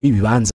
b'ibibanza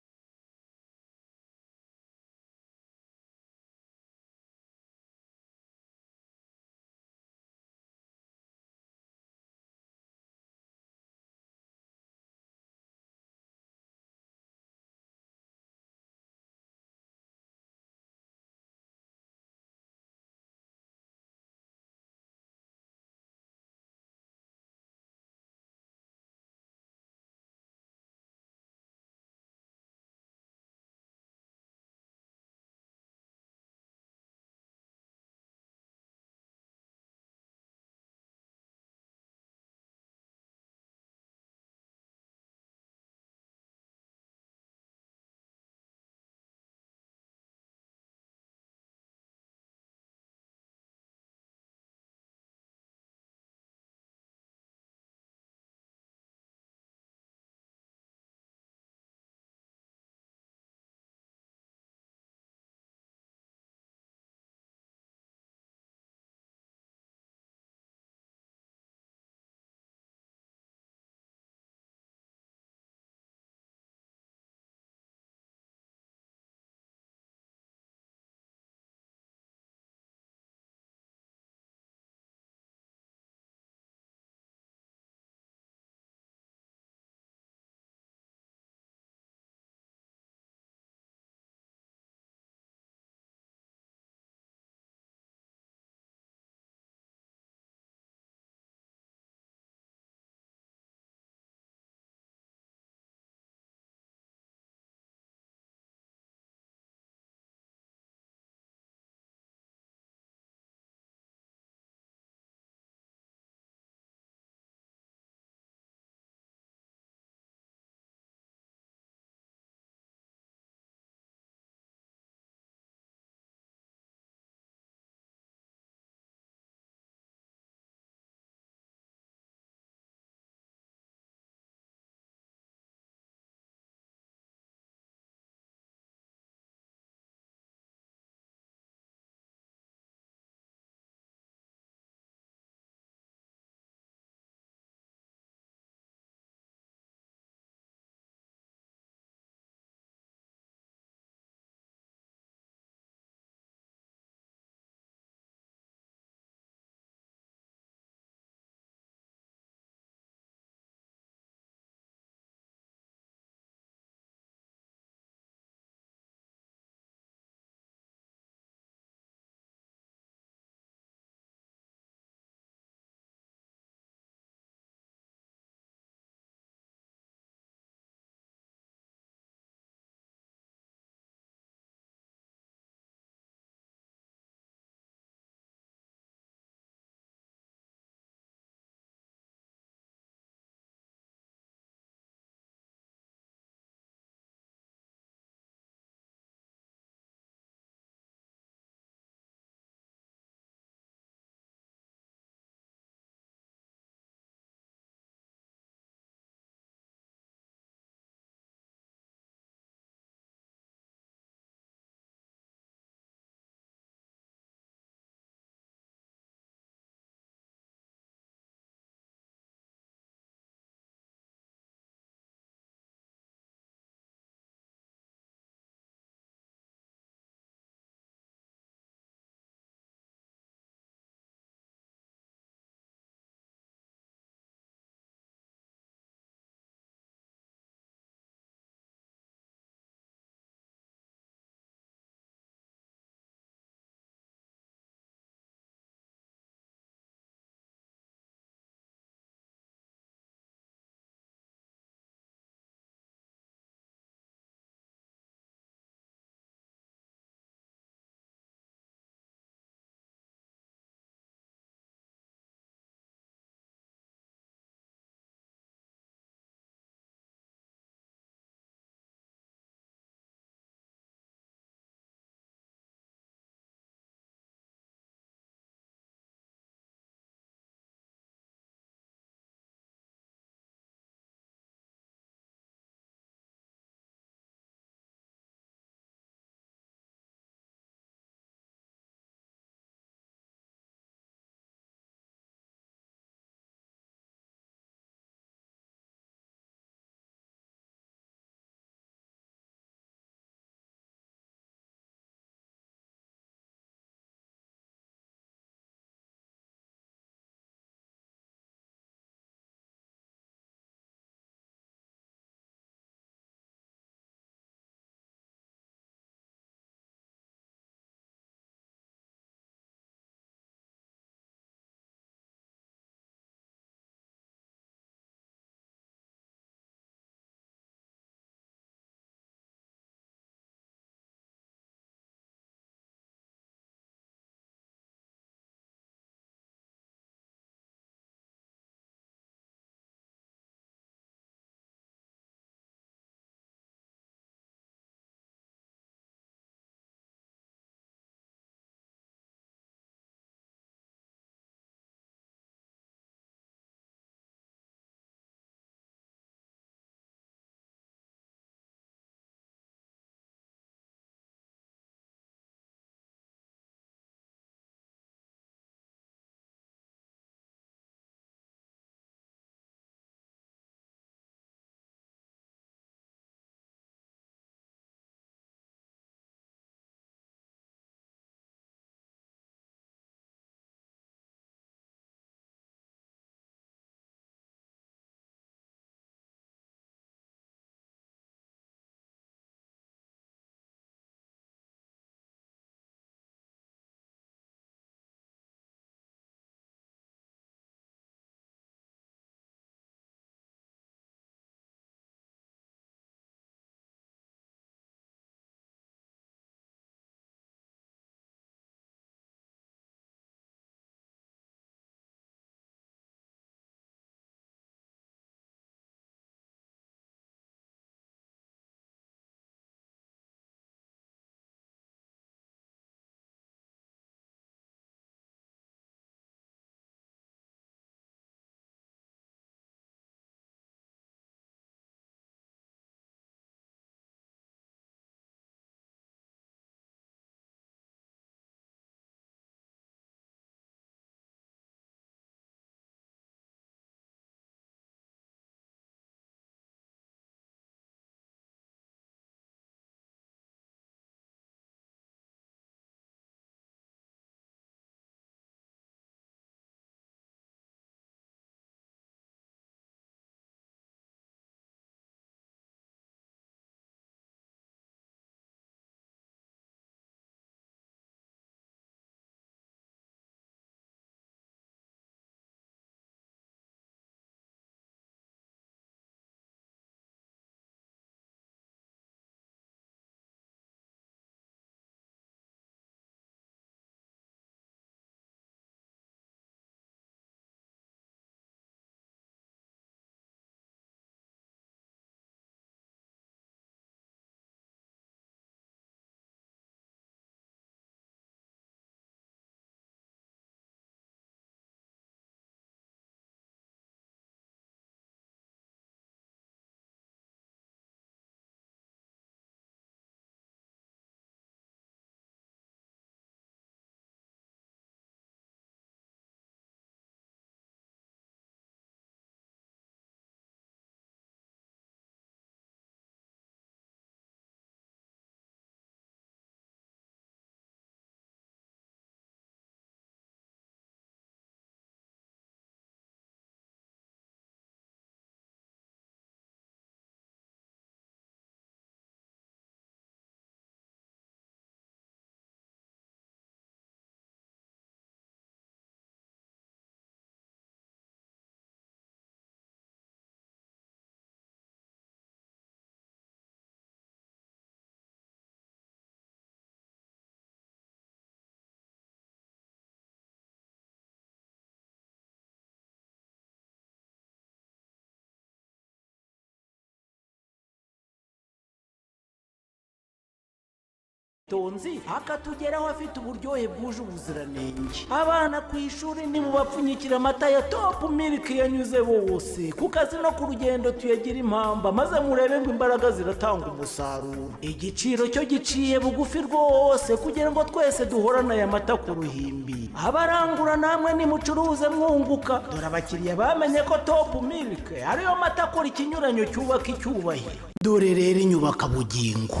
tonzi akatugeraho afite uburyohe bwuje ubuziranenge abana ku ishuri nimubapfunyikira amata ya topu miliki yanyuze bose ku kazi no ku rugendo tuyagira impamba maze murebe ngo imbaraga ziratanga umusaruro igiciro cyo giciye bugufi rwose kugira ngo twese duhorane aya mata ku ruhimbi abarangura namwe nimucuruze mwunguka dore abakiriya bamenye ko topu miliki ariyo mata akora ikinyuranyo cyubaka icyubahiro dore rero inyubaka bugingo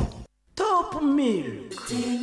topu miliki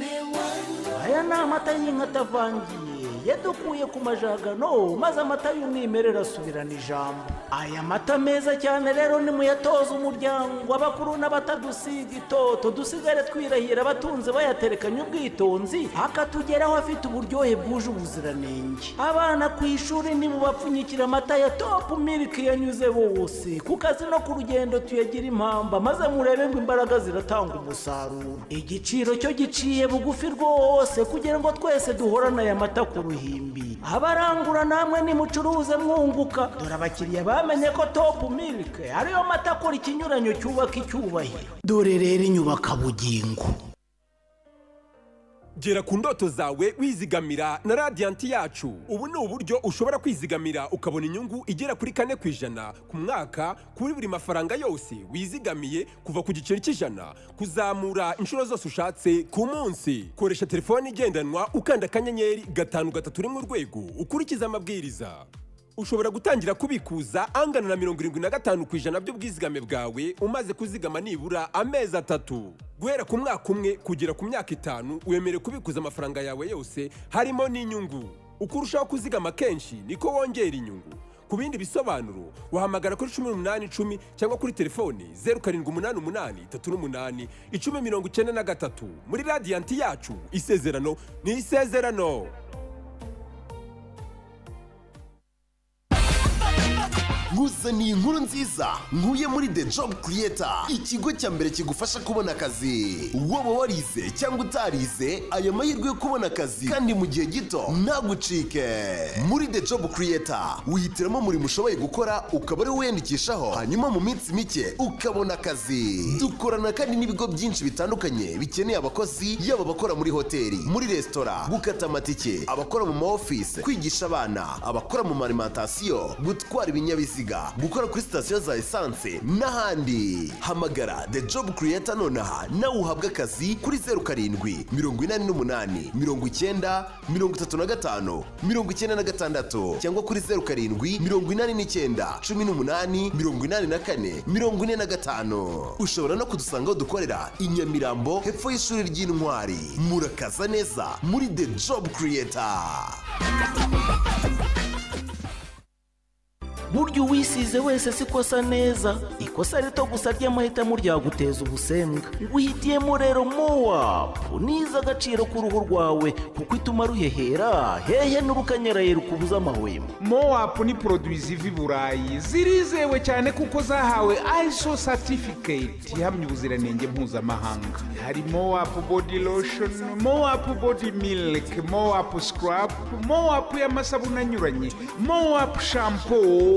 aya ni amata y'inka atavangiye yadukuye ku majagano maze amata y'umwimerere asubirana ijambo aya mata meza cyane rero nimuyatoze umuryango abakuru n'abatadusiga itoto dusigare twirahira abatunze bayaterekanye ubwitonzi akatugeraho afite uburyohe bwuje ubuziranenge abana ku ishuri nimubapfunyikira amata ya topu miliki yanyuze bose ku kazi no ku rugendo tuyagira impamba maze murebe ngo imbaraga ziratanga umusaruro igiciro cyo giciye bugufi rwose kugira ngo twese duhorane aya mata ku ruhimbi abarangura namwe nimucuruze mwunguka dore abakiriya bamenye ko topu miliki ariyo mata akora ikinyuranyo cyubaka icyubahiro dore rero inyubaka bugingo gera ku ndoto zawe wizigamira na radiyanti yacu ubu ni uburyo ushobora kwizigamira ukabona inyungu igera kuri kane ku ijana ku mwaka kuri buri mafaranga yose wizigamiye kuva ku giceri cy'ijana kuzamura inshuro zose ushatse ku munsi koresha telefone igendanwa ukanda akanyenyeri gatanu gatatu rimwe urwego ukurikiza amabwiriza ushobora gutangira kubikuza angana na mirongo irindwi na gatanu ku ijana by'ubwizigame bwawe umaze kuzigama nibura amezi atatu guhera ku mwaka umwe kugera ku myaka itanu wemerewe kubikuza amafaranga yawe yose harimo n'inyungu uko urushaho kuzigama kenshi niko wongera inyungu ku bindi bisobanuro wahamagara kuri cumi n'umunani icumi cyangwa kuri telefoni zeru karindwi umunani umunani itatu n'umunani icumi mirongo icyenda na gatatu muri radiyanti yacu isezerano ni isezerano nguzaniye inkuru nziza nkuye muri the job creator ikigo cya mbere kigufasha kubona akazi waba warize cyangwa utarize aya mahirwe yo kubona akazi kandi mu gihe gito ntagucike muri the job creator wihitiramo umurimo ushoboye gukora ukaba ariwo wiyandikishaho hanyuma mu minsi mike ukabona akazi dukorana kandi n'ibigo byinshi bitandukanye bikeneye abakozi yaba abakora muri hoteli muri resitora gukata amatike abakora mu maofisi kwigisha abana abakora mu marimantasiyo gutwara ibinyabiziga gukora kuri sitasiyo za esanse n'ahandi hamagara the job creator nonaha nawe uhabwe akazi kuri zeru karindwi mirongo inani n'umunani mirongo icyenda mirongo itatu na gatanu mirongo icyenda na gatandatu cyangwa kuri zeru karindwi mirongo inani n'icyenda cumi n'umunani mirongo inani na kane mirongo ine na gatanu ushobora no kudusanga aho dukorera i nyamirambo hepfo y'ishuri ry'intwari murakaza neza muri the job creator burya uwisize wese siko asa neza ikosa rito gusa ry'amahitamo ryaguteza ubusembwa wihitiyemo rero mowapu niza agaciro k'uruhu rwawe kuko ituma ruhehera hehe n'urukanyaraye rukubuza amahwemo mowapu ni poroduwi ziva i burayi zirizewe cyane kuko zahawe iso satifiketi ihamya ubuziranenge mpuzamahanga hari mowapu bodi loshoni mowapu bodi miliki mowapu sikarapu mowapu y'amasabune anyuranye mowapu shampo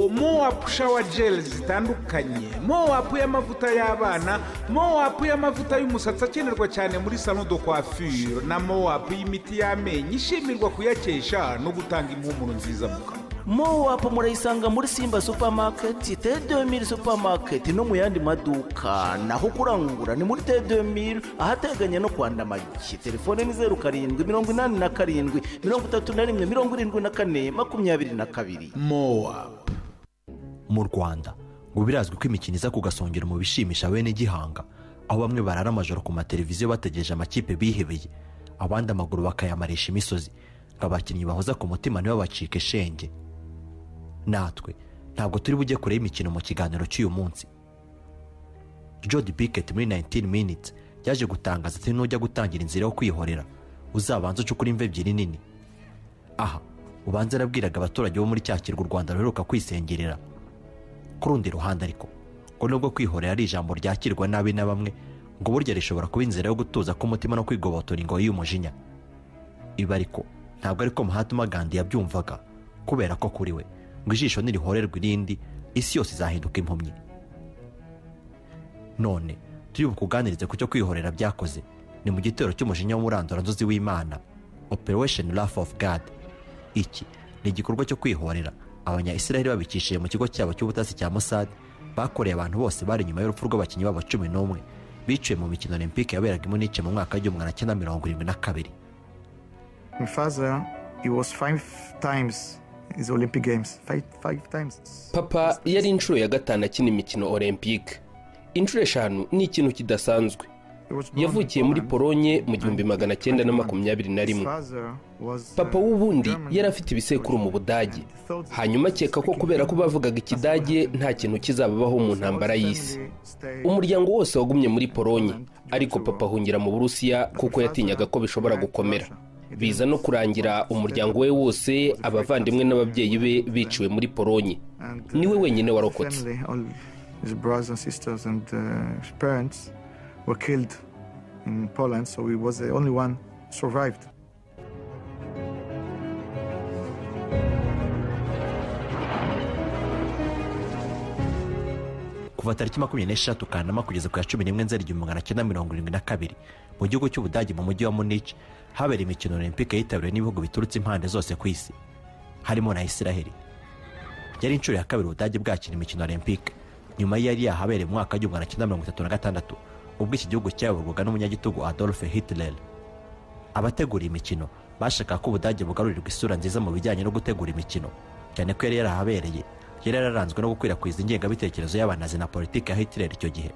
mowapu shawa jeri zitandukanye mowapu y'amavuta y'abana mowapu y'amavuta y'umusatsi akenerwa cyane muri salo do kwafire na mowapu y'imiti y'amenyo ishimirwa kuyakesha no gutanga impumuro nziza mu kanwa mowapu murayisanga muri simba supamaketi tedomiri supamaketi no mu yandi maduka naho kurangura ni muri tedomiri ahateganye no kwa ndamagi telefone ni zeru karindwi mirongo inani na karindwi mirongo itatu na rimwe mirongo irindwi na kane makumyabiri na kabiri mowapu mu rwanda ngo birazwi ko imikino iza kugasongera mu bishimisha bene gihanga aho bamwe barara amajoro ku mateleviziyo bategereje amakipe bihebeye abandi amaguru bakayamarisha imisozi ngo abakinnyi bahoza ku mutima nibo bacike shenge natwe ntabwo turi bujye kure y'imikino mu kiganiro cy'uyu munsi jodi Pickett muri 19 minutes yaje gutangaza ati nujya gutangira inzira yo kwihorera uzabanza ucukura imva ebyiri nini aha ubanza yarabwiraga abaturage bo muri cya kirwa u rwanda ruheruka kwisengerera ku rundi ruhande ariko ngo nubwo kwihorera ari ijambo ryakirwa nabi na bamwe ngo burya rishobora kuba inzira yo gutuza k'umutima no kwigobotora ingoyi y'umujinya ibi ariko ntabwo ariko Mahatma Gandhi yabyumvaga kubera ko kuri we ngo ijisho nirihorerwa irindi isi yose izahinduka impumyi none turi bukuganirize ku cyo kwihorera byakoze ni mu gitero cy'umujinya w'umuranduranzuzi w'imana operation wrath of god iki ni igikorwa cyo kwihorera abanya israheli babikishije mu kigo cyabo cy'ubutasi cya mossad bakoreye abantu bose bari nyuma y'urupfu rw'abakinnyi babo cumi n'umwe biciwe mu mikino olympique yaberaga i munich mu mwaka w'igihumbi magana cyenda mirongo irindwi na kabiri My father, he was five times in the Olympic Games. Five, five times. papa yari inshuro ya gatanu akina imikino olympique inshuro eshanu ni ikintu kidasanzwe He was born in yavukiye muri Poland. polonye mu gihumbi magana cyenda na makumyabiri na His rimwe father was, uh, papa w'ubundi German. yari afite ibisekuru mu budage hanyuma akeka ko kubera ko bavugaga ikidage nta kintu kizababaho mu ntambara y'isi umuryango wose wagumye muri polonye ariko papa ahungira mu burusiya kuko yatinyaga ko bishobora gukomera biza no kurangira umuryango we wose abavandimwe n'ababyeyi be biciwe muri polonye niwe wenyine warokotse Family, all his brothers and sisters and uh, his parents were killed in Poland, so he was the only one survived. kuva tariki makumyabiri n'eshatu kanama kugeza ku ya cumi n'imwe nzeri igihumbi magana cyenda mirongo irindwi na kabiri mu gihugu cy'ubudage mu mujyi wa munich habera imikino olympique yitabiriwe n'ibihugu biturutse impande zose ku isi harimo na israheli yari inshuro ya kabiri ubudage bwakina imikino olympique nyuma y'iyari yahabereye mu mwaka w'igihumbi magana cyenda mirongo itatu na gatandatu ubwo iki gihugu cyayoborwaga n'umunyagitugu adolphe hitler abategura iyi mikino bashakaga ko ubudage bugarurirwa isura nziza mu bijyanye no gutegura imikino cyane ko yari yarahabereye yari yararanzwe no gukwirakwiza ingengabitekerezo y'abanazi na politiki ya hitler icyo gihe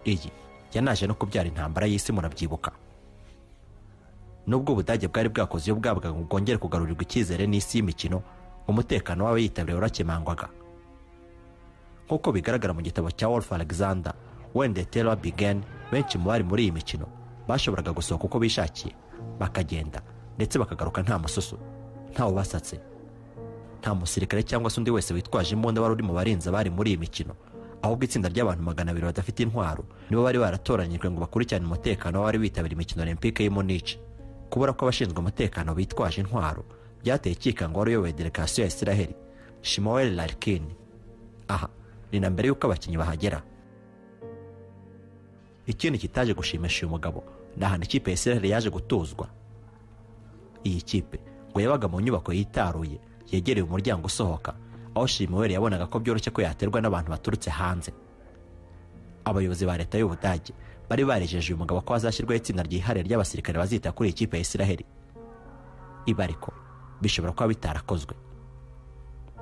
iyi yanaje no kubyara intambara y'isi murabyibuka nubwo ubudage bwari bwakoze iyo bwabwaga ngo bwongere kugarurirwa icyizere n'isi y'imikino umutekano w'abayitabiriye warakemangwaga nk'uko bigaragara mu gitabo cya Wolf Alexander When the Terror Began benshi mu bari muri iyi mikino bashoboraga gusohoka uko bishakiye bakagenda ndetse bakagaruka nta mususu ntawe basatse nta musirikare cyangwa se undi wese witwaje imbunda wari uri mu barinzi bari muri iyi mikino ahubwo itsinda ry'abantu magana abiri badafite intwaro nibo bari baratoranyijwe ngo bakurikirane umutekano w'abari bitabiriye imikino olympique y'i munich kubura ko abashinzwe umutekano bitwaje intwaro byateye ikikango wari uyoboye delegasiyo ya israheli shimoweli larkin aha ni na mbere y'uko abakinnyi bahagera ikindi kitaje gushimisha uyu mugabo ni ahantu ikipe ya israel yaje gutuzwa iyi kipe ngo yabaga mu nyubako yitaruye yegereye umuryango usohoka aho shimiweli yabonaga ko byoroshye ko yaterwa n'abantu baturutse hanze abayobozi ba leta y'ubudage bari barejeje uyu mugabo ko hazashyirwaho itsinda ryihariye ry'abasirikare bazita kuri iyi kipe ya israel ibi ariko bishobora kuba bitarakozwe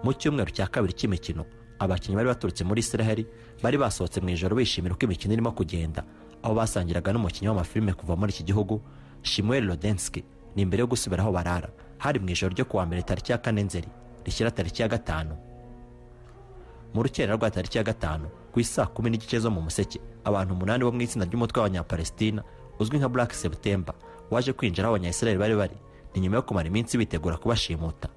mu cyumweru cya kabiri cy'imikino abakinnyi bari baturutse muri israheli bari basohotse mu ijoro bishimira uko imikino irimo kugenda aho basangiraga n'umukinnyi w'amafilime kuva muri iki gihugu shimuel rodensky ni imbere yo gusubira aho barara hari mu ijoro ryo kuwa mbere tariki ya kane nzeri rishyira tariki ya gatanu mu rukerera rwa tariki ya gatanu ku isaa kumi n'igice zo mu museke abantu umunani bo mu itsinda ry'umutwe w'abanyapalestina uzwi nka black september waje kwinjira aho abanyayisiraheli bari bari ni nyuma yo kumara iminsi bitegura kubashimuta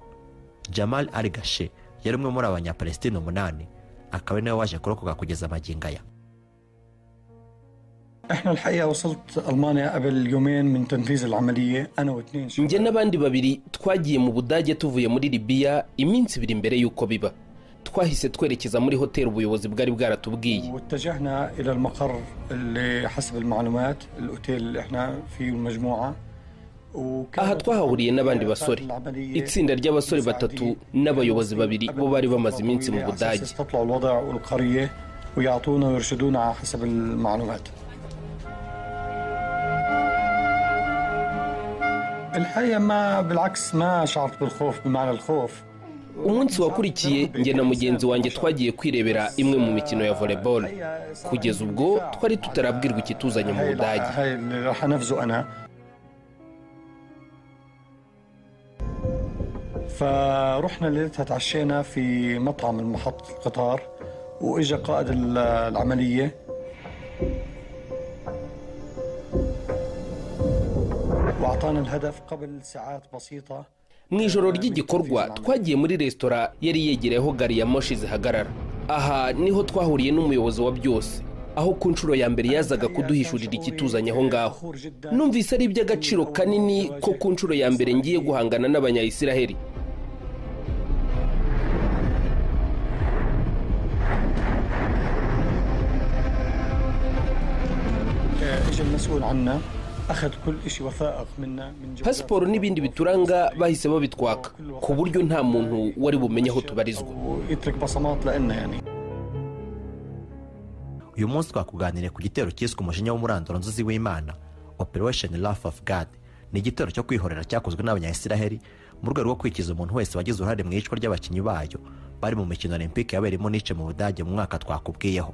jamal ari gashe yari umwe muri abanyapalestina umunani akaba ari nawe waje kurokoka kugeza amagingo aya احنا الحقيقه وصلت المانيا قبل يومين من تنفيذ العمليه انا واثنين شباب njye n'abandi babiri twagiye mu budage tuvuye muri libiya iminsi ibiri mbere y'uko biba twahise twerekeza muri hoteli ubuyobozi bwari bwaratubwiye واتجهنا الى المقر اللي حسب المعلومات الاوتيل اللي احنا فيه المجموعه وكان- aha twahahuriye n'abandi basore العملية itsinda ry'abasore batatu n'abayobozi babiri bo bari bamaze iminsi mu على أساس budage يستطلعوا الوضع والقريه ويعطونا ويرشدونا على حسب المعلومات الحقيقه ما بالعكس ما شعرت بالخوف بمعنى الخوف umunsi wakurikiye njye na mugenzi wanjye twagiye kwirebera imwe mu mikino ya volleyball kugeza ubwo twari tutarabwirwa ikituzanye mu هاي budage هاي اللي راح انفذه انا فرحنا ليلتها تعشينا في مطعم المحط القطار واجا قائد ال- العمليه واعطانا الهدف قبل ساعات بسيطه mu ijoro ry'igikorwa twagiye muri resitora yari yegereye aho gari ya moshi zihagarara aha niho twahuriye n'umuyobozi wa byose aho ku nshuro ya mbere yazaga kuduhishurira ikituzanye aho ngaho numvise ari iby'agaciro kanini ko ku nshuro ya mbere ngiye guhangana n'abanyayisiraheli كان آه، اجى المسؤول عنا اخذ كل شيء وثائق منا من جوالات- pasiporo n'ibindi bituranga bahise babitwaka ku buryo nta muntu wari bumenye aho tubarizwa ويترك بصمات لنا يعني uyu munsi twakuganiriye ku gitero cyiswe umujinya w'umuranduro nzuzi w'imana operation wrath of god ni igitero cyo kwihorera cyakozwe n'abanyayisiraheli mu rwego rwo kwikiza umuntu wese wagize uruhare mu iyicwa ry'abakinnyi bayo bari mu mikino olympique yabereyemo nice mu budage mu mwaka twakubwiyeho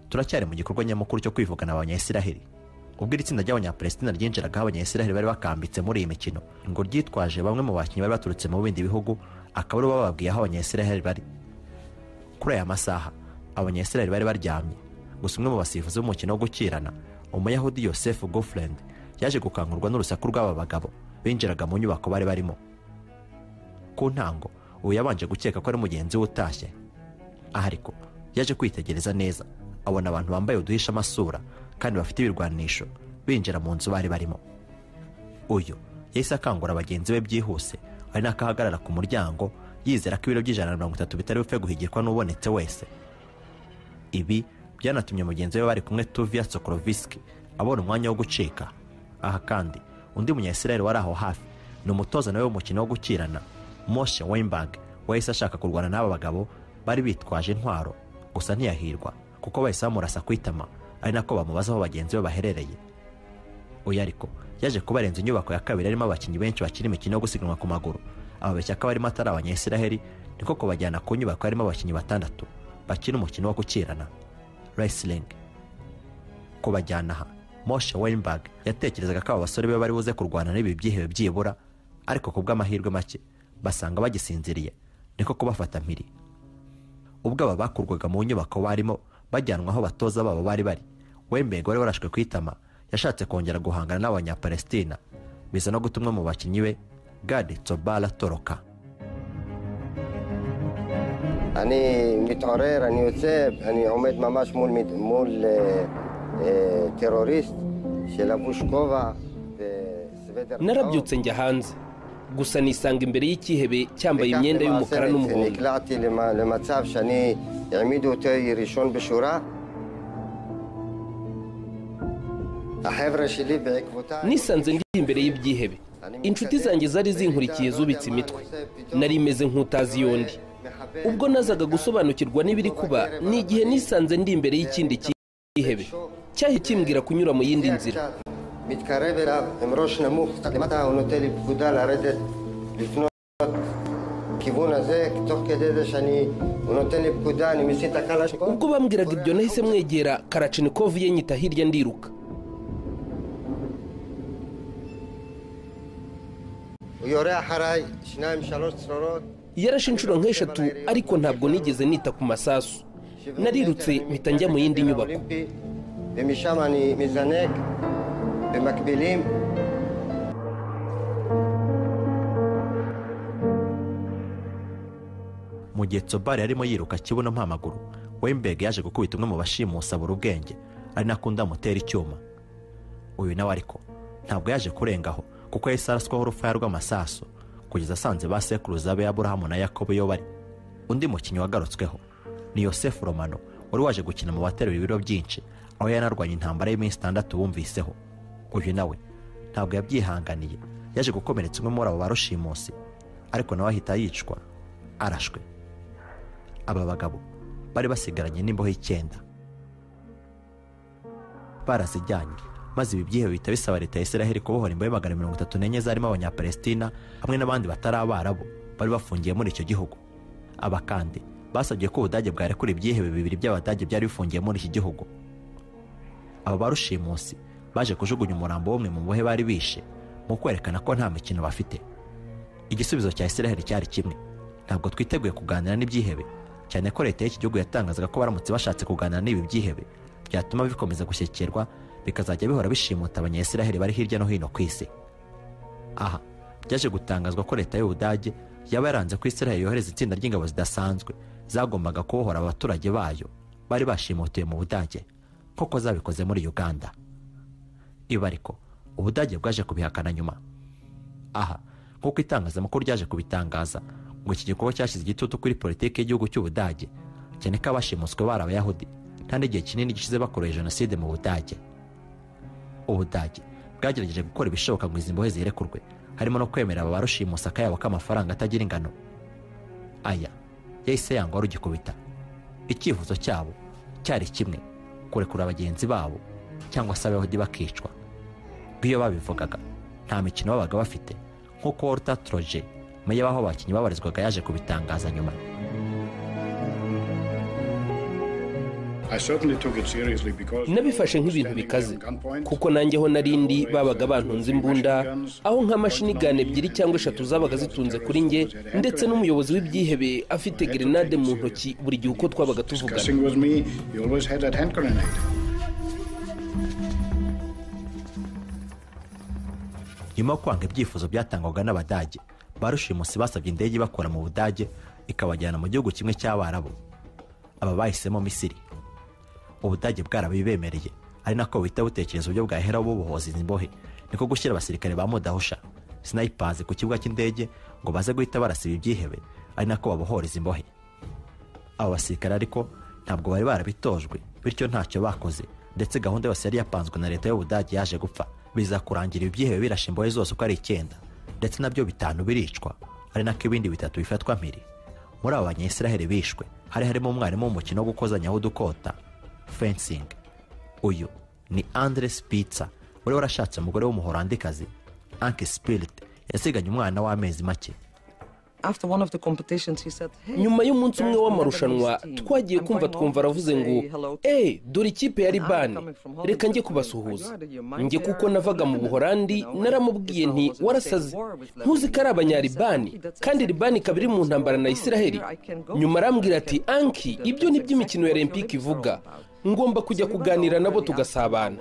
turacyari mu gikorwa nyamukuru cyo kwivugana abanyayisiraheli ubwo iri tsinda ry'abanyaperesitina ryinjiragaho abanyayisiraheli bari bakambitse muri iyi mikino ngo ryitwaje bamwe mu bakinnyi bari baturutse mu bindi bihugu akaba aribo bababwiye aho abanyayisiraheli bari kuri aya masaha abanyayisiraheli bari baryamye gusa umwe mu basifuzi b'umukino wo gukirana umuyahudi yosefu gofurend yaje gukangurwa n'urusaku rw'aba bagabo binjiraga mu nyubako bari barimo ku ntango uwo yabanje gukeka ko ari mugenzi we utashye aha ariko yaje kwitegereza neza abona abantu bambaye uduhisha amasura kandi bafite ibirwanisho binjira mu nzu bari barimo uyu yahise akangura bagenzi be byihuse ari n'akahagarara ku muryango yizera ko ibiro by'ijana na mirongo itatu bitari bupfe guhigirwa n'ubonetse wese ibi byanatumye mugenzi we bari kumwe tuviya sokorovisiki abona umwanya wo gucika aha kandi undi munyayisiraheli wari aho hafi ni umutoza nawe w'umukino wo gukirana moshe wembag wahise ashaka kurwana n'aba bagabo bari bitwaje intwaro gusa ntiyahirwa kuko bahise bamurasa ku itama ari nako bamubaza aho bagenzi be baherereye uyu ariko yaje kubarenza inyubako ya kabiri irimo abakinnyi benshi bakina imikino yo gusiganwa ku maguru ababeshya ko abarimo atari abanyayisiraheli niko kubajyana ku nyubako harimo abakinnyi batandatu bakina umukino wo gukirana wrestling kubajyana aha moshe weinberg yatekerezaga ko aba basore be bari buze kurwana n'ibi byihebe byibura ariko ku bw'amahirwe make basanga bagisinziriye niko kubafata mpiri ubwo aba bakurwaga mu nyubako barimo bajyanwa aho batoza babo bari bari wembego wari warashwe ku itama yashatse kongera guhangana n'abanyapalestina biza no gutumwa mu bakinnyi be gade tsobala toroka أنا متعرير أنا يوسف أنا عمد ממש مول مت- مول آه، آه، تيروريست שלבוש כובע וסוודר narabyutse njya hanze gusa nisanga imbere y'ikihebe cyambaye imyenda y'umukara n'umuhondo נקלעתי למ- למצב שאני העמידו אותי ראשון בשורה החבר'ה שלי בעקבותיי nisanze ndi imbere y'ibyihebe inshuti zanjye zari zinkurikiye zubitse imitwe nari meze nk'utazi yondi ubwo nazaga gusobanukirwa n'ibiri kuba ni igihe nisanze ndi imbere y'ikindi cyihebe cyahe kimbwira kunyura mu yindi nzira מתקרב אליו עם ראש נמוך קצת למטה, הוא נותן לי פקודה לרדת לפנות כיוון הזה, תוך כדי זה שאני, הוא נותן לי פקודה, אני מסיט את הקלשניקוב. ubwo bambwiraga ibyo nahise mwegera karacinikovu ye nyita hirya ndiruka הוא יורה אחריי שניים, שלוש צרורות. yarashe inshuro nk'eshatu ariko ntabwo nigeze nita ku masasu שבעים narirutse מטר mpita njya mu yindi nyubako האולימפי, ומשם אני מזנק במקבילים. mu gihe tsobali yarimo yiruka kibuno mpamaguru wembeg yaje gukubita umwe mu bashimusi abura ubwenge ari nako undi amutera icyuma uyu nawe ariko ntabwo yaje kurengaho kuko yahise araswaho urufaya rw'amasasu kugeza asanze ba sekuruza be aburahamu na yakobo iyo bari undi mukinnyi wagarutsweho ni yosefu romano wari waje gukina mu baterura ibiro byinshi aho yanarwanye intambara y'iminsi itandatu bumviseho uyu nawe ntabwo yabyihanganiye yaje gukomeretsa umwe muri abo ba rushimusi ariko nawe ahita yicwa arashwe aba bagabo bari basigaranye n'imbohe icyenda barazijyanye maze ibi byihebe bihita bisaba leta ya israheli kubohora imbohe magana mirongo itatu n'enye zarimo abanyapalestina hamwe n'abandi batari abarabu bari bafungiye muri icyo gihugu aba kandi basabye ko ubudage bwarekura ibyihebe bibiri by'abadage byari bifungiye muri iki gihugu aba ba rushimusi baje kujugunya umurambo w'umwe mu mbohe bari bishe mu kwerekana ko nta mikino bafite igisubizo cya israheli cyari kimwe ntabwo twiteguye kuganira n'ibyihebe cyane ko leta y'iki gihugu yatangazaga ko baramutse bashatse kuganira n'ibi byihebe byatuma bikomeza gushyikirwa bikazajya bihora bishimuta abanyayisiraheli bari hirya no hino ku isi aha byaje gutangazwa ko leta y'ubudage yaba yaranze ko israheli yohereza itsinda ry'ingabo zidasanzwe zagombaga kubohora abaturage bayo bari bashimutiwe mu budage nk'uko zabikoze muri uganda ibi ariko ubudage bwaje kubihakana nyuma aha nk'uko itangazamakuru ryaje kubitangaza ngo iki gikorwa cyashyize igitutu kuri politiki y'igihugu cy'ubudage cyane ko abashimuswe bari abayahudi nta n'igihe kinini gishize bakoreye jenoside mu budage ubudage bwagerageje gukora ibishoboka ngo izi mbohe zirekurwe harimo no kwemerera aba barushimusaka yabo ko amafaranga atagira ingano aya yahise yangwa rugikubita icyifuzo cyabo cyari kimwe kurekura bagenzi babo cyangwa se abayahudi bakicwa bw'iyo babivugaga nta mikino babaga bafite nk'uko waruta toroje mu y'abaho abakinnyi babarizwaga yaje kubitangaza nyuma nabifashe nk'ibintu bikaze kuko nanjye ho narindi babaga bantunze imbunda aho nka mashini ebyiri cyangwa eshatu zabaga zitunze kuri nge ndetse n'umuyobozi w'ibyihebe afite gerenade mu ntoki buri gihe uko twabaga tuvugana nyuma yo kwanga ibyifuzo byatangwaga n'abadage barushimusi basabye indege ibakura mu budage ikabajyana mu gihugu kimwe cy'abarabu aba bahisemo misiri ubudage bwarabibemereye ari nako buhita butekereza uburyo bwaheraho bubohoza izi mbohe niko gushyira abasirikare ba mudahusha sinayipazi ku kibuga cy'indege ngo baze guhita barasiba ibyihebe ari nako babohoreza imbohe abo basirikare ariko ntabwo bari barabitojwe bityo ntacyo bakoze ndetse gahunda yose yari yapanzwe na leta y'ubudage yaje gupfa biza kurangira ibyihebe birashe imbohe zose uko ari icyenda ndetse nabyo bitanu biricwa ari nako ibindi bitatu bifatwa mpiri muri abo banyayisiraheli bishwe hari harimo umwarimu w'umukino wo gukozanyaho udukota fencing uyu ni andre spitsa wari warashatse umugore w'umuholandikazi anki spirit yasiganye umwana w'amezi make nyuma y'umunsi umwe w'amarushanwa twagiye kumva twumva aravuze ngo eee dore ikipe ya ribani reka njye kubasuhuza njye kuko navaga mu buhorandi naramubwiye nti warasaze ntuzi ko ari abanyaribani kandi ribani ikaba iri mu ntambara na isiraheli nyuma arambwira ati anki ibyo ni by'imikino ya olympique ivuga ngomba kujya kuganira nabo tugasabana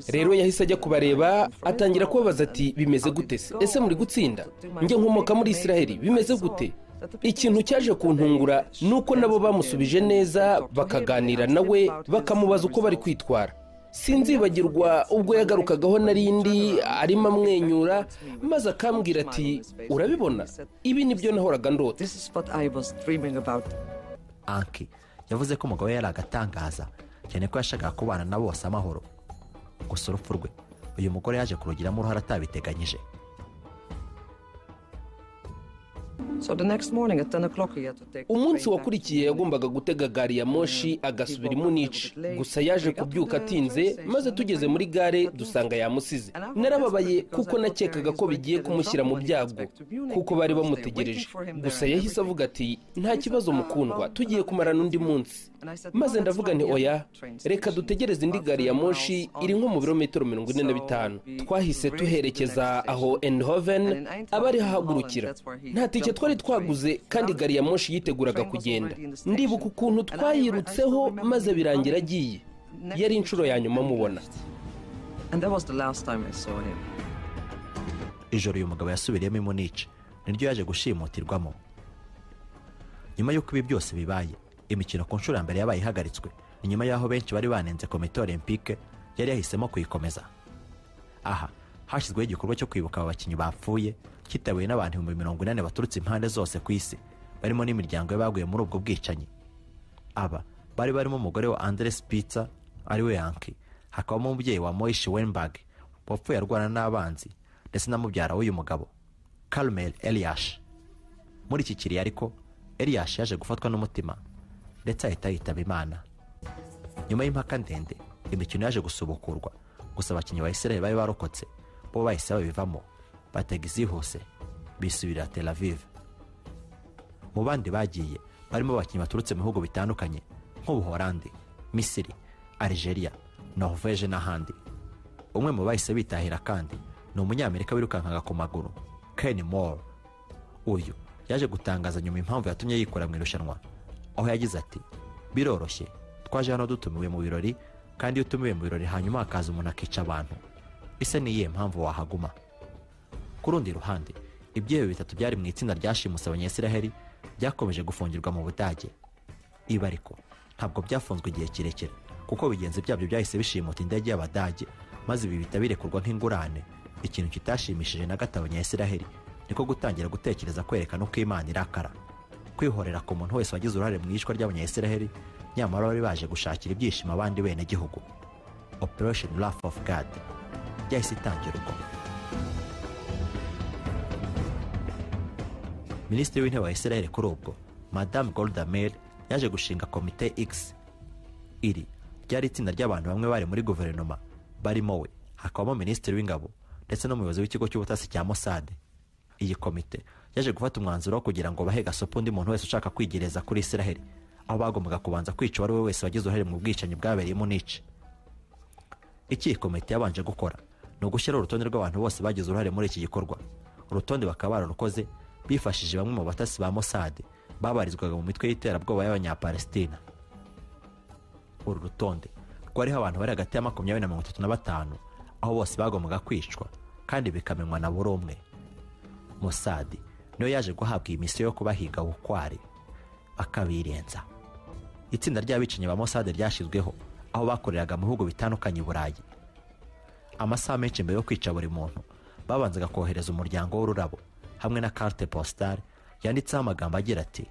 rero yahise ajya kubareba atangira kubabaza ati bimeze gute se ese muri gutsinda njye nkomoka muri isiraheli bimeze gute ikintu cyaje kuntungura ni uko nabo bamusubije neza bakaganira nawe bakamubaza uko bari kwitwara sinzibagirwa ubwo yagarukagaho narindi arimo amwenyura maze akambwira ati urabibona ibi nibyo nahoraga ndota anki yavuze ko umugabo we yari agatangaza cyane ko yashakaga kubana na bose amahoro gusa urupfu rwe uyu mugore yaje kurugiramo uruhare atabiteganyije umunsi wakurikiye yagombaga gutega gari ya moshi agasubira i munici gusa yaje kubyuka atinze maze tugeze muri gare dusanga yamusize narababaye kuko nakekaga ko bigiye kumushyira mu byago kuko bari bamutegereje gusa yahise avuga ati nta kibazo mukundwa tugiye kumarana undi munsi maze ndavuga nti oya reka dutegereze indi gari ya moshi iri nko mu birometero mirongo ine na bitanu twahise tuherekeza aho endhoven aba ariho ahagurukira nta tike twari twaguze kandi gari ya moshi yiteguraga kugenda ndibuka ukuntu twayirutseho maze birangira agiye yari inshuro ya nyuma mubona ijoro uyu mugabo yasubiriyemo imunice niryo yaje gushimutirwamo nyuma y'uko ibi byose bibaye imikino ku nshuro ya mbere yabaye ihagaritswe ni nyuma y'aho benshi bari banenze komite olympique yari yahisemo kuyikomeza aha hashyizweho igikorwa cyo kwibuka aba bakinnyi bapfuye cyitabiriwe n'abantu ibihumbi mirongo inani baturutse impande zose ku isi barimo n'imiryango y'abaguye muri ubwo bwicanyi aba bari barimo umugore wa andres pitsa ari we yanki hakabamo umubyeyi wa moishi wenbag wapfuye arwana n'abanzi ndetse na mubyara w'uyu mugabo carmel eliyash muri iki kiriya ariko eliyash yaje gufatwa n'umutima ndetse ahita yitaba imana nyuma y'impaka ndende imikino yaje gusubukurwa gusa abakinnyi ba israel bari barokotse bo bahise babivamo batega izihuse bisubirira tel aviv mu bandi bagiye barimo abakinnyi baturutse mu bihugu bitandukanye nk'ubuhorandi misiri algeria norvege n'ahandi umwe mu bahise bitahira kandi ni umunyamerika wirukankaga ku maguru ken moore uyu yaje gutangaza nyuma impamvu yatumye yikora mu irushanwa aho yagize ati biroroshye twaje hano dutumiwe mu birori kandi iyo utumiwe mu birori hanyuma hakaza umuntu akica abantu ese niyihe mpamvu wahaguma ku rundi ruhande ibyihebe bitatu byari mu itsinda ryashimuse abanyayisiraheli byakomeje gufungirwa mu budage ibi ariko ntabwo byafunzwe igihe kirekire kuko bigenzi byabyo byahise bishimuta indege y'abadage maze ibi bihita birekurwa nk'ingurane ikintu kitashimishije na gato abanyayisiraheli niko gutangira gutekereza kwerekana uko imana irakara kwihorera ku muntu wese wagize uruhare mu iyicwa ry'abanyayisiraheli nyamara bari baje gushakira ibyishimo abandi benegihugu operation laugh of god yahise itangirwa minisitiri w'intebe wa israel kuri ubwo madamu golda meir yaje gushinga komite x iri ryari itsinda ry'abantu bamwe bari muri guverinoma barimo we hakabamo minisitiri w'ingabo ndetse n'umuyobozi w'ikigo cy'ubutasi cya mosade iyi komite yaje gufata umwanzuro wo kugira ngo bahe gasopo undi muntu wese ushaka kwigereza kuri israel aho bagombaga kubanza kwica uwo ari we wese wagize uruhare mu bwicanyi bwabereyemo nica icyo iyi komite yabanje gukora ni ugushyiraho urutonde rw'abantu bose bagize uruhare muri iki gikorwa urutonde bakaba bararukoze bifashishije bamwe mu batasi ba mosade babarizwaga mu mitwe y'iterabwoba y'abanyapalestina uru rutonde rwariho abantu bari hagati ya makumyabiri na mirongo itatu na batanu aho bose bagombaga kwicwa kandi bikamenywa na buri umwe mosadi niyo yaje guhabwa iyi misiyo yo kubahiga bukware bakabirenza itsinda ry'abicanyi ba mosadi ryashyizweho aho bakoreraga mu bihugu bitandukanye i burayi amasaha menshi mbere yo kwica buri muntu babanzaga kohereza umuryango w'ururabo hamwe na carte postale yanditseho amagambo agira ati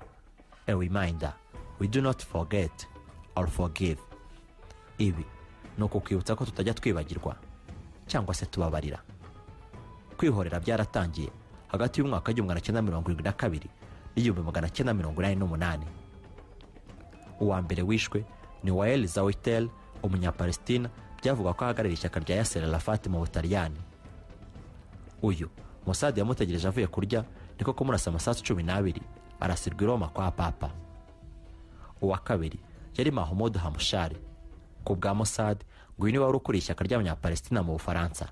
a reminder we do not forget or forgive ibi ni ukukwibutsa ko tutajya twibagirwa cyangwa se tubabarira kwihorera byaratangiye hagati y'umwaka w'igihumbi magana cyenda mirongo irindwi na kabiri n'igihumbi magana cyenda mirongo inani n'umunani uwa mbere wishwe ni wael zawitel umunyapalestina byavugwa ko ahagarariye ishyaka rya yasser arafat mu butaliyani uyu musade yamutegereje avuye kurya niko kumurasa amasasu cumi n'abiri arasirwa i roma kwa papa uwa kabiri yari mahumudu hamushari ku bwa musade ngo uyu niwe wari ukuriye ishyaka ry'abanyapalestina mu bufaransa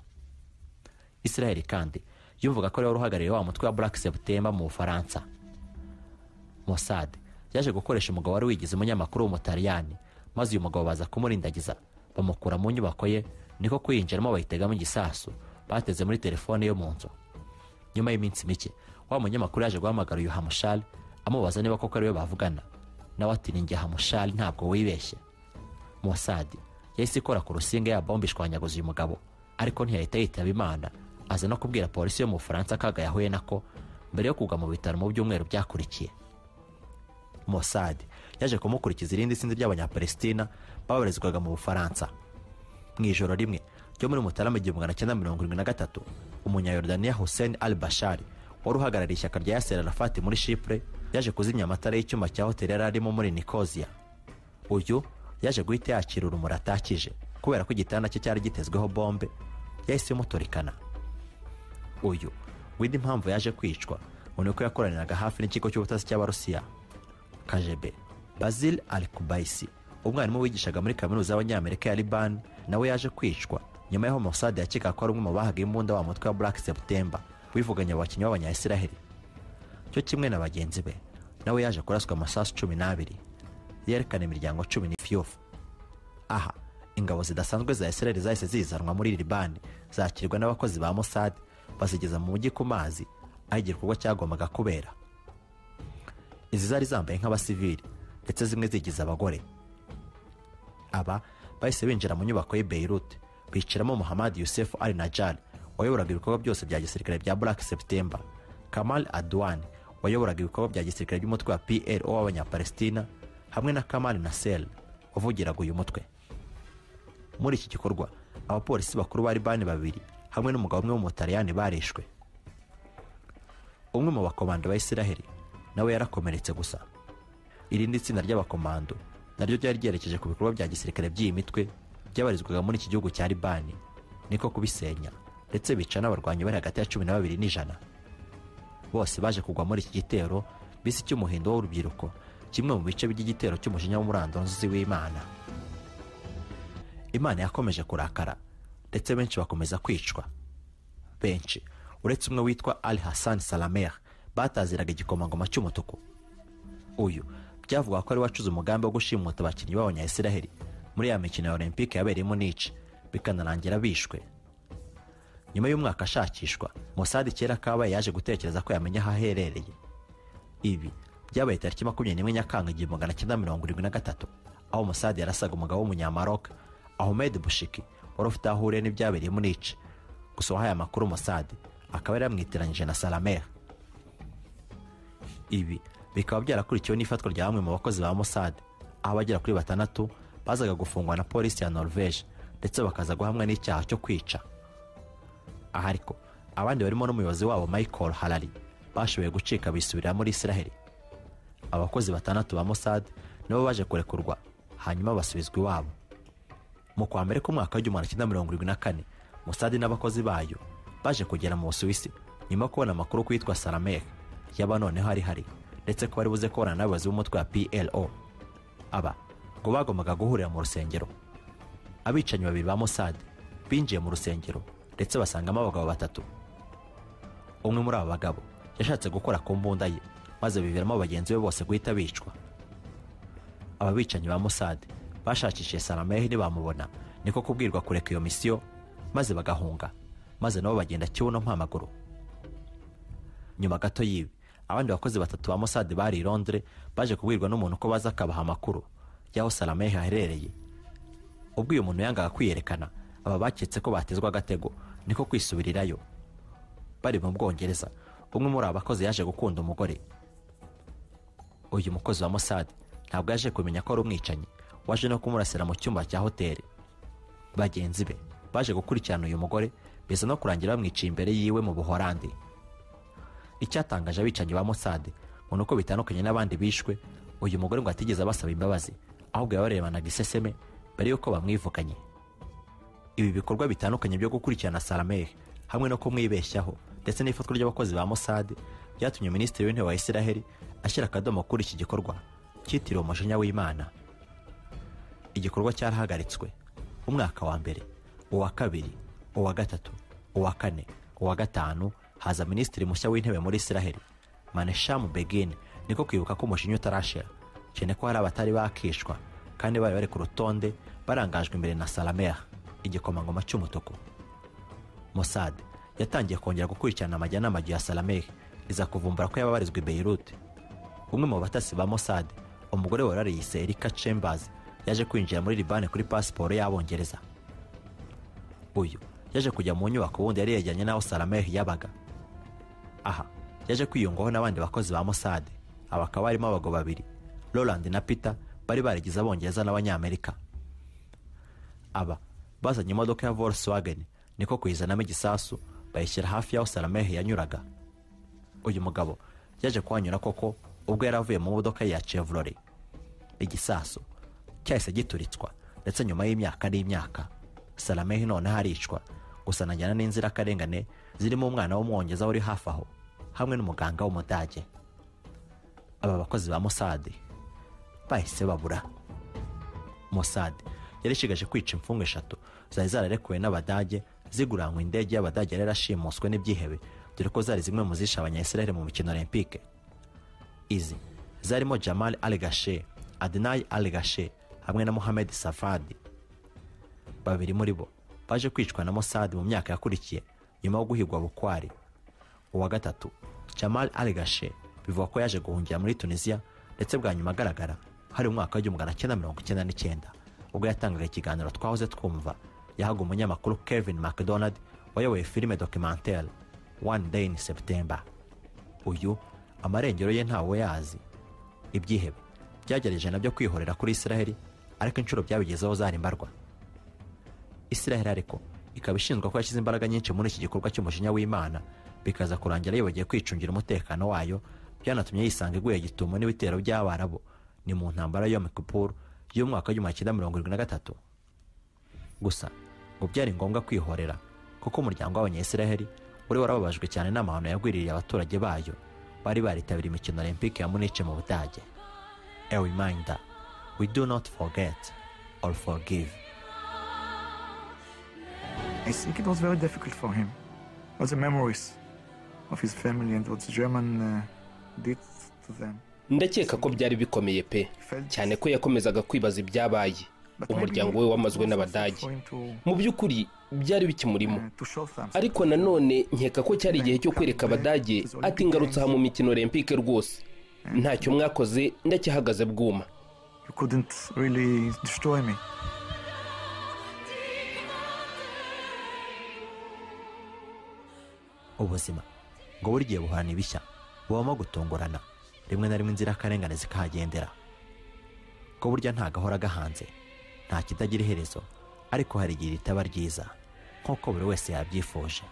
israel kandi yumvaga ko ari we wari uhagarariye wa mutwe wa black september mu bufaransa mosad yaje gukoresha umugabo wari wigize umunyamakuru w'umutaliyani maze uyu mugabo baza kumurindagiza bamukura mu nyubako ye niko kuyinjiramo bayitegamo igisasu bateze muri telefone yo mu nzu nyuma y'iminsi mike wa munyamakuru yaje guhamagara uyu hamushari amubaza niba koko ariwe bavugana nawe ati ni njye hamushari ntabwo wibeshye mosadi yahise ikora ku rusinga ya bombe ishwanyaguza uyu mugabo ariko ntiyahita yitaba imana aza no kubwira polisi yo mu bufaransa akaga yahuye nako mbere yo kugwa mu bitaro mu byumweru byakurikiye mosadi yaje kumukurikiza irindi sinzi ry'abanyapalestina babarizwaga mu bufaransa mu ijoro rimwe ryo muri mutarama igihumbi magana cyenda mirongo irindwi na gatatu umunyayorodaniya hussein al bashari wari uhagarariye ishyaka rya yasser arafat muri shipure yaje kuzimya amatara y'icyumba cya hoteli yari arimo muri nikozia uyu yaje guhita yakira urumuri atakije kubera ko igitanda cye cyari gitezweho bombe yahise imuturikana uyu wenda impamvu yaje kwicwa ngo ni uko yakoraniraga hafi n'ikigo cy'ubutasi cy'abarusiya kajebe bazil al kubayisi umwarimu wigishaga muri kaminuza y'abanyamerika ya libani nawe yaje kwicwa nyuma y'aho mosadi yakekaga ko ari umwe mu bahaga imbunda wa mutwe wa black september wivuganya abakinnyi b'abanyayisiraheli cyo kimwe na bagenzi be nawe yaje kuraswa amasasu cumi n'abiri yerekana imiryango cumi n'ifyofu aha ingabo zidasanzwe za isiraheli zahise zizanwa muri libani zakirwa n'abakozi ba mosadi bazigeza mu mujyi ku mazi aho igikorwa cyagombaga kubera izi zari zambaye nk'abasivili ndetse zimwe zigize abagore aba bahise binjira mu nyubako y'i beirut bicaramo muhammad yusefu ali najari wayoboraga ibikorwa byose bya gisirikare bya black september kamal adwan wayoboraga ibikorwa bya gisirikare by'umutwe wa plo w'abanyapalestina hamwe na kamal nasser wavugiraga uyu mutwe muri iki gikorwa abapolisi bakuru bari bane babiri hamwe n'umugabo umwe w'umutaliyani barishwe umwe mu bakomando ba isiraheli nawe yarakomeretse gusa irindi tsinda ry'abakomando naryo ryari ryerekeje ku bikorwa bya gisirikare by'iyi mitwe byabarizwaga muri iki gihugu cya libani niko kubisenya ndetse bica n'abarwanyi bari hagati ya cumi na babiri n'ijana bose baje kugwa muri iki gitero bisi cy'umuhindo w'urubyiruko kimwe mu bice by'igitero cy'umujinya w'umuranduzi w'imana imana yakomeje kurakara ndetse benshi bakomeza kwicwa benshi uretse umwe witwa ali hassan salamer bataziraga igikomangoma cy'umutuku uyu byavuga ko ari wacuze umugambi wo gushimuta abakinnyi b'abanyayisiraheli muri ya mikino ya olympique yabereyemo nici bikanarangira bishwe nyuma y'umwaka ashakishwa musadi kera kabaye yaje gutekereza ko yamenya aho aherereye ibi byabaye tariki makumyabiri n'imwe nyakanga igihumbi magana cyenda mirongo irindwi na gatatu aho musadi yarasaga umugabo w'umunyamaroka ahomed bushiki wari ufite aho ahuriye n'ibyabereye muri ici gusa wahaye amakuru musade akaba yari yamwitiranyije na salamera ibi bikaba byarakurikiwe n'ifatwa rya bamwe mu bakozi ba musade aho abagera kuri batandatu bazaga gufungwa na polisi ya norvege ndetse bakaza guhamwa n'icyaha cyo kwica aha ariko abandi barimo n'umuyobozi wabo michael harari bashoboye gucika bisubirira muri israheli abakozi batandatu ba mossad nabo baje kurekurwa hanyuma basubizwa iwabo mu kwa mbere k'umwaka w'igihumbi kimwe na mirongo irindwi na kane mossad n'abakozi bayo baje kugera mu busuwisi nyuma yo kubona amakuru ku yitwa saramek yaba noneho ari hari ndetse ko bari buze kubona n'abayobozi b'umutwe wa plo aba ngo bagombaga guhurira mu rusengero abicanyi babiri ba mossad binjiye mu rusengero ndetse basangamo abagabo batatu umwe muri abo bagabo yashatse gukora ku mbunda ye maze biviramo bagenzi be bose guhita bicwa aba bicanyi ba mossad bashakishije saramehe ntibamubona niko kubwirwa kureka iyo misiyo maze bagahunga maze nabo bagenda kibuno mpamaguru nyuma gato y'ibi abandi bakozi batatu ba mossad bari i londres baje kubwirwa n'umuntu ko baza akabaha amakuru y'aho saramehe aherereye ubwo uyu muntu yangaga kwiyerekana aba baketse ko batezwa agatego niko kwisubirirayo bari mu bwongereza umwe muri aba bakozi yaje gukunda umugore uyu mukozi wa mossad ntabwo yaje kumenya ko ari umwicanyi waje no kumurasira mu cyumba cya hoteli bagenzi be baje gukurikirana uyu mugore biza no kurangira bamwiciye imbere yiwe mu buhorandi icyatangaje abicanyi ba mossad ngo ni uko bitandukanye n'abandi bishwe uyu mugore ngo atigeze abasaba imbabazi ahubwo yabarebanaga iseseme mbere y'uko bamwivuganye ibi bikorwa bitandukanye byo gukurikirana sarameh hamwe no kumwibeshyaho ndetse n'ifatwa ry'abakozi ba mossad byatumye minisitiri w'intebe wa israheli ashyira akadomo kuri iki gikorwa cyitiriwe umujinya w'imana igikorwa cyarahagaritswe umwaka wa mbere uwa kabiri uwa gatatu uwa kane uwa gatanu haza minisitiri mushya w'intebe muri israheli maneshamu begin niko kwibuka ko umushinyo utarashira cyane ko hari abatari bakishwa kandi bari bari ku rutonde barangajwe imbere na salameya igikomangoma cy'umutuku mossad yatangiye kongera gukurikirana amajyanama ya salameya iza kuvumbura ko yababarizwa i beirut umwe mu batasi ba mossad umugore wari ariyise erika chambers yaje kwinjira muri libani kuri pasiporo y'abongereza uyu yaje kujya mu nyubako ubundi yari yegeranye n'aho sarameri yabaga aha yaje kwiyungaho n'abandi bakozi ba mossad aba bakaba barimo abagabo babiri roland na peter bari barigize abongereza n'abanyamerika aba bazanye imodoka ya volkswagen niko kuyizanamo igisasu bayishyira hafi y'aho sarameri yanyuraga uyu mugabo yaje kuhanyura koko ubwo yari avuye mu modoka ya chevrolet igisasu cyahise gituritswa ndetse nyuma y'imyaka n'imyaka salamehi noneho aricwa gusa anajyana n'inzirakarengane zirimo umwana w'umwongeza uri hafi aho hamwe n'umuganga w'umudage aba bakozi ba mossad bahise babura mossad yari ishigaje kwica imfungwa eshatu zari zararekuwe n'abadage ziguranywe indege y'abadage yari yarashimuswe n'ibyihebe dore ko zari zimwe mu zishe abanyayisiraheli mu mikino olympique izi zarimo jamal al gashe adenayi al gashe hamwe na muhamed safadi babiri muri bo baje kwicwa na mossad mu myaka yakurikiye nyuma yo guhigwa bukwari uwa gatatu jamal al gashe bivugwa ko yaje guhungira muri tunisiya ndetse bwa nyuma agaragara hari umwaka w'igihumbi magana cyenda mirongo icyenda n'icyenda ubwo yatangaga ikiganiro twahoze twumva yahaga umunyamakuru kevin mcdonald wayoboye filime documentaire one day in september uyu amarengero ye ntawe yazi ibyihebe byagerageje nabyo kwihorera kuri israheli ariko inshuro byabigezeho zari mbarwa israheli ariko ikaba ishinzwe ko yashyize imbaraga nyinshi muri iki gikorwa cy'umushinya w'imana bikaza kurangira yibagiwe kwicungira umutekano wayo byanatumye yisanga iguye gitumo n'ibitero by'abarabu ni mu ntambara yo mikupuru y'umwaka w'igihumbi cyenda mirongo irindwi na gatatu gusa ngo byari ngombwa kwihorera kuko umuryango w'abanyayisiraheli wari warababajwe cyane n'amahano yagwiririye abaturage bayo bari baritabiriye imikino olympique ya munice mu budage a reminder we do not forget or forgive I think it was very difficult for him. All the memories of his family and what the German uh, did to them. ndakeka ko byari bikomeye pe cyane ko yakomezaga kwibaza ibyabaye umuryango we wamazwe n'abadage mu by'ukuri byari bikimurimo ariko nanone nkeka ko cyari igihe cyo kwereka abadage ati ngarutse aha mu mikino olympique rwose ntacyo mwakoze ndacyahagaze bwuma You couldn't really destroy me. ubuzima ngo buri gihe buhorana ibishya bubamo gutungurana rimwe na rimwe inzirakarengane zikahagendera ngo burya ntagahora gahanze nta kitagira iherezo ariko hari igihe ritaba ryiza nk'uko buri wese yabyifuje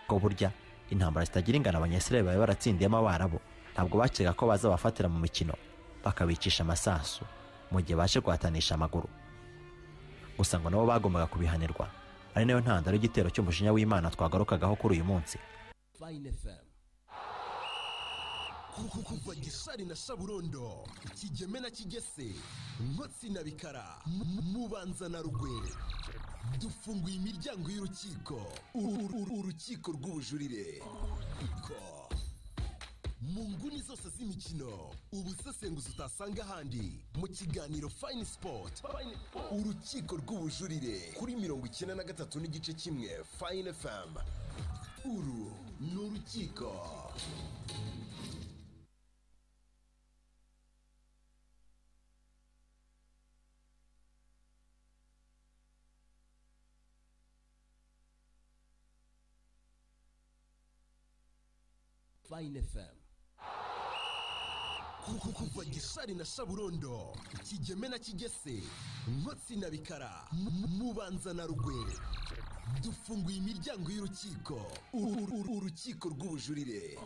ko burya intambara zitagira ingano abanyasirayeli bari baratsindiyemo abarabo ntabwo bakeka ko bazabafatira mu mikino bakabicisha amasasu mu gihe baje guhatanisha amaguru gusa ngo nabo bagombaga kubihanirwa ari nayo ntandaro y'igitero cy'umujinya w'imana twagarukagaho kuri uyu munsi kuko kuva gishari na shaburondo kigeme na kigese nkotsi na bikara mu- mubanza na rugwe dufunguye imiryango y'urukiko Uru- uru- urukiko rw'ubujurire Ko. mu nguni zose z'imikino ubusesenguzi utasanga ahandi mu kiganiro fayini sipoti urukiko rw'ubujurire kuri mirongo icyenda na gatatu n'igice kimwe fayini efamu uru ni urukiko kuko kuva gishari na shaburondo kigeme na kigese nkotsi na bikara mu- mubanza na rugwe dufunguye imiryango y'urukiko Uru- uru- urukiko rw'ubujurire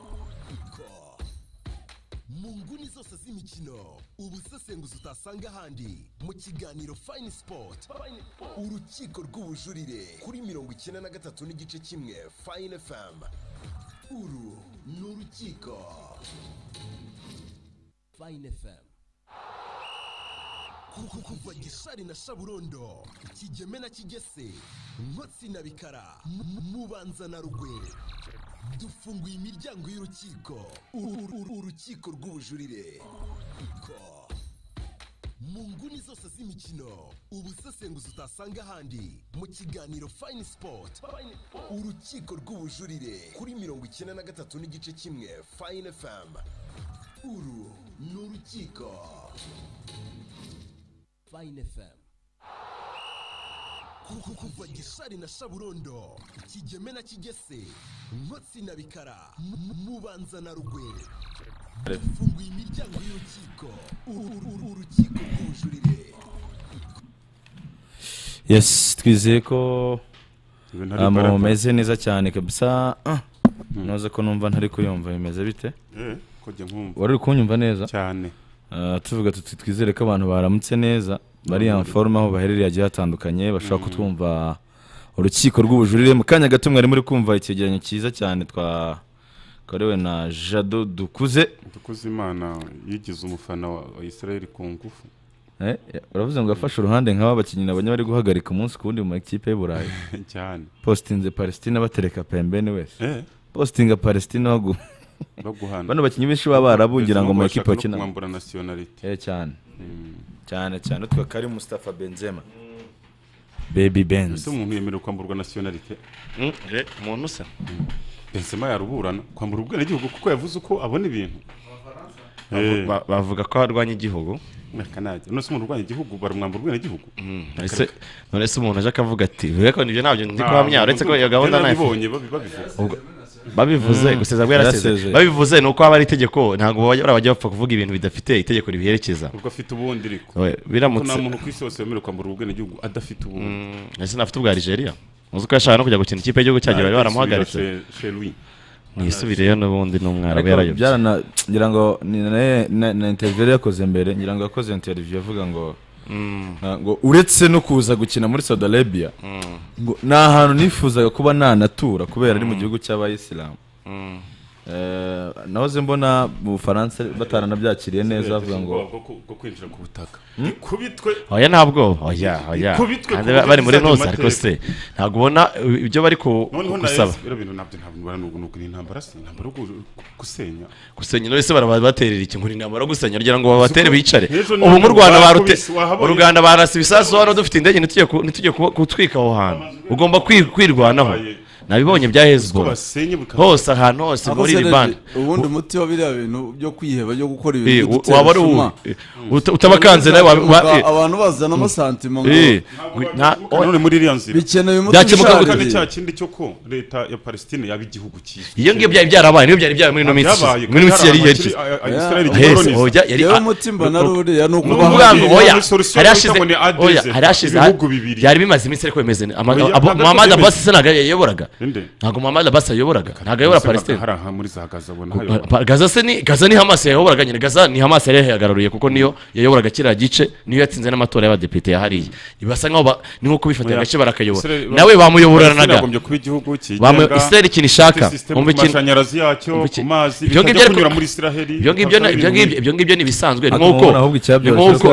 Ko. mu nguni zose z'imikino ubusesenguzi utasanga ahandi mu kiganiro fayini sipoti urukiko rw'ubujurire kuri mirongo icyenda na gatatu n'igice kimwe fayini efamu uru ni urukiko kuko kuva gishari na shaburondo kigeme na kigese nkotsi na bikara mu- mu- mubanza na rugwe dufunguye imiryango y'urukiko Uru- uru- urukiko rw'ubujurire Ko. mu nguni zose z'imikino ubusesenguzi utasanga ahandi mu kiganiro fayini sipoti urukiko rw'ubujurire kuri mirongo icyenda na gatatu n'igice kimwe fayini efamu uru ni urukiko kuko kuva gishari na shaburondo kigeme na kigese nkotsi na bikara mu- mubanza na rugwe dufunguye imiryango y'urukiko Uru- uru- urukiko rw'ubujurire yes twizeye ko ah, mumeze neza cyane kabisa ah, noza ko numva ntari kuyumva bimeze bite kujya nkumva wari uri kunyumva neza cyane Ah, tuvuga tuti twizere ko abantu baramutse neza bari anforoma aho baherereye hagiye hatandukanye bashobora kutwumva urukiko rw'ubujurire mu kanya gato mwari muri kumva icyegeranyo cyiza cyane twakorewe na jado dukuze dukoze imana yigize umufana wa wa Israel ku ngufu Eh, uravuze ngo afashe uruhande nk'aba bakinnyi nabo bari guhagarika umunsi ku wundi mu makipe y'u Burayi cyane positinze palestina batereka pembeni wese Eh. positinga palestina bagu baguhana bano bakinnyi benshi baba barabungira ngo mu Ndetse makipe bashaka no bakina kumwambura nationality Eh, cyane cyane cyane utwo kari Mustafa Benzema baby benz ese umuntu yemerewe kwamburwa nationality umuntu usa Benzema yaruburana kwambura ubwenegihugu kuko yavuze uko abona ibintu Eh. Ba- bavuga ko arwanya igihugu Akanajya. None se umuntu urwanya igihugu baramwambura ubwenegihugu Ese- none se umuntu aje akavuga ati "Bebe ko nibyo ntabyo ndi Nta- kuhamya uretse ko iyo gahunda Byo nta nabibonye babi- babivuze Ubwo- babivuze guseza bwo yaraseze Yarasezeye. babivuze ni uko haba ari itegeko ntabwo bajya- bajya bapfa kuvuga ibintu bidafite itegeko ribiherekeza ubwo afite ubundi ariko We- biramutse- Kuko nta muntu ku isi hose wemerewe kwambura ubwenegihugu adafite ubundi ese nafite ubwa Algeria uzi ko yashaka no kujya gukina ikipe y'igihugu cyacu bari baramuhagaritse mwisubireyo n'ubundi ni umwarabu yarayobye ngira ngo ni na- na- na interview yari yakoze mbere ngira ngo yakoze interview avuga ngo ah, ngo uretse no kuza gukina muri Saudi Arabia ngo ni ahantu nifuzaga kuba nanatura kubera ari mu gihugu cy'abayisilamu Eh, nahoze mbona mu Bufaransa bataranabyakiriye neza bavuga ngo bwo kwinjira ku butaka ikubitwe oya nta bwoba oya oya Ikubitwe ku Kandi buryo bari muri bizajya mu noza ariko mateka. se ntabwo ubona uh, ibyo bari ku- noneho na gusaba biriya bintu ntabyo ntabwo nubara n'ubwo n'ubwo ni intambara se intambara yo gu- gusenya gusenya none se barabaterera iki nkuri intambara yo gusenya kugira ngo babatere bicare Ejo ubu mu nijoro Rwanda barute barakubise, wahabonye- mu Rwanda barasa ibisasu hano dufite indege ntitujye ku- ntitujye kuba- gutwika aho hantu ugomba kwi- kwirwanaho nabibonye bya ko hezbollah basenye bukaba hose ahantu hose muri iri bande ubundi umuti wa biriya bintu byo kwiheba byo gukora Eh, ibintu wa- bidutera waba ari uwuhe? isuma. Eh, uta- utabakanze nawe wa- wa- eh, abantu bazanamo santima ngo eh, nta- Kandi none muri iriya nzira bikeneye umuti Byakemuka ushaririye. kandi cya kindi cyo ko leta ya palestine yaba igihugu cyiza iyo ngiyo byari byarabaye niyo byari byarabaye muri ino minsi ishize. muri ino minsi yari yerekeza Ahese, oya, yari- yewe ah, umutima na ruriya ni Ni ukuvuga ukubaha ngo- Ubwangu, oya, Muri solution hari bahita hashize- ngo ni oya, adresse. hari hashize- Ibihugu bibiri. byari bimaze iminsi ariko bimeze Oya, ntabwo muhamadi byemeze. abasi se ntabwo yayoboraga ntabwo muhamadi abasi yayoboraga ntabwo ayobora palestine hari aha muri za gaza abona Pa- pa- gaza se ni gaza ni hamasi yayoboraga nyine gaza ni hamasi yari yahagarariye kuko niyo yayoboraga kiriya gice niyo yatsinze n'amatora y'abadepite yahariye basa nk'aho ba- ni nko kubifatira agace barakayobora nawe bamuyoboranaga bagombye kuba igihugu Bamu- Israel ikintu ishaka mu Wumva ikintu- mashanyarazi yacyo wumva ku iki- mazi Ibyo ngibyo bitajya ariko- kunyura muri israheli ibyo ngibyo ni- ibyo ngibyo- ibyo ngibyo ni ibisanzwe ni nk'uko ni nk'uko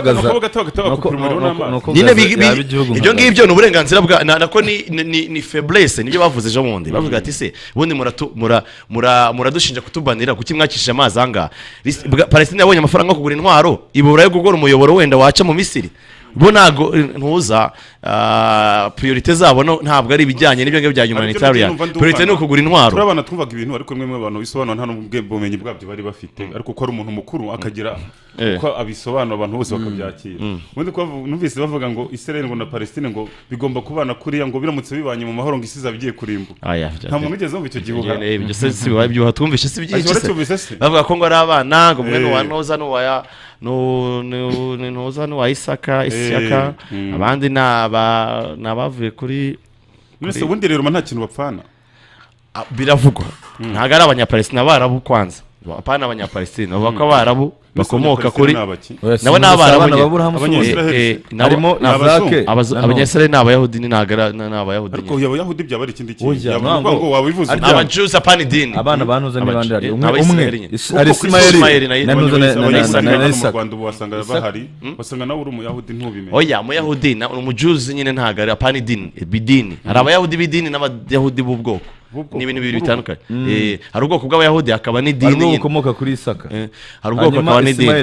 nyine bi- bi- ibyo ngibyo ni uburenganzira bwa na- nako ni- ni- ni ni feblesse nibyo bavuze ejo bundi bavuga ati se ubundi muratu- mura- mura- muradushinja kutubanira kuki mwakishije amazi angaha Ris- bwa- palestine yabonye amafaranga yo kugura intwaro ibura yo gukora umuyoboro wenda waca mu misiri bo ntabwo ntuza ah, priorite zabo no- ntabwo ari ibijyanye n'ibyo ngibyo bya humanitarian priorite ni ukugura intwaro turi abana twumvaga ibintu ariko rimwe rimwe abantu bisobanura nta n'ubwe- bumenyi bwabyo bari bafite ariko ko ari umuntu mukuru akagira Eh. uko abisobanura abantu bose bakabyakira Mm. ubundi ko bavu- numvise bavuga ngo israel ngo na palestine ngo bigomba kubana kuriya ngo biramutse bibanye mu mahoro ngo isi izaba igiye kurimbuka Aya, nta muntu wigeze wumva icyo gihuha Eh, ibyo se si bibaye ibyuha twumvise si byinshi Ati, se waracyumvise se? bavuga ko ngo ari abana ngo umwe Eh. ni uwa ntoza n'uwaya ntoza n'uwa isaka isaka Mm. abandi ni aba- ni abavuye kuri mwese ubundi rero nta kintu bapfana Ah, biravugwa ntabwo ari abanyapalestina abarabu kwanza apana abanyapalestina bavuga ko abarabu bakomoka kuri nabo ni abarabu nyine. Eh, eh, nabo- nabo- Abazu- abanyayisraeli ni abayahudi ni ntabwo ari- ni abayahudi ariko nyine. abayahudi byaba ari ikindi kintu Ujya, Yavuga ntabwo- ngo wabivuze Ariko- Abajews apana idini. abana banuze Abaje- n'abandi hari eh, umwe umwe Abayisraeli nyine. Is- Uko ari kuri Ismaili na- isimayeli na nuza na- na- na- na- na abanyayisraeli mu isaka rwanda ubu wasanga bahari wasanga nawe uri umuyahudi ntubimenye oya muyahudi na umujuzi nyine ntabwo ari apana idini bidini hari abayahudi b'idini n'abayahudi b'ubwoko ni ibintu bibiri bitandukanye Mm. Eh, hari ubwoko bw'abayahudi hakaba n'idini Hari ubwoko nyine. bukomoka kuri Isaka. Eh, hari ubwoko hakaba n'idini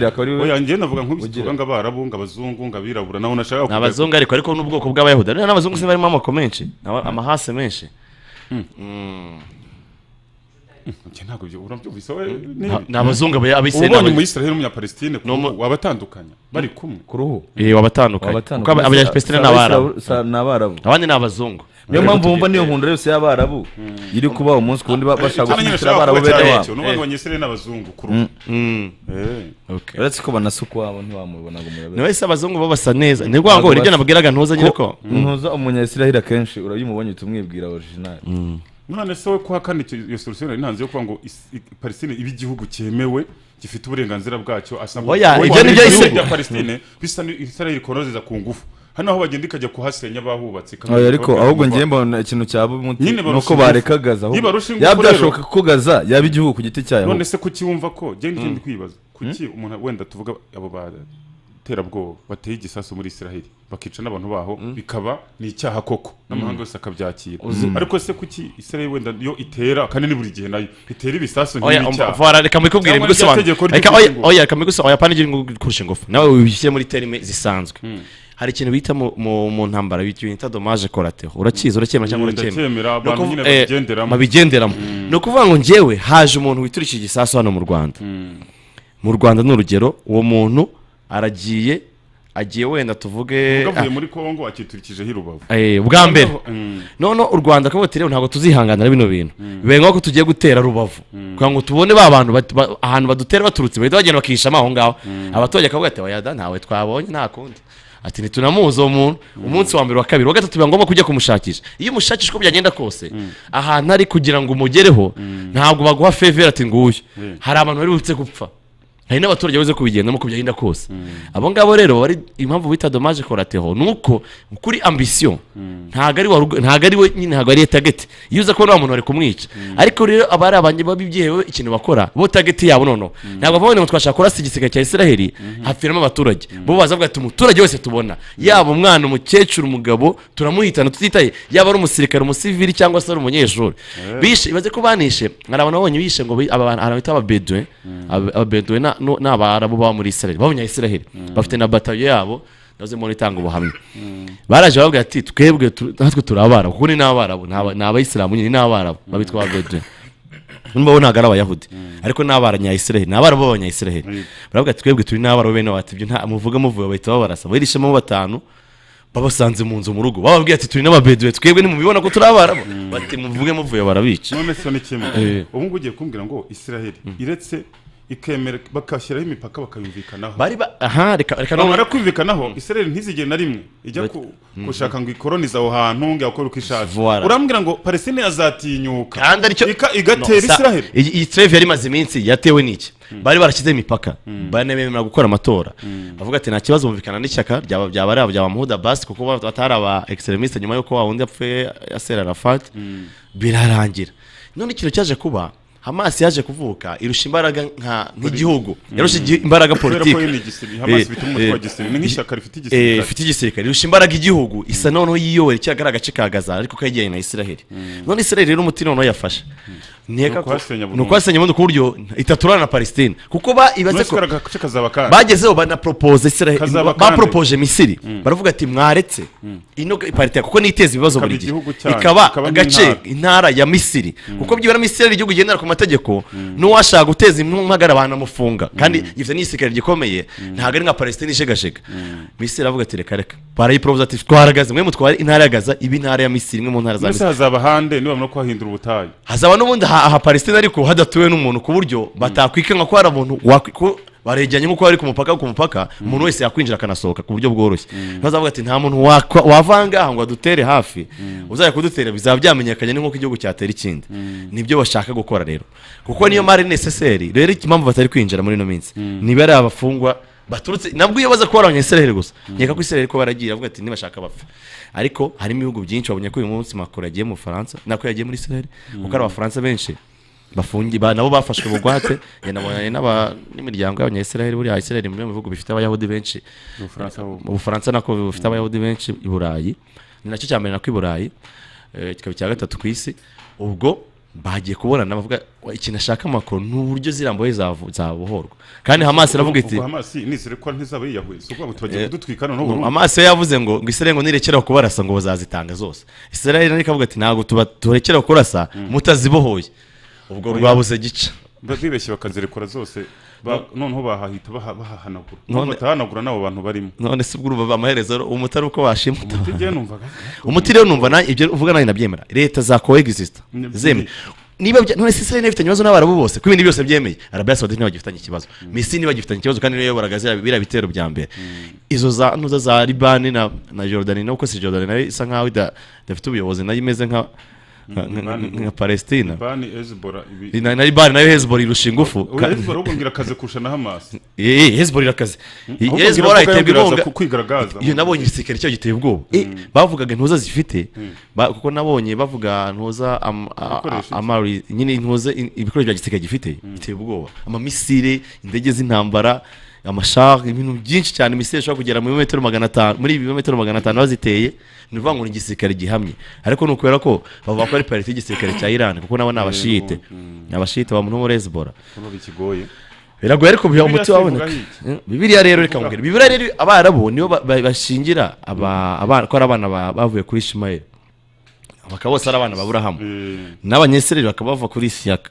oya njye navuga nk'ubisituka ngo abarabu ngo abazungu ngo abirabura naho nashaka ni abazungu ariko ariko n'ubwoko bw'abayahudi Ariko n'abazungu se barimo amoko menshi aba- amahase menshi Mm. njye ntabwo byo urabyumvise we Na- ni abazungu, aba- abisiraeli ubonye n'aba- umuyisiraheli n'umunyapalestine ku ruhu, wabatandukanya bari kumwe ku ruhu Eh, wabatandukanye kuko aba- abanyapesitine ni abarabu ni abarabu abandi ni abazungu niyo mpamvu bumva niyo nkundura yose y'abarabu iri kuba umunsi ku wundi ba- bashaka Cyane nyine gushyigikira ushobora abarabu kuba bene cyaracyo, wabo n'ubundi abanyayisiraheli n'abazungu ku ruhu. uretse ko banasuka iwabo ntiwamubona ngo murabere nawe se abazungu bo basa neza ni ukuvuga ngo nibyo nabwiraga ntuza nyine ko Mm. ntuza umunyayisiraheli akenshi urabimubonye uhita umwibwira original none se we kuha kandi icyo- iyo solution yari ntanze yo kuvuga ngo is- i- palestine iba igihugu cyemewe gifite uburenganzira bwacyo asanga Oya, Kuko ibyo ni byo ibihugu isi- bya palestine bisa ni israel ikorozeza ku ngufu hano aho bagenda ikajya kuhasenya bahubatse Oya, ariko ahubwo ngiye mbona ikintu cyaba umuti Nyine ni barusha uko ingufu. bareka gaza ahubwo. Nibarusha ingufu yaba rero- byashoboka ko gaza yaba igihugu ku giti cyayo none ahubwo. se kuki wumva ko njye Mm. njye ndi kwibaza kuki umuntu wenda tuvuga abo baterabwoba bateye igisasu muri israel bakica n'abantu baho bikaba ni icyaha koko n'amahanga yose akabyakira Uzi- ariko se kuki israel wenda yo itera kandi ni buri gihe nayo itera ibisasu oya ntibicyaha vara reka mbikubwire Cyangwa rya mbigusobanure tegeko reka oya ry'ubugingo. oya reka mbigusobanure oya panige kurusha ingufu nawe wibishyire muri terime zisanzwe hari ikintu bita mu, mu, mu ntambara bita dommage collateral urakizi uracyemera cyangwa Mm, ndacyemera, uracyemera abantu nyine babigenderamo. babigenderamo ni ukuvuga ngo njyewe haje umuntu witurishije igisasu hano mu Rwanda mu Rwanda ni urugero uwo muntu aragiye agiye wenda tuvuge Ubwo avuye ah, muri congo akiturikijeho i rubavu Eh, ubwa mbere Mm. noneho u rwanda akavuga ati rero ntabwo tuzihanganira bino bintu Mm. bibaye nk'uko tugiye gutera rubavu Mm. kugira ngo tubone ba bantu bat- ba- ahantu badutera baturutse bahita bagenda bakihishamo aho ngaho Mm. abaturage akavuga ati wayada ntawe twabonye nta kundi ati ntitunamuzi uwo muntu umunsi wa mbere wa kabiri wa gatatu biba ngombwa kujya kumushakisha iyo umushakisha uko byagenda kose ahantu ari kugira ngo umugereho ntabwo baguha fevere ati nguyu Mm. hari abantu bari butse gupfa hari n'abaturage babuze kubigendamo uko byagenda kose abo ngabo rero bari impamvu bita dommage collateral ni uko kuri ambisiyo ntabwo ari wa rugo- ntabwo ari we nyine ntabwo ari tageti iyo uza kubona wa muntu bari kumwica ariko rero aba ari abanye babibyehewe ikintu bakora bo tageti yabo noneho ntabwo bavuga ngo twashaka kurasa igisiga cya israheli hapfiramo abaturage bo baza bavuga ati umuturage wese tubona yaba umwana umukecuru umugabo turamuhitana tutitaye yaba ari umusirikare umusivili cyangwa se ari umunyeshuri Eh. bishe ibaze ko banishe hari abantu babonye bishe ngo bi- aba bantu abantu bita ababeduwe Aba- ababeduwe na- no- ni abarabu baba muri israheli babonye israheli bafite na batayo yabo nazo mbona itanga ubuhamya baraje bavuga ati twebwe tu- natwe turi abarabu kuko ni n'abarabu ni aba- ni abayisilamu nyine ni n'abarabu babitwa ababeduwe nubwo bo ntabwo ari abayahudi ariko ni abanyayisiraheli ni abarabu b'abanyayisiraheli baravuga ati twebwe turi n'abarabu bene wacu ibyo nta muvuga muvuye bahita babarasa barishemo batanu babasanze mu nzu mu rugo bababwiye ati turi n'ababeduwe twebwe ntimubibona ko turi abarabu bati muvuge muvuye barabica none se ni kimwe Eh. ubu ngubu ugiye kumbwira ngo israel iretse ikemera bakashyiraho imipaka bakayumvikanaho Bari ba- aha, reka- reka bamara none- kumvikanaho israel ntizigere na rimwe ijya ku- Mhm. gushaka ngo ikoronize aho hantu ngo yakore uko ishatse Voilà. urambwira ngo palestine yazatinyuka kandi aricyo Ika- igatera No, sa- israel iyi iyi treve yari imaze iminsi yatewe n'iki bari barashyizeho imipaka bane bemerewe gukora amatora bavuga ati nta kibazo bumvikana n'ishyaka ryaba ryaba ari ryaba muhuda basi kuko ba- batari aba ekiseremisite nyuma y'uko wa wundi yapfuye yasera arafati birarangira none ikintu cyaje kuba Hamas yaje kuvuka irusha imbaraga nka- nk'igihugu yarusha igi- imbaraga Kubera ko politiki yo ni igisirikare. Hamas ifite umutwe wa gisirikare. Ni nk'ishyaka rifite igisirikare. ifite igisirikare irusha imbaraga igihugu isa noneho yiyobora icyagara agace ka gaza ariko kegeranye na israel none israel rero umuti noneho yafashe Ni Nkeka ko- ukwasenya burundu. ni ukwasenya burundu ku buryo itaturana na palestine kuko ba- ibaze ko Mwese agace kazaba kandi. bagezeho banapropose israel Kazaba kandi. bapropose misiri baravuga ati mwaretse ino parite kuko niteza ibibazo Ikaba buri gihe igihugu cyanyu, ikaba ikaba agace n'intara. intara ya misiri kuko byibura misiri igihugu gendera ku mategeko n'uwashaka guteza impamagara banamufunga kandi gifite n'igisirikare gikomeye ntabwo ari nka palestine ishegashega misiri aravuga ati reka reka barayiporoza ati twaragaze mwe mutware intara ya gaza iba intara ya misiri imwe mu ntara za mbese misiri hazaba hande niba no kuhahindura ubutayu hazaba n'ubundi aha aha palestine ariko hadatuwe n'umuntu ku buryo batakwikanga ko hari umuntu wakwi- ko baregeranye nk'uko bari ku mupaka ku mupaka umuntu wese yakwinjira akanasohoka ku buryo bworoshye bazavuga ati nta muntu wakwa- wavanga aha ngo adutere hafi uzajya kudutera bizaba byamenyekanye ni nk'uko igihugu cyatera ikindi nibyo bashaka gukora rero kuko niyo mari necessary rero impamvu batari kwinjira muri ino minsi niba ari abafungwa baturutse nabwo iyo baza kuba ari abanyayisiraheli gusa nkeka ko isiraheli ko baragiye avuga ati nibashaka bapfa ariko harimo ibihugu byinshi babonye ko uyu munsi makuru yagiye mu bufaransa nako yagiye muri isiraheli kuko hari abafaransa benshi bafungi ba- nabo bafashwe bugwate yanabonanye n'aba- n'imiryango y'abanyayisiraheli buriya isiraheli mu bihugu bifite abayahudi benshi Mu Bufaransa ho. mu bufaransa nako bufite abayahudi benshi i burayi ni nacyo cya mbere nako i burayi eh, kikaba icya gatatu ku isi ubwo bagiye kuburana bavuga "Wa, ikintu ashaka makuru ni uburyo ziriya mbohe zavu- zabohorwa kandi hamas iravuga iti Ubwo hamas nizere ko ntizaba yiyahuye si ukuvuga ngo tubagiye Eh, kudutwika noneho ngo burundu. amaso ye yavuze ngo ngo israel ngo nirekeraho kubarasa ngo bazazitanga zose israel ariko avuga ati ntabwo tuba turekeraho kurasa mutazibohoye ubwo Oya. rwabuze gica Ba- bibeshye bakazirekura zose Ba- noneho bahahita baha- bahahanagura None- none batahanagura n'abo bantu barimo none se ubwo urumva amaherezo umutari uko washimuta Umuti njyewe numvaga- umuti rero numva na- ibyo uvuga nanjye nabyemera leta za coexist Ni- zemye niba bya- none se israel ifitanye ibibazo n'abarabu bose ko ibintu byose byemeye arabiya saudite ntibagifitanye ikibazo misiri ntibagifitanye ikibazo kandi niyo yayoboraga ziriya- biriya bitero bya mbere izo za ntuza za libani na na jordan nubwo si jordan nayo isa nkaho ida- idafite ubuyobozi nayo imeze nka nka- nka- nka- nka palestina Libani, Hezbollah, ibi- na na libani nayo hezbollah irusha ingufu Oya, Hezbollah ahubwo ngira akaze kurusha na hamas Eh, hezbollah irakaze Mm. Ahubwo hezbollah ngira iterwa ko biraza inkunga ku- kwigaragaza. iyo nabonye igisirikare cyayo giteye ubwoba Eh, bavugaga intuza zifite ba- kuko nabonye bavuga ntuza am- a- Ibikoresho a- amari nyine intuza in- ibikoresho bya gisirikare gifite biteye ubwoba amamisire indege z'intambara amashari ibintu byinshi cyane imisire ishobora kugera muri metero magana atanu muri metero magana atanu baziteye ni ukuvuga ngo ni igisirikare gihamye ariko ni ukubera ko bavuga ko ari parite y'igisirikare cya iran kuko nabo ni abashiyite ni abashiyite ba muntu muri hezbollah Urumva bikigoye biragoye ariko biba Bibiliya umuti se ivuga waboneka iki? Eh, bibiliya rero reka Ivuga- mubwira bibiliya rero abarabu nibo ba- ba- bashingira aba- abana- ko ari abana ba- bavuye kuri ishimayeli bakaba bose ari abana ba burahamu n'abanyesireri bakaba bava kuri isiyaka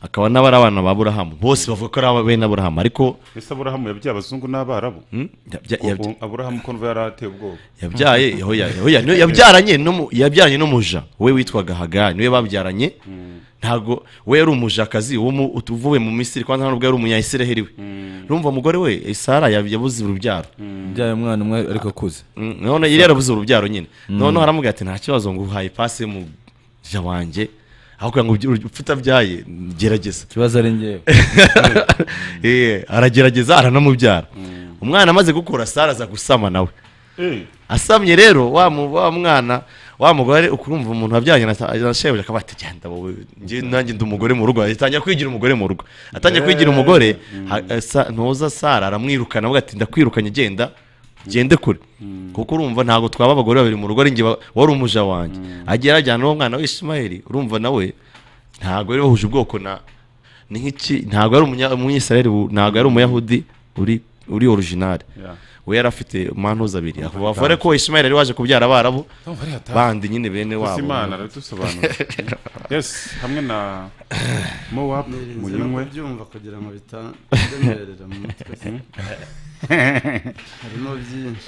akaba n'abari abana ba burahamu bose bavuga ko ari aba- bene aburahamu ariko ese aburahamu yabyaye abazungu n'abarabu yabya- Ko- yabya- aburahamu ko numva yarateye ubwoba yabyaye Yehoya- Yehoya- niwe yabyaranye n'umu- yabyaranye n'umuja we witwaga hagari niwe babyaranye ntabwo we yari umujakazi wo mu- uvuye mu misiri kandi nta nubwo yari umunyayisiraheli we urumva umugore we sara yab- yabuze urubyaro byaye umwana umwe ariko akuze Mm, none yari yarabuze urubyaro nyine Mm. noneho aramubwira ati nta kibazo ngo uhaye pasi mu ja wanjye aho kugira ngo ubyi- upfe utabyaye gerageza ikibazo ari njyewe Eh, aragerageza aranamubyara umwana amaze gukura sara aza gusama nawe Eh. asamye rero wa mu- wa mwana wa mugore ukurumva umuntu wabyaranye na sa- na shebuja akaba ati genda wowe njye- nanjye ndi umugore mu rugo atangira kwigira umugore mu rugo atangira kwigira umugore ha- eh, Sa- ntuza sara aramwirukana avuga ati ndakwirukanye genda gende kure kuko urumva ntabwo twaba abagore babiri mu rugo ari njye wa- wari umuja wanjye agiye arajyana n'uwo mwana w'ishimayeli urumva nawe ntabwo yari wahuje ubwoko na ni nk'iki ntabwo yari umunya- umunyisirayeli bu- ntabwo yari umuyahudi uri uri original Yeah. we yari afite mantuza abiri Urumva bavure ko ishimayeli yari waje kubyara abarabu Urumva ari hatari. bandi nyine bene Gusa wabo imana aradusobanura yes hamwe na mowabu muyinywe byumva kugira ngo bitandemerera mu mutwe se. harimo byinshi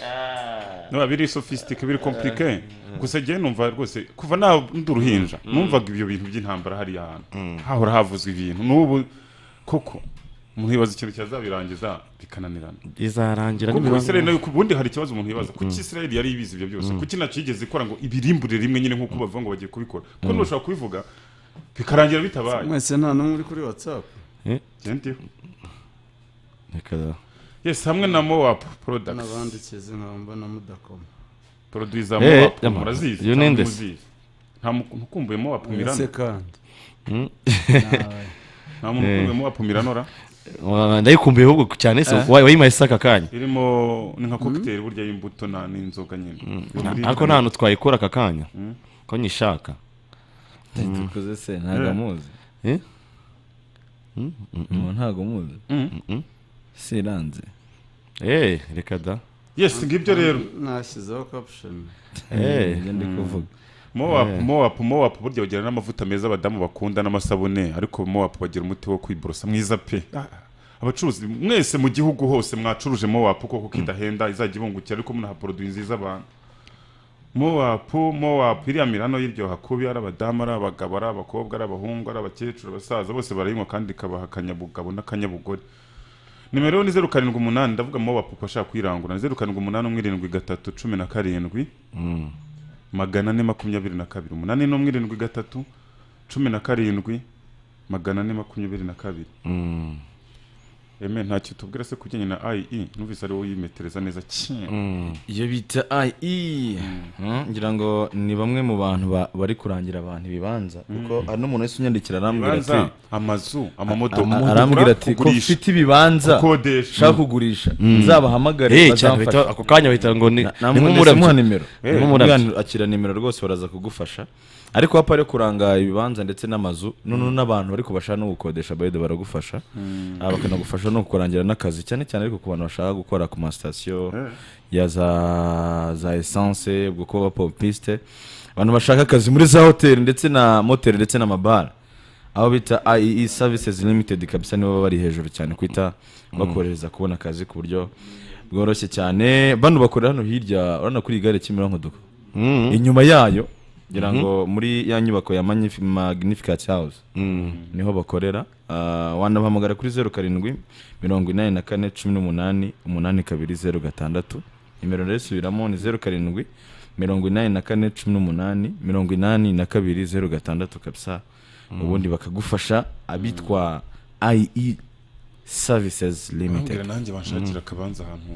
niba biri sofisitike biri komplike gusa njyewe numva rwose kuva na ndi uruhinja numvaga ibyo bintu by'intambara hariya hantu hahora havuzwa ibintu n'ubu koko umuntu yibaza ikintu cyazabirangiza bikananirana izarangira kuko nibibanga- Israel nayo ubundi hari ikibazo umuntu yibaza kuki Mm. Israel yari ibizi ibyo byose Mm. kuki ntacyo yigeze ikora ngo ibirimbure rimwe nyine nk'uko bavuga ngo bagiye kubikora kuko ntibashobora kubivuga bikarangira bitabaye mwese nta n'umwe uri kuri whatsapp Eh? Gentil. Reka- yes hamwe na mowapu products n'abandikizi nkaba mbona mudakoma produit za Eh, mowapu yama. murazizi Iyo cyangwa ninde se? muzizi nta muntu ukumbuye mowapu mirano Uretse kandi. Mm. nta muntu Eh. ukumbuye mowapu mirano ra Wa- ndayikumbuye ahubwo cyane se Eh? wa- wayimaye se aka kanya irimo ni nka cocktail burya y'imbuto na n'inzoga nyine Buri- ariko nta hantu twayikura aka kanya Mm. ko nyishaka Dukoze se ntabwo Eh. amuzi Eh? umuntu ntabwo amuzi siranze Eh, reka da yes ngibyo rero nashyizeho caption Eh. Ibyo ndi kuvuga. mowapu Eh. mowapu mowapu burya bagira n'amavuta meza abadamu bakunda n'amasabune ariko mowapu bagira umuti wo kwiborosa mwiza pe Ah, abacuruzi mwese mu gihugu hose mwacuruje mowapu koko kidahenda izajya ibungukira ariko munaha poroduwi nziza abantu mowapu mowapu iriya mirano y'iryoha kubi ari abadamu ari abagabo ari abakobwa ari abahungu ari abakecuru abasaza bose barayinywa kandi ikabaha akanyabugabo n'akanyabugore nimero ni zeru karindwi umunani ndavuga mowapu ku bashaka kwirangura ni zeru karindwi umunani umwe irindwi gatatu cumi na karindwi Mm. magana ane makumyabiri na kabiri umunani n'umwe irindwi gatatu cumi na karindwi magana ane makumyabiri na kabiri Mm. eme ntacyo tubwira se ku bijyanye na ie numvise ari wowe uyimetereza neza cyane iyo bita IE Mm, ngira ngo ni bamwe mu bantu ba- bari kurangira abantu ibibanza kuko hari n'umuntu wese unyandikira arambwira ati Ibibanza, amazu, amamodoka, Ara- kugura, arambwira ati ko kugurisha, mfite ibibanza gukodesha." ushaka kugurisha Mm. nzabahamagare Eh, cyane bazamfashe." bahita- ako kanya bahita ngo ni- Na- ni namwe nk'umurabyo. ndetse muha nimero Eh. Ni Nk'umurabyo. nk'umwana akira nimero rwose baraza kugufasha ariko hapa ari kuranga ibibanza ndetse n'amazu noneho n'abantu bari kubasha no gukodesha bayede baragufasha Mm. Ah, bakanagufasha no kurangira n'akazi cyane cyane ariko ku bantu bashaka gukora ku masitasiyo Eh. ya za za esanse ubwo kuba bapopiste abantu bashaka akazi muri za hoteli ndetse na moteri ndetse n'amabara aho bita IEE services limited kabisa nibo baba bari hejuru cyane kwita bakorohereza kubona akazi ku buryo bworoshye cyane bano bakorera hano hirya urabona kuri iyi gare Kimironko duko inyuma yayo ngira ngo muri ya nyubako ya Magnif- magnificent house niho bakorera Ah, wanabahamagara kuri zeru karindwi mirongo inani na kane cumi n'umunani umunani kabiri zeru gatandatu nimero rero isubiramo ni zeru karindwi mirongo inani na kane cumi n'umunani mirongo inani na kabiri zeru gatandatu kabisa Mm. ubundi bakagufasha abitwa IE services limited Ambwira nanjye banshakira akabanza ahantu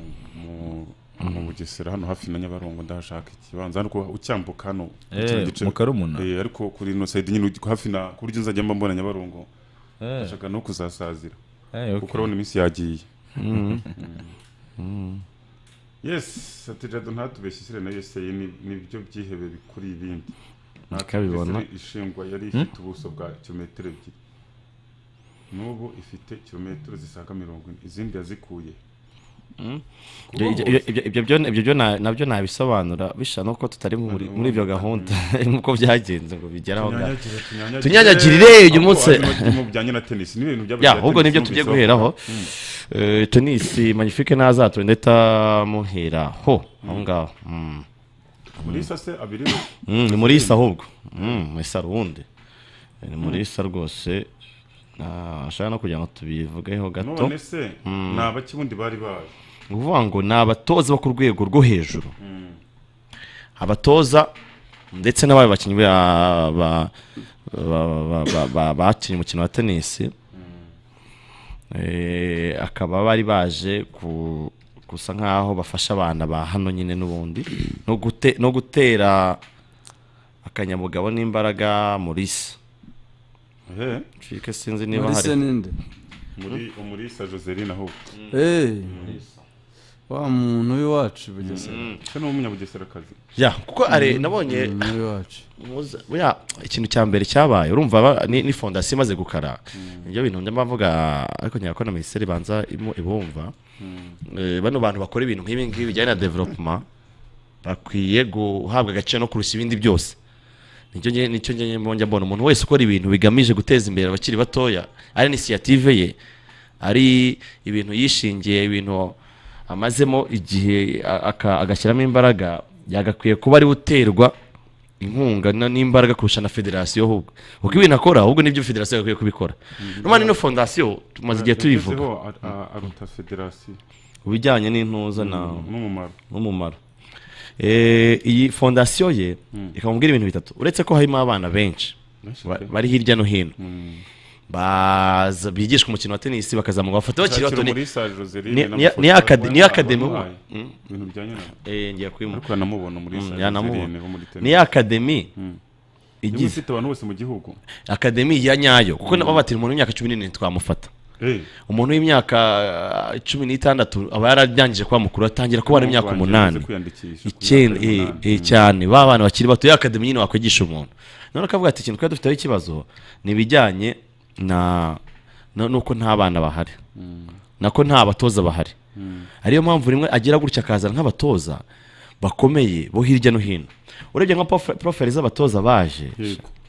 mu- mu bugesera hano hafi na nyabarongo ndahashaka ikibanza ariko ucyambuka hano Eh, kino gice- mu Karumuna? Eh, ariko kuri ino side nyine ujya hafi na ku buryo nzajya mba mbona nyabarongo Eh. ndashaka no kuzasazira Eh, okay. kuko urabona iminsi yagiye Mhm. Mm. yes satirado ntatubeshye isire na usa ni nibyo byihebe bikuri ibindi Ntabwo Ikabibona. Israel ishingwa yari ifite ubuso bwa kilometero ebyiri n'ubu ifite kilometero zisaga mirongo ine izindi yazikuye Ibyo- ibyo- ibyo- ibyo- ibyo byo- ibyo byo na- nabyo nabisobanura bisa nuko tutari muri muri ibyo gahunda nk'uko byagenze ngo bigeraho ngaho tunyanyagirire uyu munsi Ya, ahubwo nibyo tugiye guheraho Eh, tenisi magnifique ntazatore ndeta muheraho aho ngaho Mm. Muri isa se abiri Mm, ni muri isa ahubwo Mm, isa rundi ni muri isa rwose Ah, ashaka no kugira ngo tubivugeho gato none se Mm. ni abaki bundi bari baje ni ukuvuga ngo ni abatoza bo ku rwego rwo hejuru abatoza ndetse n'abandi bakinnyi ba- ba- ba- ba- ba- ba- bakinnye umukino wa tenisi Eh, akaba bari baje ku- gusa nk'aho bafasha abana ba hano nyine n'ubundi no gute- no gutera akanyabugabo n'imbaraga muri se Ehe. Nshike sinzi niba Muri hari se ninde? muri umurisa joseline ahubwo Eh, wa muntu w'iwacu i bugesera se ni umunyabugeserakazi ya kuko are nabonye Muza- buya ikintu cya mbere cyabaye urumva ba- ni, ni fondasiyo imaze gukara nibyo bintu ndimo mvuga ariko nkeka ko na minisiteri ibanza imu- ibumva Eh, bano bantu bakora ibintu nk'ibi ngibi bijyanye na development bakwiye guhabwa agaciro no kurusha ibindi byose nicyo nge- nicyo nge mbonye mbona umuntu wese ukora ibintu bigamije guteza imbere abakiri batoya ari inisiyative ye ari ibintu yishingiye ibintu amazemo igihe a- aka- agashyiramo imbaraga yagakwiye kuba ari we uterwa inkunga na- n'imbaraga kurusha na federasiyo ahubwo kuko ibintu akora ahubwo nibyo federasiyo yakwiye kubikora nubwo ino fondasiyo tumaze igihe tuyivuga aruta federasiyo ibijyanye n'intuza na n'umumaro n'umumaro Eh, iyi fondasiyo ye Mm. ikamubwira ibintu bitatu uretse ko harimo abana benshi Benshi ba- pe. bari hirya no hino Mm. baza bigishwa umukino wa tenisi bakazamuka bafata bakiri bato ni- muri Salle Joseline ni- ni- na ni amafoto akade- ni abantu akademi bamuhaye. Mm. Ibintu bijyanye na- Eh, ngiye kubimuha. Ariko yanamubona muri Mm, Salle yanamubona. Joseline ho muri tennis. ni akademi Mm. Niba igize ufite abantu bose mu gihugu akademi ya nyayo kuko Mm. nabo batira umuntu w'imyaka cumi n'irindwi twamufata Eh. umuntu w'imyaka ah, cumi n'itandatu aba yararangije kuba mukuru atangira kuba Umuntu n'imyaka wanjye umunani yagize kwiyandikisha ku icyenda myaka y'umunani. eh, eh, cyane ba bana bakiri bato ya akademi nyine wakwigisha umuntu none akavuga ati ikintu twari dufiteho ikibazo ni ibijyanye na no- nuko nta bana bahari Mm. nako nta batoza bahari Mm. ariyo mpamvu rimwe agira gutya akazana nk'abatoza bakomeye bo hirya no hino urebye nka profe- profile z'abatoza baje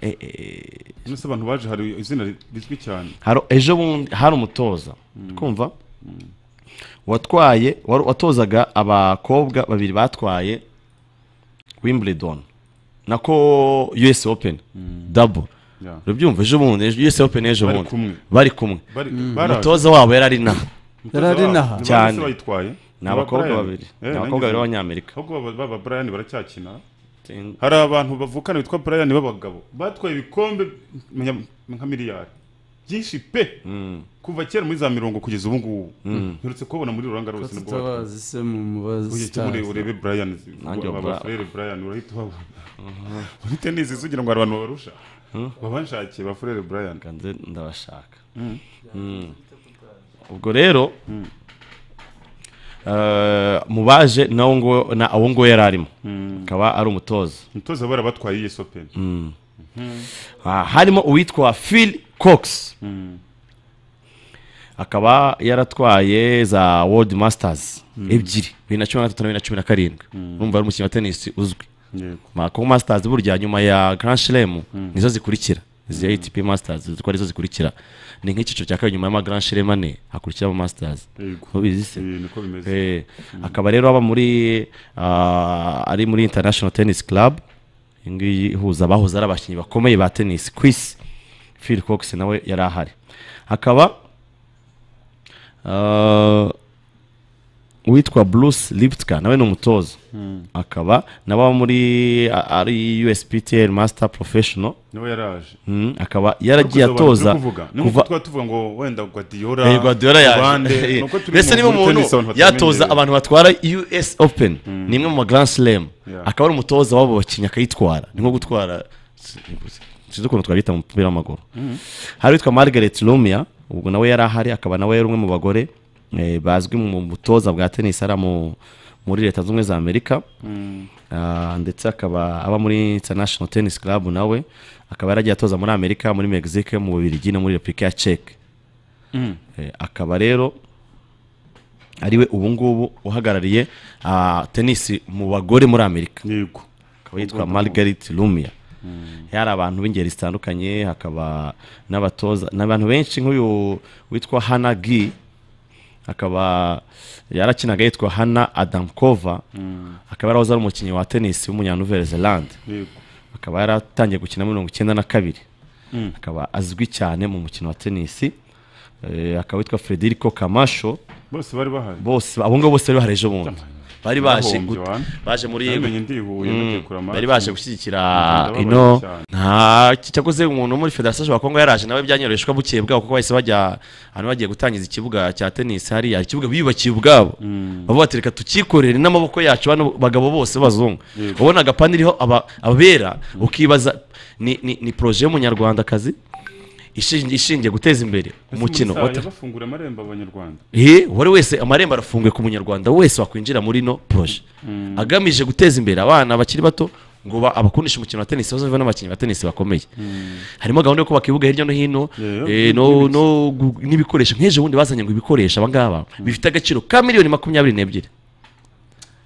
Eh, eh, none se abantu baje hari izina ri- rizwi cyane hari ejo bundi hari umutoza Mm. kumva watwaye wari- watozaga abakobwa babiri batwaye wimbledon nako us open dabo Yeah. rubyumva ejo bundi ejo- us open ejo Bari bundi kumwe. bari kumwe Bari- Mm. baraje. umutoza wabo yari ari inaha Umutoza Yari ari wabo. inaha. Ni ba- cyane bose bayitwaye? ni Ni abakobwa Brian. babiri ni Eh, abakobwa nanjye babiri nzi. b'abanyamerika ahubwo baba- baba Brian baracyakina hari abantu bavukana bitwa Brian b'abagabo batwaye ibikombe menya- nka miliyari byinshi pe kuva kera muri za mirongo kugeza ubu ngubu Mm. mperutse kubabona muri ruranga rwose nibwo batwaye. tutabazi se mu mubazi Ujye ujye urebe- urebe Brian Nanjye aba- Bra- abafurere Brian urahita ubabona muri tenisi sugira ngo hari abantu babarusha babanshakiye bafurere Brian ndabashaka Mm. Mm. ubwo rero eh, mu baje nawo ngo- na- uwo nguwo yari arimo Mm. akaba ari umutoza umutoza bara batwaye iyi sopen Mm. Ah, harimo uwitwa phil cox Mm. akaba yaratwaye za world masters Mm. ebyiri bibiri na cumi na gatatu na bibiri na cumi na karindwi Mm. urumva ari umukinnyi wa tenisi uzwi Yego. Ma- kuko masters burya nyuma ya grand slam Mm. nizo zikurikira izi atp masters ziko arizo zikurikira ni nk'icyiciro cya kabiri nyuma y'ama grand slam ane hakurikiraho masters Yego. ubizi se Eh, niko bimeze. Eh, akaba rero aba muri ah, ari muri international tennis club iyi ngiyi ihuza abahoze ari abakinnyi bakomeye ba tennis ku isi phil cox nawe yari ahari hakaba ah, uwitwa bruce liptka nawe ni umutoza Mm. akaba nawe aba muri a- ari usptl master professional Nawe yaraje. Mm, akaba yaragiye Ariko uzi abantu atoza turi kuvuga, ni kuva nk'uko twaba tuvuga ngo wenda Guardiola Eh, Guardiola Bande, yaje nuko turi mbese mu- niba muri umuntu tennis abantu yatoza batamenyereye. abantu batwara us open ni imwe mu ma grand slam Yeah. akaba ari umutoza w'abo bakinnyi akayitwara ni nko gutwara sinzi ukuntu twabita mu mupira w'amaguru Mm. hari witwa margaret lumia ubwo nawe yari ahari akaba nawe yari umwe mu bagore eh, bazwi mu butoza bwa tennis ari mu muri leta zunze ubumwe za amerika Mm. Ah, ndetse akaba aba muri international tennis club nawe akaba yaragiye atoza muri amerika muri mexique mu bubiligi no muri repubulika ya ceke Mm. Eh, akaba rero ariwe ubu ngubu uhagarariye ah, tenisi mu bagore muri amerika akaba yitwa margaret lumia hari abantu b'ingeri zitandukanye hakaba n'abatoza ni abantu benshi nk'uyu witwa hana gi akaba yarakinaga yitwa hana adamkova Mm. akaba yarahoze ari umukinnyi wa tenisi w'umunyanuvere zelande Yego. akaba yaratangiye gukina muri mirongo icyenda na kabiri Mm. akaba azwi cyane mu mukino wa tenisi Eh, akaba yitwa frederico kamasho bose bari bahari bose abo ngabo bose bari bahari ejo bundi bari baje Nahombye, gut- wana. baje muri Namenye ndihuye, Mm, nagiye kurama. bari baje gushyigikira Ndababaye ino cyane. nta cyakoze umuntu wo muri federasiyo ya kongo yaraje nawe byanyoreshwa bukeye bwabo kuko bahise bajya ahantu bagiye gutangiza ikibuga cya tenisi hariya ikibuga biyubakiye ubwabo Mm. bavuga bati reka tukikorere n'amaboko yacu bano bagabo bose b'abazungu Yego. ubona agapani iriho aba- abera ukibaza ni ni ni poroje y'umunyarwandakazi ishingiye ishingiye guteza imbere umukino wa wa te- bafungura amarembo abanyarwanda He, uwari wese amarembo arafunguye ku munyarwanda wese wakwinjira muri ino poroje Mm. agamije guteza imbere abana bakiri bato ngo ba- abakundishe umukino wa tenisi bazave n'abakinnyi ba tenisi bakomeye Mm. harimo gahunda yo kubaka ibibuga hirya no hino Yeah, eh, no- no gu- n'ibikoresho nk'ejo bundi bazanye ngo ibikoresho abangaba bifite agaciro ka miliyoni makumyabiri n'ebyiri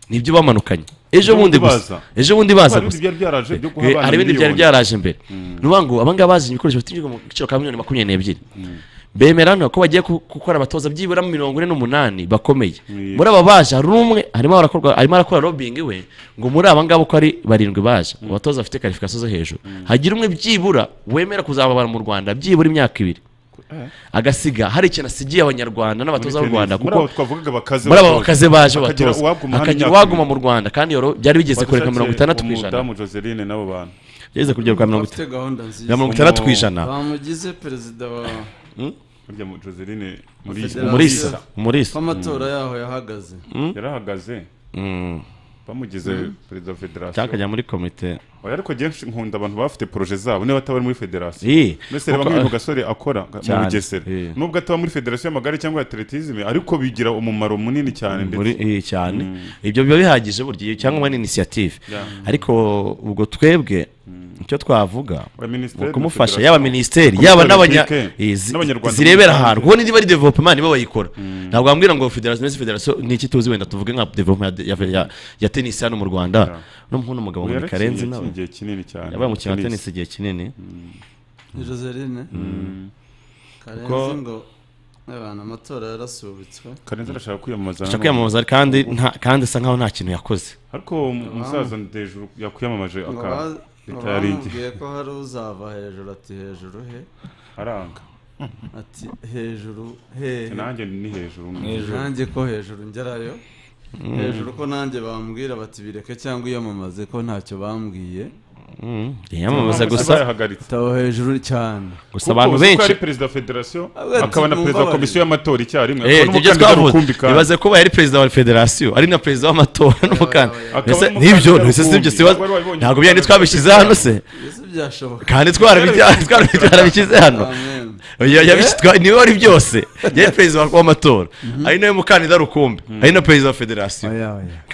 nibyo bamanukanye ejo Ejo bundi bundi gusa baza. ejo bundi baza Hari gusa ibindi byari byaraje byo guha Eh, abana hari ibindi byari miliyoni. byaraje mbere Mm. ni ukuvuga ngo abangaba bazanye ibikoresho bifite igiciro ka miliyoni makumyabiri n'ebyiri bemera hano ko bagiye ku- gukora abatoza byibura mirongo ine n'umunani bakomeye muri aba baje hari umwe harimo arakorwa arimo arakora robingi we ngo muri aba ngaba uko ari barindwi baje abatoza bafite karifikasiyo zo hejuru hagira umwe byibura wemera kuzababara mu rwanda byibura imyaka ibiri agasiga hari ikintu asigiye abanyarwanda n'abatoza b'u Muri rwanda tennis, muri abo twavugaga bakaze muri abo bakaze batoza. baje Hakagira batoza uwaguma hano hakagira imyaka uwaguma ibiri. mu rwanda kandi yoro- byari bigeze kureka mirongo itandatu ku ijana umudamu Joseline n'abo bantu Yageze kugera kwa mirongo Bafite gahunda nziza. ya mirongo itandatu ku ijana bamugize perezida wa burya mu- Joseline Federasiyo. Umulisa, Umulisa. Ko amatora yaho yahagaze yarahagaze Mm. bamugize Mm. perezida wa federasiyo Cyangwa akajya muri komite. Oya, ariko genshi nkunda abantu bafite poroje zabo niba ataba ari muri federasiyo Eh. mbese reba Kuko- nk'uyu gasore akora ga- mu Cyane. bugesera Eh. nubwo ataba muri federasiyo y'amagare cyangwa ya atletisme ariko bigira umumaro munini cyane muri ndetse eh, cyane ibyo biba bihagije burya iyo cyangwa muri inisiyative Yeah. ariko ubwo twebwe icyo twavuga Oya, Minisiteri ni ukumufasha na yaba Federasiyo. minisiteri Komite yaba n'abanya Olympique, eh, zi- n'Abanyarwanda zirebera muri ahantu rusange. kuko niba ari development nibo bayikora ntabwo wambwira ngo federasiyo mbese federasiyo ni iki tuzi wenda tuvuge nka development ya, ya, ya, ya tenisi hano mu rwanda no mpuno umugabo ngo ni Yarakinnye karenzi iki- nawe igihe kinini cyane. yabaye umukino wa Tennis. tenisi igihe kinini ni Joseline Mm. karenzi Kuko- ngo abantu amatora yarasubitswe karenzi arashaka kwiyamamaza ashaka kwiyamamaza kandi nta- kandi asa nkaho nta kintu yakoze ariko umusaza ndejuru yakwiyamamaje Ngo aka ba- ngo leta yari igihe bamubwiye ko hari uzava hejuru ati hejuru he aranga ati hejuru hehe Nanjye ni hejuru. Hejuru. nanjye ko hejuru ngerayo Mm. hejuru ko nanjye bambwira bati bireke cyangwa iyamamaze ko ntacyo bambwiye Mm, yiyamamaza gusa. taho hejuru cyane Gusa abantu uzi ko benshi- yari perezida wa federasiyo Ati, akaba na perezida wa mumbabarire. komisiyo y'amatora icyarimwe Eh, akaba ibyo n'umukandida twavuze. rukumbi kandi ibaze kuba yari perezida wa federasiyo ari na perezida w'amatora n'umukandida akaba Mbese n'umukandida n'ibyo ntibise rukumbi. sibyo siba Wari wabonye ntabwo byari twabishyize hano se Mbese byashoboka. kandi twarabibya- twarabi- twarabishyize hano Amen. Oya, yabishi- twa- niwe wari byose yari perezida wa- w'amatora ari nawe mukandida rukumbi ari na perezida wa federasiyo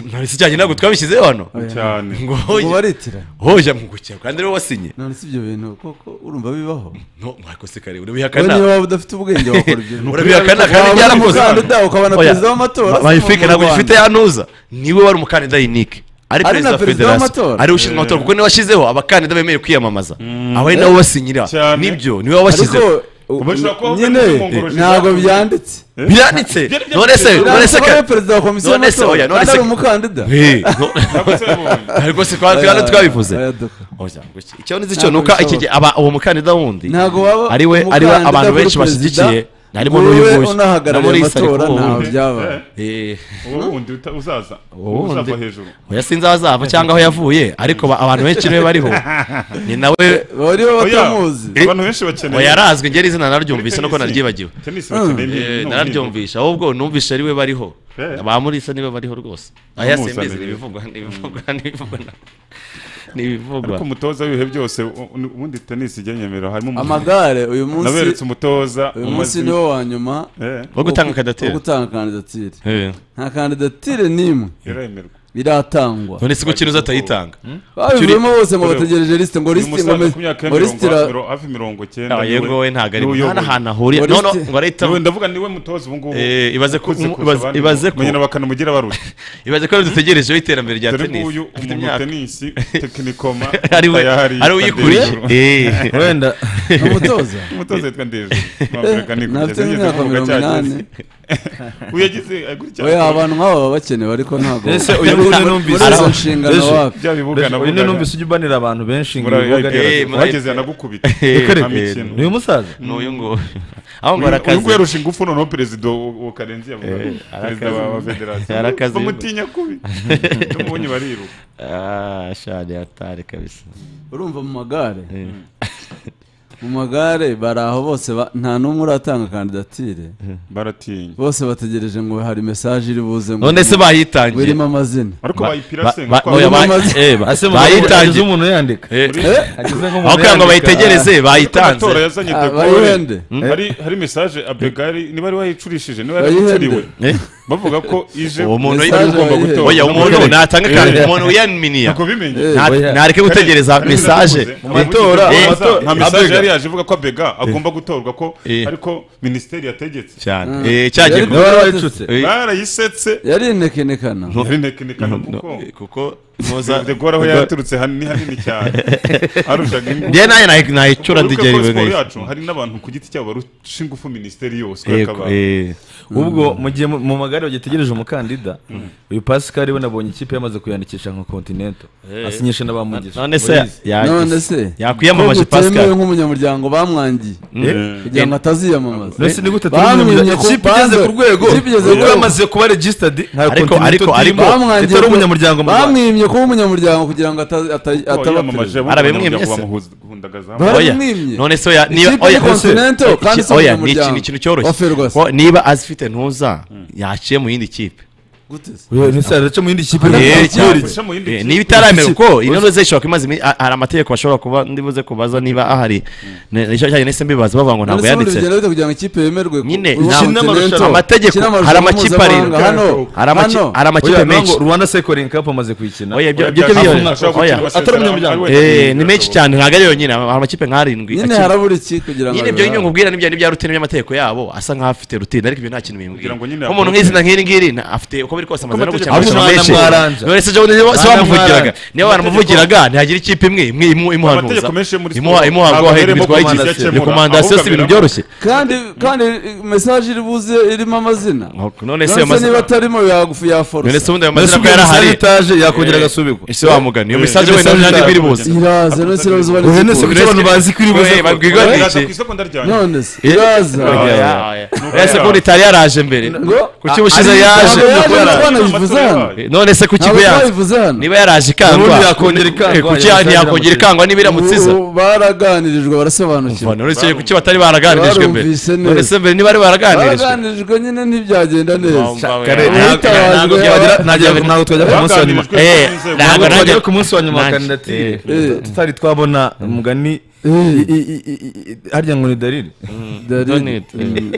ntibise cyane ntabwo twabishyizeho hano Cyane. ngo Ngo baritira. hoya mu gukira kandi niwe wasinye none si ibyo bintu koko urumva bibaho no mwakose kare urabihakana Wowe niba waba udafite ubwenge wakora ibyo bintu. urabihakana kandi Waba byaramuze uri mu Rwanda ukaba na Oya, perezida w'amatora, ba- si bayifike mu ntabwo Rwanda. bifite yanuza niwe wari umukandida yinike ari Ari perezida na wa perezida federasiyo w'amatora? ari ushinzwe amatora kuko niwe washyizeho abakandida bemerewe kwiyamamaza abo ari nabo basinyira Cyane. nibyo niwe wabashyize Ariko, u- nyine ntabwo byanditse byanditse none se none se Ntabwo ari perezida wa komisiyo none se y'amatora, oya none kandi se ari umukandida Eh, no- ariko se kwa Oya, twari twabivuze oya, Oya, guki- icyo nizi cyo nuka iki gihe aba uwo mukandida wundi Ntabwo waba ariwe ariwe umukandida abantu kuri benshi perezida, bashyigikiye harimo wowe n'uyu nguyu unahagarariye Na Maurice ari amatora, kuwo ntaho wundi. byabaye. Eh. uwo wundi uta- uzaza uwo Ubundi- uzava hejuru oya sinzi aho azava cyangwa aho yavuye ariko ba- abantu benshi niwe bariho ni nawe Bariho batamuzi. Oya, abantu benshi bakeneye- oya arazwi ngeri izina naryumvise nuko naryibagiwe Tennis bakeneye Eh, n'ubundi. nararyumvisha ahubwo numvise ariwe bariho Eh. abamurisa niwe bariho rwose aya simbizi ni ibivugwa ni ibivugwa ni ibivugwa ni ibivugwa ariko umutoza w'ibihe byose u- u- ubundi tenisi ijya nyemera harimo umuntu- amagare uyu munsi naberetse umutoza uyu mu munsi mazwi- niwo wa nyuma Eh. wo gutanga kandidatire Eh. nta kandidatire n'imwe Iremerwa. iratangwa none se ko kinuza atayitanga babivuyemo bose ngo bategereje lisite ngo Uyu lisite musaza ngo me- ku myaka ya ngo mirongo- lisite ra- miro- hafi mirongo cyenda Ah, yego we ntago ari- niwe nta n'ahantu uyoboye. ahuriye. No, no, ngo arahita- Niwe, ndavuga niwe mutoza ubu ngubu Eh, ibaze ko- ukunze kurusha ibaze- abandi ibaze ko- mu- nyina bakanamugira baruta ibaze ko dutegerejeho iterambere rya Dore tenisi nguyu Afite umuntu imyaka. tenisi tekinikoma Ari we- tayari ari we uyikuriye? Ndejuru. Eh. Wenda- Umutoza? umutoza yitwa ndejuru Mwambaraga ni Nafite kugeza imyaka mirongo ngeze kuvuga cyageze. inani. uyagize akurikirana oya abantu nk'aba baba bakenewe ariko ntabwo Ese Muri- uyu nguyu muri numvise- izo Ara- nshingano Mbese- wapi Bya bibuga Mbese na uyu bugaga. numvise ujya ubanira abantu benshi ngo Muri ayo ibibuga IPR. rero- wageze yanagukubita Eh, Reka reka. amikino. Ni uyu musaza? Ni uyu nguyu. Aho ngo Uyu- arakaze. uyu nguyu yarusha ingufu noneho perezida wa wa karenzi yavuga Eh, perezida arakaze. wa wa federasiyo Arakaze. bamutinya kubi n'umubonye bariruka Ah, shani yatari kabisa urumva mu magare mu magare bari aho bose ba- nta n'umwe uratanga kandidatire baratinya bose bategereje ngo hari mesaje iri buze ngo None se bayitangiye? ngo irimo amazina Ariko Ba- bayipira ba- se, ba- kuko oya, harimo ba- amazina. eh, ba- Ase mu- bayitangiye. ageze umuntu yandika. Eh, Muri- eh, ageze nk'umuntu aho kugira ngo yandika. bayitegereze, Ariko bayitanze. amatora yazanye Ah, De Gaulle. bayihende. Hmm? Eh. Hari- hari mesaje abegari niba ari wayicurishije niba yari Bayihende. wacuriwe Eh. bavuga ko ije uwo muntu Mesaje bayihende. uyu- oya umuntu Bayihende. natanga Eh. kandi umuntu uyanminiya Ntabwo bimenye. Nta- ntareke gutegereza Hari- hari mesaje mu matora Eh, nta mesaje abega. yari yaje ivuga ko abega agomba gutorwa ko Eh. ariko minisiteri yategetse Cyane. Eh, cyagiye Yari kuba- kuba yarayicutse. Eh. barayisetse yari intekenekana yari intekenekana kuko kuko muza degora aho yaturutse hanini hanini cyane arushaga ingufu. Njye nayo nayi- nayicura Wibuke DJ ko we siporo guys. yacu hari n'abantu ku giti cyabo barusha ingufu minisiteri yose Yego, akaba eh. ubwo mu gihe mu- mu magare bagitegereje umukandida uyu pascal we nabonye ikipe yamaze kuyandikisha nka continental Eh. asinyisha n'abamugisha None se ya- None se yakwiyamamaje ko butemewe pascal nk'umunyamuryango bamwangiye Eh. kugira ngo Eh. ataziyamamaza Mbese ni gute Bamwimye turi ku- kipe igeze ku rwego Ikipe igeze ku yari rwego. yamaze kuba registered nka Ariko- continental ariko- team ariko- bamwangiye itari kuba- umunyamuryango mu Rwanda. bamwimye kuba umunyamuryango kugira ngo ata- ata- ataba yamamaje perezida. bo abanyamuryango bamuhundagazamu Oya, Baramwimye. none se oya, Ikipe niba oya, ni Continental, oya, kandi si oya, ni umunyamuryango. ikintu- ikintu cyoroshye. Wa Ferguson. Ko niba azifite ntuza yaciye mu yindi kipe Oya, ese araca mu yindi kipe? Eh, cyane. Araca mu yindi Eh, kipe. niba itaramera uko Uzi- intore zishobora kumaza imi- a- hari amategeko ashobora kuba ndibuze kubaza niba ahari Ne- nicyo cyane nese mbibaza bavuga ngo None ntabwo se buri yanditse bigenda bite kugira ngo ikipe yemerwe ku- nyine kuba nta- continental? amategeko Kina hari amakipe mpuzamahanga. arindwi Hano, hari amaki- hano. hari amakipe Oya, menshi ntabwo Rwanda Cycling Cup amaze kuyikina Oya, ibyo- ibyo Ashobora byo- gukina- ashobora oya, gukina atari umunyamuryango Eh, ni menshi cyane ntabwo ari yonyine hari amakipe nk'arindwi Nyine akina. harabura iki kugira ngo nyine ibyo nyine abibare? nkubwira nibyo nibya rutine by'amategeko yabo asa nkaho afite rutine ariko ibyo nta kintu bimbwira Kugira ngo nyine nk'umuntu akurikire. nk'izina nk'iri ngiri na- afite uko biri kose amaze no amategeko- gukemura amashyamba Ahubwo menshi mwaranja. none se jo niba Mwana se wamuvugiraga mwaranja. niba waramuvugiraga ntihagira ikipe imwe imwe imu- imuhanuza Amategeko menshi yo muri imuha siporo, imuha ngo ntabwo ahera abereyemo ibitwaye komanda igihe akemura. rekomandasiyo si Ahubwo ibintu aberamo- byoroshye kandi kandi mesaje iri buze irimo amazina none se se ayo mazina- niba atarimo yagufu yaforosa none se ubundi ayo mazina ko yarahari ese wamugana iyo mesaje wenda ntabwo iba iri buze iraza none se iraza ubarizwa ku- Eh, babwiganishe. none se Eh, iraza oya, oya. Oya, se kundi itari yaraje mbere kuki ubushize ari- yaje ntabwo yaje, Kuko yaraje. ntabwo twayivuze hano. Eh, none se kuki Ntabwo ko yaje twayivuze hano. niba yaraje ikangwa Ubundi yakongera ikangwa, eh, kuki yaraje ntiyakongera ikangwa niba iramutsiza Ubu baraganirijwe barasobanukirwa none se kuki batari baraganirijwe mbere Barumvise neza. none se mbere niba ari baraganirijwe baraganirijwe nyine ntibyagenda neza Kare- ntabwo- ntabwo byagera- ntabwo- ntabwo twajya ku munsi wa nyuma. Eh, ntabwo ntabwo twagera najya- ku munsi wa nyuma wa najya. kandidatire Eh. tutari twabona umugani i- i- i- i- i- harya ngo ni dariri Dariri. Mm.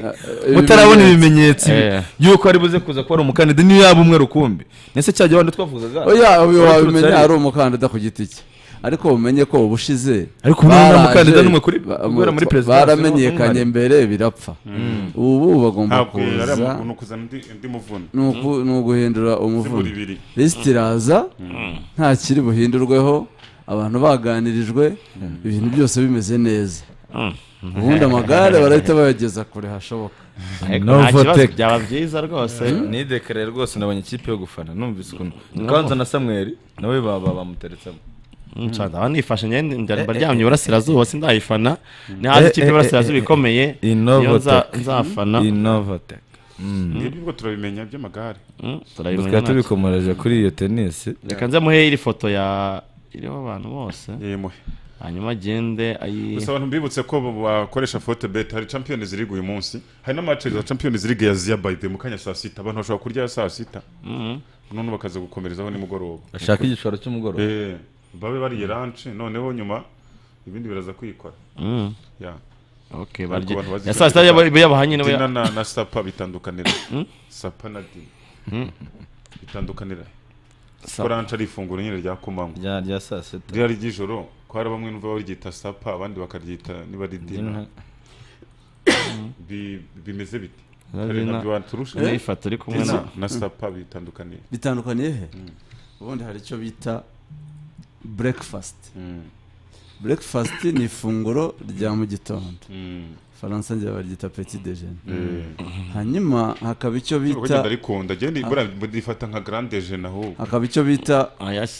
mutarabona ibimenyetso Eh. yuko ari buze kuza kuba ari umukandida niyo yaba umwe rukumbi nese cya gihe wenda twavugaga oya uyu Wari uturutse wabimenya ari- ari umukandida ku giti cye ariko umenye ko ubushize Ariko umwe nta baraje- mukandida n'umwe kuri- ba- guhera muri perezida, baramenyekanye barahari. mbere birapfa Mm. ubu bagomba Ntabwo yari kuza amakuru, ni ukuzana undi- undi muvuno ni uku- ni uguhindura umuvuno Zibura ibiri. lisiti iraza nta kiri buhindurweho abantu baganirijwe ibintu byose bimeze neza ubundi amagare barahita bayageza kure hashoboka byaba byiza rwose nidekareye rwose nabonye ikipe yo gufana numvise ukuntu No. kanza na samweli nawe baba bamuteretsemo Nshanza abanifashe nyine njya mba ryamye iburasirazuba sindayifana nihaza ikipe iburasirazuba ikomeye niyo nza- nzafana innovatec nibwo turabimenya by'amagare turabimenya tukaba ntacyo. tubikomoreje kuri iyo tenisi reka nze muhe iri foto ya iriho abantu bose hanyuma agende ayi gusa abantu mbibutse ko bakoresha fote bet hari champions league uyu munsi hari n'amace za champions league ya zia by the mu kanya saa sita abantu bashobora kurya ya saa sita none bakaza gukomerezaho nimugoroba Bashaka igishoro cy'umugoroba. Eh, babe bariye ranche noneho nyuma ibindi biraza kwikora Mm. Ya. Okay, Ariko barye- abantu bazikora ya saa sita yaba- cyane. yabahanye nabo ya- Dina na na sapa bitandukanira sapa na dina bitandukanira Sapa. ko ranche ari ifunguro nyine rya kumanywa rya rya saa sita ryari ry'ijoro ko hari bamwe numva baryita sapa abandi bakaryita niba ari dina Dina. Bi- bimeze bite Na Kare dina. nabyo waturusha. Ni ifoto iri kumwe Dina na- na sapa bitandukaniye bitandukaniye he ubundi hari icyo bita breakfast breakfast ni ifunguro rya mu gitondo faransa ngira baryita petit déjeuner Mm. hanyuma hakaba icyo bita bagenda rikunda genda ibura budifata nka grande jeune ahubwo hakaba icyo bita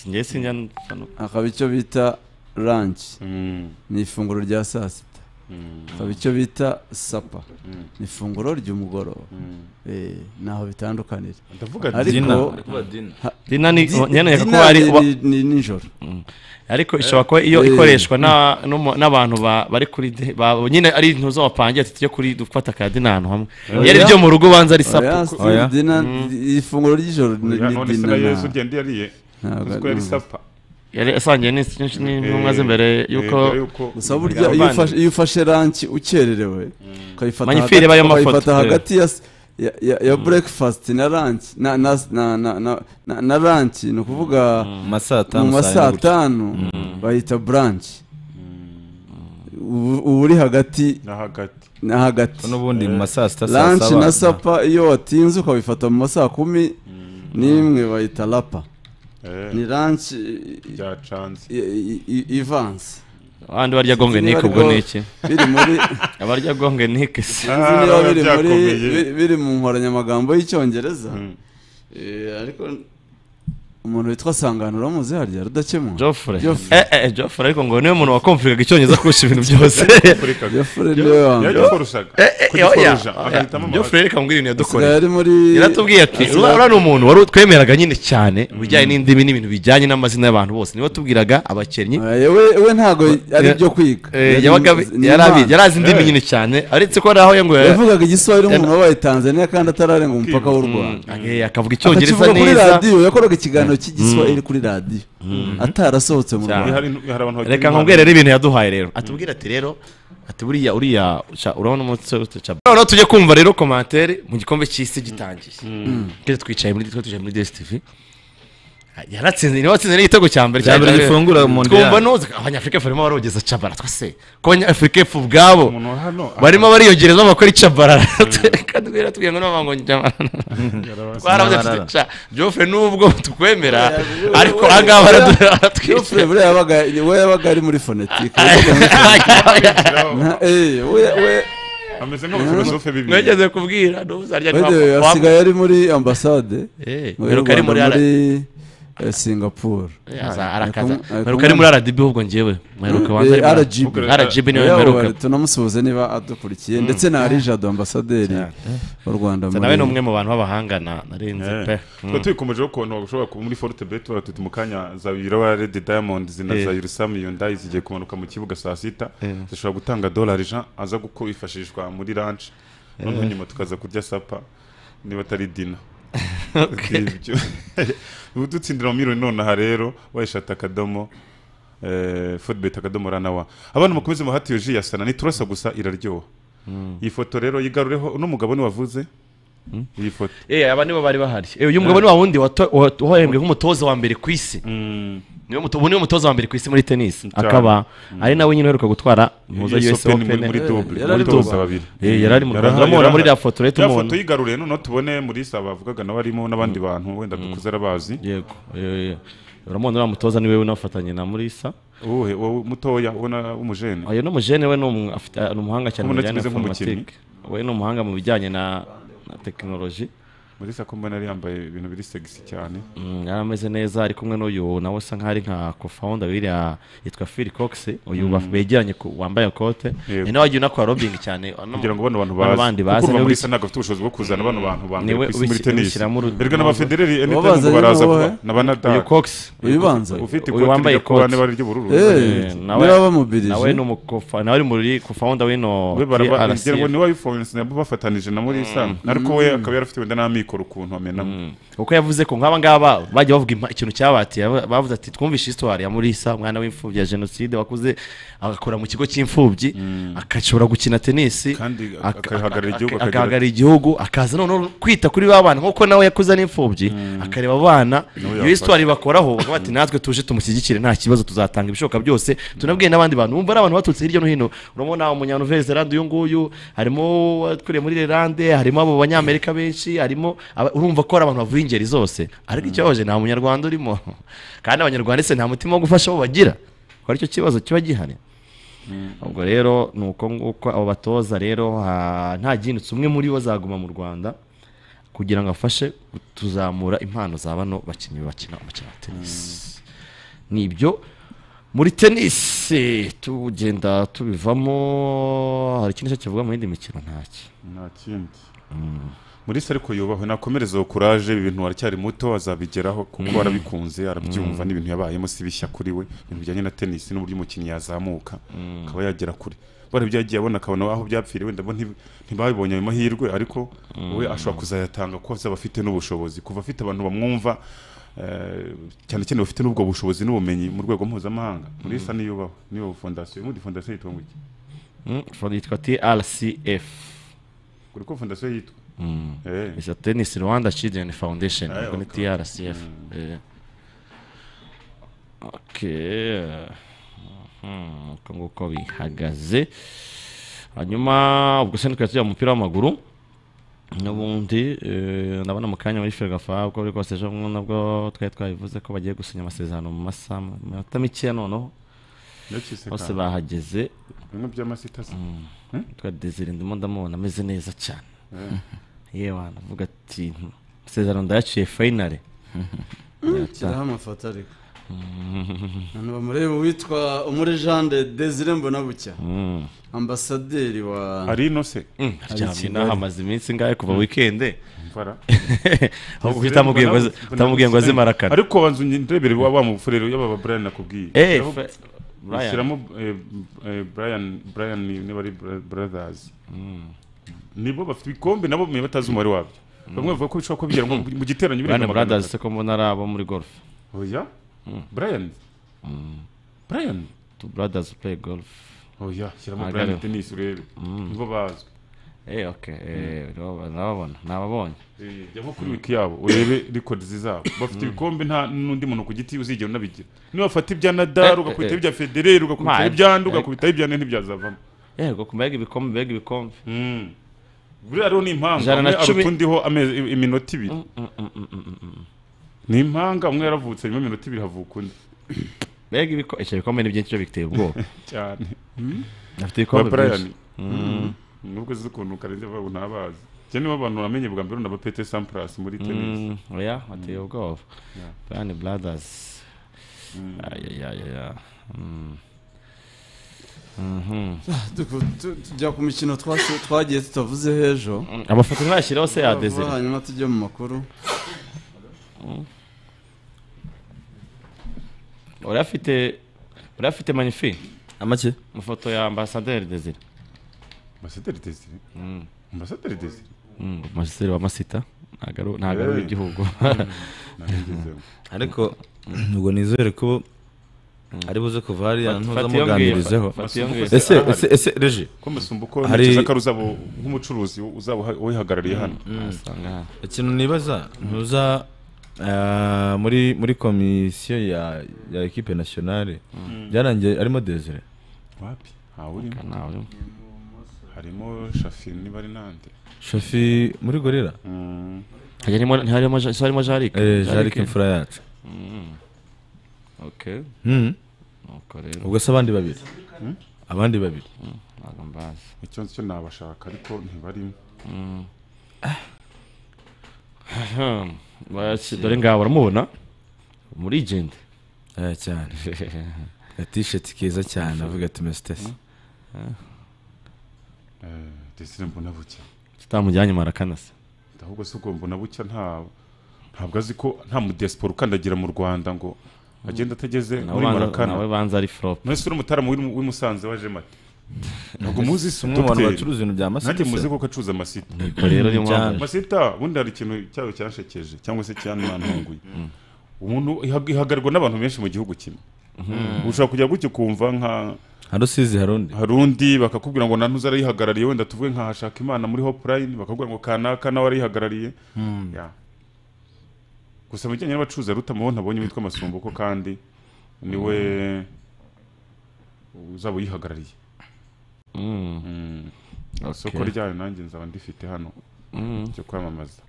njye sinjya hano. hakaba icyo bita ranch ni ifunguro rya saa sita Mm. hakaba icyo bita sapa ni ifunguro ry'umugoroba Eh, naho bitandukanira Ndavuga dina. ariko Ndavuga dina. Ha- Dina ni- Di- nyene dina kuko ari- ni- wa- ni- ni nijoro ariko ishobora kuba iyo Eh. ikoreshwa na- n'umu- n'abantu ba- bari kuri de- ba- nyine ari intu zo bapangiye ati tujye kuri dufata ka dina ahantu hamwe iyo ari byo mu rugo ubanza ari Oya, sapu Steve, dina- ifunguro ry'ijoro ni Oya, ni none se dina na na- Yesu ugenda yariye Ntabwo uzi ko ari- yari sapa yari asangiye n'insi- n'insi- n'intumwa z'imbere Eh, y'uko eh, mbere y'uko- gusa burya iyo ufashe- iyo ufashe ranki ukererewe ukayifata hagati- Magnifique ireba y'amafoto. ukayifata Eh. hagati ya s- ya- ya- ya breakfast na ranki na na na na na- na- na ranki ni ukuvuga masaa tanu, mu saa masaa yine gutya. tanu bayita buranshi ubu uba uri hagati na hagati na hagati n'ubundi mu ma saa sita, saa ranki saba. na sapa iyo watinze ukabifata mu masaa kumi n'imwe bayita rapa ni ranch ivanse abandi barya gonge nike ubwo ni iki abarya gonge nike se sinzi niba biri muri biri- biri mu nkoranyamagambo y'icyongereza Eh, ariko umuntu witwa sangano uramuzi harya rudakemura Joffre eh eh Joffre ariko ngo niwe muntu wakomfurikaga icyongereza kurusha ibintu byose Joffre niwe wa mbere. Eh, eh, Kugitoroja, oya, oya. agahitamo amabara. Joffre reka mbwira ibintu yadukoreye Asigaye ari muri- yaratubwiye ati asigaye- uriya uriya ni umuntu wari twemeraga nyine cyane mu bijyanye n'indimi n'ibintu bijyanye n'amazina y'abantu bose niwe watubwiraga abakinnyi we we ntabwo ari ibyo kwiga Eh, yabaga Ni yari abizi- impano. yari azi indimi nyine cyane aretse ko naho ngo yavugaga igiswahili umuntu wabaye tanzania kandi atararenga umupaka w'u rwanda Eh, akavuga icyongereza Akakivuga kuri neza. radiyo yakoraga ikiganiro cy'igiswahili Mm. kuri radiyo Mm. atarasohotse mu Cyane. rwanda reka nkubwire rero ibintu yaduhaye rero atubwire ati rero ati buriya uriya ca- urabona umunsi noneho tujye kumva rero komantere mu gikombe cy'isi gitangiye Mm. kera twicaye muri twe twicaye muri DSTV yaratsinze niwe watsinze n'igitego cya mbere Cya mbere gifungura Mondial. twumva nuza abanyafurika barimo barogeza cabara twase ko abanyafurika epfo ubwabo Umuntu wa hano- barimo bariyongereza bakora icabarara kandi rero tubwira ngo n'abango twarabuze Nyabarara. tuti, ca Joffre nubwo tukwemera ariko We- ahangaba we- baratwica Geoffrey buriya yabaga we yabaga ari muri fonetike yabaga muri fonetike. Na- eh, we- we- ameze nk'abafilosofe bibiri mwegeze kubwira ntuzarya by the way, asigaye ari muri ambasade Eh, mu mperuka ari muri Rwanda, ara- muri eh, singapore Eh, aza- arakaza. Mperuka ari muri RDB ahubwo njyewe. Mperuka wanze ari muri- RGB niwe mperuka. tunamusuhuze niba adukurikiye Mm. ndetse na arija do ambasaderi w'u rwanda Sa nawe ni umwe mu bantu b'abahanga na- narinze pe Twa tuyikomejeho ukuntu ushobora kuba muri forute beti tuti mu kanya za biraba redi diamond zina Eh. za yurusamu yundayi zigiye kumanuka mu kibuga saa sita Eh. zishobora gutanga dolari jean aza kuko yifashishwa muri ranch noneho Eh. nyuma tukaza kurya sapa niba atari dina Okay. ubu dutsindira mu miriyoni nonaha rero wayishata akadomo fodibeti akadomo ranawa abana mukomeze muhati yoji ya sana niturasa gusa iraryoha Mm. iyi foto rero yigarureho uno mugabo niwavuze iyi foto eh aba nibo bari bahari eh uyu mugabo ni wa wundi wato- wa- wahembwe nk'umutoza wa mbere ku isi niwe muto- ubu niwe mutoza wa mbere ku isi muri tenisi akaba ari nawe nyine uheruka gutwara muza US US Open Open muri double, Yari ari mutoza double. babiri. Eh, yari ari mu Rwanda uramubona muri iriya foto rero Ya tumubona foto yigaruriye noneho tubone muri saa bavugaga nawe arimo n'abandi bantu wenda dukuze arabazi yego eh, uramubona uriya mutoza niwe unafatanye na Murisa uwuhe wowe mutoya ubona w'umujene oya no mujene we ni umu- afite- ni umuhanga cyane mu Ubona bijyanye na kimeze nk'umukinnyi. informatique we ni umuhanga mu bijyanye na na tekinoloji muri saa ko mbona yari yambaye ibintu biri segisi cyane Mm, yari ameze neza ari kumwe n'uyu nawe asa nk'aho ari nka co-founder w'iriya yitwa Phil Cox uyu Mm. baf- begeranye ku- wambaye kote Yego. ni nawe wagiye unakora lobbying cyane ano- kugira ngo bano bantu bano baze bandi kuko baze uva niwe muri wis- saa ntabwo afite ubushobozi bwo kuzana bano bantu ba mbere Niwe ku isi muri ubis- tenisi ubishyiramo uru- erega n'abafedereri ubabaza anytime ngo rero baraza wowe. kuba na banadari Uyu Cox Uyibanza. ufite uyu ikoti wambaye rijya kuba ikote. n'ibara ry'ubururu Eh, nawe niba bamubirije. nawe ni umukofa nawe ari muri co-founder w'ino we TRC. barabagira ngo niwe wabiforense nabo bafatanije na muri saa Mm. ariko we akaba yarafite wenda n'amikoro ukuntu amenamo kuko yavuze ko nk'aba ngaba bajya bavuga impa- ikintu cyabatiye aba- bavuze ati twumvishe histoire ya murisa umwana w'imfubyi ya jenoside wakuze agakora mu kigo cy'imfubyi agashobora gukina tenisi Kandi aka- aka- akahagararira igihugu, aka- akagira- agahagararira igihugu akaza noneho kwita kuri ba bana nk'uko nawe yakuze ari imfubyi akareba abana iyo Nawe histoire bakoraho bavuga bati natwe tuje tumushyigikire nta kibazo tuzatanga ibishoboka byose tunabwiye n'abandi bantu wumva ari abantu baturutse hirya no hino urabona umunyanuveriserande uyu nguyu harimo aturiye muri lerande harimo abo banyamerika benshi harimo aba- urumva ko ari abantu bavuye ingeri zose ariko ikibabaje nta munyarwanda urimo kandi abanyarwanda ese nta mutima wo gufasha abo bagira kuko aricyo kibazo kiba gihari ubwo rero ni uko nguko abo batoza rero ha- nta gihindutse umwe muri bo azaguma mu rwanda kugira ngo afashe tuzamura impano za bano bakinnyi bakina umukino wa tenisi ni ibyo muri tenisi tugenda tubivamo hari ikindi cyo kivuga mu yindi mikino ntacyo nta kindi muri se ariko yubahwe nakomereze kuraje ibintu aracyari muto azabigeraho kuko Mm. arabikunze arabyumva Mm. n'ibintu yabayemo si bishya kuri we ibintu bijyanye na tenisi n'uburyo umukinnyi yazamuka Mm. akaba yagera kure bari byagiye abona akabona aho byapfiriye wenda bo nti- ntibabibonye ayo mahirwe ariko we ashobora kuzayatanga kuko azaba afite n'ubushobozi kuva afite abantu bamwumva eh, cyane cyane bafite n'ubwo bushobozi n'ubumenyi mu rwego mpuzamahanga muri sa niyubaho niyo fondasiyo muri fondasiyo yitwa ngo iki Mm, yitwa trcf kuri ko fondasiyo yitwa Mm. Eh. It's a tennis rwanda children foundation Ah, ubwo ni okay. trcf Eh. okay Mhm, uko nguko bihagaze hanyuma ubwo se ntitwari tujya mu mupira w'amaguru n'ubundi ndabona mu kanya muri ferwafa uko buri kose ejo bundi nabwo twari twabivuze ko bagiye gusinya amasezerano mu masaha minota mikeya noneho Yakise bose kantu. bahageze bimwe by'amasita se twa desire ndimo ndamubona ameze neza cyane Mm. yewe navuga ati "Hmm, amasezerano ndayaciye finale shyiraho amafoto ariko abantu bamureba uwitwa umuri jean de desire mbona bucya Mm. ambasaderi wa Ari ino se? Mm, cyane, inaha amaze iminsi ingahe kuva Mm. weekende? Mvara. Ahubwo uhita amubwiye ngo aze- utamubwiye ngo aze marakara. ariko banzu ndebere wa wa mufurero y'aba ba Brian nakubwiye Eh, Aho- fe- Brian. ushyiramo eh, eh, Brian Brian ni- niba ari bra- brothers nibo bafite ibikombe nabo mwe batazi umubare wabyo bamwe bavuga ko bishobora kuba bigera nko mu giteranyo Brian Brothers se ko mbona ari abo muri golf oya Brian Brian two brothers play golf oya shyiramo Agariho. Brian Tennis urebe Mm. nibo bazwi eh okay eh ndababona- ndababona nababonye Eh, jya nko kuri wiki yabo urebe records zabo bafite Mm. ibikombe nta n'undi muntu ku giti uzigera unabigira niba bafata ibya Nadal ugakubita ibya Federer ugakubita Ma- ibya Ndu eh. ugakubita ibya Nene ntibyazavamo yego kumbaga ibikombe mbega ibikombe buriya hariho n'impamvu Ijana na umwe cumi- aruta undi ho amezi- iminota ibiri ni impanga umwe yaravutse nyuma y'iminota ibiri havuka undi mbega ibikombe icyo bikombe ni byinshi byo biteye ubwoba cyane afite ibikombe Ba Brian. byinshi Mm. Mm. nubwo azi ukuntu karenze babu ntabazi cyane nibo abantu namenye bwa mbere na Pete Sampras muri tennis Mm, oya ateye ubwoba Yeah. Brian Brothers ayayaya Duku- tu- tujya ku mikino twasi- twagiye tutavuze h'ejo Amafoto ntibashyireho se ya Vuba vuba, Desire? hanyuma tujye mu makuru urafite urafite magnifi amake ifoto ya ambasaderi Desire Ambasaderi Desire Ambasaderi Desire Mm, ambasaderi wa masita ntabwo ari Eh. igihugu ariko ubwo nizere ko ari buze kuva hariya Fat- ntuza fat iyo muganirizeho ngiyo, fat- fat iyo ngiyo. ese ese ese reje ko musumba uko hari ntekereza ko ari uzaba nk'umucuruzi uzaba uha- uyihagarariye hano ikintu nibaza ntuza ah, muri muri komisiyo ya ya equipe nationale Mm. byarangiye arimo desire wapi ntawurimo harimo shafi niba ari nande shafi muri gorera harimo harimo harimo Jarik Eh, Jarick imfura yacu Mm. okay Mm. Nuko rero ubwo se abandi babiri abandi babiri ntabwo mbazi icyo cyo nabashaka ariko ntibarimo Baraki- dore ngaho baramubona muri jende cyane gatisheti keza cyane avuga ati mesitesi desire mbona buke tutamujyanye marakanase ahubwo se ubwo mbona buke nta ntabwo azi ko nta mudiyasipora ukandagira mu rwanda ngo agenda atageze Nawe muri banza- marakana nawe banza ari flop. mwese uri umutaramu w'i- w'i Musanze waje mate ntabwo muzi isi Umwe mu bantu dogiteri. bacuruza ibintu bya masita nanjye se? muzi ko acuruza amasita Niko rero niyo mpamvu. Cyane. amasita ubundi hari ikintu cyayo cyanshekeje cyangwa se cyanantunguye umuntu ihag- ihagararwa n'abantu benshi mu gihugu kimwe Mhm. ushobora kujya gutya ukumva nka hari usizi hari undi hari undi bakakubwira ngo nta ntuzi arayihagarariye wenda tuvuge nka hashaka imana muri hopulayini bakakubwira ngo kanaka nawe arayihagarariye Mm. Ya. gusa mu bijyanye n'abacuruzi ruta mubo ntabonye witwa amasumbuko kandi niwe uzaba uyihagarariye Mm. isoko Okay. ryayo nanjye nzaba ndifite hano Mm. ryo kwamamaza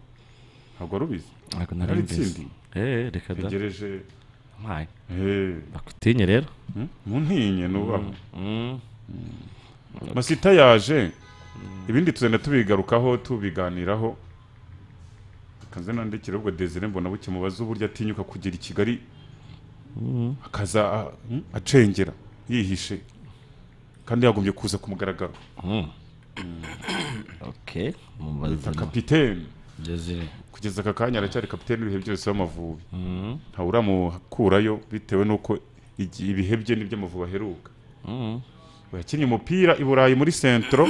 ntabwo wari ubizi Ntabwo nari Hari mbizi. itsinda. Eh, reka da. Ntegereje- Amaye. Eh. bakutinye rero Mm, muntinye nubaho Mm. masita yaje ibindi tuzenda tubigarukaho tubiganiraho akaze nandikira ubwo desire mbona buke mubaze uburyo atinyuka kugera i kigali akaza a- mm, acengera yihishe kandi yagombye kuza ku mugaragaro okay yitwa mubaze kapitene Desire. kugeza aka kanya aracyari kapitene w'ibihe byose w'amavubi ntawe uramukurayo bitewe n'uko igi- ibihe bye n'iby'amavubi aheruka we yakinnye umupira i burayi muri sentro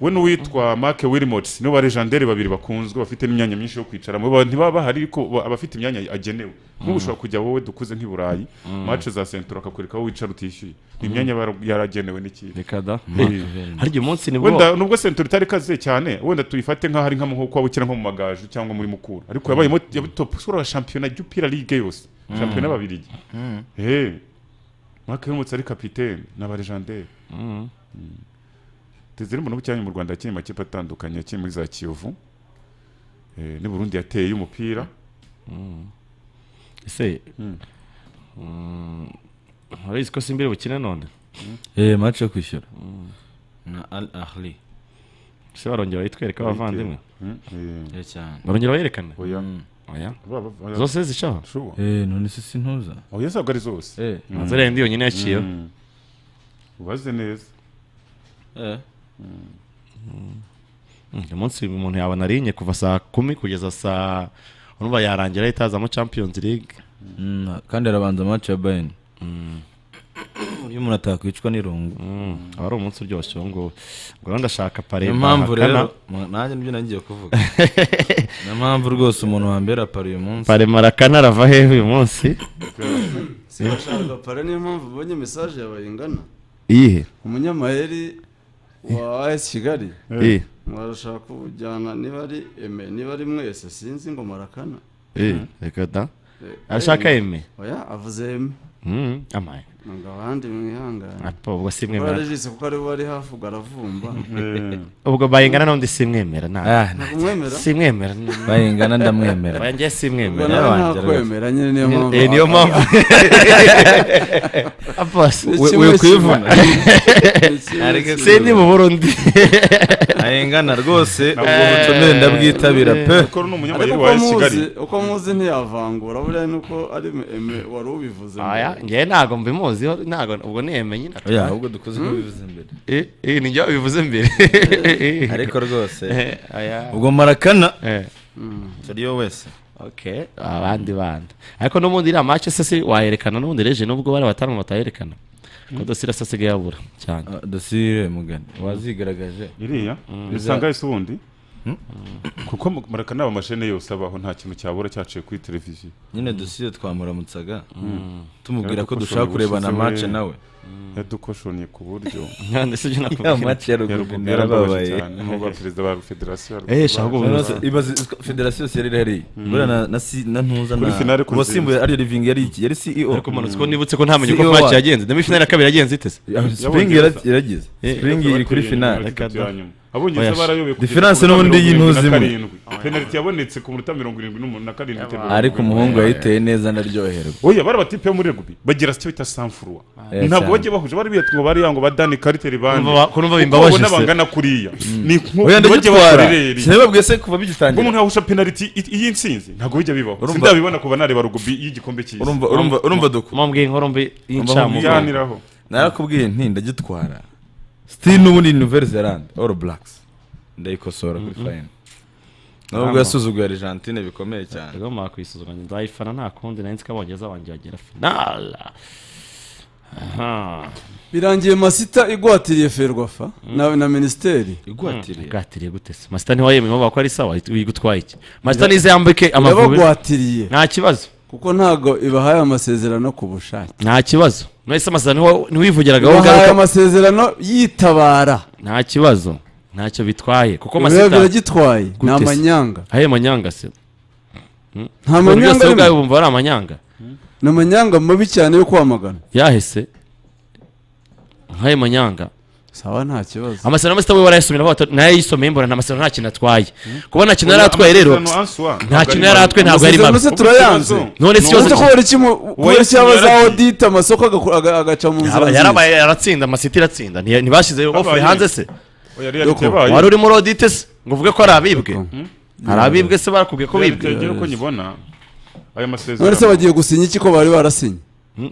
we n'uwitwa mark wilmots nibo ba legendere babiri bakunzwe bafite n'imyanya myinshi yo kwicaramo Ba- ntibaba bahari ariko ba- abafite imyanya agenewe Mm. nk'ubu ushobora kujya wowe dukuze nk'i burayi Mm. mace za sentro akakwereka aho wicara utishyuye ni Mm. imyanya bara- yaragenewe n'ikipe reka da Eh, hari igihe umunsi nibwo wenda nubwo sentro itari ikaze cyane wenda tuyifate nk'aho ari nk'amuhuko waba ukina nko mu magaju cyangwa muri mukura ariko yabayemo yabaye top scorer wa shampiyona y'upira ligue yose Mm. shampiyona y'ababirigi Mm. eh Mark Wilmots ari kapitene n'aba legendere Desire Mbonabucyanyi mu Rwanda yakinnye amakipe atandukanye yakinnye muri za Kiyovu ni burundi yateye umupira ese urabizi ko simbere bukine none eh match yo kwishyura na al ahli ese barongera bayitwereka Bayitwereka. abavandimwe Mm, eh. Eh, cyane. barongera bayerekana oya oya Ba- ba- oya. zose zishaho Sure. eh none se sintuza oya ntabwo ari zose Eh. Mm. Nzere ndi yonyine yaciyeho. Mm. ubaze neza eh Mm, uyu munsi umuntu yabona arinye kuva saa kumi kugeza saa urumva yarangira yitazamo champions league Mm, kandi arabanza match ya Bayern iyo umuntu atakwicwa n'irungu aba ari umunsi uryoshye uwo nguwo ngo rero ndashaka pare niyo mpamvu rero bahakana. mu- nanjye nibyo nagiye kuvuga niyo mpamvu rwose umuntu wambera pari uyu munsi pare marakana arava hehe uyu munsi si bashaka para niyo mpamvu ubonye mesaje yabaye ingana iyihe umunyamayeri wa as kigali Eh. mwarashaka kujyana niba ari eme niba ari mwese sinzi ngo marakana Eh, reka da Eh, arashaka eme oya avuze eme Mm, amaye ngo abandi mwihangane Apo, ubwo si mwe Kuko mara- yarajise kuko ari we wari hafi ubwo aravumba ubwo bayingana n'undi simwemera Ah, ntabwo mwemera? simwemera Bayingana ndamwemera. banjye simwemera Ubwo nawe ntakwemera, nyine niyo mpamvu- Eh, niyo mpamvu Abbas, Ni we- kimwe we kwivuna kimwe. Ni kimwe kimwe. se ni mu burundi ayengana rwose Ntabwo ubwo butumire ndabwitabira pe Ariko uko muzi uko muzi ntiyavangura buriya ni uko ari eme wari ubivuze aya ngewe ntago mbimuziho ntago ubwo niyemenye Oya, ahubwo dukoze ko bivuze mbere. eh ni njye wabivuze mbere ariko rwose Eh, aya ubwo marakana Mm. turiyo wese okay abandi bandi ariko n'ubundi iriya match se si wayerekana n'ubundi reje nubwo bari abatanu batayerekana ko dosira se asigaye abura cyane dosire mugani wazigaragaje iriya usanga yose ubundi kuko mu- marakana aba amashene yose abaho nta kintu cyabura cyaciye kuri televiziyo nyine dosiye twamuramutsaga Mm. tumubwira ko dushaka kurebana match nawe yadukoshoniye ku buryo None se ibyo nakubwira. Ya match ya Rugubi yarababaye narababaye. cyane n'ubwo perezida wa federasiyo yarwo- Eh, shaka ubuvuzi. Noneho se, ibaze ko federasiyo yose yari irahari. Mm. Buriya na- na si- na ntuza Kuri na- finale kuri uwasimbuye ari Living yari iki? Yari CEO. Ariko manutse ko nibutse ko ntamenye uko CEO match wacu. yagenze. Demi finale ya kabiri yagenze ite se? Ya, Spring yara- yaragize. Eh. Spring iri kuri finale. abongereza barayoboye kugeza Difference ku minota n'ubundi mirongo irindwi na y'intuzi imwe. karindwi. penaliti yabonetse ku minota mirongo irindwi n'umunani na karindwi bitewe n'uko Ariko umuhungu bari- yayiteye neza ndaryoherwa. oya bari abatipe yo muri rugby bagira sicyo bita sanfurwa Eh, ntabwo cyane. bajya bahuje bari biyatwa ngo bariya ngo badani kariteri bande Urumva ba- kurumva bimbabaje Kuko babona se. bangana kuriya ni Oya, nko bajya ndagitwara. bakorereri Sinababwiye se kuva bigitangira. umuntu yahusha penaliti i- y'intsinzi ntabwo bijya bibaho Urumva- sindabibona kuva nareba rugby y'igikombe cy'isi urumva urumva urumva duko mumbwiye inkorombe y'incamugongo. Yaniraho. narakubwiye nti ndagitwara still n'ubundi ni Nouvelle Zelande All Blacks ndayikosora kuri Mhm. fine nubwo yasuzuguye Argentine bikomeye cyane rero mwakwisuzugura nzayifana nta kundi nari nzi ko abongereza banjye bagera finale aha birangiye masita igwatiriye ferwafa na, na minisiteri igwatiriye igwatiriye gute se masita ntiwayemeye bako ari sawa uyigutwaye iki masita nize yambike amavubi irabagwatiriye nta kibazo kuko ntabwo ibahaye amasezerano ku bushake nta kibazo mwese amasezerano ntiwivugiraga wowe ibahaye ugaruka amasezerano yitabara nta kibazo ntacyo bitwaye kuko Ibibazo masita biragitwaye, ni Gute se? amanyanga. ayo manyanga se Hmm? Nta Ibintu manyanga byose arimo. ubwawe wumva ari amanyanga ni amanyanga mabi cyane yo kwamagana yahise nkayo manyanga sawa nta kibazo amasezerano ya masita we warayasomye nawe wata- nayayisomeye mbona nta masezerano nta kintu atwaye kuba nta kintu Oya, yari atwaye rero amasezerano Answa, ntabwo nta ari kintu yari atwaye ntabwo yari mabi Amasezerano se turayanze none si Uretse yose ko hari ikimu- kubera icyabaza audit amasoko agakora- aga- agaca mu nzira Yaba- zindi. yarabaye yaratsinda amasiti iratsinda ntiya- ntibashyizeyo ofure Yabaye. hanze se Oya, reality Doko, yabaye. wari uri muri odite se ngo uvuge ko ari abibwe hari abibwe se barakubwiye ko bibwe Yagiye uko nyibona aya masezerano none se bagiye gusinya iki ko bari barasinye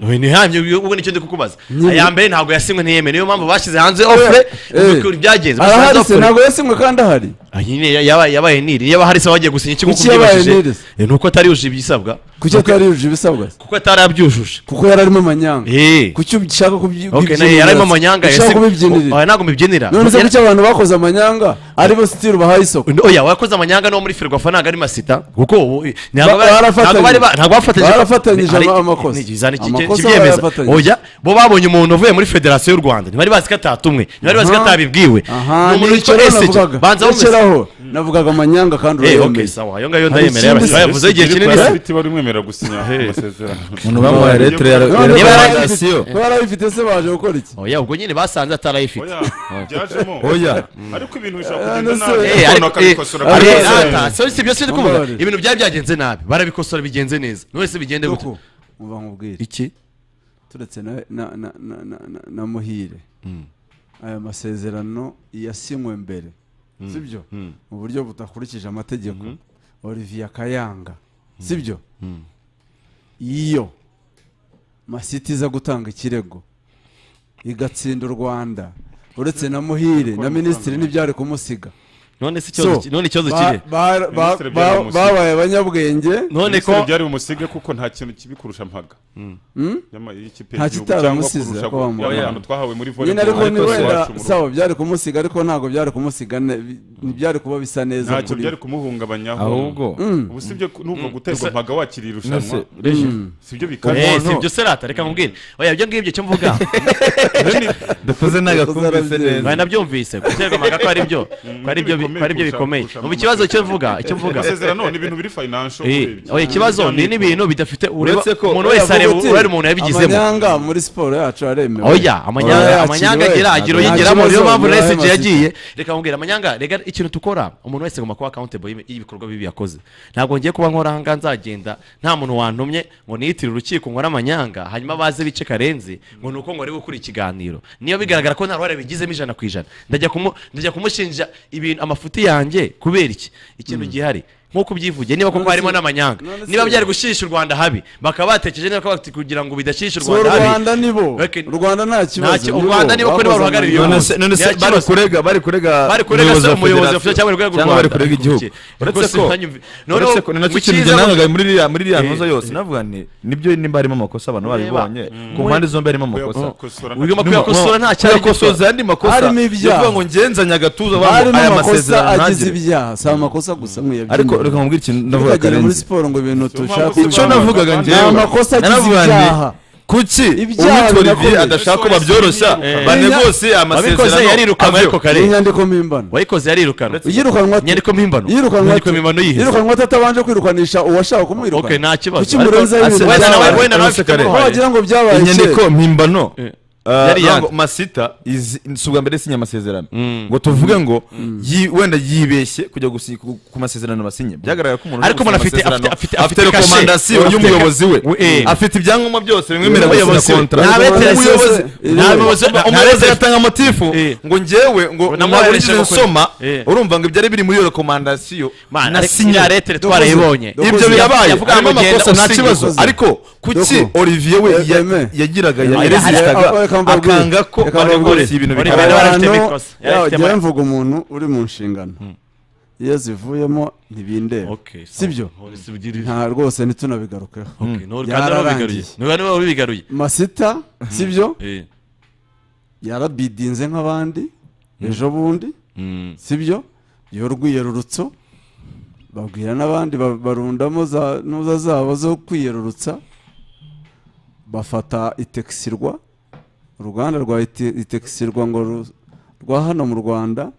Oya, ntihamye ubwo nicyo ndi kukubaza Nyine. aya mbere ntabwo yasinywe ntiyemere niyo mpamvu bashyize hanze ofure ubikura ibyagenze bashyize hanze arahari se ofure. ntabwo yasinywe kandi ahari Ah, nyine ya- yabaye yabaye niri iyo bahari se bagiye gusinya ikigo Kuki yabaye niri kubyibashije ni uko atari yujuje ibisabwa kuki atari yujuje ibisabwa se kuko atari abyujuje kuko yari arimo amanyanga kuki ushaka kubyinira okay naye yarimo amanyanga ushaka kubibyinirira oya ntabwo mbibyinira none se Yari- kuki abantu bakoze amanyanga ari bo sitiru bahaye isoko oya wakoze amanyanga no muri ferwafa ntabwo ari masita kuko ubu ntabwo Ba- ba- barafatanyije. ntabwo bari ba- ntabwo bafatanyije Barafatanyije Ari- ama- amakosa. ni- zani iki- Amakosa kibyemeza barayafatanyije. oya bo babonye umuntu uvuye muri federasiyo y'u rwanda ntibari bazi ko atatumwe ntibari bazi ko Aha. atabibwiwe Aha, ni umuntu nicyo witwa rero esege navugaga. banza Rekeraho. wumvise navugaga amanyanga kandi Eh, urayemeye okay, sawa, ayo ngayo ndayemereye, abashyira yavuze igihe kinini se. Ibiti bari mwemerera gusinya amasezerano. Umuntu bamuhaye letter ya- ya Niba recommendation. yarayifite- Niba yarayifite se baje gukora iki oya ubwo nyine basanze atarayifite byajemo. Mm. Ariko ibintu bishobora Eh, kugenda no, nabi, se- umuntu eh, ariko- akabikosora eh, kuri ariko- bose. ata, so si byo si ndi kuvuga. Mumbabarire. ibintu byari byagenze nabi barabikosora bigenze neza none se bigende gute Nuko, muba nkubwire iki turetse na- na- na- na- na- na- na muhire aya masezerano yasinywe mbere Mm. sibyo Mm. mu buryo budakurikije amategeko olivier kayanga sibyo iyo masiti iza gutanga ikirego igatsinda u rwanda uretse na muhire na minisitiri ntibyari kumusiga None se ikibazo So, ki- none ikibazo ba- kiri? ba- ba- Minisitiri ba- byari bumusige. babaye abanyabwenge None ko- Minisitiri byari bumusige kuko nta kintu kibi kurusha mpaga Hmm? Yama- y'ikipe nta y'igihugu cyangwa kitaramusize kurusha kuba mu yaba ahantu twahawe muri nyine volleyball ariko ni ariko wenda iwacu mu rugo. sawa byari kumusiga ariko ntabwo byari kumusiga ne- bi- ntibyari kuba bisa neza Ntacyo kuri we. byari kumuhungabanyaho. Ahubwo. Mm. Ubu sibyo nubwo Mm. guterwa Gusa- mpaga wakiriye irushanwa. Nese- Reshi. Mm. Sibyo bikaba. Eh, si ibyo se rata reka nkubwire oya ibyo ngibyo cyo mvuga Dukoze nagakumvise neza. Oya, nabyumvise guterwa amaga ko ari byo ko ari byo bi- ko ari byo bikomeye ubu ikibazo cyo mvuga icyo mvuga amasezerano ni ibintu biri financial Eh, oya ikibazo ni n'ibintu bidafite ureba Uretse ko- umuntu wese Oya, areba Vuguti, ureba umuntu yabigizemo amanyanga muri siporo yacu aremewe oya amanyanga amanyanga agira agiro yigiramo niyo mpamvu na SG yagiye reka nkubwire amanyanga rega ikintu tukora umuntu wese agomba kuba accountable y'ib- y'ibikorwa bibi yakoze ntabwo ngiye kuba nkora ahangaha nzagenda nta muntu wantumye ngo niyitire urukiko nkora amanyanga hanyuma baze bice karenzi ngo ni uko ngo ari gukura ikiganiro niyo bigaragara ko nta ruhare bigizemo ijana ku ijana ndajya kumu- ndajya kumushinja ibintu amafuti yanjye kubera iki ikintu gihari nk'uko ubyivugiye niba koko None se- harimo n'amanyanga none se- niba byari gushisha u rwanda habi bakaba batekereje niba bati kugira ngo bidashisha u So, rwanda habi Rwanda nibo Rwanda nta kibazo u Rwanda niba ko niba ruhagarariye iyo none hose. se none se Nta bari kibazo. kurega bari kurega Bari kurega se wa umuyobozi federasiyo wa- cyangwa urwego rw'u cyangwa bari Rwanda. kurega igihugu uretse Rwose ko ntanyumvi- Noneho uretse ko ni nacyo kintu mukiza- njye nangaga muri iriya muri iriya Eh, ntuza yose navuga nti nibyo nimba harimo amakosa abantu Ureba. babibonye ku Mm. mpande zombi harimo amakosa Kuyakosora nta- Numa- kuyakosora nta cyari kuyakosoza gikora. andi makosa Harimo ibyaha. ndavuga ngo ngenzanye agatuza bambo harimo aya amakosa masezerano agize ntagire. ibyaha si amakosa gusa nkwiye Ariko reka nkubwire ikintu ndavuga ntukagere muri Karenzi. siporo ngo ibintu tushaka icyo navugaga ni njyewe amakosa agize naravuga nti, ibyaha kuki Ibyaha uwitwa birakomeye. olivier adashaka ko babyoroshya Eh. banegose amasezerano Wabikoze yarirukanwe avyo. ariko kare inyandiko mpimbano wayikoze yarirukanwe Iyirukanwa ate? inyandiko mpimbano Yirukanwa inyandiko mpimbano ati- yihe yirukanwa atatabanje kwirukanisha uwashaka kumwirukana Okay, nta kibazo. kuki murenza Ase- ibintu wenda nawe- wenda nawe Ase- afite uruhare. Aho wagira ngo byabaye inyandiko kera. mpimbano Uh, Yari ntabwo yandi. masita izi- si ubwa mbere sinya amasezerano ngo tuvuge ngo yi- wenda yibeshye kujya gusi- ku ku masezerano basinye byagaragara ko umuntu Ariko uri gusinya umuntu afite- amasezerano afite- afite- afite afite kashe. rekomandasiyo Afite- y'umuyobozi we we- eh. afite ibyangombwa byose bimwemerera gusinya Umuyobozi we. kontra Nta beterese- Umuyobozi- nta beterese- nta umuyobozi beterese- yatanga motifu ngo njyewe ngo Ngo namuha nabura uburenganzira ibyo bwo kurya. nsoma Eh. urumva ngo ibyari biri muri iyo rekomandasiyo Mana, ariko nasinye iriya letter twarayibonye. ibyo Dokoze. birabaye Yavuga harimo ngo genda amakosa nta usinye. kibazo ariko kuki Doko. olivier we ya- Eme. yagiraga ya- Eme. yarezistaga Eme. Eme. akanga ko Eme. bari Eme. gukoresha ibintu Eme. bikomeye. Abantu- Abantu- yawe, yawe, jyewe jyewe mvu- mvuga umuntu uri mu nshingano iyo zivuyemo ntibindeba sibyo nta rwose ntitunabigarukeho Okay, none kandi wabigaruye. None wowe wabigaruye. masita sibyo Eh. yarabidinze nk'abandi ejo bundi sibyo iyo rwiyerurutso babwira n'abandi ba- barundamo za ntuza zabo zo kwiyerurutsa bafata itekisirwa uruganda rwa ite- itekisirwa ngo ru- rwa hano mu rwanda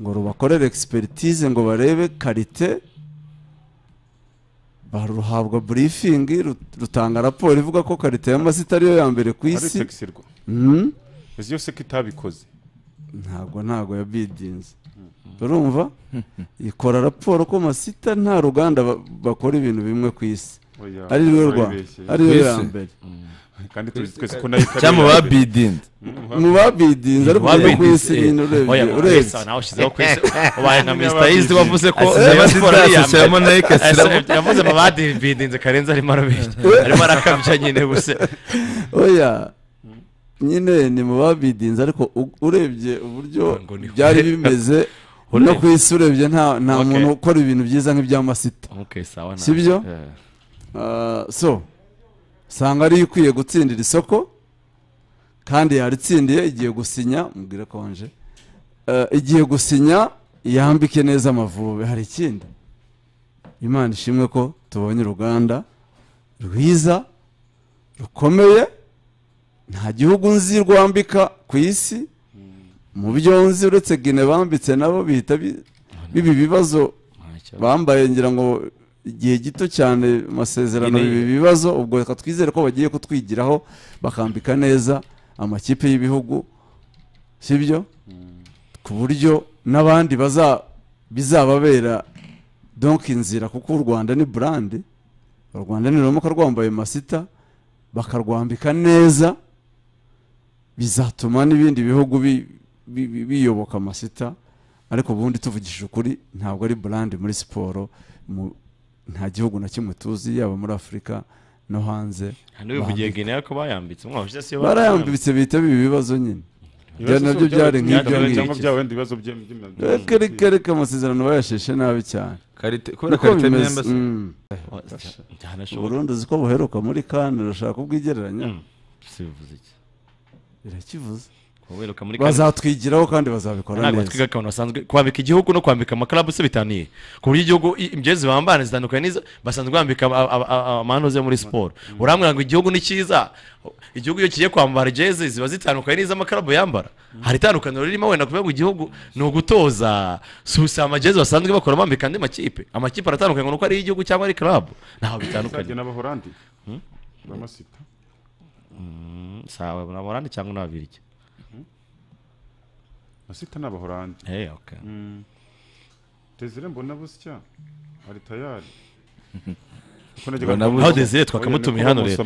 ngo rubakorere egisperitize ngo barebe karite baruhabwa burifingi ru- rutanga raporo ivuga ko karite y'amasita ariyo ya mbere ku Ari isi teksirwa. Mhm. Izi yose ko itabikoze. ntabwo ntabwo yabidinze urumva ikora raporo ko masita nta ruganda ba- bakora ibintu bimwe ku isi Oya, ari rwo rwa urabibeshye. ari rwo Ku ya isi? mbere Kandi tuzi twese ko nayo ikariye. Cyangwa babidinze. mu babidinze ariko bimwe ku isi eh. nyine urebye Oya, urebye Wesa, nawe ashyizeho ku isi. Ubaye nka Mr. Easy wavuze ko Asize Rayon Sport ari iya Adidas, mbere. ashyiramo Nike, ashyiramo- Ese yavuze mu badibidinze karenzi arimo arabeshya arimo arakabya nyine gusa oya nyine ni mu babidinze ariko u- urebye uburyo byari bimeze no ku isi urebye nta nta Okay. muntu ukora ibintu byiza nk'ibya masita Okay, sawa na- si byo Eh. Ah, so usanga ariyo ikwiye gutsindira isoko kandi yaritsindiye igiye gusinya mubwire konje Eh, igiye gusinya yambike neza amavubi hari ikindi imana ishimwe ko tubonye uruganda rwiza rukomeye nta gihugu nzi rwambika ku isi mu byo nzi uretse gine bambitse nabo bihita bi- bibi bibazo bambaye ngira ngo igihe gito cyane amasezerano Ine- bibi bibazo ubwo reka twizere ko bagiye kutwigiraho bakambika neza amakipe y'ibihugu sibyo ku buryo n'abandi baza bizababera donk inzira kuko u rwanda ni burande u rwanda ni rumuka rwambaye masita bakarwambika neza bizatuma n'ibindi bihugu bi- bi- bi- biyoboka amasita ariko ubundi tuvugishije ukuri ntabwo ari burande muri siporo mu- nta gihugu na kimwe tuzi yaba muri afurika no hanze ntibivugiye guinea ko bayambitse umwaka ushize siyo barayambitse bihita biba ibibazo nyine Ibibazo Ibyo nabyo byabo- byari byabyo nk'ibyo ngibyo cyangwa byaba wenda ibibazo bye- by'imyambaro. reka reka reka amasezerano bayasheshe nabi cyane Karite- kubera Niko karite bimeze. n'embasi. Mm. Byanashoboka. Uburundi uzi ko buheruka muri kane urashaka kubwigereranya sibivuze iki birakivuze Uheruka muri kane- bazatwigiraho kandi bazabikora ntabwo neza twiga akantu basanzwe kwambika igihugu no kwambika amakarabu se bitaniye ku buryo igihugu i- imigezi bambana zitandukanye n'izo basanzwe bambika aba- aba- aba- amanoze muri siporo urambwira ngo igihugu ni cyiza igihugu iyo kigiye kwambara jezi ziba zitandukanye n'iz'amakarabu yambara hari itandukaniro ririmo wenda kuvuga ngo igihugu ni ugutoza si usi amajezi basanzwe bakora bambika andi makipe amakipe aratandukanye ngo ni uko ari iy'igihugu cyangwa ari karabu ntaho bitandukanye Bizajya n'abahorandi bamasita Mm, sawa ni abarandi cyangwa ni ababirigi masita n'abahorandi Eh, okay. desire mbona busya ari tayari Mbona busya. Aho Desire twakamutumiye hano rero.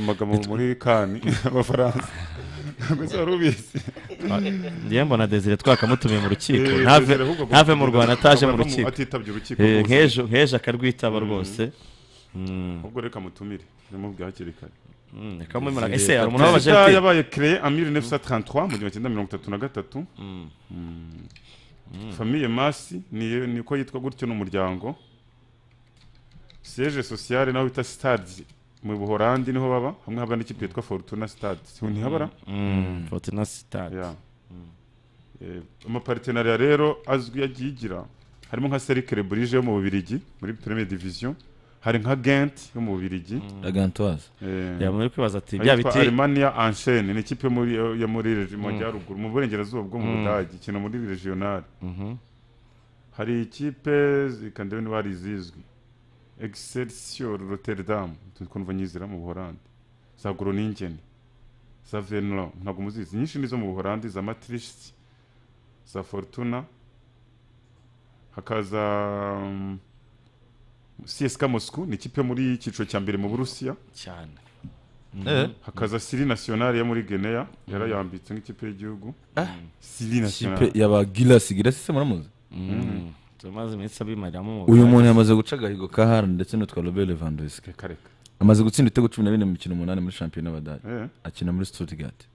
muri kani abafaransa ntabwo se wari ubizi ngiye mbona desire twakamutumiye mu rukiko Eh, ntave Desire ahubwo ntave mu rwanda ataje mu agomba rukiko atitabye urukiko Eh, rwose. nk'ejo nk'ejo akarwitaba Mm. rwose ubwo reka mutumire nimubwire hakiri kare reka mumara- ese hari umuntu w'abajenti? Desire yabaye kreye en 1933 mu gihumbi kimwe magana cyenda mirongo itatu na gatatu famiye masi ni- niko yitwa gutyo n'umuryango siège sociale naho bita stade mu buhorandi niho baba hamwe haba n'ikipe yitwa fortuna stade ntihabara Mm, Fortuna Stade. Yeah. Eh, amapartenariya rero azwi yagiye igira harimo nka Cercle Brugge yo mu Bubiligi muri Premier Division hari nka Gent yo mu Bubiligi La Gantoise. Eh, Yeah, muri kwibaza ati, hari bya yitwa biti- Alemania Enchaîne ni ikipe yo muri yo muri regi- mu Mm. majyaruguru mu burengerazuba bwo mu Mm. Budage ikina muri regional Mhm. hari ikipe zikandebe niba hari izizwi Excelsior Rotterdam tukunva nyizira mu Buholandi za Groningen za Venlo ntabwo muzizi nyinshi ni zo mu Buholandi za Matrix za Fortuna hakaza um, CSKA Moscow ni ikipe yo muri icyiciro cya mbere mu Burusiya cyane Eh. hakaza Siri National yo muri Guinea yarayambitse nk'ikipe y'igihugu Siri National Ikipe yaba Gilasi Gilasi se muramuzi Mm. tumaze iminsi abimariramo mu uyu muntu Bubiligi. yamaze guca agahigo ka Haaland ndetse n'utwa Robert Lewandowski Kareka. amaze gutsinda ibitego cumi na bine mu mikino umunani muri shampiyona y'Abadage Eh. akina muri Stuttgart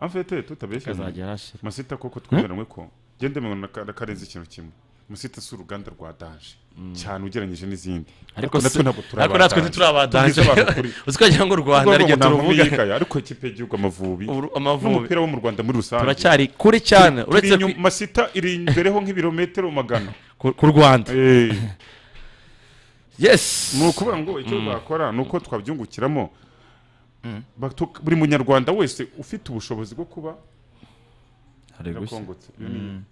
en fait tutabeshya Kazajya hashira masita koko twemeranywe ko gende mwana karenze ikintu kimwe musita si uruganda rwa danje cyane ugereranyije n'izindi Ariko natwe si- ntabwo ariko natwe Danje. ntituri aba Danje. Tubwize abantu ukuri. Uzi ko wagira ngo u Rwanda Ubwo ariryo ntabwo turuvuga. yikaya, ariko ikipe y'igihugu amavubi Uru- Amavubi. n'umupira wo mu Rwanda muri rusange Turacyari kure cyane, Turi- uretse turi inyuma- masita iri imbereho nk'ibirometero magana ku Rwanda yes ni ukuvuga ngo icyo Mm. bakora ni uko twabyungukiramo Batu- buri munyarwanda wese ufite ubushobozi bwo kuba hari gushya Irakongotse. Mm.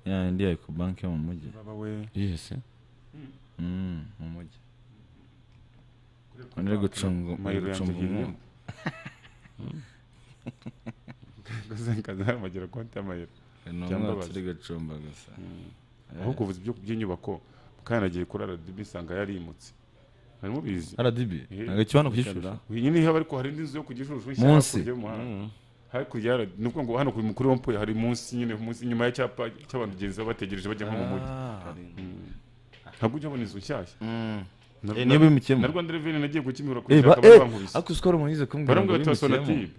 ya indi yari ku banki yo mu mujyi Baba we. yes Mm, mu mujyi Nari gucunga Mayiro yanjye gucunga igiye umwuka nkaza amagira konti y'amayero Ni umwotsi uri gucumba gusa ahubwo ubuzi byo- by'inyubako kandi nagiye kuri RDB sanga yarimutse harimo bizi RDB? Ntabwo ikiba hano ku Gishushu? nyine haba ariko hari n'inzu yo ku gishushu nshyira Munsi? hakurya y'umuhanda. hakurya ya ni ukuvuga ngo hano ku mukuru w'umpuye hari munsi nyine munsi inyuma y'icyapa cy'abantu genzi baba bategereje bajya nko mu mujyi Mm. ntabwo ujya ubona inzu nshyashya Na- Eh, niyo bimukemo. na rwanda reveni nagiye gukimura Eh, ba- kugira eh, ngo bankubise ariko uzi ko hari umuntu yize kumbwira ngo barambwira bati bimukemo. sonatire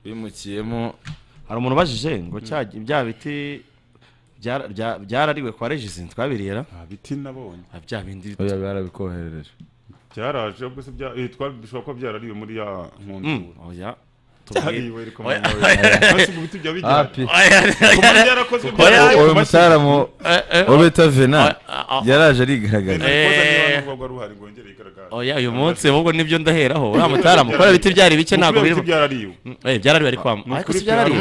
bimukiyemo hari umuntu ubajije ngo cya- bya biti byara- bya- byarariwe kwa regisi twabiriye biti nabonye bya bindi oya barabikoherereje byaraje ubwo se bya- eh, twari- bishobora kuba byarariwe muri ya Mm, nkundura oya uyu musaramo wa beta vena yaraje arigaragaza oya uyu munsi ahubwo nibyo ndaheraho uriya mutarama kubera ibiti byari bike ntabwo biri Eh, byarariwe ariko wa- ariko si byarariwe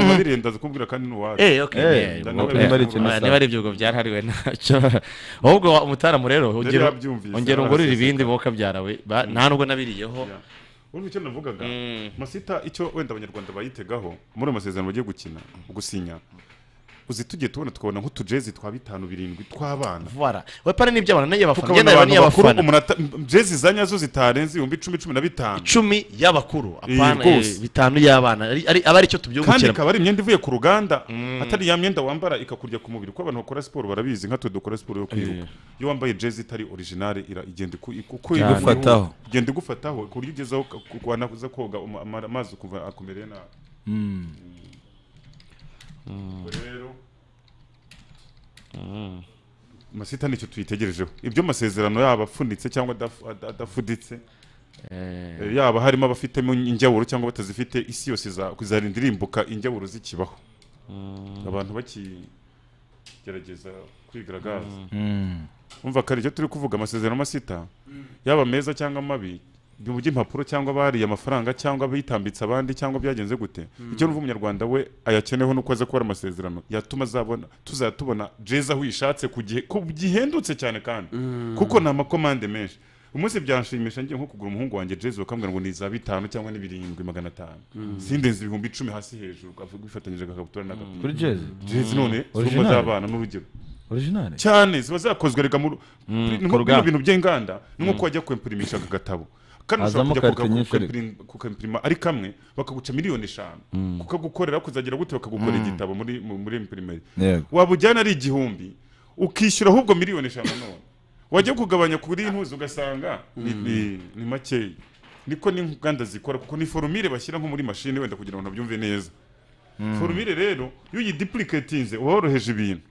Eh, okay, eh, oya, niba ari ibyo ubwo byarahariwe ntacyo ahubwo wa- umutaramu rero ongera- yabyumvise, ongera ungurire araseseka. ibindi boka byarawe ba- nta nubwo nabiriyeho Urumva icyo navugaga masita icyo wenda abanyarwanda bayitegaho muri ayo masezerano bagiye gukina gusinya uzi tugiye tubona tukabona nk'utujezi twa bitanu birindwi tw'abana Voilà. we pare n'iby'abana n'iyo abafana tukabona ngewe abantu n'iyo bakuru abafana umuntu ata- jezi za nyazo zitarenze ibihumbi icumi cumi na bitanu icumi y'abakuru apana, rwose. eh, bitanu y'abana Ari- ari- aba ari cyo kandi tubyungukiramo ikaba ari imyenda ivuye ku ruganda atari ya myenda wambara ikakurya ku mubiri kuko abantu bakora siporo barabizi nka twe dukora siporo yo kwiruka iyo wambaye jezi itari originale ira- igenda iku- iku- uko Cyane. Igufataho. igenda igufataho ku buryo ugezeho ka- ku- wanaza koga uma- ama- amazi ukumva akomereye nabi Ubwo rero masita nicyo tuyitegerejeho ibyo masezerano yaba afunitse cyangwa adaf- ada- adafuditse Eh, yaba harimo abafitemo injyawuro cyangwa batazifite isi yose iza- izarinda irimbuka injyawuro zikibaho abantu bakigerageza kwigaragaza Mm. umva kare ibyo turi kuvuga amasezerano masita yaba meza cyangwa mabi mu by'impapuro cyangwa bariye amafaranga cyangwa bitambitse abandi cyangwa byagenze gute Mm. icyo numva umunyarwanda we ayakeneyeho nuko aza gukora amasezerano yatuma azabona tuzatubona jeza aho uyishatse ku gihe ku gihendutse cyane kandi kuko ni amakomande menshi umunsi byanshimisha ngiye nko kugura umuhungu wanjye jeza bakambwira ngo ni za bitanu cyangwa ni birindwi magana atanu Mm. sindenze ibihumbi icumi hasi hejuru akavuga bifatanyije agakabutura n'agapira Kuri jezi? jezi none zirimo Original? z'abana n'urugero Original? cyane ziba zakozwe rega mu Mm, mu ku ruganda. bintu by'inganda ni nko Mm. wajya kwempurimisha aka gatabo kano Hazamo ushobora karite kujya nyinshi kuka- kuka- kukempurima ari kamwe bakaguca miliyoni eshanu Mm. kukagukorera kuzagira gute bakagukora Mm. igitabo muri mu- muri empurimeri Yego. waba ujyana ari igihumbi ukishyura ahubwo miliyoni eshanu none wajya kugabanya kuri intuzi ugasanga ni- Mm. ni- ni makeya niko n'inganda zikora kuko ni forumire bashyira nko muri mashini wenda kugira ngo nabyumve neza Mm. forumire rero iyo uyidipuricatinze uba woroheje ibintu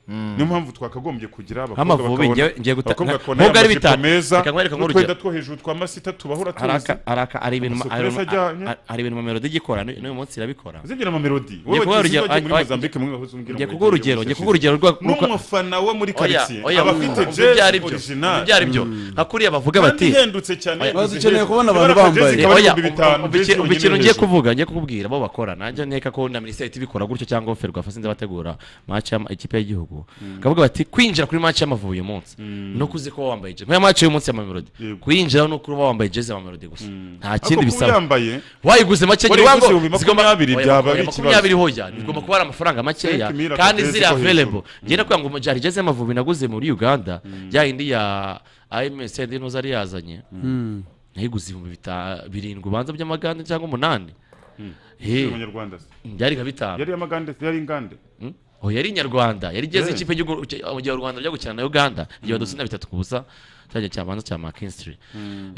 niyo mpamvu twakagombye kugira Nk'amavubi, bakabona- ngiye- ngiye guta- abakobwa nka- bakabona nubwo ari y'amajipo bitanu, meza reka nkwereke nk'urugero. n'utwenda two hejuru twa masita tubahora tuzi araka araka ari ibintu amasuku ari meza ajyanye. ibintu- ari ibintu mamelodi igikora n'uyu n'uyu munsi irabikora Zigira amamelodi. Wowe Ngiye kuguha wagize urugero- ubagiye muri ay- ay- Mozambique, mwe mwahoze umbwira ngiye ngo kuguha urugero ngiye kuguha urugero rwa- rwa- N'umufana wo muri Oya, quartier, oya, aba wumva, afite wumva jazz ibyo ari byo, original. wumva ibyo ari byo. Nka kuriya bavuga Kandi bati ihendutse cyane, Oya, uzi dukeneye hejuru. kubona abantu Ibara bambaye. jazz ikaba ari Oya, ibihumbi bitanu, umva iki- jazz umva ikintu yonyine ngiye hejuru. kuvuga ngiye kubwira bo bakora najya nteka ko na minisiteri ihita ibikora gutyo cyangwa ferwafa sinzi abategura match ya ikipe y'igihugu Mm. kavuga bati kwinjira kuri match y'amavubi uyu munsi Mm. no kuzi ko wambaye jezi nk'iya match y'umunsi y'amamelodi kwinjira no kuba wambaye jezi y'amamelodi gusa nta kindi Ariko kuba bisaba uyambaye, wayiguze make wari nyine iguze ibihumbi makumyabiri Oya, byaba ari oya, ikibazo. makumyabiri hoya bigomba kuba ari amafaranga makeya Cent mille kandi akagezi ziri ko hejuru. available ngenda kugira ngo jari jeze amavubi naguze muri uganda ya yindi ya amsd ntuzi ari yazanye Mm. nayiguze ibihumbi bita- birindwi ubanza by'amagande cyangwa umunani Mm. He. Yari umunyarwanda se. byari nka bitanu Yari amagande, yari ingande. Oh, yari inyarwanda yari igeze Yeah. ikipe y'igihugu- mu gihe u rwanda ryo gukina na uganda igihe badutsinda bitatu ku busa cyajya cyabanza cya makinstry Mm.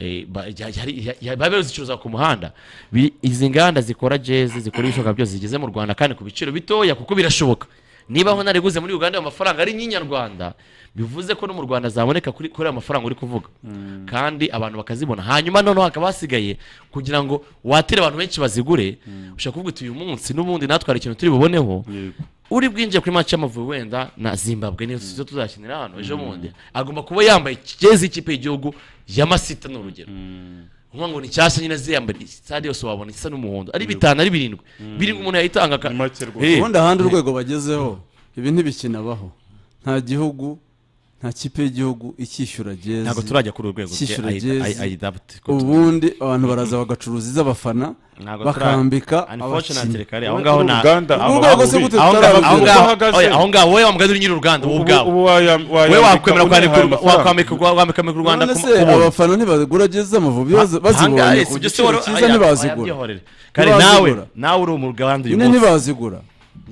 baba bazicuruza ku muhanda Bi- izi nganda zikora jezi zikora ibishoboka byose zigeze mu rwanda kandi ku biciro bitoya kuko birashoboka niba aho nariguze muri uganda ayo mafaranga ari n'inyarwanda bivuze ko no mu rwanda zaboneka kuri kuri ayo mafaranga uri kuvuga kandi abantu bakazibona hanyuma noneho hakaba hasigaye kugira ngo watire abantu benshi bazigure ushobora kuvuga uti uyu munsi n'ubundi natwara ikintu turi buboneho uri bwinjiye kuri match y'amavubi wenda na zimbabwe niyo zo tuzakinira hano ejo bundi agomba kuba yambaye jezi y'ikipe y'igihugu ya masita ni urugero nkuvuga ngo ni nshyashya nyine ziyambariye sitade yose wabona isa n'umuhondo ari bitanu ari birindwi birindwi umuntu yayitanga ka- Eh, ubundi ahandi eh. urwego bagezeho ibi ntibikinabaho nta gihugu nta kipe y'igihugu ikishyura jezi Ntabwo turajya kuri urwego ikishyura bwe, jezi. I- I- I doubt ko- ubundi abantu baraza bagacuruza iz'abafana Ntabwo tura- bakambika unfortunately abakinnyi kare aho ngaho na Urwo rwego se gute tutararugira aho ngaho wowe wa mugani uri nyiri uruganda wowe ubwawe wowe wakwemera kwandika- wakwambika wakwambika u rwanda none ku- se ku buntu. abafana ntibagura jezi z'amavubi bazi- bazibonye ku giciro cyiza ntibazigura kare nawe Ntibazigura. nawe uri umugabandi uyu nyine munsi. ntibazigura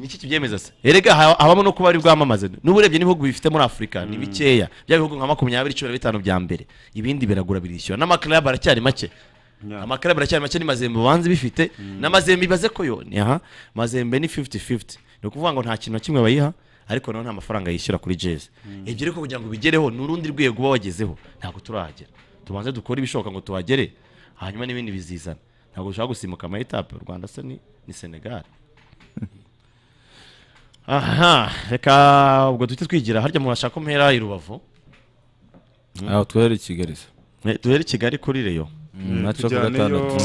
niki kibyemeza se erega ha- habamo no kuba ari bwamamaze n'ubu urebye n'ibihugu bifite muri afurika ni bikeya bya bihugu nka makumyabiri cumi na bitanu bya mbere ibindi biragura birishyura n'amakarab aracyari make amakarab aracyari make ni mazembe banze bifite n'amazembe ibaze ko yo ni aha mazembe ni 50-50 ni ukuvuga ngo nta kintu na kimwe bayiha ariko naho nta mafaranga yishyura kuri jezi ibyo ariko kugira ngo bigereho ni urundi rwego uba wagezeho ntabwo turahagera tubanze dukore ibishoboka ngo tuhagere hanyuma n'ibindi bizizana ntabwo ushobora gusimbuka amayitape u rwanda se ni ni senegali aha reka ubwo duhite twigira harya mu bashaka mpera i rubavu aho twohera i kigali se Eh, duhere i kigali kuri reyo nacyo ku gatandatu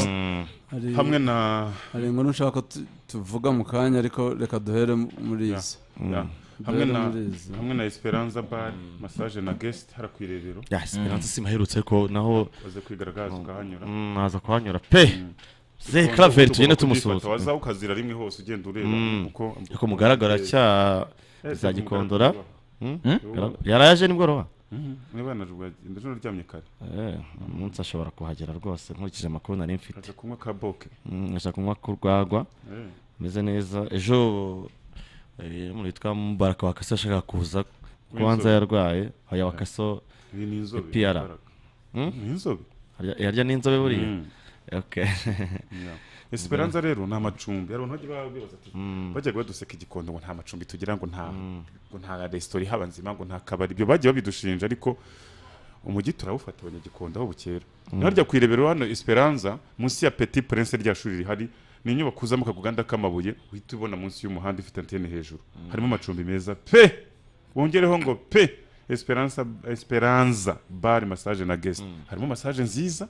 Hari- hamwe na- hari inkuru nshaka ko tu- tuvuga mu kanya ariko reka duhere muri Ya, izo ya. hamwe na hamwe na esperanza bar massage na guest hara ku irebero ya esperance si maherutse ko naho waze kwigaragaza ukahanyura Mm, naza kuhanyura pe ze kraveri tugende tumusuhuza waza ukazira rimwe hose ugenda ureba Mm. uko Ariko mugaragara cya Eh, zagikondora Mm. Mm? Gara- yaraje nimugoroba Mhm. niba yanajwe ejo naryamye kare Eh, umunsi ashobora kuhagera rwose nkurikije amakuru nari mfite aza kunywa ka boke Mm, ashaka kunywa ku rwagwa Eh. ameze neza ejo eh, umuntu witwa mubaraka wakaso yashakaga kuza kubanza W'inzobe. yarwaye aya wakaso Ni- ni inzobe, PR Mubaraka. ni inzobe Harya- yarya n'inzobe buriya Mm. okay Yeah. esperanza rero ni amacumbi hari abantu bajya babibaza ati bajyaga baduseka igikondo ngo nta macumbi tugira ngo nta ngo nta resitora ihaba nzima ngo nta kabari ibyo bagiye babidushinja ariko umujyi turawufata abanyagikondo aho bukera Mm. harya ku irebero hano esperanza munsi ya petit prince rya shuri rihari ni inyubako uzamo akaguganda k'amabuye uhita ubona munsi y'umuhanda ifite antene hejuru harimo amacumbi meza pe wongereho ngo pe esperanza esperanza bar massage na guest harimo massage nziza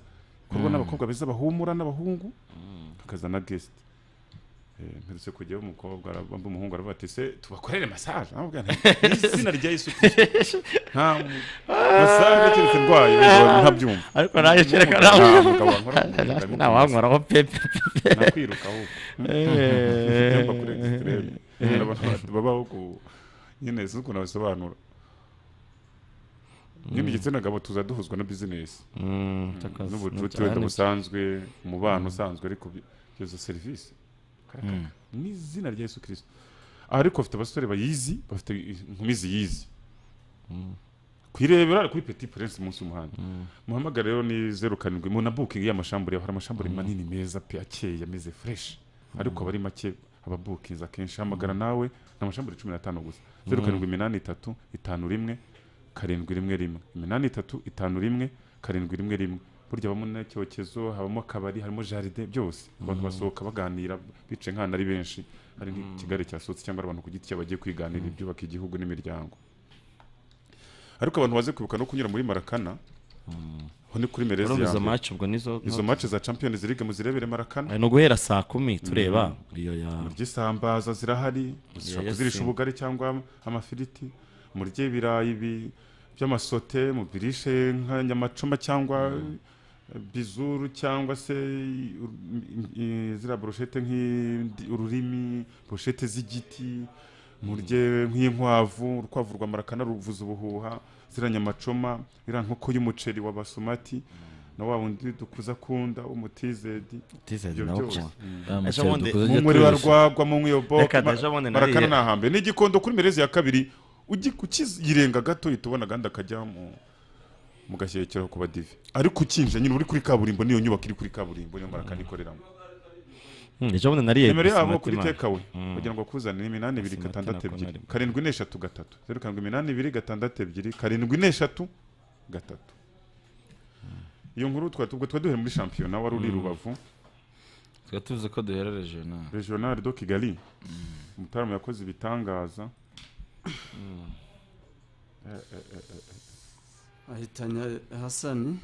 ikorwa Mm. n'abakobwa beza bahumura n'abahungu hakaza na guest Eh, mperutse kujyaho umukobwa ara- wambaye umuhungu aravuga ati se tubakorere massage amubwira nti izina rya yesu kirisito nta mu- massage keretse ndwaye ubwo ntabyumva ariko nayo kereka Nta nawe mugabo wankora mu nda, natwe ndamukunda. nawankoraho pepe nakwiruka ahubwo Mfite ibyumba kuri extreme Nyine abantu babaho ku nyine sinzi ukuntu abisobanura nyine igitsina gabo tuza duhuzwa na bizinesi Mm, takazi- n'ubucuti cyane. wenda busanzwe umubano usanzwe ariko bi- izo serivisi Karakaka. ni izina rya yesu kirisito aha ariko bafite abasore bayizi bafite i- inkumi ziyizi kuyirebera kuri petit prince munsi y'umuhanda muhamagare rero ni zeru karindwi mu na bukingi y'amashambure hari amashambure manini meza pe akeye ameze fresh ariko abari make ababukinzi akenshi hamagara nawe ni amashambure cumi n'atanu gusa zeru Mm. karindwi iminani itatu itanu rimwe karindwi rimwe rimwe iminani itatu itanu rimwe karindwi rimwe rimwe burya habamo n'icyokezo habamo akabari harimo jaride byose abantu Mm. basohoka baganira bicaye nk'ahantu ari benshi hari Mm. nk'ikigali cyasutse cyangwa ari abantu ku giti cyabo bagiye kwiganira ibyubaka igihugu n'imiryango ariko abantu baze kwibuka no kunyura muri marakana aho ni kuri merezi Urumva izo ya mbere. match ubwo nizo- izo match za champions league muzirebere marakana Ari no guhera saa kumi tureba Mhm. iyo ya murye isambaza zirahari Iya ushobora ya kuzirisha Simba. ubugari cyangwa am- amafiriti murye ibirayi bi- by'amasote mubirishe nka nyamacoma cyangwa eh, bizuru cyangwa se i- ur- i- i- ziriya broshete nk'ururimi broshete z'igiti murye nk'inkwavu urukwavu rwa marakana ruvuza ubuhuha ziriya nyamacoma iriya nkoko y'umuceri wa basumati na wa wundi dukuza akunda w'umutizedi Tizedi ibyo nawo byose kuwa. Mm. Ah, Ejo bundi- muceri dukuza Mu ajya muri wa turisha. rwagwa mu nkiyobo Reka deja bundi marakana nariye. ni ahambe ni igikondo kuri merezi ya kabiri ugi- ukiyirenga gato uhita ubona agandi akajya mu mu gashyekero ku badive ariko ukinjira nyine uri kuri kaburimbo niyo nyubako iri kuri kaburimbo niyo marakana ikoreramo Mm, ejo bundi nariye nimero yabo Basmati kuri man. tekawe Mm. kugira ngo akuzanire iminani ibiri Basmati gatandatu nako ebyiri nari. karindwi n'eshatu gatatu zeru karindwi iminani ibiri gatandatu ebyiri karindwi n'eshatu gatatu iyo nkuru twari ubwo twari duhere muri shampiyona wari uri i Mm. rubavu tukaba tuvuze ko duhera regional regional do kigali mutarama yakoze ibitangaza Eh, eh, eh, ahitanya hasani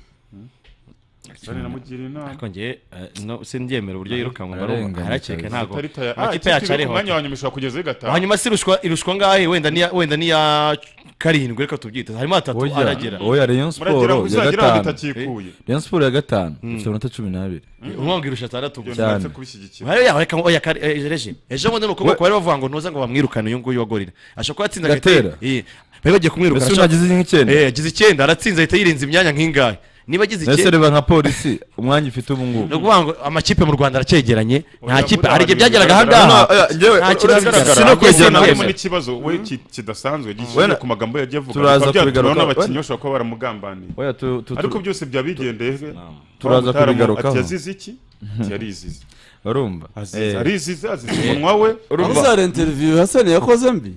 Hasani namugira inama. ariko njye eh, no sindyemera uburyo yirukanwe Ararengana barumva harakeka cyane. ntago Ikarita ya- ah, amakipe ikipe yacu iri ku ariho mwanya wa nyuma ishobora kugeza igataha. hanyuma se irushwa irushwa ngahe wenda niya wenda niya karindwi reka tubyite harimo hatatu Oya, aragera oya rayon siporo ya gatanu Eh, rayon siporo ya gatanu ifite amanota cumi n'abiri umwongo irusha atandatu Byose gusa. uretse kubishyigikira. Hariya yaho reka ngo oya kare eh, reje ejo bundi ni ukuboko bari bavuga ngo ntuza ngo bamwirukane uyu nguyu wa gorira ashobora kuba atsinze agahita- Gatera. Eh, bari bagiye kumwirukana Mbese unagize nk'icyenda? Eh, agize icyenda aratsinze ahita yirinze imyanya nk'ingahe niba agize mbese icyenda reba nka polisi umwanya ifite ubu ngubu ni ukuvuga ngo amakipe mu rwanda aracyegeranye nta kipe hari igihe buriya byageraga aha buriya ngaha buriya njyewe nta kintu uragaragara. bigaragara. Ariko Njyewe nabonye nabyemera. n'ikibazo we ki- kidasanzwe gishingiye Wenda- ku magambo yagiye avuga turaza bikaba byatuma kubigaruka- n'abakinnyi wenda- bashobora kuba baramugambanira Oya, tu- tu- tu- ariko byose byaba bigendeye Turaza kubigarukaho. ati yazize iki ati yarizize barumva Azize- Eh. arizize azize umunwa we urumva za interview hasani yakoze mbi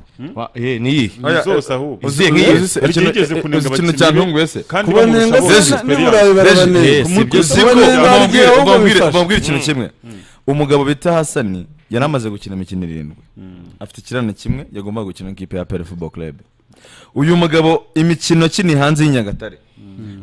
niyi Oya, zose uzi- ahubwo. Izihe uzi- nkiyi? ikintu- Yigeze kunenga uzi ikintu abakinnyi be, cyantunguye se kandi Kubanenga bamusaba se, ubusiperi n'uburayi yabo. barabane- Reje, Ku mutwe sibyo uzi se. ko nimba ari bambwire- igihe ahubwo bambwire- bifashe. bambwire ikintu kimwe Mm. umugabo bita hasani yari amaze gukina imikino irindwi afite ikirane kimwe yagombaga gukina n'ikipe ya pere fubo club uyu mugabo imikino akiniye hanze y'inyagatare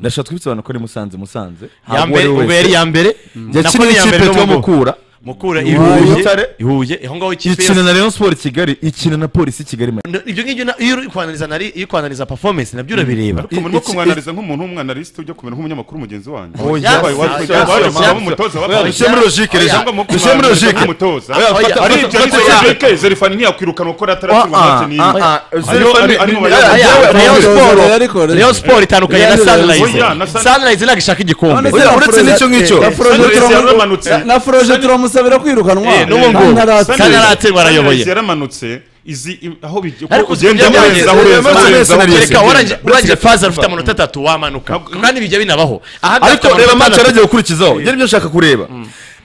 ndashaka twibutse abantu ko ari musanze musanze Ya Ntabwo mbere- uwo ari ubu wese. yari iya mbere. Nako yakiniye ni iya ikipe mbere twa no mu- mukura Mukura, i Huye, Huye. Butare. I Huye. Aho ngaho ikipe ikina yose- na rayon sport kigali ikina na polisi kigali No, ibyo ngibyo na- iyo uri kwanariza nari iyo uri kwanariza performance nabyo urabireba ariko muri kumwanariza nk'umuntu w'umwanaliste ujya kumera nk'umunyamakuru mugenzi wanjye Oya, Yabaye oya, watwe- oya, yabaye oya, umugabo oya, w'umutoza oya, wa Paris. dushyire muri logique, Oya, Rejean. mu Dushyire muri kumwanariza logique. nk'umutoza Oya, fata- ari fata- ibyo fata- ariko fata- yabike zerifani ntiyakwirukanwa ko Ah, yataratsindwa mu ah, matini ah, ah, Ariyo- Zerifani- ari- ari mu Oya, bakinnyi. oya, Ariyo- Rayon Ariyo- Sport- Ariyo- Ariyo- Rayon Sport itandukanye na Ariyo- Sunrise. Oya, na Sun- Sunrise ntabwo ishaka igikombe. Oya, uretse n'icyo ngicyo. na Froge Sunrise turamu- yaramanutse. na Froge turamusabira kwirukanwa Eh, n'ubu ngubu. Kandi aratsinda. Sunrise- Sunrise yaramanutse izi i- aho bijya ariko uko si ugenda ibyo urenza byabaye. urenza Reka, urenza reka, warangije- warangije faza ufite rufite amanota atatu wamanuka kandi bijya binabaho Ahabwa ariko amanota reba match atandatu- yaragiye gukurikizaho yari ibyo nshaka kureba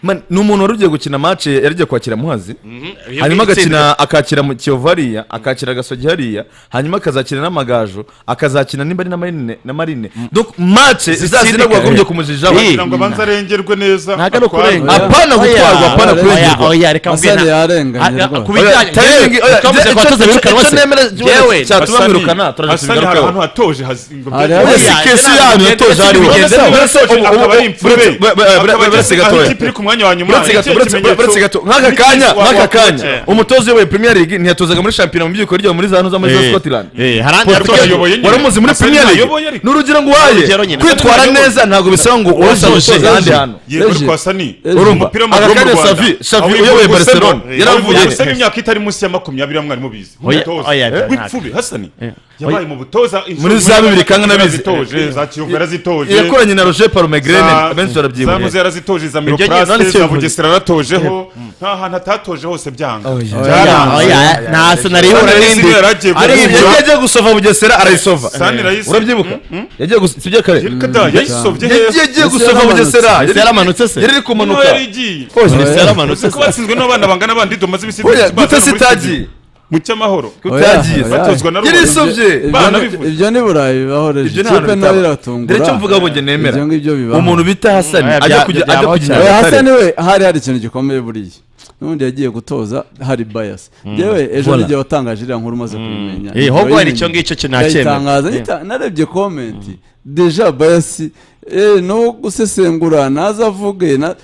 Man, ni umuntu wari ugiye gukina match yaragiye kwakira muhazi Iyo hanyuma bwitsinda- agakina akakira mu kiyovu hariya akakira agasogi hariya hanyuma akazakina n'amagaju akazakina nimba ari na marine na marine donc match zazina wagombye kumujijaho kugira ngo abanze arengerwe neza Ntabwo ari atwarwe. ukurenga. Apana gutwarwa, apana kurengerwa. Asani yarenganye Oya, rwose. ku bijyanye- Oya, timing- oya, Twavuze icyo- ko icyo- hatuza birukanwa icyo se. nemera ikibazo Yewe, cyatuma Hasani- mwirukana, turaza Hasani hari kubigarukaho. ahantu hatoje hazinga Hari aho sikesi yanyu yatoje hariho. Uretse- ubu- ubu- akaba ari imfurebe uretse- bre- bre- bre- bre- uretse Akaba gatoya. ikipe iri ku mwanya wa nyuma Uretse gato, Ikihe uretse- kimenyetso- uretse gato. nk'aka kanya Wa- nk'aka wa- kanya Eh. umutoza uyoboye premier league ntiyatozaga muri shampiyona mu byiko ryawe muri za hano z'amajyi ya Eh. scotland Eh, harandi Portugal yatoye ayoboye nyine. wari umuzi muri Hasani premier league ayoboye ariko. n'urugira ngo uhaye Urugero nyine. kwitwara Hasani ayoboye. neza ntabwo bisaba ngo uwese umutoza ahandi hantu Yego ariko Hasani, urumva umupira w'amaguru aka mu kanya Rwanda, savi savi aho uyoboye Gusemo, barcelona eh, yaravuye aho Gusemo imyaka itari munsi ya makumyabiri mwari mubizi Oya, nk'umutoza oya, oya, w'ipfube Hasani Eh. yabaye Oya. mu butoza inshuro- muri za bibiri kandi nabizi yarazitoje za Kiyovu yarazitoje yakoranye na roger parumegrene Za- benshi za Muzi barabyibuye yarazitoje za Ibyo Miroplast, none si za Kiyovu. Bugesera yaratojeho Mm. nta hantu atatoje hose byanga Oya, Byaranze. oya, oya, nta senari ihura Sunrise n'indi. yaragiye Ari guhura. ibyo yagiye gusova Bugesera, arayisova. Sunrise- Urabyibuka? Yagiye gus- sibyo kare? yayisovye Yagiye- hepfo. yagiye Ese gusova yaramanutse. Bugesera. Ese Yari- yaramanutse se? yari iri kumanuka. Niho yari igiye. Rwose ese yaramanutse Uzi ko batsinzwe n'abana bangana bandi tumaze ibisi Oya, gute bazana muri sitagiye? studio. mu cyamahoro Kutagiye, Oya, batozwa na oya. Rubona. Yarisovye. Ibyo- Bana ibyo- bivuze. ibyo ni burayi bibaho reje Ibyo nta hantu ikipe nayo bitaba. iratungura Dore icyo mvuga ngo njye nemera. Ibyo ngibyo bibaho Umuntu bita Hasani Oya, ajya bya- kujya- byabaho ajya kujya cyane. Oya, Nyagatare. Hasani we hari hari ikintu gikomeye buriya n'ubundi yagiye gutoza hari bias yewe ejo Voilà. n'igihe watangaje iriya nkuru umaze kuyimenya Eh, ahubwo hari icyo ngicyo kinacyemera. Ndayitangaza, Eh. nyita- narebye komenti deja bias eh, no gusesengura naza avuge na-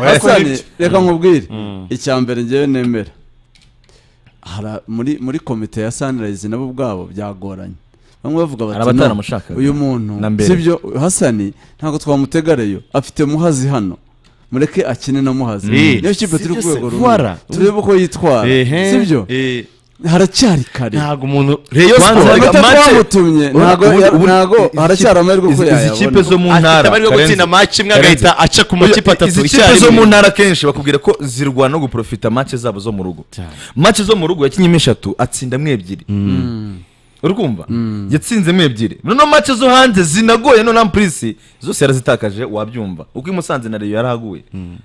Hasani reka nkubwire icya mbere ngewe nemera Hara- muri muri komite ya Sunrise nabo ubwabo byagoranye bamwe bavuga bati Hari "No, abataramushakaga." uyu muntu Na mbere. sibyo Hasani ntabwo twamutegareyo afite muhazi hano mureke akine na muhazi Eh. niyo kipe turi Sibyo ku se, rwego Voila. rumwe turebe uko yitwara Ehe. sibyo Eh. haracyari kare Ntabwo umuntu- Rayon Sport- Amanota twamutumye, ntabwo- ntabwo haracyari amahirwe ko Izi- Izi yayabona. kipe zo mu Afite ntara amahirwe yo gutsinda Karenzi. match imwe agahita Karenzi. aca ku makipe atatu Izi kipe icyarimwe. zo mu ntara akenshi bakubwira ko zirwana no guprofita match zabo zo mu rugo match zo mu rugo yakinyemo eshatu atsindamo ebyiri uri kumva yatsinzemo ebyiri noneho match zo hanze zinagoye no nampurisi zose yarazitakaje wabyumva uko i Musanze na Rayon yarahaguye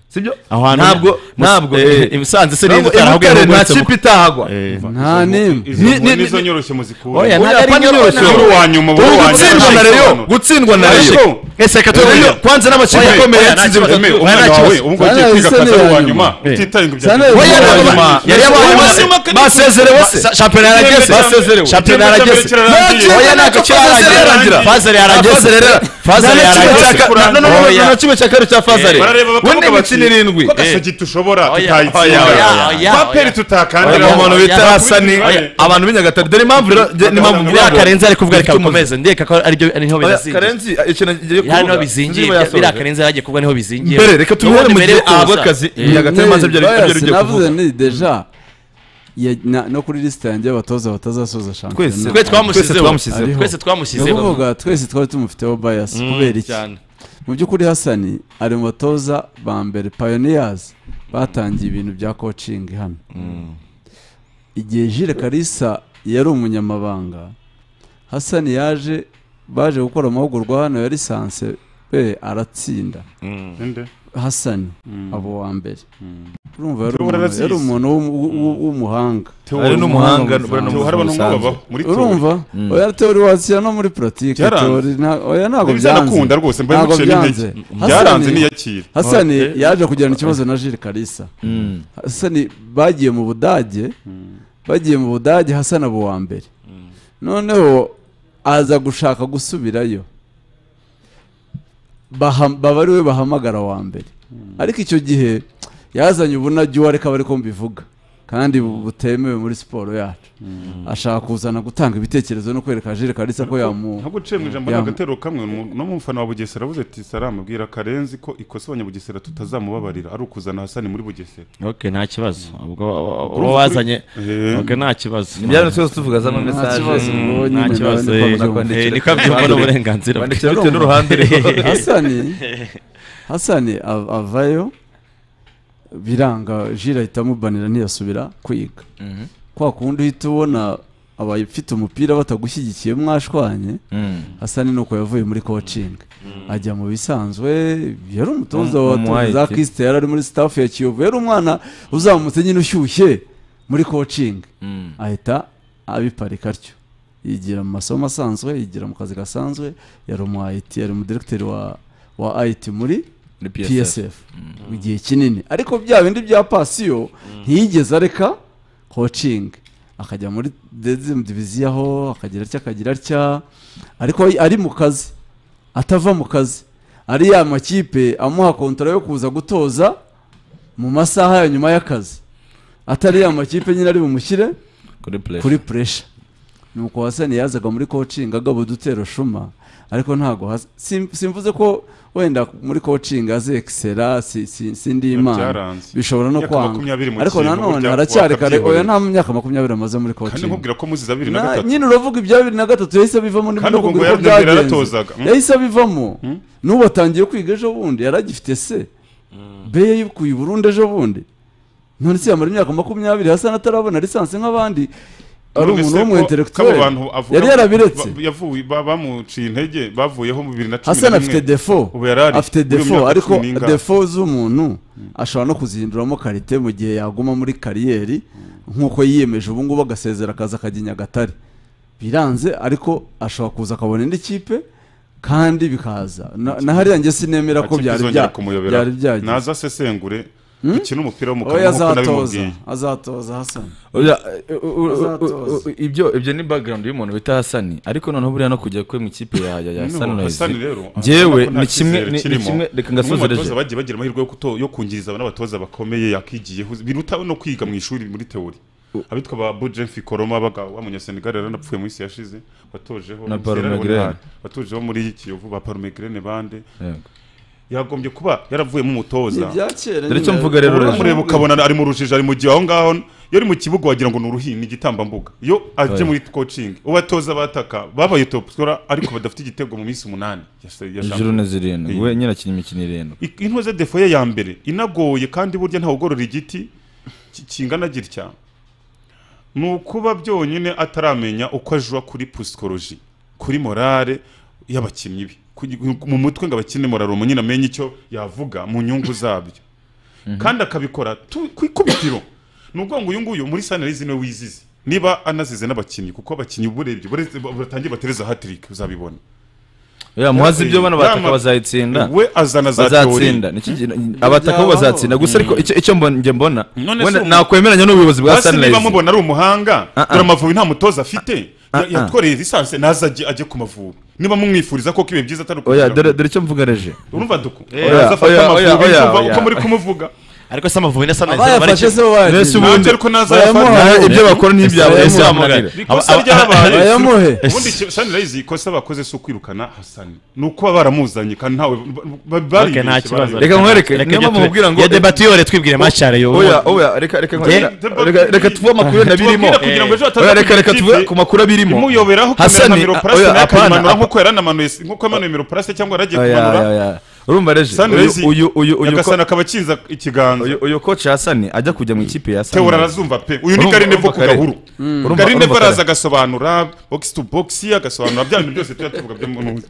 sibyo Aho hantu- ntabwo Mus- ntabwo eh, eh, i Musanze se ntabwo n'inzu itarahaguye Butare nta n'ubuhetse mu- kipe itahagwa nta n'imwe Izo nkuru nizo nyoroshye muzikura Oya, ntabwo ari nyoroshye. Uru wa nyuma ubu Ubu wa nyuma gutsindwa na Rayon, ntayisobanura. gutsindwa na Ariko- Rayon. Ese reka Rayon, tubimenye. Kwanza n'amakipe Oya, akomeye oya, yatsinze nta batatu. kibazo. Umwana Nta wawe kibazo. ubu ngubu ugiye Sana kwiga Hussein akazi yari wa inyuma. nyuma Eh. utitaye ku bya- Sana Hussein Oya, yari yari inyuma. inyuma. Yari yabaye Ubu inyuma. buzima kari- Basezerewe se. Sa- Shampiyona yarageze. Basezerewe. Shampiyona yarageze. Basezerewe. Oya, ntacyo Fazeri yarangira. Fazeri yarageze. Fazeri yara- Fazeri Nta na kimwe yarageze. cya ka- Na- na- na- na- na- na- na kimwe cya kabiri cya Fazeri. barareba We bakavuga bati n'imikino irindwi. ko agasogi dushobora Oya, tutayitsinda oya, oya, oya. kwaperi tutakandira Oya, abantu bita Hasani, abantu b'inyagatare dore impamvu rero njye- n'impamvu mvuga biriya ngo- karenzi ari kuvuga reka Bifite umuzi. bikomeze ndeka ko ari byo niho Oya, bizingiye Karenzi, ikintu ngiye Ya, niho kuvuga. bizingiye Sinzi niba bya- biriya yasoje. karenzi yari agiye kuvuga niho bizingiye Mbere, reka tubihere Ubundi mu mbere gihe yo kuza. abakazi, Eh. Nyagatare Ni maze ibyo ari- bias, ibyo ari byo navuze kuvuga. nti deja ya- na- no kuri lisite yanjye y'abatoza batazasoza shampiyona Twese- Twe twamushyizeho. Twese twamushyizeho. Ariho. Twese twamushyizeho. Ni ukuvuga twese twari tumufiteho bias Mm, kubera iki cyane. mu by'ukuri hasani ari mu batoza ba mbere pioneers batangiye ibintu bya coaching hano igihe jire karisa yari umunyamabanga hasani yaje baje gukora amahugurwa hano ya lisanse we aratsinda Ninde? hasani abo wa mbere urumva yari Theo umuntu- yari Harabasizi. umuhanga w'umuhanga Theo Ari n'umuhanga, n'umuhanga buriya ni Theo haraba n'umusanzu. n'umwubabaho, muri Theo. urumva Mm. oya teori washyira no muri politiki Byaranze. teori na- oya ntabwo Ibi byanze byanakunda rwose, mbe Ntabwo muciye n'intege. byanze Mm. Byaranze Hasani- niyakire. hasani Okay. yaje kugirana ikibazo na jiri karisa Mm. hasani bagiye mu budage bagiye mu budage hasani abo wa mbere noneho aza gushaka gusubirayo Baha- baba ari we bahamagara wa mbere ariko icyo gihe yazanye ubunajyi uwo areka bari ko mbivuga kandi bu- butemewe muri siporo yacu ashaka kuzana gutanga ibitekerezo no kwereka jire karisa ko yamu ntabwo uciye mu ijambo yamu- n'agatero kamwe mu- no mu mufana wa bugesera avuze ati saramubwira karenzi ko ikosa abanyabugesera tutazamubabarira ari ukuzana hasani muri bugesera ok nta kibazo ubwo uwo Urumva wazanye kuri- ok nta kibazo Ibyaremwe twese tuvuga za amamesaje. Nta kibazo, ubwo nyine nta kibazo nawe ndiko eh, kwandikira eh, niko abyumva ku ruhande. n'uburenganzira bwe. Bandikira bitewe n'uruhande. hasani hasani av- avayo biranga jira ahita amubanira ntiyasubira kwiga Mhm. kwa kundi uhita ubona abafite umupira batagushyigikiye mwashwanye Mm. hasani nuko yavuye muri coaching ajya mu bisanzwe yari umutoza Mu- wa mu Tour za White. kisite yari ari muri staff ya kiyovu yari umwana uzamutse nyine ushyushye muri coaching Mm. ahita abiparika atyo yigira mu masomo asanzwe yigira mu kazi gasanzwe yari umu IT yari umudirekiteri wa wa IT muri Muri PSF. PSF igihe kinini ariko bya bindi bya pasiyo ntiyigeze areka coaching akajya muri dezemu diviziyo aho akagira atya akagira atya ariko ari mu kazi atava mu kazi ari ya makipe amuha kontara yo kuza gutoza mu masaha ya nyuma y'akazi atari ya makipe nyine ari bumushyire Kuri pressure. kuri puresha nuko Hassan yazaga muri coaching agaba udutero shuma ariko ntago has- sim- simvuze ko wenda muri coaching azexera si, si, sindi imana Byaranze. bishobora no Imyaka kwanga makumyabiri mu ariko kintu, nanone burya haracyari kare wakabyihorera. oya nta myaka makumyabiri amaze muri kandi coaching nkubwira ko muzize abiri na Na- gatatu nyine uravuga ibya bibiri na gatatu yahise abivamo Kandi ubwo ngo n'ibinakubwira ko yari- yari byagenze yaratozaga, mm? yahise abivamo n'ubu atangiye kwiga ejo bundi yari agifite se be yayikuye i burundi ejo bundi none se yamara imyaka makumyabiri hasa n'atarabona lisansi nk'abandi ari None umuntu se w'umu ko intellectuel kabo bantu avuga- yari yarabiretse ba- yavuye ba- bamuciye intege bavuyeho mu bibiri na cumi hasani afite defo ubu yari ari afite muri iyo defo myaka ariko cumi n'ingahe. defo z'umuntu ashobora no kuzihinduramo karite mu gihe yaguma muri kariyeri nk'uko yiyemeje ubu ngubu agasezera akaza akajya i nyagatare biranze ariko ashobora kuza akabona indi kipe kandi bikaza Na- na hariya njye sinemera ko Akipe byari izongera bya- kumuyobera. byari byagiye naza asesengure Hmm? ikina umupira w'umukara oya nk'uko azatoza nabimubwiye azatoza hasani Oya, eh, u- u- u- u- ibyo ibyo ni background y'umuntu bita Hasani ariko noneho buriya no kujya kwe mu ikipe ya ya ya No, Sunrise Hassan rero, njyewe urabona ko nta ni kimwe cyizere ni ni kirimo. kimwe reka Bamwe mu ngasozereje batoza bagiye bagira amahirwe yo kuto- yo kungiriza n'abatoza bakomeye yakigiyeho biruta no kwiga mu ishuri muri teori abitwa ba Bojen Fikoroma baga wa munyasenegal yaranapfuye mu isi yashize watojeho Na Sierra Palme Leone Grene. bari, watojeho muri Kiyovu ba Parume Grene bande Yego. yagombye kuba yaravuyemo umutoza Ni ibya kera Dore icyo nyine. mvuga rero, Reza. uramureba ukabona ari mu rujijo ari mu gihe aho ngaho iyo ari mu kibuga wagira ngo ni uruhi ni igitambambuga iyo aje Oya. muri coaching ubatoza bataka babaye top scorer ariko badafite igitego mu minsi umunani ya se- ya ijuru shampiyona. ni zirindwi Iya. we nyine akina imikino irindwi I- intoze defo ye ya mbere inagoye kandi burya ntawe ugorora igiti ki- kingana gitya ni ukuba byonyine ataramenya uko ajwa kuri pusikoloji kuri morale y'abakinnyi be Kugi- mu mutwe ngo abakine morale umuntu nyine amenye icyo yavuga mu nyungu zabyo kandi akabikora tu- ku ikubitiro ni ukuvuga ngo uyu nguyu muri sanarizi niwe wizize niba anazize n'abakinnyi kuko abakinnyi uba urebye baretse- batangiye batereza hatirike uzabibona ya muhazi ibyo bana bataka Yama- bazayitsinda we azana za bazatsinda teori. Nicyo kintu- Mm. abataka bo bazatsinda gusa Mm. ariko icyo icyo mbona- njye mbona None wenda se ubu- nakwemeranya n'ubuyobozi bwa Hasi niba Sunrise mubona ari umuhanga Ah, ah. dore amavubi nta mutoza afite Ah, Ya- ah. yatworeye lisansi naza ajye ajye ku mavubi niba mumwifuriza koko ibihe byiza oya atari ukugira ngo- dore dore icyo mvuga reje urumva duku Oya, Naza afate oya, oya, Amavubi, oya, ndumva oya. uko muri kumuvuga ariko se amavubi na Sunrise Abayafashe bareke- se bo bayagize. Mbese ubundi- Nanjye ariko naza Bayamuha. ayafata. ibyo bakora ni ibyabo Bayamuha. ese wamuganira Ikosa ryabaye. ubundi iki- Sunrise ikosa bakoze si ukwirukana Hassan ni ukuba baramuzanye kandi ntawe ba- ba- Ok, nta baribeshye, kibazo. baribeshye. reka nkwereke Reka niyo ibyo mpamvu tu- mubwira ngo ya debate yore twibwire mashare yo. oya oya reka reka nkwereke- Debate- reka- reka tuve amakuru n'abirimo Tubabwire kugira ngo ejo hataza oya reka reka kugira tuve ikipe ku makuru abirimo imuyoberaho kamera Hassan, na miroparase oya, nayo apana, akayimanura apana. nk'uko yaranamanuriye nk'uko yamanuye miroparase cyangwa yaragiye Oya, kumanura oya, oya. urumva reje Sunrise uyu uyu uyu Nyagasani akaba akinza ikiganza uyu uyu coach Hassan ajya kujya mu ikipe ya Sunrise teora arazumva pe uyu ni Urumva- garine vo urumva ku kare. gahuru Mm. Urumva- garine urumva vo araza kare. agasobanura box to box agasobanura bya bintu byose tujya tuvuga byo mu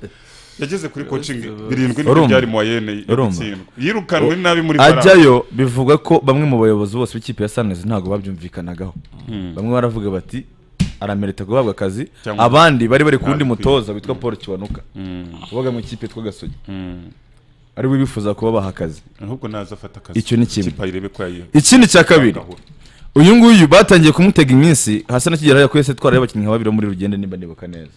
yageze kuri coaching birindwi nibyo byari mu wayene yatsindwa yirukanwe nabi muri bara ajyayo bivuga ko bamwe mu bayobozi bose b'ikipe ya Sunrise ntabwo babyumvikanagaho Hmm. bamwe baravuga bati aramerita guhabwa akazi Cyangwa- abandi bari bari ku wundi Ntabikwiye. mutoza witwa Paul Kiwanuka wabaga mu ikipe yitwa Gasogi ari we bifuza kubabaha akazi ahubwo naza afata akazi icyo ni kimwe Ikipe ayirebe ko yayiha. ikindi cya kabiri Gahoro. uyu nguyu batangiye kumutega iminsi hasa n'akigera yakwese twaraye abakinnyi nka babiri bo muri rugende nimba nibuka neza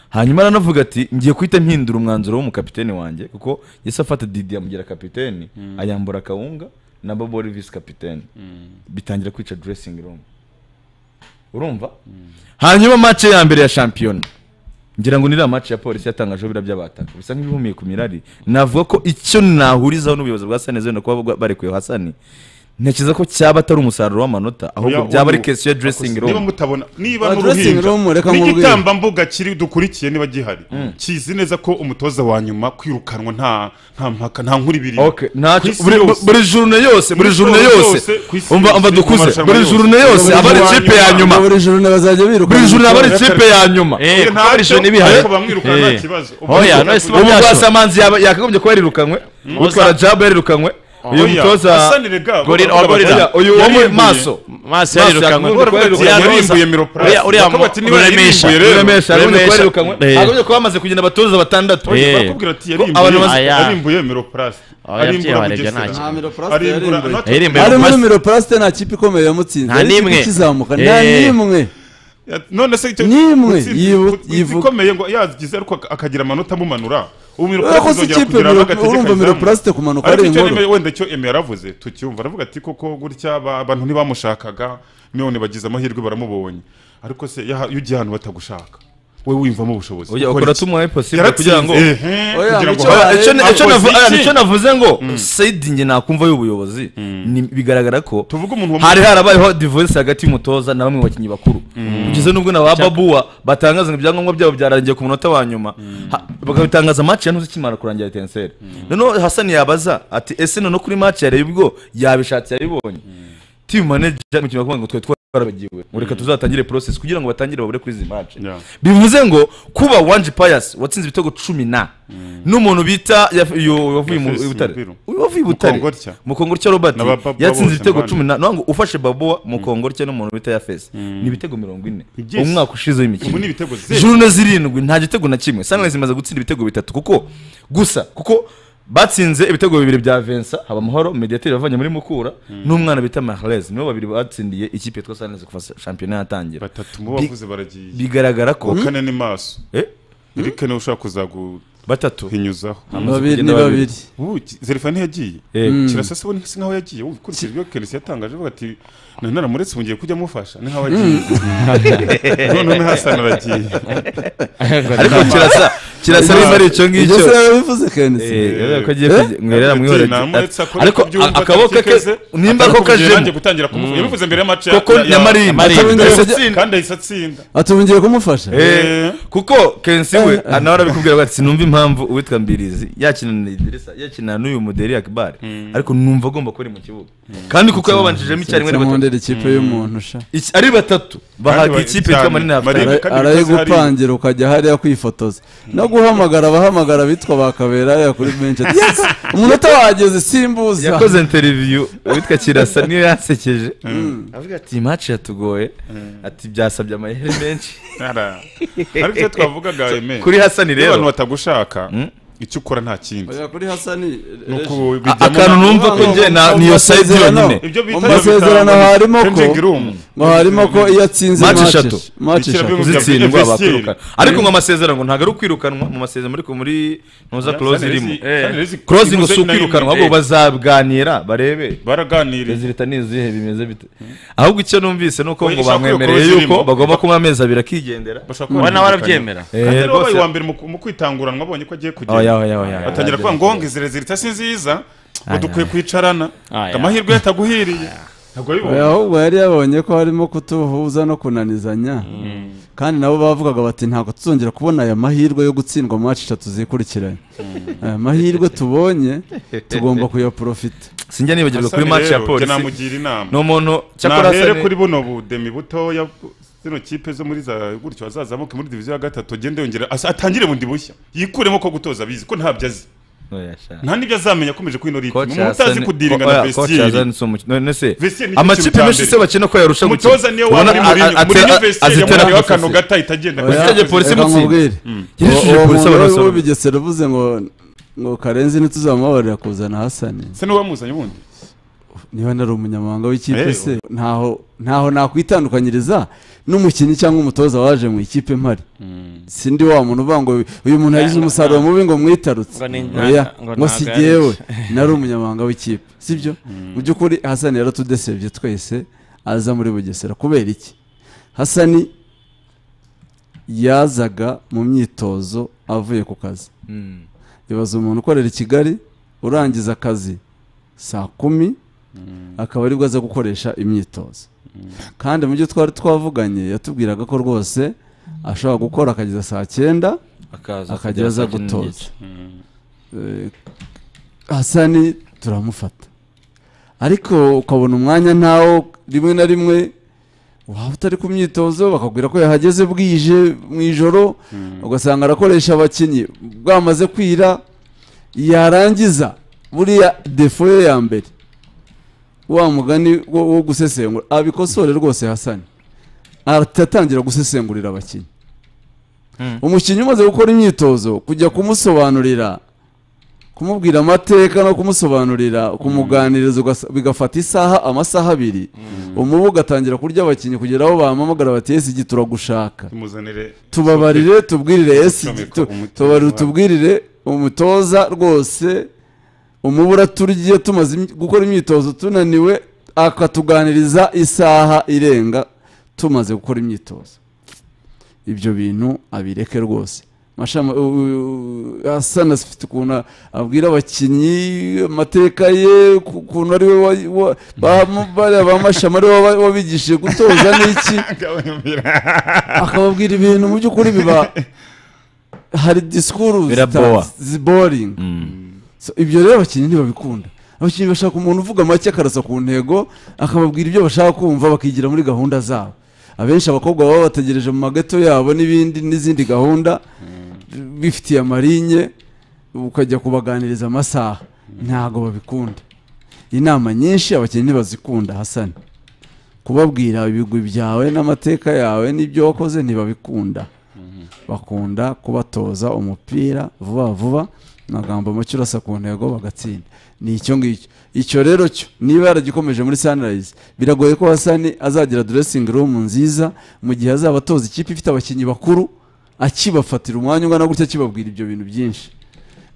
hanyuma aranavuga ati ngiye kuhita mpindura umwanzuro w'umukapiteni wanjye kuko yahise afata didi amugira kapiteni Mm. ayambura kawunga na bobo wari visi kapiteni bitangira kwica dressing room urumva hanyuma match ya mbere ya shampiyona ngira ngo ni iriya match ya polisi yatangajeho bira by'abataka bisa nk'ibihumiye ku mirari navuga ko icyo nahurizaho n'ubuyobozi bwa sani zenda kuba bwa- barekuye hasani ntekereza ko cyaba atari umusaruro w'amanota ahubwo Oya, byaba ari ubu- kesiyo ya dressing akoze- room niba mutabona niba Ah, dressing room, reka n'uruhinja nkubwire. n'igitambambuga kiri dukurikiye niba gihari kizi neza ko umutoza wa nyuma kwirukanwa nta nta mpaka nta nkuru ibiri Okay, ntacyo- Ku isi buri- yose. buri journée yose, buri Ku isi journée yose. ku isi Umva- umva yose, dukuze. mu marushanwa Buri yose. journée yose, Buri aba ari journée ikipe ya wa nyuma. buri joro bazajya biruka buri joro aba ari ikipe ya nyuma Eh, kuko buri joro ntibihaye. Ariko bamwiruka nta kibazo. Ubu- oya ubu- none ubu- ubu byashoboka. rwasamanzi yaba- yakagombye kuba yarirukanwe Mm. utwara jabo yarirukanwe uyu Oya. mutoza Hassan Rega, Gorilla- bavuga Gorilla. bati- uyu wo muri yarimbuye. maso Maso yarirukanwe. yakagombye kuba Bavuga yarirukanwe. ati yarimbuye Miro Plus. Uriya- uriya Bakavuga ati niba Ruremesha. yarimbuye rero. Ruremesha, yakagombye kuba Ruremesha. yarirukanwe. Eh. Yakagombye kuba bamaze kugenda abatoza batandatu Oye, Eh. bakubwira ati Ko yarimbuye- abantu bamaze- yarimbuye Miro Plus. Arimbura Bugesera. Arimbura- Nta- ari muri miroparasite nta kipe ikomeye yamutsinze Nta ari ikipe n'imwe. ikizamuka nta Eh. n'imwe Ya- none se icyo N'imwe utsinze- yibu- utsinze ikomeye ngo yagize ariko ak- akagira amanota amumanura ubu Ariko si izongera ikipe kugira Miro- agatege urumva kayizamu. Miroplast kumanuka Ariko ari icyo inkuru. Emera- wenda icyo eme yaravuze tucyumva aravuga ati koko gutya aba- abantu ntibamushakaga none bagize amahirwe baramubonye ariko se yaha- iyo ugiye ahantu batagushaka wowe wiyumvamo ubushobozi Oya, Ukora ukora iki? tumuhaye possible Yaratsinze, kugira ngo- ehe, Oya, kugira ngo- icyo- icyo- Akoze icyo navu- iki? icyo navuze ngo Mm. saidi nge nakumva y'ubuyobozi ni- bigaragara ko wa- hari harabayeho divorce hagati y'umutoza na bamwe mu bakinnyi bakuru Mm. ugeze n'ubwo na ba babuwa batangaza ngo ibyangombwa byabo byarangiye ku munota wa nyuma Ha- bakabitangaza match ya ntuzi ikimara kurangira ya etenseri noneho hasani yabaza ati ese noneho kuri match yareba ubwo yabishatse yabibonye team manager mu kinyarwanda ngo twe twarabagiwe ngo reka tuzatangire process kugira ngo batangire babure kuri izi match bivuze ngo kuba wanje payasi watsinze ibitego cumi na n'umuntu bita yaf- uyu wavuye mu Yafise i butare umupira. uyu wavuye i butare Mukongorya. mukongorya robert Na ba- ba- yatsinze bose ibitego ndabona. cumi na ntabwo ufashe babuwa mukongorya n'umuntu bita yafese ni ibitego mirongo ine Byinshi. umwaka ushize w'imikino Ubu ni ibitego zero. juru na zirindwi nta gitego na kimwe sunrise imaze gutsinda ibitego bitatu kuko gusa kuko batsinze ibitego bibiri bya Vincent Habamahoro mediateur bavanye muri Mukura n'umwana bita Mahrez nibo babiri batsindiye ikipe yitwa Sunrise kuva shampiyona yatangira batatu mu bavuze baragiye bigaragara ko wakane ni maso eh Eric niwe ushaka kuzagu batatu hinyuzaho Hamaze Babiri kugenda ni babiri. ubu ki- Zerifani yagiye Eh. Mm. kirasa se ubona si nkaho yagiye ubu ukurikije ibyo Kenesi yatangaje avuga ati nari naramuretse ubu ngiye kujya amufasha ni nkaho yagiye none Hassan aragiye ariko kirasa kirasa niba ari icyo ngicyo Ibyo se yabivuze Kenesi? Eh, yari ko agiye Eh? kujya- ngo yari yaramwihoreye ati- namuretse akora ariko uko abyumva, a- akaboko ke atakikeze, nimba atari ko kuvugira kajemo nanjye gutangira kumuvuga. Mm. Yabivuze mbere y'amace ya- koko ya- ya- nyamarimba Nyamarimba. Ahise Ahise atsinda. kandi ahise atsinda atubungiye kumufasha Eh, kuko kensi we nawe arabikubwira ngo ati sinumva impamvu uwitwa mbirizi yakina na idirisa yakina n'uyu muderi akibari ariko numva agomba kuba ari mu kibuba kandi kuko yababanjijemo icyarimwe ari Samwondera batatu ikipe y'umuntu sha Iki- ari batatu bahaga ikipe yitwa manini Ara- hafutari arayigupangira ukajya hariya kwifotoza no guhamagara abahamagara bitwa bakabera hariya kuri benshi ati yes umunota wageze simbuza yakoze interiviyu uwitwa kirasa niyo yansekeje Mm. avuga ati iyi match yatugoye ati byasabye amahere menshi Ara. ariko icyo twavugaga eme kuri hasani iyo rero abantu batagushaka icyo ukora nta kindi Oya, kuri hasani Ni uku Reje. bijyamo Akantu na- numva ko njye na- niyo side yonyine. Ibyo bita- mu masezerano bita- harimo ko changing room. ngo harimo ko iyo atsinze match match eshatu match eshatu zitsindwa bakwirukana ariko ngo amasezerano ngo ntabwo ari ukwirukanwa mu masezerano ariko muri ntuza close Sunrise- irimo Sunrise close ngo imuze si na rimwe. ukwirukanwa ahubwo bazaganira barebe baraganiriye rezilita ni izihe bimeze bite ahubwo icyo numvise ni uko Oya, ngo ishaka bamwemereye iyo close yuko irimo. bagomba kuba amezi abiri akigendera bashobora kuba Eh, kandi rero rwose- wabaye uwa mbere mu- mu kwitanguranwa abonye ko agiye kugenda Oya, oya, oya, oya. batangira kuvuga ngo ngeze rezilita si nziza ngo Aya. dukwiye kwicarana Aya. amahirwe yataguhiriye ntabwo Oya, wabibonye ahubwo yari yabonye ko harimo kutuhuza no kunanizanya kandi nabo bavugaga bati ntabwo tuzongera kubona aya mahirwe yo gutsindwa mu match eshatu zikurikiranye aya mahirwe tubonye tugomba kuyaprofita sinjya nibagirwa kuri match ya polisi namugira inama ni umuntu cyakora nahere asa ni- kuri buno budemi butoya zino kipe zo muri za gutyo azazamuke muri diviziyo ya gatatu agende yongera asa- atangire bundi bushya yikuremo ko gutoza abizi ko ntabyo azi Oya, sha. nta n'ibyo azamenya akomeje kuri ino ritme Coach umuntu utazi Hassan- kudiringa oya, na Coach Hassan si umuki- none se, vesiyeri amakipe menshi se bakina ko yarusha gukina. umutoza niyo waba Ubona muri a- a- Mourinho. atera- Mourinho vesiyeri azitera yamureba amasasi. akanu gata itagenda Oya, Yashyize polisi Reka munsi. nkubwire. Mm. Uwo- Yashyize uwo polisi muntu abasaba. w'ubigesera uvuze ngo ngo karenzi ntituzamubabarira kuzana hasani se n'uwamuzanye ubundi niba nari umunyamahanga w'ikipe Eh, se ntaho ntaho nakwitandukanyiriza n'umukinnyi cyangwa umutoza waje mu ikipe mpari sindi wa muntu uvuga ngo uyu muntu yagize Ngo- umusaruro mubi ngo mwitarutse ngo ni- oya ngo ngo si ntagarutse. jyewe nari umunyamahanga w'ikipe sibyo mu by'ukuri hasani yaratudesebye twese aza muri bugesera kubera iki hasani yazaga mu myitozo avuye ku kazi Mm. ibaza umuntu ukorera i kigali urangiza akazi saa kumi akaba aribwo aza gukoresha imyitozo kandi mu byo twari twavuganye yatubwiraga ko rwose ashobora gukora akageza saa cyenda Akaza akajya kugera aza saa cyenda gutoza n'igice. Eh, hasani turamufata ariko ukabona umwanya ntawo rimwe na rimwe waba utari ku myitozo bakakubwira ko yahageze bwije mu ijoro ugasanga arakoresha abakinnyi bwamaze kwira yarangiza buriya defo ye ya mbere wa mugani wo wo gusesengura abikosore rwose hasani aratangira gusesengurira abakinnyi umukinnyi umaze gukora imyitozo kujya kumusobanurira kumubwira amateka no kumusobanurira kumuganiriza ugasa- bigafata isaha amasaha abiri umubu ugatangira kurya abakinnyi kugera aho bahamamagara bati esigi turagushaka Tumuzanire- tubabarire tubwirire esigi Icomeka tu- umutima tubabarire wacu. tubwirire umutoza rwose umubura turya tumaze imy- gukora imyitozo tunaniwe akatuganiriza isaha irenga tumaze gukora imyitozo ibyo bintu abireke rwose mashama u- u- hasana afite ukuntu abwira abakinnyi amateka ye ku- ukuntu ari we wa- wa- ba- bariya ba mashama ari we wa- wabigishije gutoza n'iki akababwira ibintu mu by'ukuri biba hari disikuru Biraboa. ziboringi ibyo rero abakinnyi ntibabikunda abakinnyi bashaka umuntu uvuga make akarasa ku ntego akababwira ibyo bashaka kumva bakigira muri gahunda zabo abenshi abakobwa baba bategereje mu mageto yabo n'ibindi n'izindi gahunda bifitiye amarinye ukajya kubaganiriza amasaha ntago babikunda inama nyinshi abakinnyi ntibazikunda hasani kubabwira ibigwi byawe n'amateka yawe n'ibyo wakoze ntibabikunda bakunda kubatoza umupira vuba vuba amagambo make urasa ku ntego bagatsinda ni icyo ngicyo icyo rero cyo niba yaragikomeje muri sunrise biragoye ko hasani azagira dressing room nziza mu gihe azaba atoza ikipe ifite abakinnyi bakuru akibafatira umwanya ungana gutya akibabwira ibyo bintu byinshi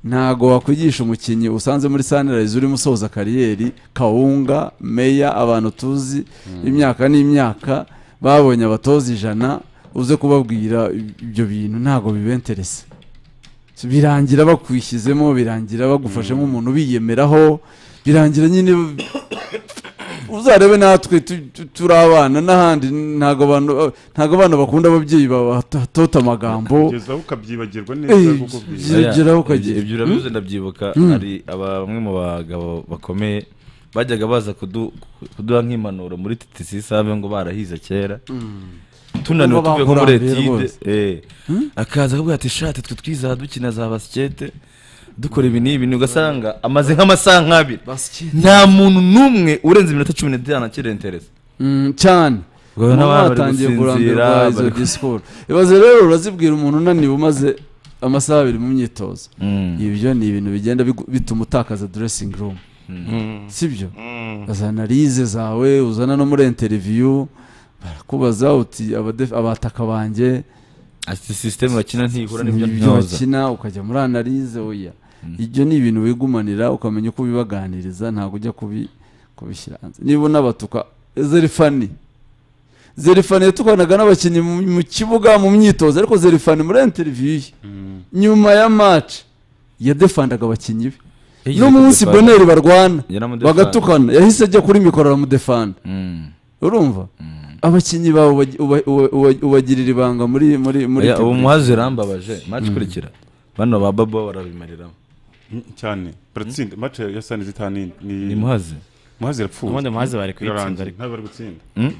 ntago wakwigisha umukinnyi usanze muri sunrise urimo usoza kariyeri kawunga meya abantu tuzi imyaka n'imyaka babonye abatoza ijana uze kubabwira ibyo bintu ntago bibenteresa birangira bakwishyizemo birangira bagufashe nk'umuntu biyemeraho birangira nyine uzarebe natwe tu- tu- turi abana n'ahandi ntago abantu ntago abana bakunda ababyeyi babatota amagambo Kugeza aho ukabyibagirwa neza kuko byibagirwa. byegeraho Oya, ukagira ibyo- ibyo urabivuze ndabyibuka Mm. hari aba- bamwe mu bagabo bakomeye bajyaga baza kudu- kuduha nk'impanuro muri titisi save ngo barahize kera tunaniwe Ngo tuvuye nko muri bakurambira etide rwose. eh. akaza akavuga ati shati twe twizaha dukina za basikete dukora ibi n'ibi ni ugasanga amaze nk'amasaha nk'abiri Basikete. nta muntu n'umwe urenze iminota cumi n'itanu akirentereza Mm, cyane Ngo n'abana Mama bari batangiye gusinzira, kurambirwa izo bari ku- disikuru ibaze rero urazibwira umuntu unaniwe umaze amasaha abiri mu myitozo ibyo ni ibintu bigenda bigu- bituma utakaza dressing room Mm. sibyo azana rize zawe uzana no muri interview barakubaza uti abadef- abataka banjye ati sisiteme bakina ntihura n'ibyo n'ibyo ntoza bakina ukajya muri analize oya ibyo ni ibintu wigumanira ukamenya uko ubibaganiriza ntabwo ujya kubi kubishyira hanze niba unabatuka zerifani zerifani yatukanaga n'abakinnyi mu mu kibuga mu myitozo ariko zerifani muri interiviyu ye nyuma ya maci yadefandaga abakinnyi be Yagize n'umunsi kudefanda. boneri barwana Yaramudefanda. bagatukana yahise ajya kuri mikoro aramudefanda urumva abakinnyi bawe ubaji- uba- uba- uba- ubagirira ibanga muri muri muri Oya, ubu teburise. muhazi yarambabaje maci Mm. ikurikira bano ba babo barabimariramo Mm, cyane baratsinda match ya sani zitanu ni Ni Muhazi. muhazi yapfuye Ubundi Muhazi bari kuyitsinda, Birarangiye. ariko- ntabwo bari gutsinda Mm.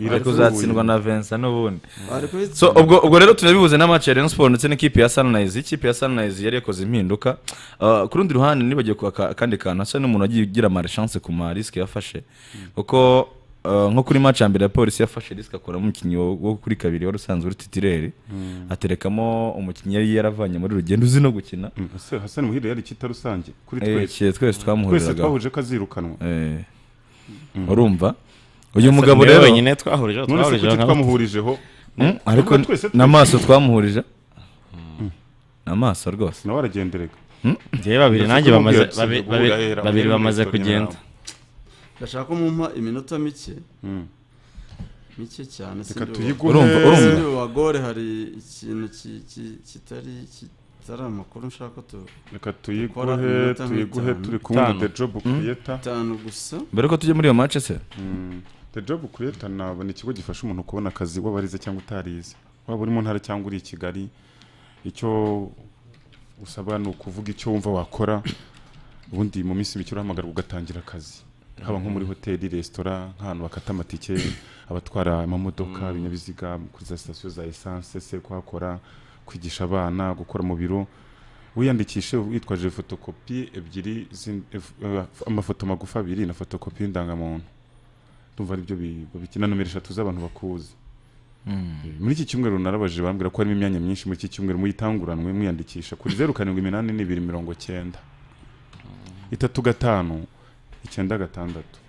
bari kuzatsindwa na vensa n'ubundi Bari kubitsinda. so ubwo ubwo rero turabibuze n'amaci ya rayon siporo ndetse n'ikipe ya sanirayizi ikipe ya sanirayizi yari yakoze impinduka Ah, ku rundi ruhande nibagiye ku aka- akandi kantu asa n'umuntu wagiye ugira amarishanse ku marisike yafashe kuko ah, nko kuri match ya mbere ya polisi yafashe risike akuramo umukinnyi wo wo kuri kabiri wari usanzwe uri titireri Mm. aterekamo umukinnyi yari yaravanye muri rugendo uzi no gukina Ese hasani muhire yari kita rusange kuri Eh, twese ki- twese twamuhuriraga. twese twahuje ko azirukanwa Eh. Mm. urumva uyu Asa- mugabo niwe rero wenyine twahurijeho, None se twahurijeho kuki nka batatu. twamuhurijeho? Mm, ariko Nubwo twese n'amaso twamuhurije amaso rwose nawe aragenderega njyewe babiri nanjye bamaze- babi- babi- babiri bamaze kugenda. ndashaka ko mumpa iminota mike mike cyane Reka sindi tuyiguhe. wa- Urumva, urumva. sindi wa gore hari ikintu ki- ki- kitari kitari amakuru nshaka ko tu- Reka tuyiguhe, dukora iminota tuyiguhe, nk'itanu. turi kumwe na Tanu. The Job Creator. itanu gusa mbere ko tujya muri iyo match se The Job Creator nabona ikigo gifasha umuntu kubona akazi waba arize cyangwa utarize waba uri mu ntara cyangwa uri i Kigali icyo usaba ni ukuvuga icyo wumva wakora ubundi mu minsi mike urahamagara ugatangira akazi haba nko muri hoteli resitora nk'ahantu bakata amatike abatwara amamodoka ibinyabiziga kuri za sitasiyo za esanse se kuhakora kwigisha abana gukora mu biro wiyandikishe witwaje fotokopi ebyiri z'in- ef- eh, amafoto magufi abiri na fotokopi y'indangamuntu ndumva aribyo bi- babikina nomero eshatu z'abantu bakuzi Eh, muri iki cyumweru narabaje bambwira ko harimo imyanya myinshi muri iki cyumweru muyitanguranwe mwiyandikisha kuri zeru karindwi iminani n'ibiri mirongo cyenda itatu gatanu icyenda gatandatu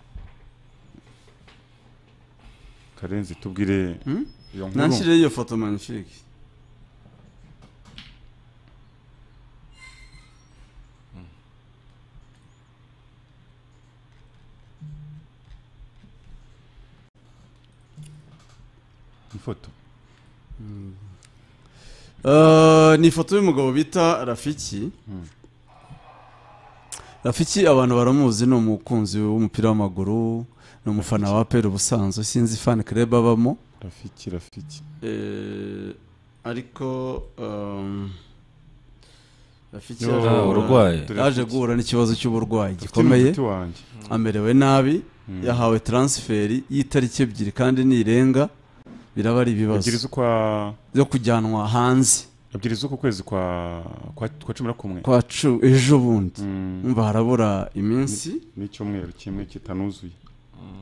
karenzi tubwire iyo nkuru. nanshyiriye iyo foto magnifique ifoto Eh, ni ifoto y'umugabo bita rafiki rafiki abantu baramuzi ni umukunzi w'umupira w'amaguru ni umufana wa peri ubusanzwe sinzi fan club abamo rafiki rafiki Eh, ariko um, rafiki Yo, yaje Ah, guhura- uburwayi. yaje guhura n'ikibazo cy'uburwayi Dufite gikomeye n'umuti wanjye. amerewe nabi yahawe transferi y'itariki ebyiri kandi nirenga biraba ari ibibazo Ebyiri z'ukwa byo kujyanwa hanze ebyiri z'uku kwezi kwa kwa kwa cumi na kumwe kwa cu ejo bundi Mm. umva harabura iminsi n'icyumweru kimwe kitanuzuye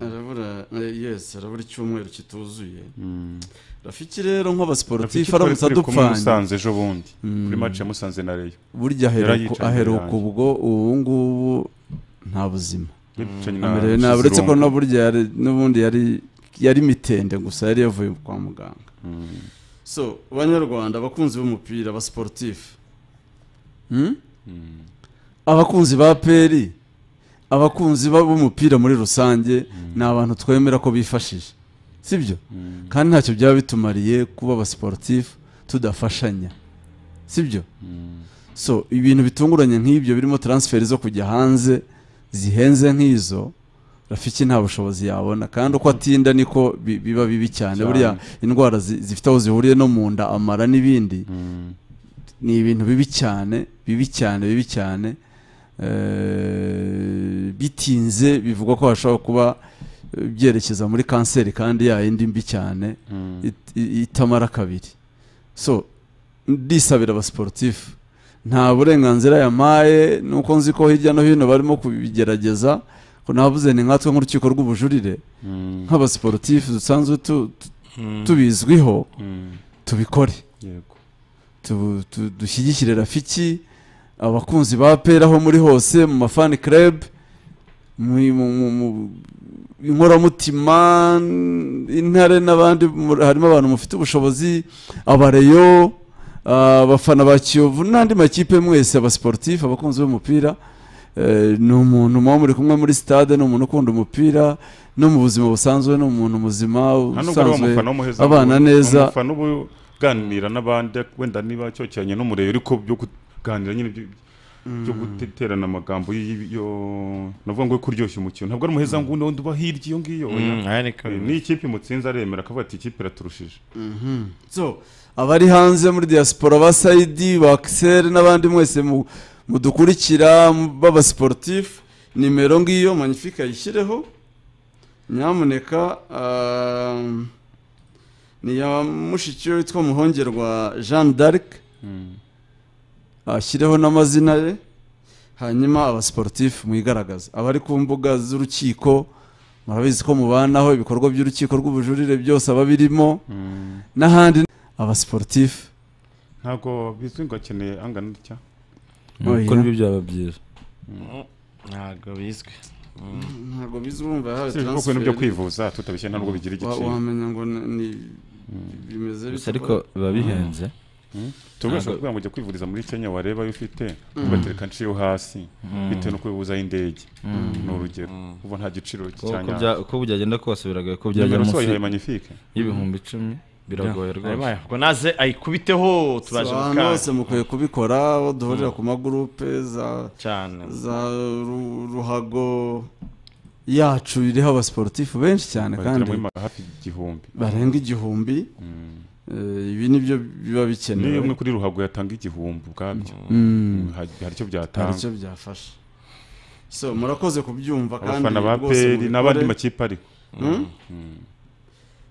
harabura yes harabura icyumweru kituzuye Mm. rafiki rero nk'abasiporutifu Rafiki aramutse twari turi kumwe adupfanye Musanze ejo bundi, Mm. kuri match ya Musanze na Rayon. burya aheruka- Yarayicaye aheruka imbere yanjye. ubwo ubu ngubu nta buzima Yicanye na amerewe nabi uretse ko Kizirungu. na burya yari- n'ubundi yari yari mitende gusa yari yavuye kwa muganga so banyarwanda abakunzi b'umupira abasiporutifu Hmm? abakunzi ba peri abakunzi ba- b'umupira muri rusange ni abantu twemera ko bifashije sibyo kandi ntacyo byaba bitumariye kuba abasiporutifu tudafashanya sibyo so ibintu bitunguranye nk'ibyo birimo transferi zo kujya hanze zihenze nk'izo rafiki nta bushobozi yabona kandi uko atinda niko bi- biba bibi cyane Cyane. buriya indwara zi- zifite aho zihuriye no mu nda amara n'ibindi ni ibintu bibi cyane bibi cyane bibi cyane Eh, bitinze bivugwa ko hashobora kuba eh, byerekeza muri kanseri kandi yayindi mbi cyane it- i- itamara kabiri so ndisabira abasiporutifu nta burenganzira yampaye nuko nzi ko hirya no hino barimo kubigerageza ko navuze ni nkatwe nk'urukiko rw'ubujurire Mm. nk'abasiporutifu dusanzwe tu- tu- Mm. tubizwiho Mm. tubikore Yego. Tu- tu- dushyigikire rafiki abakunzi ba pera aho muri hose mu mafani club mu mu- mu- mu- inkoramutima intare n'abandi muri- harimo abantu mufite ubushobozi abareyo ah, abafana ba kiyovu n'andi makipe mwese abasiporutifu abakunzi b'umupira Eh, ni umuntu muba muri kumwe muri stade ni umuntu ukunda umupira no mu buzima busanzwe ni umuntu muzima nta nubwo ari usanzwe umufana w'umuheza abana ngo- neza umufana uba uganira n'abandi wenda niba cyokeranye n'umurebe ariko byo kuganira nyine byo- byo guterana amagambo y- yo navuga ngo yo kuryoshya umukino ntabwo ari umuheza ngundi wundi uba hirya iyo ngiyo oya. Mm, aya ni kabiri. Eh, n'ikipe imutsinze aremera akavuga ati ikipe iraturushije Mhm. so abari hanze muri diaspora ba saidi ba akiseri n'abandi mwese mu- mudukurikira b'abasiporutifu nimero ngiyo magnifique ayishyireho nyamuneka ehm, ni iya mushiki we witwa muhongerwa jean d'arc ashyireho n'amazina ye hanyuma abasiporutifu mwigaragaze abari ku mbuga z'urukiko murabizi ko mubanaho ibikorwa by'urukiko rw'ubujurire byose ababirimo n'ahandi abasiporutifu ntabwo bizwi ngo akeneye angana gutya Oya. kuko nibyo byaba byiza ntabwo bizwi ntabwo bizwi urumva yahawe Si ibikorwa transfert. byo kwivuza tutabishye ntabwo bigira igiciro. Wa- wamenya ngo ni- ni bimeze Gusa bite ariko ko- biba bihenze. tubasha Ntabwo- kuvuga ngo ujya kwivuriza muri kenya wareba ayo ufite Mm. ugatereka nshi yo hasi Mm. bitewe no kwivuzaho indege Mm. ni urugero ubu nta giciro Uko- uko bya- uko byagenda kose biragoye ko byajya nimero munsi wayihaye magnifique y'ibihumbi icumi biragoye rwose ubwo naze ayikubiteho So, tubaje abantu bose mukwiye kubikora aho duhurira ku magurupe za Cyane. za ru- ruhago yacu iriho abasiporutifu benshi cyane Bagera kandi muri ma- hafi igihumbi. barenga igihumbi Eh, ibi nibyo biba niyo bikenewe umwe kuri ruhago yatanga igihumbi ubwabyo Mm. hari hari icyo byatanga Hari icyo byafasha so murakoze kubyumva kandi abafana ba rwose peri mubikore. n'abandi makipe ariko Mm? Mm.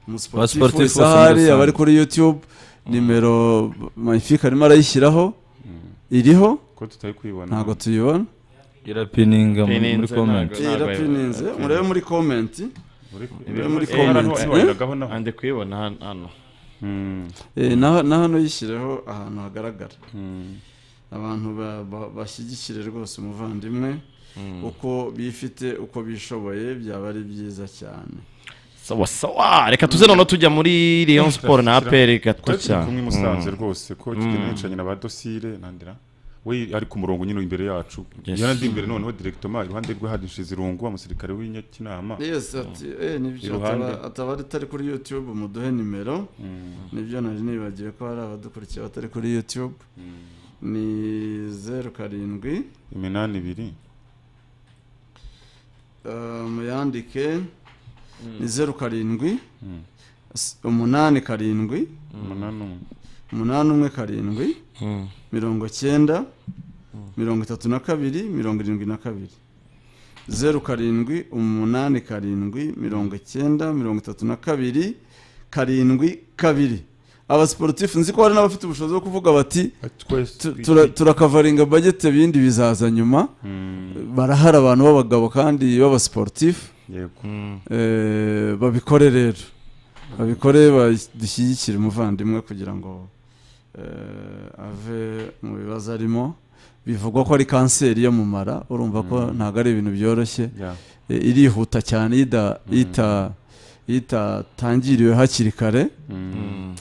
umusiporutifu wese aho ari aba ari kuri youtube nimero magnifique arimo arayishyiraho iriho Ko tutari kuyibona. ntabwo tuyibona irapininga muri- muri comment Eh, irapininze murebe muri comment murebe muri Eh, comment hano- Eh? Andi kuyibona hano- hano Eh, na na hano yishyireho ahantu hagaragara abantu ba- ba- bashyigikire rwose umuvandimwe Mm. uko bifite uko bishoboye byaba ari byiza cyane sawa sawa reka tuze noneho tujya muri Rayon Sport na APR gato Twari turi cyane kumwe i Musanze rwose ko Mm. kigenda yicanye na ba dosire nandira we ari ku murongo nyine imbere yacu Yes. yarandi imbere noneho direktoma iruhande rwe hari Nshizirungu umusirikare w'inyakinama yes ati eh nibyo Iruhande. ataba- ataba ari atari kuri youtube muduhe nimero nibyo nari nibagiwe ko hari abadukurikiye batari kuri youtube ni zeru karindwi iminani ibiri eh, muyandike ni zeru karindwi Mm. s- umunani karindwi umunani umwe umunani umwe karindwi Mm. mirongo cyenda mirongo itatu na kabiri mirongo irindwi na kabiri zeru karindwi umunani karindwi mirongo icyenda mirongo itatu na kabiri karindwi kabiri abasiporutifu nzi ko hari n'abafite ubushobozi bwo kuvuga bati twese "Tu- twiki- tura- turakavaringa bagete ibindi bizaza nyuma barahari abantu b'abagabo kandi b'abasiporutifu yego Eh, babikore rero babikore badushyigikire umuvandimwe kugira ngo eh, ave mu bibazo arimo bivugwa ko ari kanseri yo mu mara urumva ko ntabwo ari ibintu byoroshye Yeah. Eh, irihuta cyane yida- yita itatangiriwe hakiri kare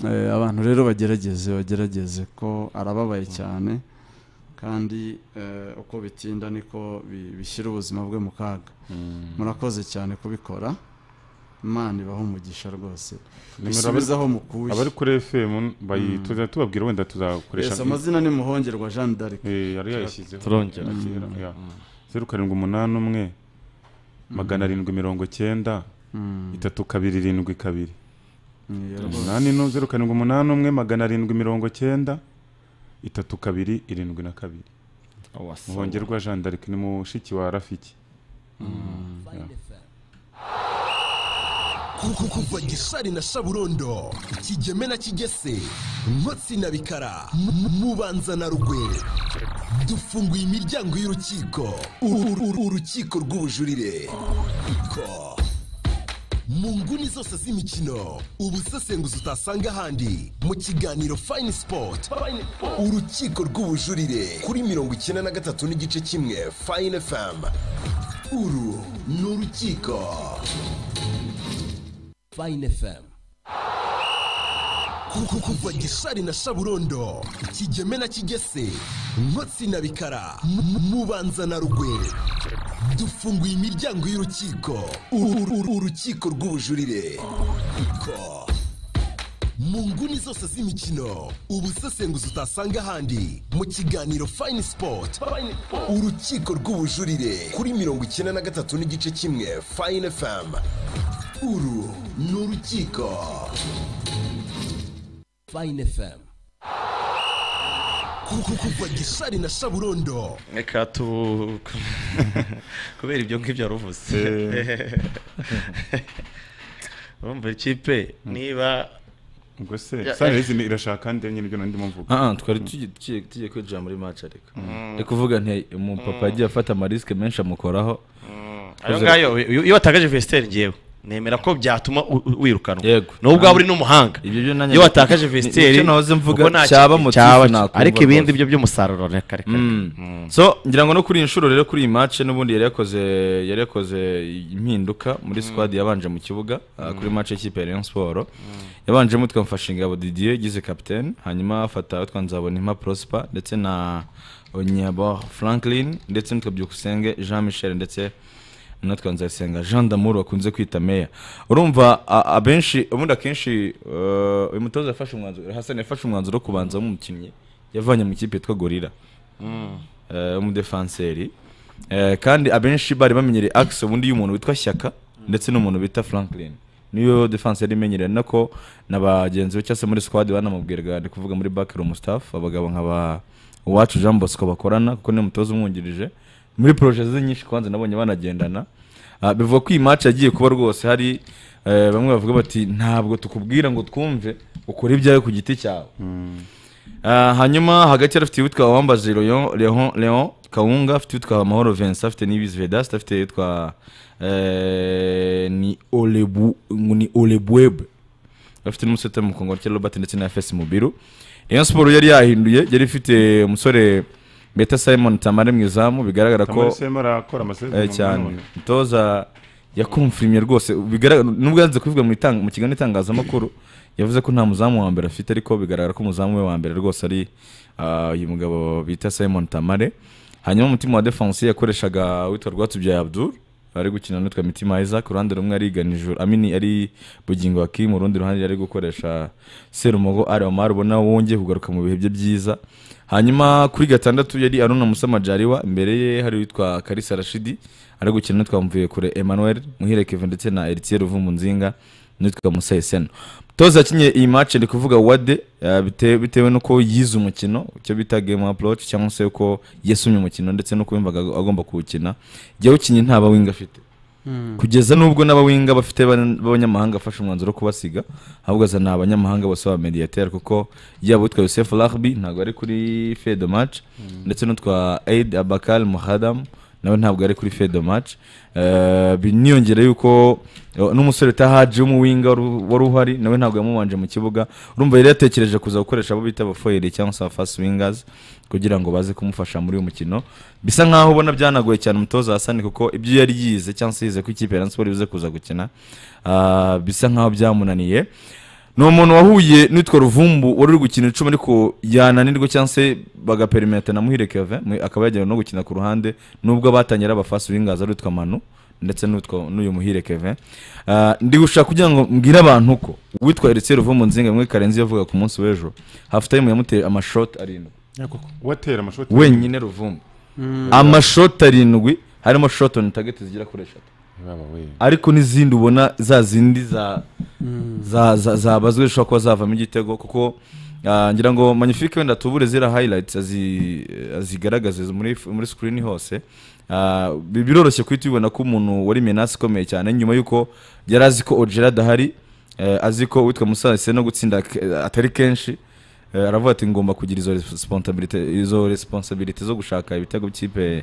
Eh, abantu rero bagerageze bagerageze ko arababaye cyane kandi eh, uko bitinda niko bi- bishyira ubuzima bwe mu kaga murakoze cyane kubikora imana ibaha umugisha rwose bisubizaho mukuye abari kuri FM bayituze tubabwira wenda tuzakoresha Yes, amazina ni muhongerwa Jean d'Arc Eh, yari yayishyizeho Turongera. Ya kera, Mm. ya. zeru karindwi umunani umwe magana arindwi mirongo cyenda Mm. itatu kabiri irindwi kabiri Ni iya rwose. umunani no zeru karindwi umunani umwe magana arindwi mirongo cyenda itatu kabiri irindwi na kabiri Awasa. muhongerwa jean d'arc ni mushiki wa rafiki Ya. kuko kuva gishari na shaburondo kigeme na kigese nkotsi na bikara mu- mu- mubanza na rugwe dufunguye imiryango y'urukiko Uru- uru- uru- urukiko rw'ubujurire Ko. mu nguni zose z'imikino ubusesenguzi utasanga ahandi mu kiganiro fayini sipoti urukiko rw'ubujurire kuri mirongo icyenda na gatatu n'igice kimwe fayini efamu uru ni urukiko Fine FM. Kuko kuva gishari na shaburondo, kigeme na kigese, nkotsi na bikara, mu- mu- mubanza na rugwe. Dufunguye imiryango y'urukiko, Uru- uru- uru- urukiko rw'ubujurire. Ko. Mu nguni zose z'imikino, ubusesenguzi utasanga ahandi, mu kiganiro Fine Sport, urukiko rw'ubujurire, kuri mirongo icyenda na gatatu n'igice kimwe, Fine FM. Uru ni urukiko. Fine FM. kuko kuva gisari na saburondo reka tu kubera ibyo ngibyo waruvuze urumva ikipe niba ubwo se Ya- sanirezi irashaka nde nyine ibyo nandimo mvuga Ah, ah, twari tugi- tugiye tugiye kwinjira muri match ariko reka uvuga nti umupapa yagiye afata amarisike menshi amukoraho ayo ngayo iyo iyo watakaje vesiteri ngewe nemera ko byatuma u- u- wirukanwa Yego. n'ubwo waba uri n'umuhanga nanjye- iyo watakaje ni- vesiteri nicyo nahoze mvuga, ubwo nta cyaba kintu motif nakumva ariko ibindi rwose. byo by'umusaruro reka reka Mm. so ngira ngo no kuri iyi nshuro rero kuri iyi match n'ubundi yari yakoze yari yakoze impinduka muri squad yabanje mu kibuga uh, kuri match y'ikipe ya Rayon Sport yabanjemo twamfasha ingabo Didier yigize captain hanyuma afata utwa Nzaboninka Prosper ndetse na Onyabo Franklin ndetse n'utwa Byukusenge Jean Michel ndetse natwe nzayisenga jean damour bakunze kwita meya urumva a- abenshi ubundi akenshi uh, uyu mutoza yafashe umwanzuro hasani yafashe umwanzuro wo kubanza nk'umukinnyi yavanye mu kipe yitwa gorira Mm. eh, w'umudefanseri Eh, kandi abenshi bari bamenyereye akisi ubundi y'umuntu witwa shyaka ndetse n'umuntu bita franklin niyo defanseri imenyereye nako na bagenzi be cyangwa se muri squad banamubwiraga ni kuvuga muri backroom staff abagabo nka ba uwacu jean bosco bakorana kuko niwe mutoza umwungirije muri proje ze nyinshi kwanza nabonye banagendana Ah, bivuga ko iyi match yagiye kuba rwose hari eh, bamwe bavuga bati ntabwo tukubwira ngo twumve ukore ibyawe ku giti cyawe Ah, hanyuma hagati yari afite uwitwa wambaje Leon- Leon- Leon kawunga afite uwitwa mahoro vincent afite n'ibizi vedasite afite uwitwa eh, ni olebu ni olebwebe afite n'umusore mu kongo cya robert ndetse na fs mubiru rayon siporo yari yahinduye yari ifite umusore beta simon tamare mu izamu bigaragara ko Tamale Simon arakora amasezerano Eh, cyane nanone. umutoza yakumfirimye rwose bigaragara nubwo yanze kubivuga mu itanga- mu kiganiro itangazamakuru yavuze ko nta muzamu wa mbere afite ariko bigaragara ko umuzamu we wa mbere rwose ari ah, uyu mugabo bita Simon Tamare hanyuma umutima wa defense yakoreshaga witwa Rwatubyaye Abdul ari gukina n'utwa Mitima Isaac ku ruhande rumwe ari Ganijuru Amini ari Bugingo Hakim urundi ruhande yari gukoresha Serumogo Ari Omar ubona wongeye kugaruka mu bihe bye byiza hanyuma kuri gatandatu yari Aruna Musa Majaliwa imbere ye hari witwa Karisa Rashidi ari gukina n'utwa Mvuye kure Emmanuel Muhire Kevin ndetse na Eritier Ruvumunzinga n'utwa Musa Eseno toza yakinye iyi match ndi kuvuga wade eh, bite- bitewe n'uko yize umukino icyo bita game approach cyangwa se uko yasumye umukino ndetse n'uko yumvaga agomba kuwukina jya ukinye nta bawinga afite Mm. kugeza n'ubwo n'abawinga bafite ban- b'abanyamahanga afashe umwanzuro wo kubasiga ahubwo azana abanyamahanga bose ba mediateur kuko yaba utwa Yosef Rahbi ntabwo ari kuri Fed match ndetse n'utwa Aid Abakal Muhadam nawe ntabwo ari kuri Fed match Eh, bi- niyongere yuko eh, n'umusore utahaje w'umuwinga wari- wari uhari nawe ntabwo yamubanje mu kibuga urumva yari yatekereje kuza gukoresha abo bita abafoyeri cyangwa se abafasi wingers kugira ngo baze kumufasha muri uyu mukino bisa nkaho ubona byanagoye cyane umutoza Hasani kuko ibyo yari yize cyangwa se yize ko ikipe ya Rayon Sports ibuze kuza gukina ah, bisa nkaho byamunaniye ni umuntu wahuye n'utwa ruvumbu wari uri gukina icumi ariko yananirwa cyangwa se bagaperimetana na muhire keve akaba yajyana no gukina ku ruhande nubwo batangira ari abafasi b'ingazi ari utwa manu ndetse n'utwa n'uyu muhire keve Ah, ndi gushaka kugira ngo mbwire abantu ko witwa eritse ruvumu nzinga mwe karenzi yavuga ku munsi w'ejo hafu tayimu yamuteye amashoti arindwi watera amashoti wenyine ruvumbu Mm. amashoti arindwi harimo shoti on target zigera kuri eshatu ariko n'izindi ubona za zindi za za- za- zabazwe zishobora kuba zavamo igitego kuko ah, ngira ngo magnifique wenda tubure zira highlights azi- azigaragaze muri muri screen hose Ah, bi- biroroshye kuhita ubibona ko umuntu wari menace ikomeye cyane nyuma y'uko yari azi ko ogera adahari eh, azi ko witwa musase no gutsinda ke- atari kenshi Eh, aravuga ati ngomba kugira izo responsibility izo responsibility zo gushaka ibitego by'ikipe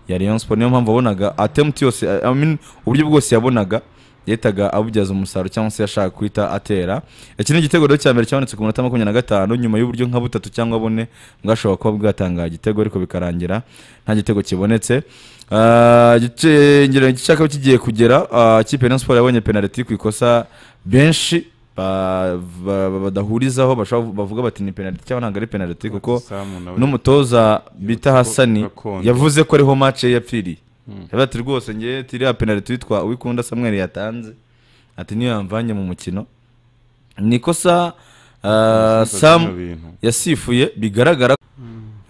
ya Rayon Sport niyo mpamvu wabonaga attempt yose I- I mean, uburyo bwose yabonaga yahitaga abubyaza umusaruro cyangwa se yashaka guhita atera iki ni igitego rero cya mbere cyabonetse ku munota makumyabiri na gatanu nyuma y'uburyo nka butatu cyangwa bune bwashobora kuba bwatangaye igitego ariko bikarangira nta gitego kibonetse Ah, igice ngira igice cyakaba kigiye kugera ah, ikipe ya Rayon Sport yabonye penalty ku ikosa benshi ba- ba- ba- badahurizaho bashobora bavuga bati ni penalty cyangwa ntabwo ari penalty kuko n'umutoza bita Hasani gakondo. yavuze ko ariho match ye yapfiriye Mm. yavuze ati rwose ngewe tiriya penalty witwa Uwikunda Samuel yatanze ati niyo yamvanye mu mukino ni ikosa ah, Yasifuye Sam bino bintu. yasifuye bigaragara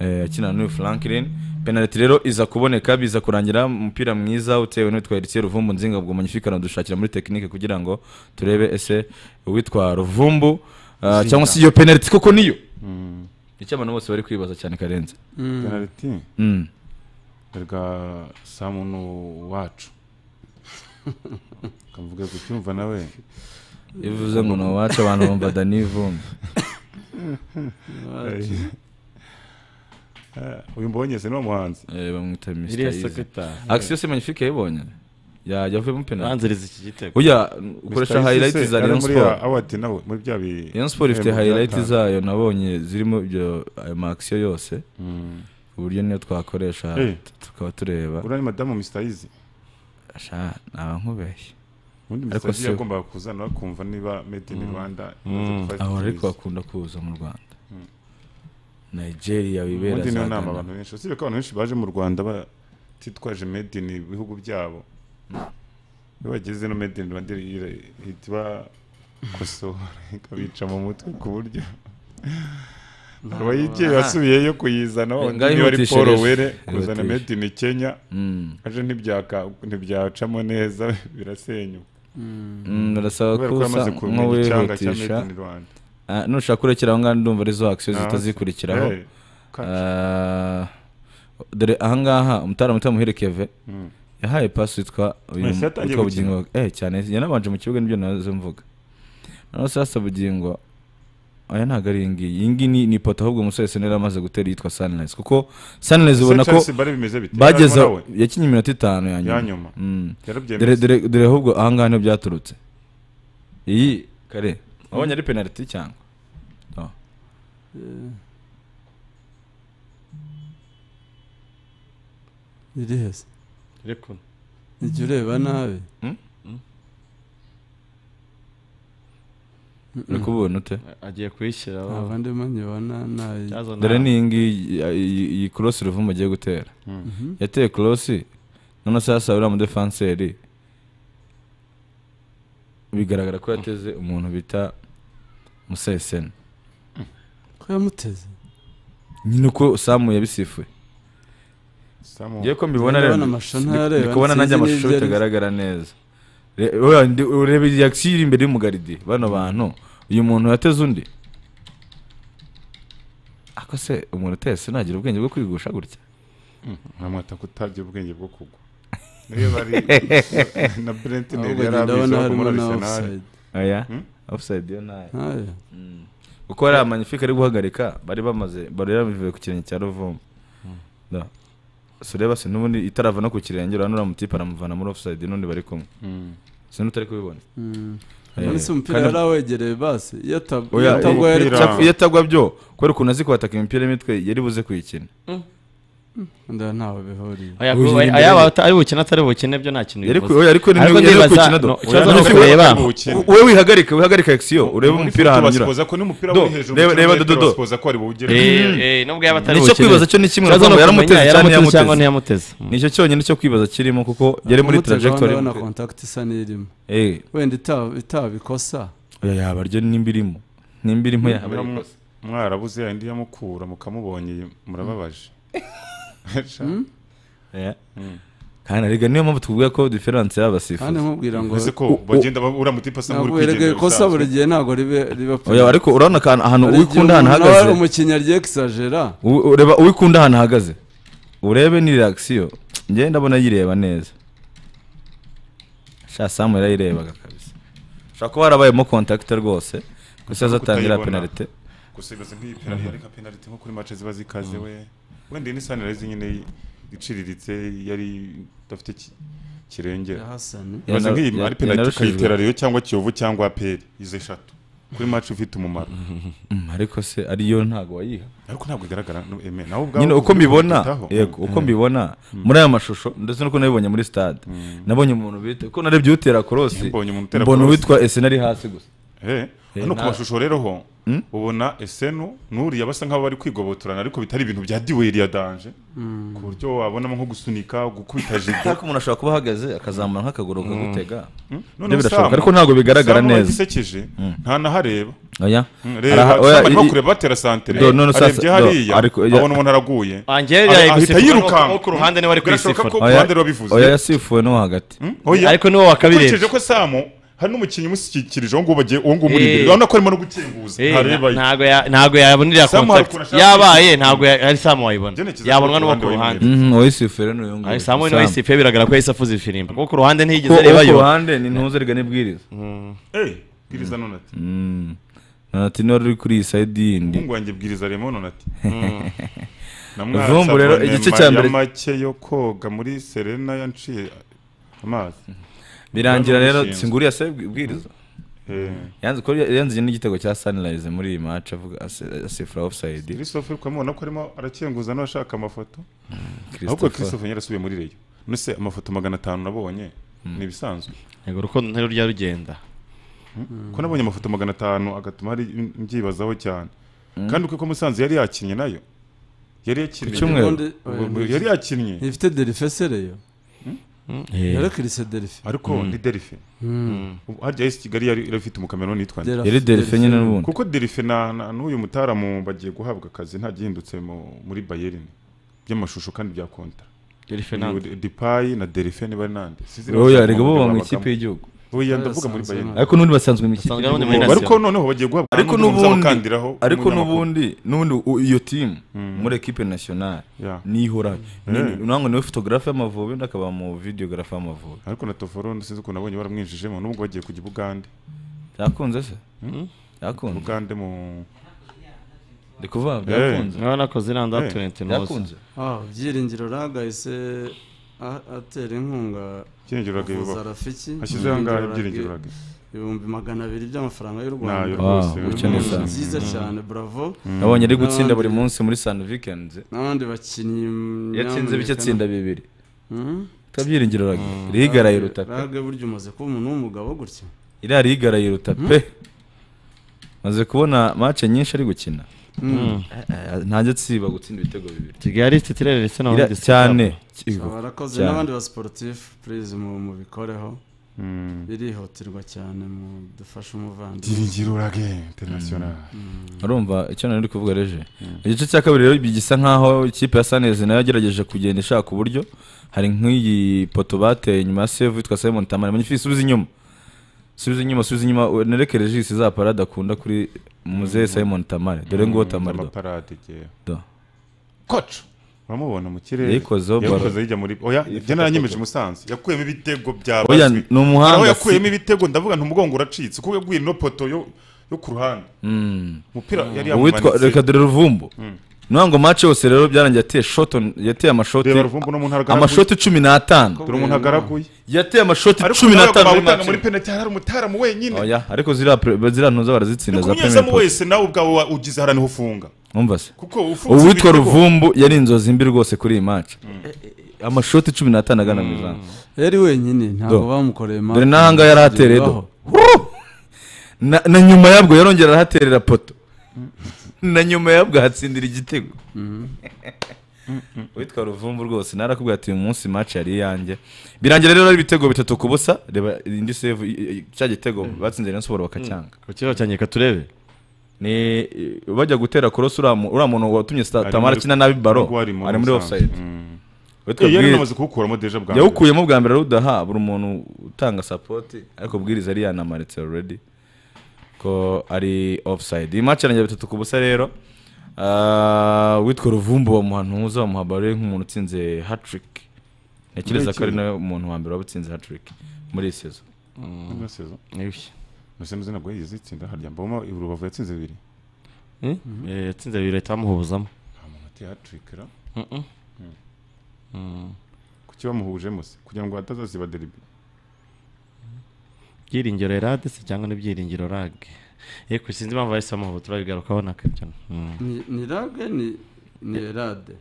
Eh, akina n'uyu Franklin penalty rero iza kuboneka biza kurangira umupira mwiza utewe n'uwitwa Heritier Ruvumbu Nzinga ubwo Magnifique aradushakira muri tekinike kugira ngo turebe ese uwitwa Ruvumbu ah, Nzinga. cyangwa se iyo penalty koko niyo nicyo abantu bose bari kwibaza cyane karenze Mm. penaliti Mm. erega sa muntu wacu kavuga kucyumva nawe Iyo uvuze ngo ni uwacu abantu bumva Danny Vumbi Wacu. uyu mbonye se ni muhanzi bamwita Mr. Iriya Easy. sekretari. Action se magnifique yayibonye ya yavuyemo penalty Banziriza iki gitego. oya ukoresha Mr. Easy highlight se za yari Rayon muri Sport ya award nawe, muri bya bi- Rayon Sport ifite ibihembo bya highlight gatanu. zayo nabonye zirimo ibyo ayo ma action yose ku buryo niyo twakoresha Eh. t- tukaba tureba uriya ni madamu Mr. Easy Asha, naba nkubeshye ubundi Ariko Mr. Easy si- yagombaga kuzana bakumva niba made in Rwanda Mm. imaze gufata Ahora ariko icyemezo. bakunda kuza mu Rwanda Mm. Nigeria wibera ubundi niyo za nama Ghana. abantu benshi usibye ko abantu benshi baje mu Rwanda batitwaje made in ibihugu byabo iyo bageze no made in Rwanda ira- ihita ibakosora ikabica mu mutwe ku buryo abayigiye basubiyeyo kuyizana Eh, undi ngaho niba ari yihutishe paul rero. were kuzana Yihutishe. made in kenya Mm. aje ntibyaka- ntibyacamo neza birasenyuka Mm, birasaba Kubera ko ko yamaze usa kumenya icyanga cya nk'uwihutisha Made in Rwanda. Ah, nushaka kurekera aho ngaho ndumva arizo akisiyo Ah, zitazikurikiraho eh, Ah, dore ahangaha umutara muto muhire keve Mm. yahaye pasi witwa uyu Messi yatangiye witwa gukina. bugingo eh cyane yanabanje mu kibuga nibyo nazo mvuga noneho sasa bugingo aya ntabwo ari iyi ngiyi iyi ngiyi ni- ni ipoto ahubwo umusore senera amaze gutera yitwa sunrise kuko sunrise Ese ubona ko Chelsea bari bimeze bite? bageze Yarimo nawe? yakinnye iminota itanu ya nyuma Ya nyuma. Mm. Yarabyemeza. Dore- dore dore ahubwo ahangaha niho byaturutse iyi kare wabonye ari penaliti cyangwa No. riri heza Reko. ijya ureba nabi uri kubona ute agiye kuyishyiraho abandi manyabona nabi dore ni iyi ngiyi iyi- iyi korosi ruvumu agiye gutera Mhm. yateye korosi none sasa uriya mudefanseri bigaragara ko yateze umuntu bita museseni ko yamuteze nyine uko samu yabisifuye Samu. ngiye ko mbibona rero Ndabona amashusho ntarareba, ndi kubona sinzi nanjye amashusho n'ibyo ari byo. bitagaragara neza Re- oya, ndi- ureba reaction iri imbere y'umugaridi bano bantu uyu muntu yateze undi ako se umuntu uteye se ntagira ubwenge bwo kwigusha gutya nkamwata kutarya ubwenge bwo kugwa niyo bari na brent Ahubwo njye yari ndabona abizi harimo muri na Arsenal. oya Hmm? offside yo nayo Ntayo. Mm. kuko ariya magnifique ari guhagarika bari bamaze bari yarabivuye ku kirenge cya ruvumu Da. so reba se n'ubundi itarava no ku kirenge urabona uriya mutipe aramuvana muri offside n'undi bari kumwe Mm. sinzi utari kubibona Eh, none se umupira kandi- yari awegereye basi iyo atab- iyo Oya, atagwa yari iyo- iyo atagwa byo kubera ukuntu azi kuhataka imipira y'imitwe yari buze kuyikina nda ntawe bihuriye Aya- ayaba ata- ari bukine atari bukine byo nta kintu Yari ku- bivuze. oya, ariko ni- Ariko yari ndibaza, gukina do. no, Oya, ikibazo no, nuko no, ureba. no, no, wowe wihagarike wihagarike action urebe umupira ahantu unyura basipoza ko n'umupira Do, wari hejuru reba- mu reba kilometero dodo basipoza ko wari buwugere. Mm. Eh, eh, n'ubwo yaba atari nicyo bukine. kwibaza cyo ni kimwe Ikibazo urumva ni yaramuteze ukumenya cyangwa yaramuteze cyangwa ntiyamuteze nicyo cyonyine cyo kwibaza kirimo kuko yari muri Kumutega trajectory urabona contact isa n'irimo Eh. wenda itaba- itabikosa oya yaba ryo nimba irimo nimba irimo yaba Niba ari mwa- mwarabuze yandi yamukura mukamubonye murababaje Yeah. kandi arega niyo mpamvu tuvuga ko diferanse y'abasifuzi kandi nkubwira ngo Ese ko U- u- bagenda ba- uriya mutipe asa nk'uri Nabwo erega kwigendera ikosa bisanzwe. buri gihe ntabwo ribe- riba Oya, ariko urabona akantu- ahantu Hari igihe uwikunda ahantu umuntu ahagaze. aba umukinnyi agiye exagera U- ureba uwikunda ahantu ahagaze urebe ni reaction njyewe ndabona yireba neza sha samu yarayirebaga kabisa ushobora kuba harabayemo kontakite rwose gusa Ushobora azatangira kutayibona. penalite gusa ibibazo nk'iyi penalite ariko penalite nko kuri mace ziba zikaze we wenda iyi ni sanirayizi nyine iciriritse yari idafite ki- kirengera Ya Hassan. ibibazo Yana- nk'iyi ya- ari penalite yanarushijwe. ukayitera rero cyangwa kiyovu cyangwa aperi izo eshatu kuri mace ufite umumaro Mm, ariko se ariyo ntago wayiha ariko ntabwo igaragara no- eme, nawe ubwawe nyine uko uvuga mbibona ubitaho. yego uko Mm. mbibona Mm. muri aya mashusho ndetse n'uko nabibonye muri stade nabonye umuntu bita ko narebye utera korosi Mbonye umuntu utera mbona cross. uwitwa esena ari hasi gusa Eh, Eh, hano ku na- mashusho rero ho ubona esenu n'uriya basa nk'abo bari kwigobotorana ariko bitari ibintu bya diweri ya danje Mm. ku buryo wabonamo nko gusunika gukubita jido ariko umuntu ashobora kuba ahagaze akazamura nk'akaguru akagutega Mm. None ibyo birashoboka Sam- ariko ntabwo bigaragara Sam neza wagisekeje, nta nahareba oya Mm, reba, Sam arimo kureba batera santere Do, none sasa- arebye do, hariya ariko- oya. abona umuntu araguye Angel Ah, yari ahita gusifuka yirukanka n'uwo ku ruhande niwe ari Birashoboka kuyisifura. ko ku ruhande rwabivuze oya yasifuwe n'uwo hagati Oya. Ariko niwo wa kabiri. Ukurikije ko samu hari n'umukinnyi umushyikirije uwo nguwo bagiye uwo nguwo umuri imbere urabona ko arimo no gukinguza ntareba ye. ntabwo ya- ntabwo yabonera Samu hari ukuntu kontakiti ashaka yabaye kuyikina. ntabwo ya- ari samu wayibona Genekiza yabonwa n'uwo ku ku ruhande ruhande uwayisifuye n'uyu nguyu Ari samu Samu. n'uwayisifuye biragaragara ko yahise afuza ifirimbi kuko ku ruhande ntiyigeze Kuko uwo arebayo ku ruhande ni ntuzerega n'ibwiriza Eh, bwiriza none ati Mm. nonati niba ruri kuri iyi sayidi yindi umuhungu wanjye bwiriza remo none ati Mm. Namwatsa Vumbu rero, abone igice cya mbere- ya make yo koga muri serena yanciye amazi birangira Urabona rero umushinga. singuriya se bwiriza Eh. yanze ko yanze n'igitego cya sunrise muri iyi match avuga ase- asifura offside christophe uri kumubona ko arimo arakenguza n'abashaka amafoto Christopher. ahubwo christophe nyine asubiye muri reyo nuse amafoto magana atanu nabonye ni ibisanzwe yego urukundo ntirwo rujya rugenda ko nabonye amafoto magana atanu agatuma hari mbyibazaho cyane kandi uko ko musanze yari yakinnye nayo yari yakinnye Ubundi- Ubwo yari yakinnye ifite derife sereyo yarekirise derife ariko ni derife Ubu harya yesi kigali yari yari afite umukameroni yitwa nde? Derife- Yari derife nyine derife. n'ubundi. kuko derife na na- n'uyu mutaramu bagiye guhabwa akazi nta gihindutse mu- muri bayerine by'amashusho kandi bya konta Derife Uyu nande. dipayi na derife niba ari nande Sinzi niba oya bashaka rega bo kongera mu abagamo. ikipe y'igihugu oya ndavuga muri bayerine ariko n'ubundi basanzwe mu ikipe y'igihugu. ariko noneho bagiye guhabwa ariko n'undi n'ubundi muzabakandiraho ariko w'umunyamakuru. n'ubundi n'ubundi u- iyo timu muri ekipe nationale Yeah. nihoraho Yeah. nango niwe photographe y'amavubi undi akaba mu videographe y'amavubi ariko na toforo sinzi ukuntu nabonye baramwinjijemo n'ubwo bagiye kujya i bugande yakunze se yakunze bugande mu ndi kuvuga Eh. byakunze Eh. yakunze yakunze byiringiro ragahise a- atera inkunga Byiringiro Raga kuvuza yubaha. rafiki Ashyize ahangaha Byiringiro Raga. ibihumbi magana abiri by'amafaranga y'u rwanda Nayo rwose, Ni wicaye neza. ibintu byiza Mm. cyane bravo nabonye ari gutsinda N'abandi- buri munsi muri san weekends n'abandi bakinnyi yatsinze nyamuneka bike atsinda na- bibiri Mhm. kabyiringiro rage rigaraye Rage- rutaka rage burya umaze kuba umuntu w'umugabo gutya iriya rigaraye ruta pe maze kubona match nyinshi ari gukina Mm. Eh, eh, ntajya atsiba gutsinda ibitego bibiri Kigali titulaire ndetse na Iriya- Wydiscount. cyane So, barakoze Cyane. n'abandi basiporutifu purize mu- mubikoreho birihutirwa cyane mu dufashe umuvandimwe Byiringiro Raga International. urumva icyo nari kuvuga reje igice cya kabiri rero gisa nkaho ikipe ya sanezi nayo yagerageje kugenda ishaka uburyo hari nk'iyi poto bateye inyuma ya sevu yitwa simon tamara manyifi isubiza inyuma subiza inyuma subiza inyuma nereke regisi za parade akunda kuri muzehe simon tamare dore nguwo tamare do amaparade igihe Do. koco uramubona mu kirere Yayikozeho baro. yayikoze yijya muri oya Yifata jya naranyemeje koco. musanze yakuyemo ibitego bya Oya, bazwi. ni umuhanga, Hari aho si- yakuyemo ibitego ndavuga nti umugongo uracitse kuko yaguye ino poto yo yo ku ruhande Mm. umupira yari uwitwa yamumanitse reka dore ruvumbu niyo ngo match yose rero byarangiye ateye shot on- yateye amashoti Reba Ruvumbu ni umuntu aragaraguye. amashoti cumi n'atanu dore umuntu agaraguye yateye amashoti Ariko cumi nawe n'atanu muri bakaba utanga match muri penalty hari umutaramu wenyine Oya, ariko ziriya pre- ziriya ntuza barazitsinda za premier kunyuzamo Post. wese nawe ubwawe wa- ugize haraniho ufunga umva se Kuko ufunze uwitwa ibitego. ruvumbu yari inzozi mbi rwose kuri iyi match amashoti cumi n'atanu agana mu izamu yari wenyine ntabwo Do. bamukoreye impamvu dore n'ahangaha yari atereye do Hurru! na na nyuma yabwo yarongera arahaterera poto na nyuma yabwo ahatsindira igitego witwa ruvumbu rwose narakubwiye ati uyu munsi match yari iyanjye birangira rero ari ibitego bitatu ku busa reba indi save i- i- cya gitego batsinze rayon siporo bakacyanga Ikibazo cyanjye reka turebe ni eh, bajya gutera korosi uriya mu- uriya muntu watumye Sta- Ari tamara muri- akina nabi baro nubwo ari mu ari muri Musanze. offside Mm. Witwa Eh, yari Bwiriza- anamaze kuwukuramo deja bwa mbere. yawukuyemo bwa mbere rudaha buri muntu utanga sapoti ariko bwiriza ari yanamaritse already ko ari offside iyi match yarangiye bitatu ku busa rero Ah, witwa ruvumbu bamuha ntuza bamuha baro ye nk'umuntu utsinze hatrick ntekereza ko ari Muri iki? nawe muntu wa mbere waba utsinze hatrick muri iyi sezo Ino sezo Nuse muzi ntabwo yigeze itsinda harya mboma urubavu yatsinze bibiri Eh, yatsinze bibiri ahita bamuhuzamo ati hattrick ra kuki bamuhujemo se kugira ngo hatazaziba deribi byiringiro erade se cyangwa n'ibyiringiro rage yego sinzi impamvu bahise bamuha turabigarukaho na kabyo Mm. ni ni rage ni ni erade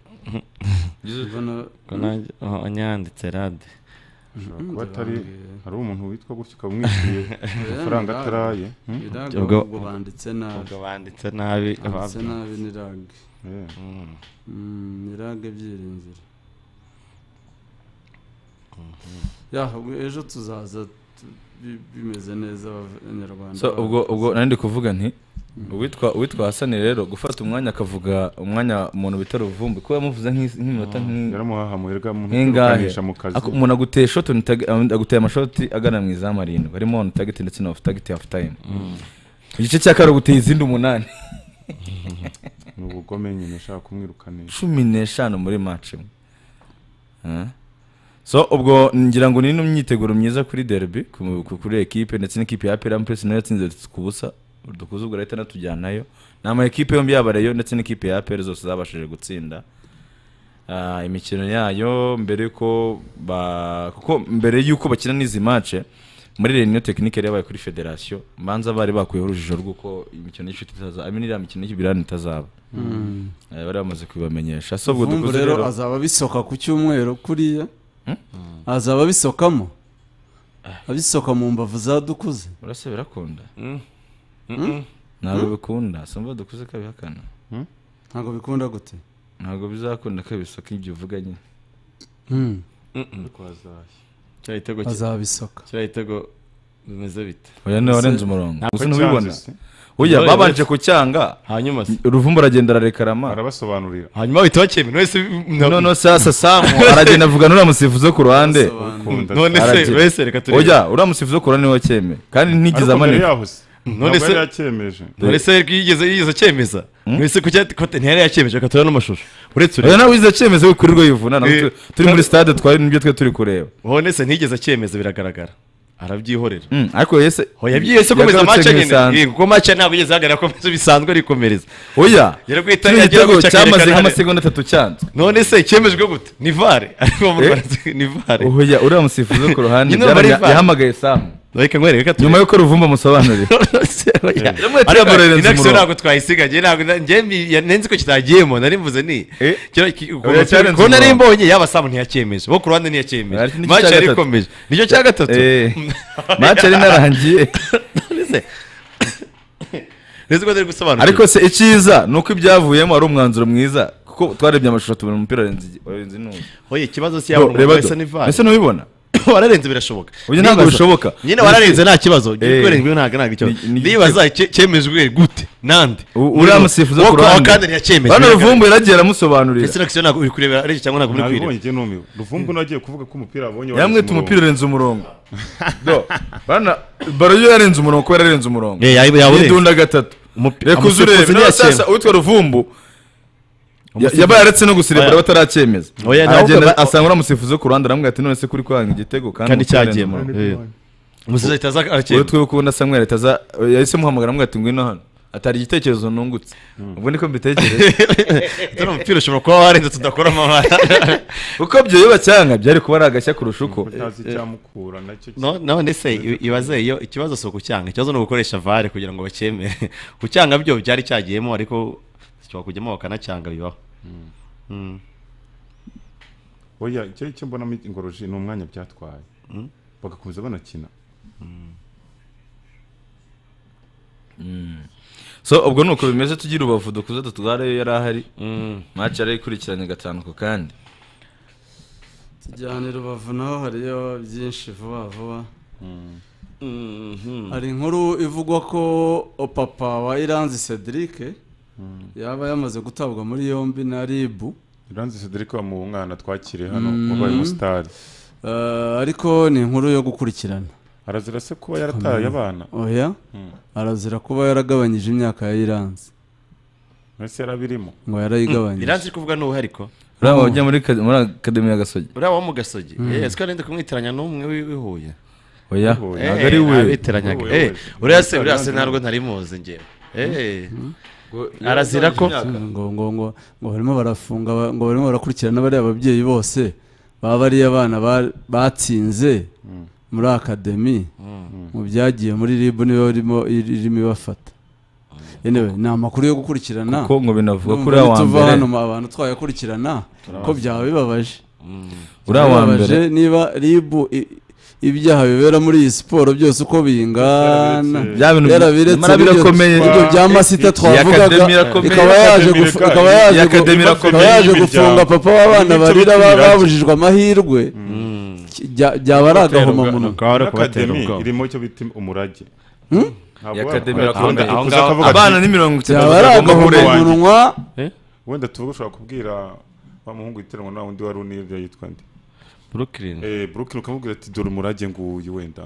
Mbona- Ko nanjye- oh, nyanditse rade Ashobora kuba atari hari umuntu witwa gutyo ukaba umwishyuye amafaranga ataraye hmm? Ni rage Ubwo- ubwo banditse nabi ubwo banditse nabi, banditse ababyo. nabi ni rage Mm, ni rage byiringiro ya ubwo ejo tuzaza tu- bi- bimeze neza abanyarwanda so ubwo ubwo nari ndi kuvuga nti uwitwa uwitwa hasani rero gufata umwanya akavuga umwanya umuntu bita ruvumbi kuba yamuvuze nk'iz- nk'iminota nk'i- yaramuhaha muherwa mu nk'ingahe mu kazi Ako- umuntu aguteye shoti on target- um, aguteye amashoti agana mu izamu arindwi harimo on target ndetse na off target half time igice cya kabiri aguteye izindi umunani ni ubugome nyine ashaka kumwirukanisha cumi n'eshanu muri match imwe Ah. so ubwo ngira ngo ni n'imyiteguro myiza kuri derby ku- ku- kuri ekipe ndetse n'ikipe ya Peram Press nayo yatsinze ku busa dukuze ubwo leta natujyanayo ni ama ekipe yombi yaba Rayon ndetse n'ikipe ya APR zose zabashije gutsinda Ah, imikino yayo mbere ko ba kuko mbere yuko bakina n'izi match muri reunion technique yari yabaye kuri federation manza bari bakuyeho urujijo rw'uko imikino y'inshuti itazaba I mean iriya mikino y'ibirani itazaba Mm. Eh, bari bamaze kubibamenyesha so ubwo Vumvu dukuze rero azaba bisoka ku cyumweru kuriya azaba bisokamo abisoka mu mbavu za dukuze urase birakunda Mm. ntabwo Mm. bikunda simba dukuze kabihakana ntabwo bikunda gute ntabwo bizakunda kabisoka ibyo uvuga nyine Mm. kiriya gitego ki- Azabisoka. kiriya gitego bimeze bite oya niwe warenze umurongo Ntabwo gusa ntubibona cyanze se. oya Oya, babanje uretse- ku cyanga hanyuma se uruvumbu aragenda ararekarama arabasobanurira hanyuma ahita bakemera buri wese none sasa samu aragenda avuga n'uriya musifuzo ku ruhande Ukunda. None se, Aragenda. wese reka turebe. oya uriya musifuzo ku ruhande niwe wacyemeye kandi ntigize Ariko mbere amanini yaho se, none ntabwo se yari yakemeje none se yigeze yigeze acyemeza none se kuki yati- kote ntiyari yakemeje reka turebe n'amashusho uretse oya nawe wize cyemezo we kuri rwo yivuna nabwo Eh, tu- turi muri stade twari nibyo twe turi kureba none se ntigeze acyemeza biragaragara arabyihorera Mm, ariko yese oya byihese komeza yagarutse match nyine nk'ibisanzwe. Eh, kuko match ntabwo yigeze ahagarara komeza bisanzwe arikomereza oya yari guhita kiriya yagira gitego gutya cyamaze akerekana- nk'amasegonda atatu cyanzwe none se cyemejwe gute ni vare ariko mu Eh? Rwanda ni vare oya uriya musifuzo ku ruhande Nyine bari yaranya- VAR. yahamagaye samu reka nkwereke ko nyuma yuko ruvumba amusobanurira Ariko inakisi ntabwo twayisigagiye ntabwo na- njye mbi- ya- nenzi ko kitagiyemo nari mvuze ni Kino- ki- Oya, cyarenze ko nari umurongo. mbonye yaba samu ntiyakemeje bo ku ruhande ntiyakemeje nicyo match cya yari gatatu. ikomeje nicyo cya gatatu Eh, match yari inarangiye. None se- nzi ko nari gusobanura ariko se icyiza ni uko ibyavuyemo ari umwanzuro mwiza kuko twarebye amashusho tubona umupira warenze igi- warenze intuza oye ikibazo si yabona Bro, reba umuntu wese do. ni vare Ese ntubibona wararenze birashoboka Uyu ntabwo Ndibaza- bishoboka. nyine wararenze nta kibazo Eh. urengwe ntabwo ntabwo ikibazo Ni- ni- ndibaza cye- cyemejwe gute nande uriya musifuzo Wo ku kwa ruhande kandi ntiyakemeje bano ruvumbu yaragiye aramusobanurira ese nakisi ntabwo uri kureba areshya cyangwa ntabwo uri Nabibonye kureba njye numiwe ruvumbu nagiye kuvuga ko umupira wabonye yamwita umupira urenze umurongo do bana baro yo yarenze umurongo kubera yarenze umurongo Eh, yayi- yawurenze. Yidunda gatatu Umupi- reka uze urebe Umusifuzi nawe ntiyakemera. sasa witwa ruvumbu ya- Umusifuzi- yaba yaretse no gusirebura Oya. bataracyemeza Oya, nawe aragenda ukaba- asanga uriya musifuzo ku ruhande aramubwira ati none se kuri kwanga igitego kandi Kandi umupira urenze cyagiyemo. umurongo." Eh. Umusifuzi ahita aza arakemura. uwo twiwe ukunda Samuel ahita aza yahise amuhamagara aramubwira ati ngwino hano atari igitekerezo nungutse ubwo niko mbitekereza Ati, "None umupira ushobora kuba warenze tudakoramo amabara." kuko byo iyo bacyanga byari kuba ari agashya kurusha uko utazi icyamukura nacyo No- none se i- ibaze iyo ikibazo si ukucyanga ikibazo ni ugukoresha vare kugira ngo bakemere kucyanga byo byari cyagiyemo ariko gishobora kujyamo bakanacyanga bibaho Mm. oya icyo icyo mbonamo ingoroji ni umwanya byatwaye bagakomeza banakina so ubwo nuko bimeze tugira ubavu dukuze dutware yari ahari match yari ikurikiranye gatanu ku kandi tujyane rubavu naho hariyo byinshi vuba vuba hari inkuru ivugwa ko papa wa iranzi cedric yaba yamaze gutabwa muri yombi na ribu iranzi cedric wa mu mwana twakiriye hano Mm. wabaye umusitari Eh, ariko ni inkuru yo gukurikirana arazira se kuba yarataye abana oya Mm. arazira kuba yaragabanyije imyaka ya iranzi mbese yarabirimo ngo yarayigabanyije iranzi iri kuvuga ni ubu hariko uriya wajya muri ka- muri akademi ya gasogi uriya wo mu gasogi Mm. Eh, siko arinde kumwitiranya n'umwe w'i- w'ihuye oya Eh, ntabwo ari we abitiranyaga. Eh, uriya se uriya se ntabwo ntari muzi njyewe Eh. arazira ko ngo ngo ngo ngo barimo barafunga ba- ngo barimo barakurikirana bariya babyeyi bose baba bariya abana ba- batsinze muri akademi mu byagiye muri rib niwe irimo irimo ibafata yewe ni amakuru yo gukurikirana Kuko ngo binavuga ko Ndumva uriya wa nituva mbere- hano abantu twayakurikirana ko byaba bibabaje Uriya wa Bibabaje niba ribu i- ibyaha bibera muri iyi siporo byose uko bingana Bya bintu nyamara ibyo- birakomeye. ibyo bya masita Iya twavugaga Academy irakomeye. ikaba yaje Academy gufu- irakomeye. ikaba yaje Iya gu- Academy ikaba irakomeye yaje y'imiryango. gufunga papa w'abana Ibice barira ba- by'imiryango. babujijwe amahirwe ki- bya- byaba ari agahomamunwa akademi irimo icyo bita umurage ya Academy irakomeye abana ni mirongo itatu bagomba kurenga wenda tuvuge ushobora kubwira wa muhungu witiranwa na wundi wari unirya yitwa nde Brooklyn. eh Brooklyn ukamubwira ati dore umurage nguyu wenda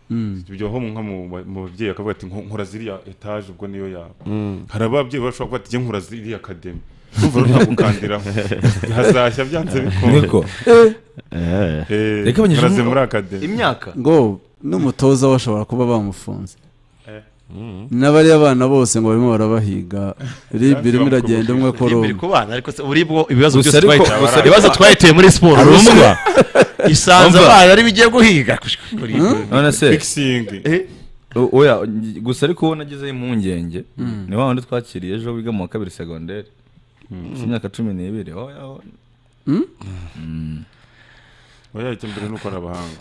Mm. ibyo ho nka mu ba- mu babyeyi akavuga ati "Nko- nkora ziriya etaje ubwo niyo yaba Mm. hari ababyeyi bashobora kuvuga ati jye nkora ziriya akademi urumva rero ntakukandiraho hazashya byanze Niko. bikunda Eh, Yagabanyije nkora ze umwaka- muri akademi ngo n'umutoza bashobora kuba bamufunze Eh. n'abariya bana bose ngo barimo barabahiga rib irimo iragenda umwe kuri Rib umwe iri ku bana, ariko se uri bwo ibibazo Gusa byose ariko- twayite- gusa- ibibazo twayiteye muri siporo Gusa- urumva isanze Umva. abana ari bigiye guhiga Hmm? none se fixing O- oya ngi- gusa ariko wowe nagezeho impungenge Mm. ni wa wundi twakiriye ejo wiga mu wa kabiri segonderi Mm. si imyaka cumi n'ibiri oya oya. Mm. oya icya mbere ni ukora abahanga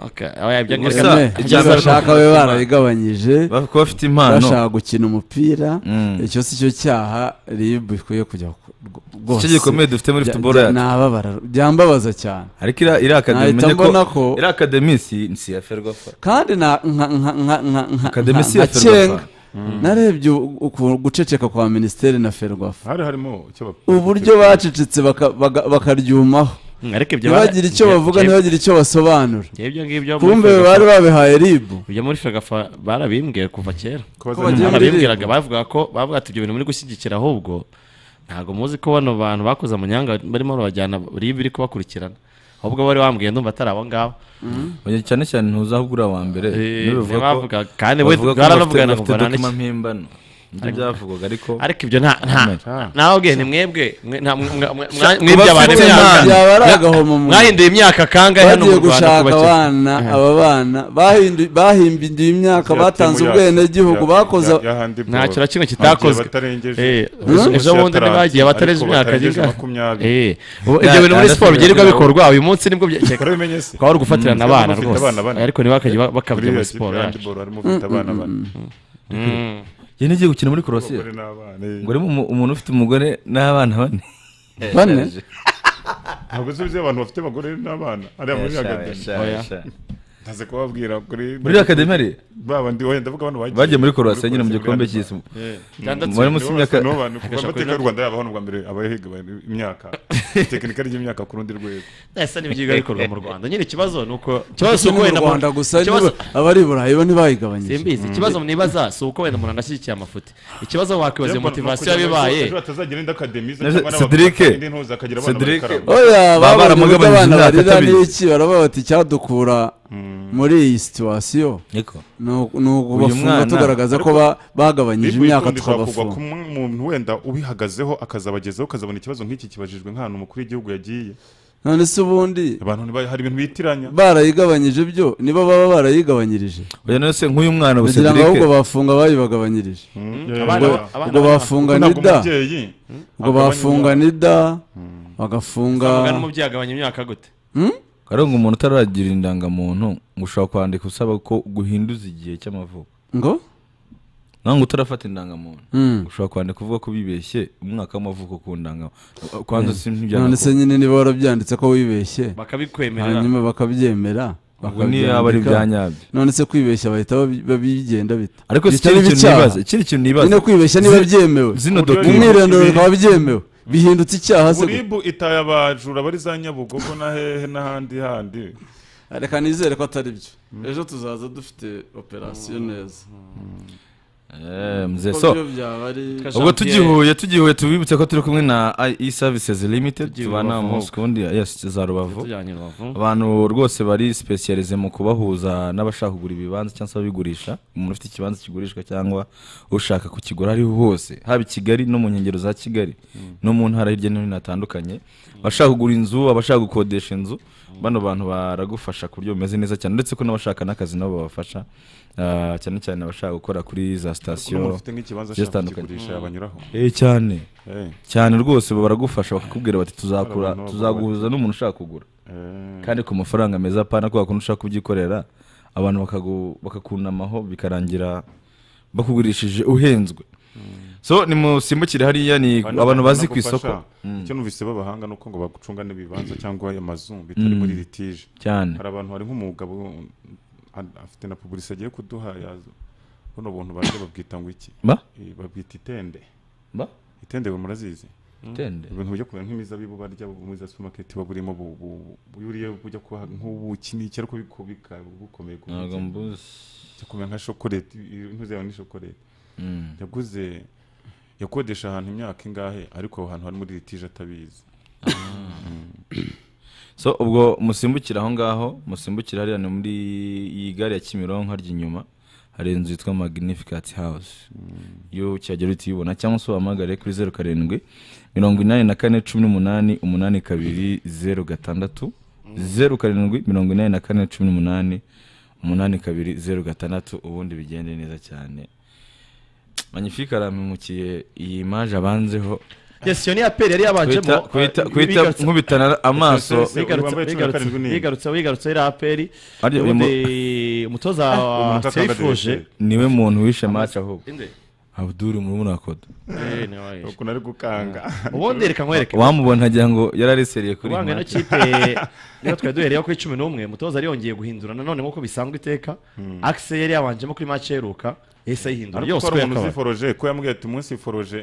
Gusa, icya mbere- bashaka babe barayigabanyije Kuba bafite impano. bashaka gukina umupira Mm. icyo si cyo cyaha rib ikwiye kujya ku- rwose Icyo gikomeye dufite muri Bya- football bya- yacu. nababara byambabaza cyane ariko iriya iriya akademi Nahita umenye mbona ko ko- iriya akademi si si ya ferwafa kandi na nka nka nka nka nka Academy si nka ya Ferwafa. Cyenga, Mm. narebye u- uku- guceceka kwa minisiteri na ferwafa hari harimo icyo bap- uburyo bacecetse baka- baga- bakaryumaho Mm, ariko ibyo bara- ntibagire icyo ibyo- bavuga ibyo- ntibagire icyo basobanura Ibyo ngibyo muri kumbe Ferwafa- bari babihaye ribu ibyo muri feragafa barabimbwiye kuva kera Ko bagiye muri barabimbwiraga bavuga ko bavuga ati ibyo bintu muri gushyigikira ahubwo ntabwo muzi ko bano bantu bakoze amanyanga barimo babajyana ribu iri kubakurikirana ahubwo bari bambwiye ndumva atari abo ngabo Oya, cyane cyane ntuzahubwo uri uwa mbere Eh, Niwe bivuga ko- bavuga, kandi we bavuga ko baranavugana bafite- kuva bafite na dokima n'iki. mpimbano nibyo Ariko- byavugwaga ariko ariko ibyo nta nta nawe ubwe ni mwebwe mwe- nta- mwe- mwe- mwe- Sha- mw'ibyabane kubafite mwaka. impano. Byaba ari agahomo mu- mwahinduye imyaka kangahe hano bagiye mu Rwanda gushaka kubakira? abana aba bana bahindu- bahimbidiye imyaka batanze ubwenegihugu bakoze nta kintu na kimwe kitakozwe Eh, ejo- ejo bundi ntibagiye batarenze imyaka zingahe? Eh, ubu- ibyo bintu muri siporo byirirwa bikorwa uyu munsi nibwo bye- cyeka- ukaba uri gufatirana abana rwose ariko ntibakajye ba- bakabya muri siporo yacu Mm, mm, mm. Njye nigiye gukina muri korosiye Abagore n'abana, eh. ngo urimo umu- umuntu ufite umugore n'abana bane Bane? ntabwo uzi ibyo abantu bafite abagore n'abana ariya muri Yasha, akademi yasha, Oya. yasha. ntaze kubabwira kuri Muri akademi hari? ba bandi wenda ndavuga abantu bagiye Bagiye muri Croatia nyine mu gikombe cy'isi. cy'isi Bari munsi y'imyaka- ni abantu kuva Agasha amateka kuri- y'u Rwanda yabaho n'ubwa mbere abahiga imyaka tekinika ry'imyaka ku rundi rwego Ese n'ibyiga bikorwa mu Rwanda nyine ikibazo ni uko ikibazo si uko ni wenda mu mu- rwanda gusa ikibazo- abari i burayi bo ntibayigabanyije simbizi ikibazo nibaza si uko wenda umuntu anashyigikiye amafuti ikibazo wakwibaza iyo motivasiyo yabibaye ejo hatazagira indi akademi Na- cyangwa n'abakora Cedric, akademi ntuzi akagira abana Cedric, bakarama. oya Baba babanje baramugabanyije abana imyaka barira atabizi. n'iki baravuga bati icyadukura muri iyi situwasiyo ni uku- ni ukubafunga tugaragaza ko ba- bagabanyije Ariko imyaka ikunda ishobora kugwa tukabafunga ku mu- muntu wenda ubihagazeho akazabagezaho ukazabona ikibazo nk'iki kibajijwe nk'ahantu umukuru w'igihugu yagiye none se ubundi abantu ntiba- hari ibintu bitiranya barayigabanyije byo nibo baba barayigabanyirije oya none se nk'uyu mwana we kugira ngo Cedric- ahubwo bafunga bayibagabanyirije Abana- ubwo abana- ubwo bafunga Ntabwo nida umubyeyi, ubwo agabanya bafunga nida bagafunga Usanga n'umubyeyi agabanya imyaka gute ariko umuntu utaragira indangamuntu ngo ushobora kwandika usaba ko guhinduza igihe cy'amavuko ngo nange utarafata indangamuntu Mm. ushobora kwandika uvuga ko bibeshye umwaka w'amavuko ku ndangamuntu kwanza si none se nyine niba warabyanditse ko wibeshye Bakabikwemerera. hanyuma bakabyemera Ubwo niyo yaba bakabyandika. ari ibyanyabyo. none se kwibeshya bahita babi- babigenda bita Ariko si Bitari ikindi kintu ibicyaha. nibaza, ikindi kintu nibaza. nyine kwibeshya niba Zi- byemewe zino document- umwirondoro Ibi- bikaba byemewe bihindutse icyaha se gute? buribu itaye abajura bari za nyabugogo na hehe n'ahandi handi reka nizere ko atari byo ejo tuzaza dufite operasiyo neza Eh, mzee Kuko so byo byaba ari- ubwo tugihuye tugihuye tubibutse ko turi kumwe na IE Services Limited Tugiye tubana Rubavu. umunsi kundi yes za Rubavu Tujyanye Rubavu. abantu rwose bari specialize mu kubahuza n'abashaka kugura ibibanza cyangwa se ababigurisha umuntu ufite ikibanza kigurishwa cyangwa ushaka kukigura aho ariho hose haba i Kigali no mu nkengero za Kigali no mu ntara hirya no hino hatandukanye abashaka kugura inzu abashaka gukodesha inzu bano bantu baragufasha ku buryo bumeze neza cyane ndetse ko n'abashaka n'akazi nabo babafasha Ah, cyane cyane abashaka gukora kuri za sitasiyo umuntu ufite nk'ikibanza zigiye ashaka zitandukanye. kukigurisha yabanyuraho. Eh, cyane Eh. cyane rwose baba baragufasha bakakubwira bati tuzakura Abantu tuzaguhuza n'umuntu ushaka kugura Eh. kandi ku mafaranga meza apana kubera kuntu ushaka kubyikorera abantu bakagu- bakakunamaho bikarangira bakugurishije uhenzwe so ni musimbukire hariya ni abantu bazi ku isoko Mm. icyo numvise b'abahanga ni uko ngo bagucunga n'ibibanza cyangwa ayo mazu bitari Mm. muri litije Cyane. hari abantu hari nk'umugabo um, a- afite na publicité agiye kuduha ya- buno buntu baje babwita ngo iki Ba? Eh, babwita itende Ba? itende we murazizi Itende? ibintu bijya kuba nk'imizabibu barya muri za supermarket waba urimo bu- bu- bu- buriya bujya kuba nk'ubuki n'iki ariko biko- bika- bukomeye ku Ntabwo buryo- mbuzi. bijya kumera nka shokorete ibintu byawe ni shokorete Mm. yaguze yakodesha ahantu imyaka ingahe ariko aho hantu hari muri litije atabizi so ubwo musimbukira aho ngaho musimbukira hariya ni muri iyi gare ya kimironko harya inyuma hari inzu yitwa magnificat house iyo ukihagera uhita uyibona cyangwa se uhamagare kuri zeru karindwi mirongo inani na kane cumi n'umunani umunani kabiri zeru gatandatu zeru karindwi mirongo inani na kane cumi n'umunani umunani kabiri zeru gatandatu ubundi bigende neza cyane magnificat arampemukiye iyi imaje abanzeho Yes, iyo ni aperi yari yabanjemo. Kuhita- kuhita kuhita Bigarutse- nkubitana amaso Bigarutse- bigarutse- bigarutse bigarutse iriya aperi Ari- uyu mu- ubundi umutoza wa seyifuje niwe muntu wishe match ahubwo Inde? Abdul murumuna kodo ukuntu ari gukanga ubundi reka nkwereke wamubona agira ngo yarareseriye kuri kuri ino match. kipe niba twari duhereyeho kuri cumi n'umwe mutoza yari yongeye guhindura nanone nk'uko bisanzwe iteka Hmm. akise yari yabanjemo kuri mace iheruka yahise ayihindura ariko yose ko uko hari umuntu yakabaye uziforoje ko yambwiye ati umunsi foroje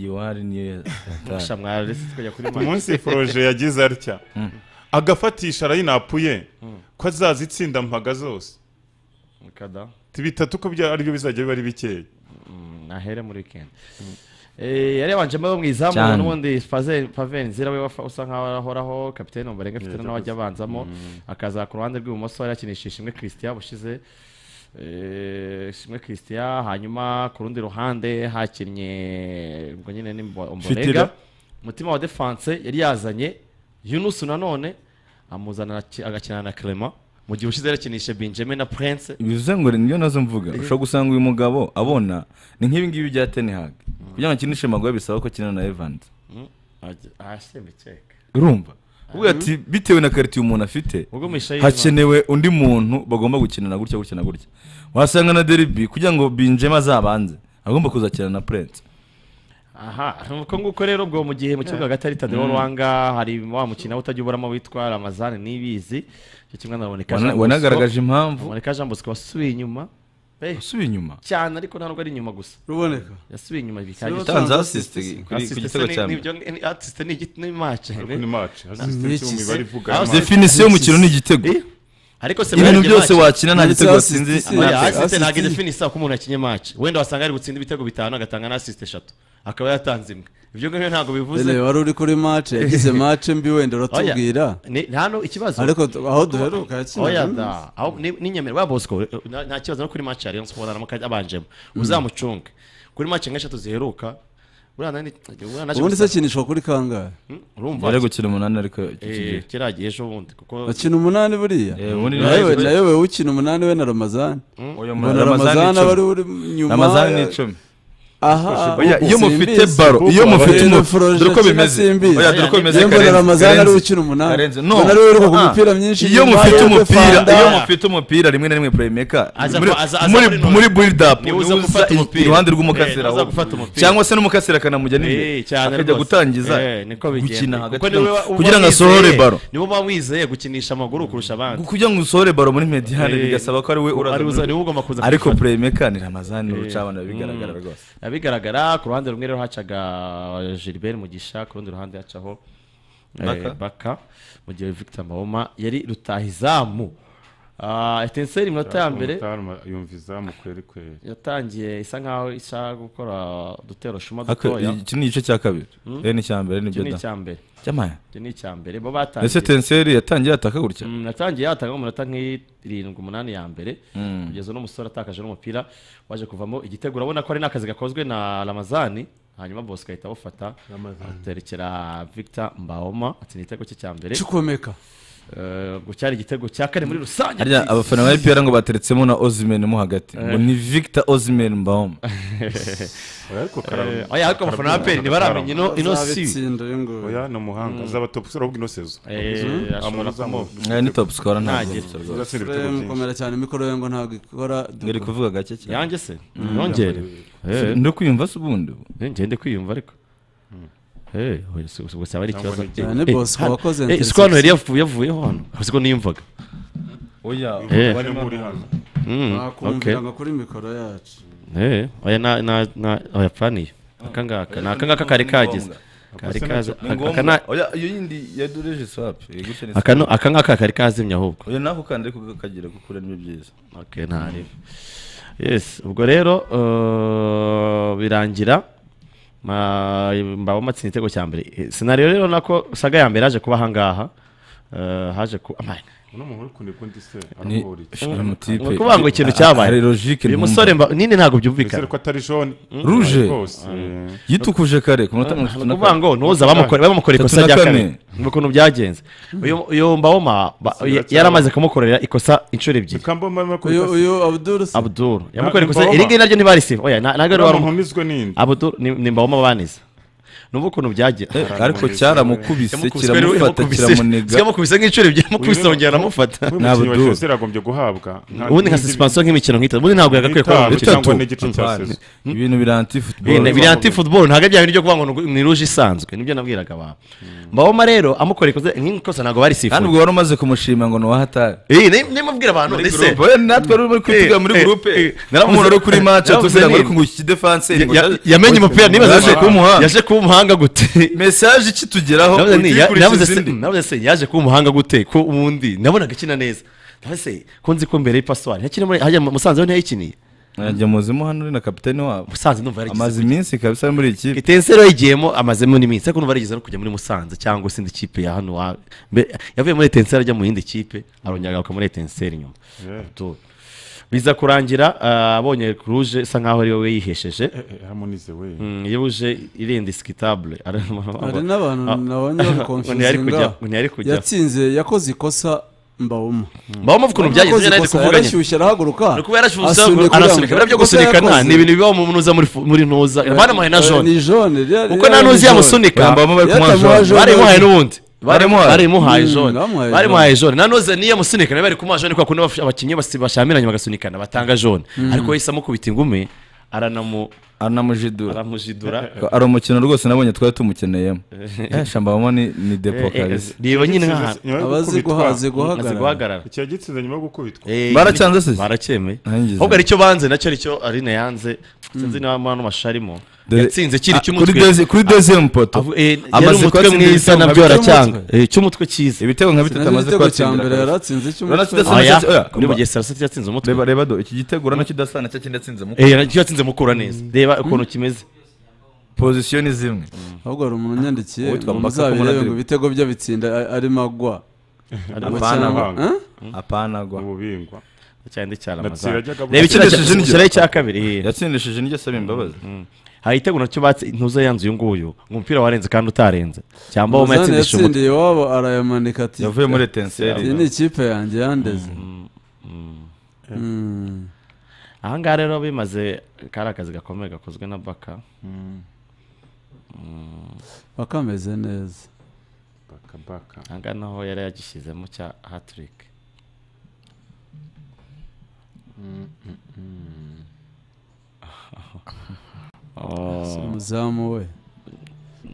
yiwari niyo Musha mwararetse tukajya kuri Mali. umunsi foroje yagize atya Mm. agafatisha arayinapuye Mm. ko azazitsinda mpaga zose Kada. bitatu ko bya- aribyo bizajya biba ari bikeya nahere muri weekend Eh, yari yabanjemo abo mu izamu Cyane. n'ubundi Faze- Paven Nzira we wafa- usa nkaho ahoraho kapitene Ombolenga afite Yeah, n'aho ajya yakoze. abanzamo Mm. akaza ku ruhande rw'ibumoso yari yakinisha ishimwe Christian bushize Eh, ishimwe Christian hanyuma ku rundi ruhande hakinnye ubwo nyine ni Mbo- Fitila. Ombolenga umutima wa defense yari yazanye Yunus nanone amuzana aki- agakinana na Clement mu gihe ushize yakinisha Benjamin na Prince bivuze ngo niyo nazo mvuga Eh. ushobora gusanga uyu mugabo abona ni nk'ibi ngibi bya Ten Hag kugira ngo akinishe magoya bisaba ko akina na Evans Mm, ajya- ahasembekeka urumva ubwo ati bitewe na karitiye umuntu afite Ubwo Mishayi hakenewe undi muntu bagomba gukinana gutya gutya na gutya wasanga na Derby kugira ngo Benjamin azabanze agomba kuzakina na Prince aha nuko nguko rero ubwo mu gihe mu kibuga hagati hari tadeo Mm. rwanga hari wa mukino utajya uburamo witwa ramazani n'ibizi icyo kimwe naboneka Wana- wanagaragaje impamvu. aboneka jean bosco wasubiye inyuma wasubiye inyuma cyane ariko ntabwo ari inyuma gusa ruboneka yasubiye inyuma Siwe bikabije watanze assist kuri- Assist ku se gitego ni- cya mbere. nibyo ni- ni- assist ni igiti ni match Ariko ni match. Assist Assist ni kimwe mu mibare ivuga match. Definisiyo y'umukino ni igitego. Eh, ariko se Ibintu mwarebye byose match. wakina nta gitego watsinze, nta Oya, assist. assist ntabwo idefinisiyo ko umuntu akinye match wenda wasanga ari gutsinda ibitego bitanu agatanga na assist eshatu akaba yatanze imwe ibyo ngibyo ntabwo bivuze Rene, wari uri kuri match yagize match mbi wenda uratubwira Oya, ni- nta no ikibazo ariko tu- aho duheruka yakinaga Oya, Yunus. da. Aho- ni- ni Nyamira, wa Bosco eh, nta nta kibazo no kuri match ya Rayon Sports aramo kajya abanjemo uzamucunge kuri match nk'eshatu ziheruka uriya nani- uriya naje ubundi se gusaba- akinishwa kuri kangahe urumva Yari gukina umunani ariko iki gihe. Eh, kiragiye ejo bundi kuko akina umunani buriya Eh, ubundi nawe nawe- nawe wowe ukina umunani we na ramazani Mm. Oya, mbona Ramazani ni ramazani icumi. aba ari uri nyuma Ramazani ni icumi. aha Oya, iyo mufite simbizi. baro, iyo Kuko mufite Rene umu- Florent dore uko akina bimeze. simbizi. Oya, dore uko bimeze, Yewe mbona Karenzi, ramazani ari Karenzi. ukina umunani Karenzi, no. mbona ari we wiruka ku Ah. mupira myinshi iyo inyuma, mufite yewe umupira Fanda. iyo mufite umupira rimwe na rimwe playmaker Aza- muri- aza- aza muri muri none. muri build up Niwe uza niwe uza gufata i- umupira. iruhande rw'umukasira Eh, aza ahubwo. gufata umupira. cyangwa se n'umukasira akanamujya n'imbere Eh, cyane akajya rwose. gutangiza Eh, niko bigenda. gukina Kuko hagati niwe mu- uba- uba kugira ngo wizeye- asohore baro niwe uba wizeye gukinisha amaguru kurusha abandi kugira ngo usohore baro muri mediane Eh, bigasaba ko ari we uraza ari uza- muri- niwe ugomba kuza ariko kuyifata. playmaker ni ramazani Eh, urucabana bigaragara mm. rwose bigaragara ku ruhande rumwe rero hacaga gilbert mugisha ku rundi ruhande hacaho eh, Baka. baka mu gihe victor mahoma yari rutahizamu Ah, etenseri iminota ya mbere Umutarama yumva izamu kweri kweri yatangiye isa nkaho ishaka gukora udutero shuma Aka- dutoya iki ni igice cya kabiri Mm. Eh, ni icya mbere nibyo Iki ni da. icya mbere Cyamaya. Iki ni icya mbere bo batangiye ese tenseri yatangiye ataka gutya Mm, natangiye yatanga umunota nk'irindwi umunani ya mbere Mm. kugeza n'umusore atakaje n'umupira waje kuvamo igitego urabona ko ari n'akazi gakozwe na ramazani hanyuma bosco ahita awufata Ramazani. aterekera victor mbahoma atsinda igitego cye cya mbere Chukwemeka. Eh, ubwo cyari igitego cya kane muri rusange harya abafana ba ipr ngo bateretsemo na ozimen mo hagati ngo Eh. ni victor ozimen mbahoma Eh, oya, ariko abafana ba APR ntibaramenye ino- ino si. Azabitsinda, uyu nguyu. oya ni umuhanga Mm. azaba top score ahubwo ino sezo Eh, Mhm. ashobora Amuntu uzamu- kumuha. Eh, ni top scorer ntabwo Ntagira. top scorer. Uzatsinda ibitego Frem, byinshi. komera cyane mikoro ye ngo ntabwo ikora Ngeri kuvuga gake cyane. Yanjye se? Mm. Nongere. Eh. Ndi kwiyumva se ubundi ngende kwiyumva ariko Eh, oya, si- si- gusa aba ari ikibazo. Cyangwa ni- Eh, Bosco hano- wakoze eh, interception. siko hano yari yavu- yavuyeho hano siko niyumvaga Oya, Eh. bari muri hano. bakumvira ngo kuri mikoro yacu eh oya na na na oya planiye akangaka nakangaka kari kagize kari kaza akana oya iyo yindi ya dureje swap gute ni akano akangaka kari kazimya ahubwo oya nako kandi ariko kakagira gukura ni byiza okay ntari yes ubwo rero uh, birangira mbaba matsinda igitego cya mbere sinariyo rero nako saga ya mbere yaje kuba ahangaha haje ku kuvuga ngo ikintu cyabaye uyu musore nini ntabwo byumvikana ruje yitukuje kare ku munota mirongo itatu na kane ngo ntuza bamukoreye ikosa rya kane ni ukuntu byagenze uyu mbawoma yari amaze kumukorera ikosa inshuro ebyiri uyu abuduru se abuduru yamukoreye ikosa iri ngiri naryo ntibarisiba oya ntabwo ari wari abuduru ni mbawoma baniza numva ukuntu byagira ariko cyaramukubise kiramufata kiramunega kiramukubise nk'inshuro ebyiri amukubise yongera aramufata ntabwo duhura yaragombye guhabwa ubundi nka suspension nk'imikino nk'itatu ubundi ntabwo yagakwiye kuba mu bitatu ibintu biri anti football biri anti football ntabwo bya bintu byo kuvuga ngo ni ruje isanzwe nibyo nabwiraga abantu mbaboma rero amukora ikoze nk'ikosa ntabwo bari sifuza kandi ubwo wari umaze kumushima ngo ni uwahatari eh nimubwira abantu ndetse natwe ruri kwitega muri groupe naramumuntu uri kuri match atubwira ngo ariko ngo iki defense yamenye umupira nibaza yaje kumuha yaje kumuha umuhanga gute message ikitugeraho nabuze se yaje kuba umuhanga gute ko ubundi nabonaga akina neza nabuze ko nzi ko mbere y'ipasuwari ntakina muri hajya musanze ho ntiyayikiniye ajya muzimo hano uri na kapitani wabo musanze numva yarigize amaze iminsi kabisa muri ikipe itensero yigiyemo amazemo n'iminsi ariko numva yarigeze no kujya muri musanze cyangwa se indi kipe ya hano yavuye muri etenseri ajya mu yindi kipe arongera agaruka muri etenseri nyuma biza kurangira abonye ruje isa nkaho ari wowe yihesheje yuje irenda isikitable hari n'abantu nabonye bamukonfizinga yatsinze yakoze ikosa mbawuma mbawuma ukuntu byagenze nari kuvuganya arashyushye arahaguruka arasunika biriya byo gusunikana ni ibintu biba mu ntuza muri ntuza banamuhaye na jone kuko nta ntuzi yamusunika barimuhaye n'ubundi barimuhaye jone barimuhaye jone nanoze niyo musunika nawe bari kumuha jone kubera ko abakinnyi bashamiranye bagasunikana batanga jone ariko yahise amukubita ingumi aranamu aranamujidura aramujidura ari umukino rwose nabonye twari tumukeneyemo shambamo ni ni depo kabisa reba nyine nk'ahantu abazi guhagarara ikiya gitsinze nyuma yo gukubitwa baracyanze se baracyemeye ahubwo aricyo banze nacyo aricyo arine yanze sinzi niba hano mashusho arimo yatsinze kiri cy'umutwe kuri deuxième poto amaze umutwe mwiza nabyo aracyanga cy'umutwe cyiza ibitego nka bitatu amaze kwatsindira yaratsinze cy'umutwe kuri bugesera se yatsinze umutwe reba reba do iki gitego urabona kidasa nacyo kindi yatsinze mukura eh yatsinze mukura neza reba ukuntu kimeze pozisiyo ni zimwe ahubwo hari umuntu unyandikiye muzabirebe ngo ibitego bye bitsinda arimo agwa apana agwa ububingwa cyane cyaramaza reba ikindi gishyiraho icya kabiri yatsindishije niryo asaba imbabazi hari igitego nacyo batse ntuze yanze uyu nguyu umupira warenze kandi utarenze cyangwa wowe yatsindisha umutwe iwabo arayamanika ati yavuye muri etenseri iyi ni ikipe yanjye yandeze aha ngaha rero bimaze kari akazi gakomeye gakozwe na baka baka ameze neza aha ngaha naho yari yagishyizemo cya hatirike umuzamu we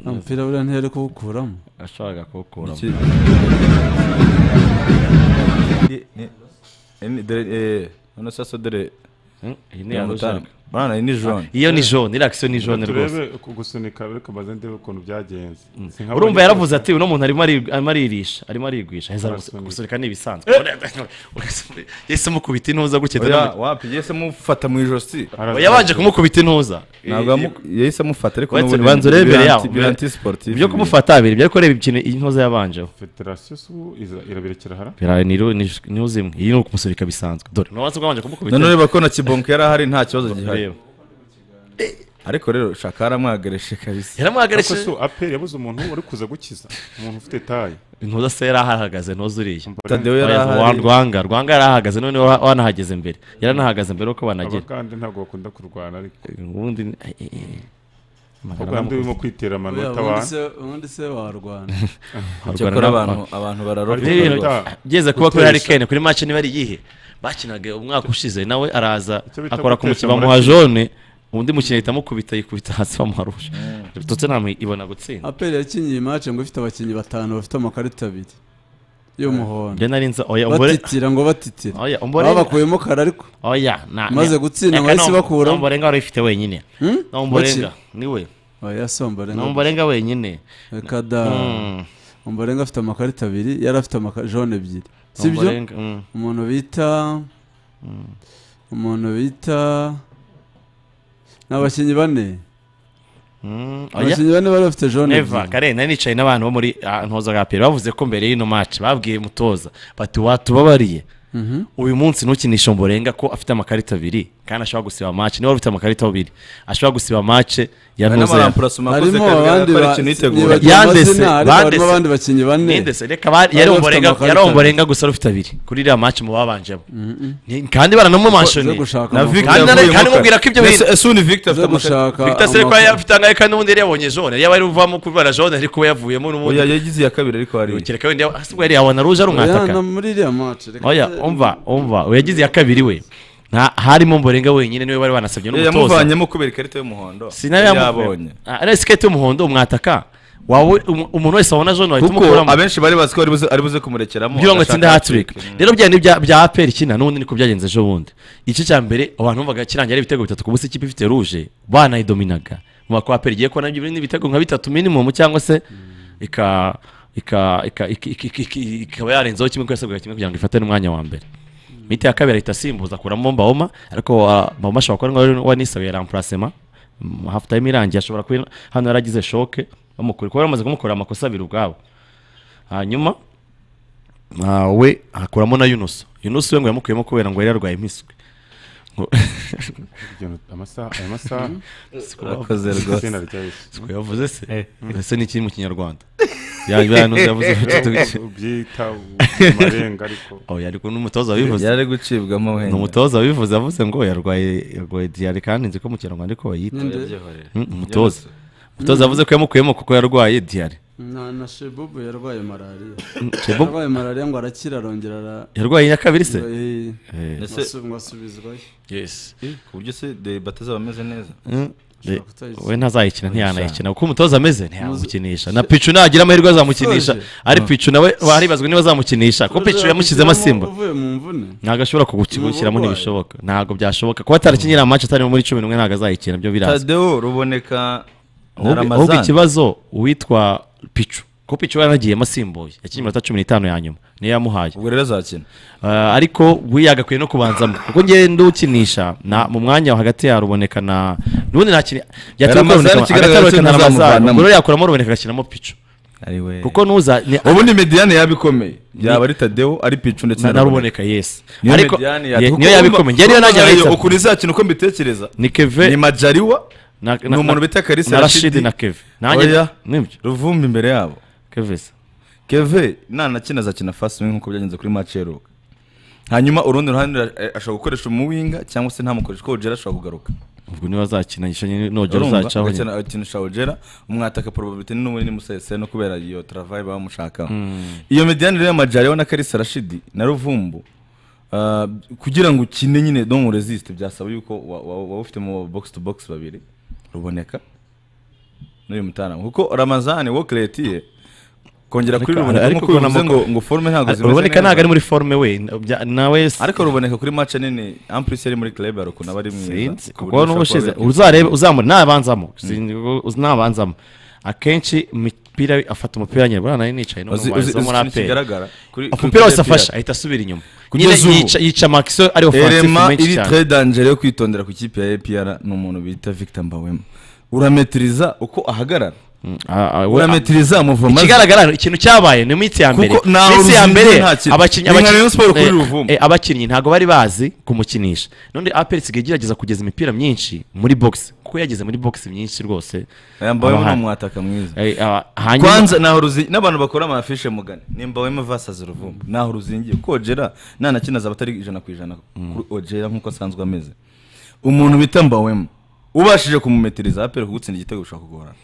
nta mupira buriya ntiyari kuwukuramo ashobora kuwukuramo hano sasa dore ni jone iyo ni jone iriya akisiyo ni jone rwose gusunika ariko maze ndebe ukuntu byagenze urumva yaravuze ati uno muntu arimo aririsha arimo arigwisha heza gusunika ni ibisanzwe yahise amukubita intuza gutya wapi yahise amufata mu ijosi yabanje kumukubita intuza yahise amufata ariko n'ubundi banza urebere yaho biranti sportif ibyo kumufata abiri ibyo kureba ikintu intuza yabanjeho federasiyo irabirekera hara ni uzimwe iyi ni ukumusunika bisanzwe dore n'ubanza kubanje kumukubita none ureba ko na kibonke yari ahari nta kibazo gihari ariko rero shaka yaramwagarishe kabisa yaramwagarishe so aperi yabuze umuntu uri kuza gukiza umuntu ufite tayi ntuza se yari ahahagaze ntuza uriya tadeyo yari ahari rwanga rwanga yari ahahagaze none wanahageze imbere yaranahagaze mbere uko banagera abagande ntabwo bakunda kurwana ariko ubundi ahubwo handi urimo kwitera amanota ubundi se warwana cyakora abantu abantu bararobwa byeze kuba kuri harikene kuri mace niba ari iyihe bakinaga umwaka ushize nawe araza akora ku mukino bamuha jone undi mukino ahita amukubita yikubita hasi bamuharusha ndetse ntabwo ibona gutsinda aperi yakinyiye imace ngo ifite abakinnyi batanu bafite amakarita abiri y'umuhondo nari nzi oya umbore batitira ngo batitira oya umbore babakuyemo kara ariko oya na maze gutsinda ngo ahise bakuramo umbore ngaho ifite wenyine umborenga niwe oya si umborenga umborenga wenyine reka da umborenga afite amakarita abiri yari afite jone ebyiri sibyo umuntu bita umuntu bita ni abakinnyi bane abakinnyi bane bari bafite jone eva kare nari nicaye n'abantu bo muri ntuzagapira bavuze ko mbere y'ino maci babwiye mutoza bati watubabariye uyu munsi ntukinisha mborenga ko afite amakarita abiri kandi ashobora gusiba mace niba ufite amakarita abiri ashobora gusiba mace ya ntuzeya harimo abandi yandese abandi bakinnyi bane yari umborenga gusa ari ufite abiri kuri iriya mace mu babanjemo kandi baranamumashoni kandi mubwira ko ibyo bintu ese undi victor afite gushaka victor se ko afite angahe kandi n'ubundi yari yabonye jone yaba ari buvamo kubera jone ariko we yavuyemo n'ubundi yagize iya kabiri ariko hari kereka wenda ahubwo yari yabona ruje ari umwataka muri iriya mace oya umva umva uyagize iya kabiri we nta harimo mborenga wenyine niwe bari banasabye n'umutoza yamuvanyemo kubera ikarita y'umuhondo sinari yabonye ari isiketi y'umuhondo umwataka wawe umuntu wese wabona jone wahita umukuramo abenshi bari bazi ko ari buze kumurekeramo kugira ngo atsinde hatirike rero bya ni bya aperi kina n'ubundi niko byagenze ejo bundi igice cya mbere abantu bumvaga kirangira ari ibitego bitatu ku busa ikipe ifite ruje banayidominaga mu bako aperi igiye kubona n'ibitego nka bitatu minimumu cyangwa se ika ikaba yarenzeho kimwe kwese kimwe kugira ngo ifate n'umwanya wa mbere miti ya kabiri ahita asimbuza akuramo mbawoma ariko mbawoma ashobora kuba ari wa nisabiye rampurasema hafuta irangiye ashobora kuba hano yaragize shoke bamukura kuba bamaze kumukorera amakosa abiri ubwabo hanyuma we hakuramo na yunusu yunusu we ngo yamukuyemo kubera ngo yari yarwaye imiswi urakoze rwose yavuze se ese ni ikiri mu kinyarwanda yavuze ubyita amarenga ariko ariko n'umutoza wabivuze yari gucibwamo wenda umutoza wabivuze avuze ngo yarwaye yarwaye diyare kandi nzi ko mu kinyarwanda ariko bayita umutoza umutoza yavuze ko yamukuyemo kuko yarwaye diyare na na shebubu yarwaye malariya yarwaye malariya ngo arakira arongera ara yarwaye iya kabiri se mwasubizwayo yes ku buryo se de bataza bameze neza we ntazayikina ntiyanayikina kuko umutoza ameze ntiyamukinisha na picu nagira amahirwe azamukinisha ari picu nawe haribazwa niba azamukinisha kuko picu yamushyizemo asimba ntabwo ashobora kugushyiramo ntibishoboka ntabwo byashoboka kuba atarakinyira amace atari muri cumi n'umwe ntabwo azayikina byo birazwi tadeo ruboneka ahubwo ikibazo uwitwa picu kuko picu yaranagiyemo asimbuye yakinnye iminota cumi n'itanu ya nyuma niyo yamuhaye ubwo rero azakina ariko we yagakwiye no kubanzamo kuko ngenda ukinisha mu mwanya hagati yaruboneka na n'ubundi nta kintu byatuma ruboneka na ramazani ubwo rero yakuramo ruboneka agashyiramo picu kuko nuza ubundi mediyane yabikomeye yaba ari tadeo ari picu ndetse na ruboneka yesi ariko niyo yabikomeye njye niyo najya ahita ukuri izakina uko mbitekereza ni keve ni majariwa ni umuntu bita karisa rashidi na keve nanjye ruvumbi imbere yabo kevese keve nanakina azakina fasi nk'uko byagenze kuri maci yeruka hanyuma urundi ruhande ashobora gukoresha umuwinga cyangwa se ntamukoresha ko ugera ashobora kugaruka ubwo niba azakina gishanye nogera uzacaho nyine akinisha ugera umwataka porobabiti ni n'umuri n'umusese no kubera iyo travayi baba bamushakaho iyo mediyanire y'amajyariho na karisa rashidi na ruvumbu kugira ngo ukine nyine domu rezisite byasaba yuko waba ufitemo bogisi tu bogisi babiri ruboneka n'uyu mutaramu kuko ramazani wo kiretiye kongera kuri ruboneka nk'uko bivuze ngo ngo forume ntabwo zimeze neza ruboneka ntabwo ari muri forume we nawe ariko ruboneka kuri mace nini ampurisi yari muri club ukuntu aba ari mwiza kuko n'ubushize uzarebe uzamura ntabanzamo ntabanzamo akenshi imipira afata umupira nyine buriya nari nicaye no muri aperi umupira wose afasha ahita asubira inyuma nyine yica makisiyo ari ofansifu rema menshi iri cyane tre dangere yo kwitondera ku ikipe ya epr ni umuntu bita victor mbawema urametiriza uko ahagarara urametiriza muvoma ikigaragara ikintu cyabaye ni iminsi ya mbere Kuko nta iminsi ya uruzinzi mbere nta kintu. abakinnyi Ni nka abakinnyi- Rayon Sports kuri eh, Ruvumu. eh, abakinnyi ntabwo bari bazi kumukinisha none aperi isigaye igerageza kugeza imipira myinshi muri box kuko yageze muri box myinshi rwose mbawema ni Abahari. umwataka mwiza Eh, ah, hanyuma kwanza naho ruzingi n'abantu bakora amafishe mugane nimba wema vasazi ruvumbu naho ruzingiye kuko ogera nanakina zaba atari ijana ku ijana kuri ogera nk'uko asanzwe ameze umuntu bita mbawema ubashije kumumetiriza aperi kugutsinda igitego bishobora kugorana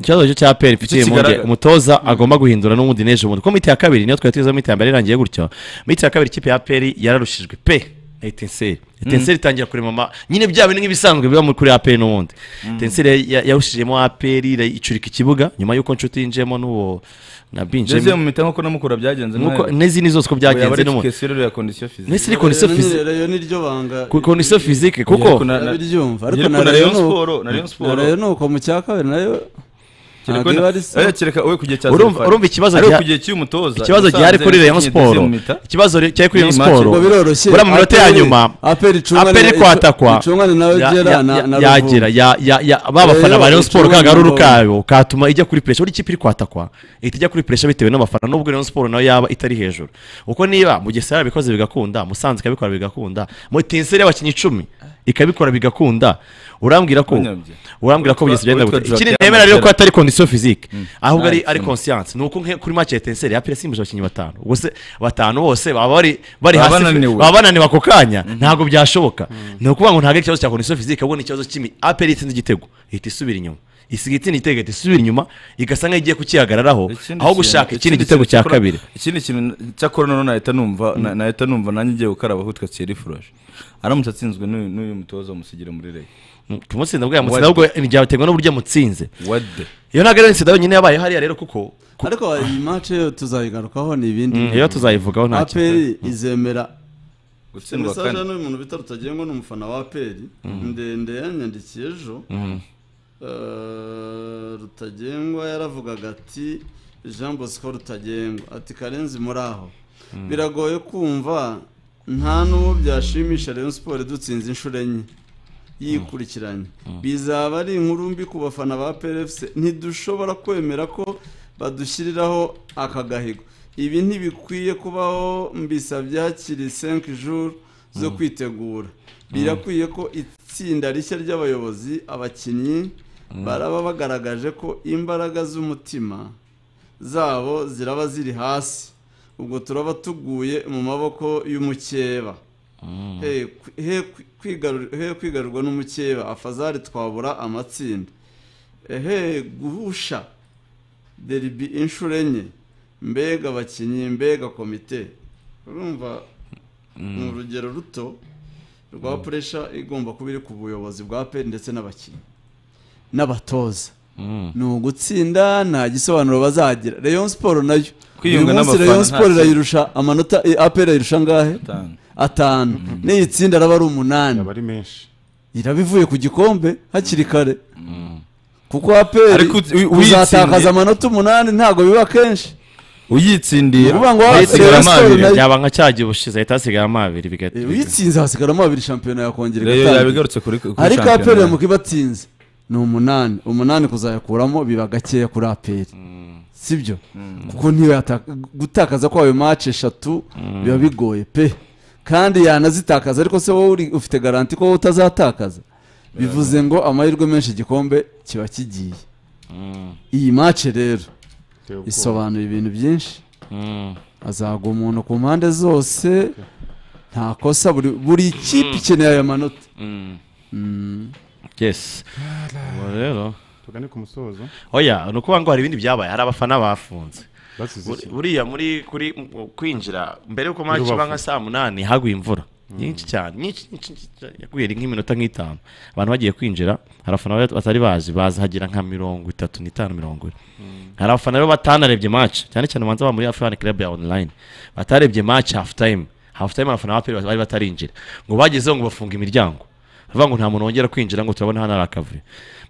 ikibazo cyo cya peri mfitiye impungenge kigaragara. umutoza agomba guhindura n'ubundi n'ejo bundi kuko miti ya kabiri niyo twari tugezeho miti ya mbere irangiye gutyo miti ya kabiri ikipe ya peri yararushijwe pe etenseri etenseri itangira kurema ama nyine bya bintu nk'ibisanzwe biba kuri aperi n'ubundi etenseri yarushijemo aperi icurika ikibuga nyuma y'uko nshuti yinjiyemo n'uwo na binjiyemo ndetse mu mitamo ko namukura byagenze n'izindi zose ko byagenze n'ubundi rero ya kondisiyo fizike n'isi ni kondisiyo fizike rero niryo banga kondisiyo fizike kuko nabiryumva ariko na rayon siporo na rayon ni uko mu cya kabiri nayo urumva ikibazo ikibazo gihari kuri rayon siporo ikibazo cyari kuri rayon siporo buriya mu minota ya nyuma aperi kwatakwa yagera ba bafana ba rayon siporo ka garuru kayo katuma ijya kuri puresha buri kipe iri kwatakwa ihita ijya kuri puresha bitewe n'abafana n'ubwo rayon siporo nayo yaba itari hejuru kuko niba mu gihe yarabikoze bigakunda musanze ikabikora bigakunda mu tenseri y'abakinnyi icumi ikabikora bigakunda urambwira ko urambwira ko byose byenda gutya ikindi nemera rero ko atari condition physique ahubwo ari ari conscience nuko kuri match ya Etincelle apira simbuje abakinnyi batanu bose batanu bose baba bari bari hasi baba bananiwe ako kanya ntabwo byashoboka ni ukuvuga ngo ntabwo ikibazo cya condition physique ahubwo ni ikibazo cy'imi apira itsinze igitego ihita isubira inyuma isiga itsinda igitego ihita isubira inyuma igasa nk'aho igiye kukihagararaho aho gushaka ikindi gitego cya kabiri ikindi kintu cyakora noneho nahita numva nahita numva nanjye igiye gukaraba ahutwe kiri furoshe aramutse atsinzwe n'uyu mutoza wamusigira muri rege kumutsinda bwa mutsinda ahubwo byaterwa n'uburyo mutsinze iyo ntabwo ari insinda yonyine yabaye hariya rero kuko ariko iyi mace yo tuzayigarukaho ni ibindi iyo tuzayivugaho nta kintu aperi izemera gutsindwa kane mesaje n'uyu muntu bita rutagira ngo ni umufana wa aperi ndende yanyandikiye ejo rutagengwa yaravugaga ati jean bosco rutagengwa ati karenzi muri aho biragoye kumva nta n'uwo byashimisha rero siporo dutsinze inshuro enye yikurikiranye bizaba ari inkuru mbi ku bafana ba pefuse ntidushobora kwemera ko badushyiriraho aka gahigo ibi ntibikwiye kubaho mbisabye hakiri senke juru zo kwitegura birakwiye ko itsinda rishya ry'abayobozi abakinnyi baraba bagaragaje ko imbaraga z'umutima zabo ziraba ziri hasi ubwo turaba tuguye mu maboko y'umukeba he kwigarurwa n'umukeba afazari twabura amatsinda he guhusha deribi inshuro enye mbega abakinnyi mbega komite urumva ni urugero ruto rwa puresha igomba kuba iri ku buyobozi bwa pe ndetse n'abakinnyi n'abatoza ni ugutsinda nta gisobanuro bazagira rayon siporo nayo uyu munsi rayon siporo irayirusha amanota apera irayirusha angahe atanu n'iyi tsinda araba ari umunani iraba ivuye ku gikombe hakiri kare kuko aperi uzatakaza amanota umunani ntabwo biba kenshi uyitsindiye yaba nka cyagiye ubushize ahita hasigaye amabiri bigatuma uyitsinze hasigara amabiri shampiyona yakongera igatangira ariko aperi yamuka ibatsinze ni umunani umunani kuzayakuramo biba gakeya kuri aperi sibyo kuko gutakaza kwa ayo mace eshatu biba bigoye pe kandi yanazitakaza ariko se wowe ufite garanti ko wowe utazatakaza bivuze ngo amahirwe menshi igikombe kiba kigiye iyi mace rero isobanura ibintu byinshi azagwa umuntu ku mpande zose nta kosa buri kipe ikeneye aya manota yes rero tugane ku musozo oya ni ukuvuga ngo hari ibindi byabaye hari abafana bafunze buriya muri kuri kwinjira mbere y'uko maci iba nka saa munani haguye imvura nyinshi cyane yaguye nk'iminota nk'itanu abantu bagiye kwinjira hari abafana batari bazi hazagera nka mirongo itatu n'itanu mirongo ine hari abafana rero batanarebye maci cyane cyane ubanza baba muri afurani kirabu ya onurayini batarebye maci hafu tayimu hafu tayimu abafana bari batarinjira ngo bagezeho ngo bafunge imiryango bavuga ngo nta muntu wongera kwinjira ngo turabona hano hari akavuyo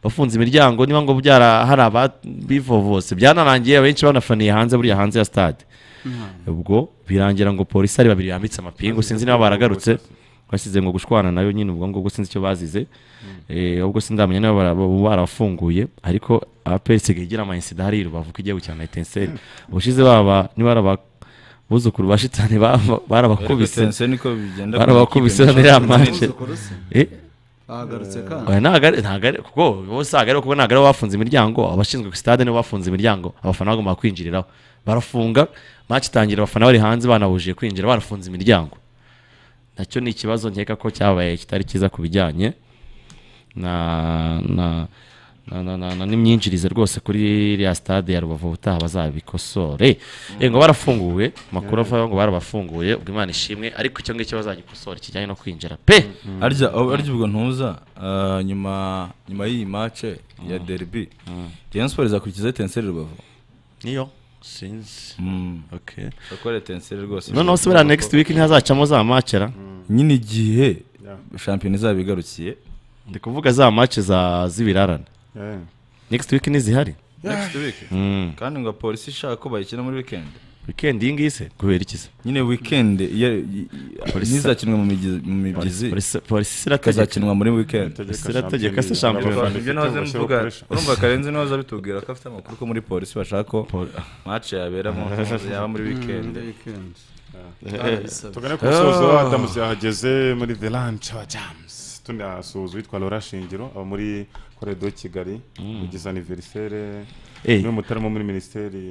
bafunze imiryango niba ngo byara hari ababivovose byanarangiye abenshi banafaniye hanze buriya hanze ya stade ubwo birangira ngo polisi ari babiri yambitse amapingu sinzi niba baragarutse basize ngo gushwana nayo nyine ubwo ngubwo sinzi icyo bazize ubwo sindamenya niba barafunguye ariko aperi isigaye igira amayisida hariya rubavu ko igihugu cya etenseri ubushize baba niba ari abuzukuru ba shitani barabakubise barabakubise biriya manje kuko bose hagari kuko ntabwo aribo bafunze imiryango abashinzwe ku sitade nibo bafunze imiryango abafana bagomba kwinjiriraho barafunga maci itangira abafana bari hanze banabujije kwinjira barafunze imiryango nacyo ni ikibazo nkeka ko cyabaye kitari cyiza ku bijyanye na n'imyinjirize rwose kuri iriya stade ya rubavu ubutaha bazabikosore ngo barafunguwe amakuru avaho ngo barabafunguye ubwo imana ishimwe ariko icyo ngicyo bazagikosora kijyanye no kwinjira pe arya ubwo ntuza nyuma nyuma y'iyi mace ya deribi rayon siporo izakurikiza etenseri rubavu niyo sinzi okay bakora etenseri rwose noneho subira next week ntihazacamo za macera nyine igihe shampiyona izaba igarukiye ndi kuvuga za mace z'ibirarane next week ntizihari next week kandi ngo polisi ishaka ko bayikina muri weekend weekend iyi ngiyi se kubera iki se nyine weekend ntizakinwe mu mibyizi polisi irategeka izakinwa muri weekend polisi irategeka se shampiyona ibyo nahoze mvuga urumva karenzi nawe aza bitubwira ko afite amakuru ko muri polisi bashaka ko mace yaberamo yaba muri weekend tugane ku musozo wa adamuzi yahageze muri the lunch wa james tunasuhuza uwitwa Laura Shingiro aba muri koredo Kigali ugize aniverisere niwe mutarama muri minisiteri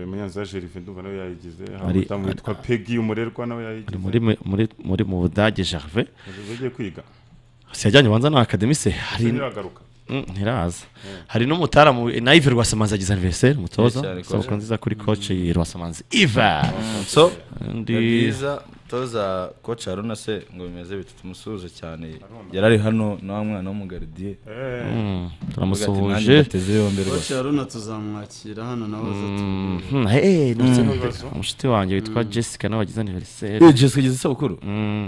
munyanza Gervais ndumva nawe yayigize hari umudamu witwa Peggy umurerwa nawe yayigize muri muri mu Budage Gervais bagiye kwiga si yajyanye ubanza na akademi se hari ntibagaruka ntiraza hari n'umutaramu na Yves Rwasamanzi agize anniversaire umutoza isabukuru nziza kuri coach Rwasamanzi Yves so ndi byiza toza coach Haruna se ngo bimeze bitatu musuhuze cyane yarari hano na mwana w'umugardiye turamusuhuje coach Haruna tuzamwakira hano nawe azatubwira eh ndetse n'umushiti wanjye witwa Jessica nawe agize anniversaire eh Jessica agize isabukuru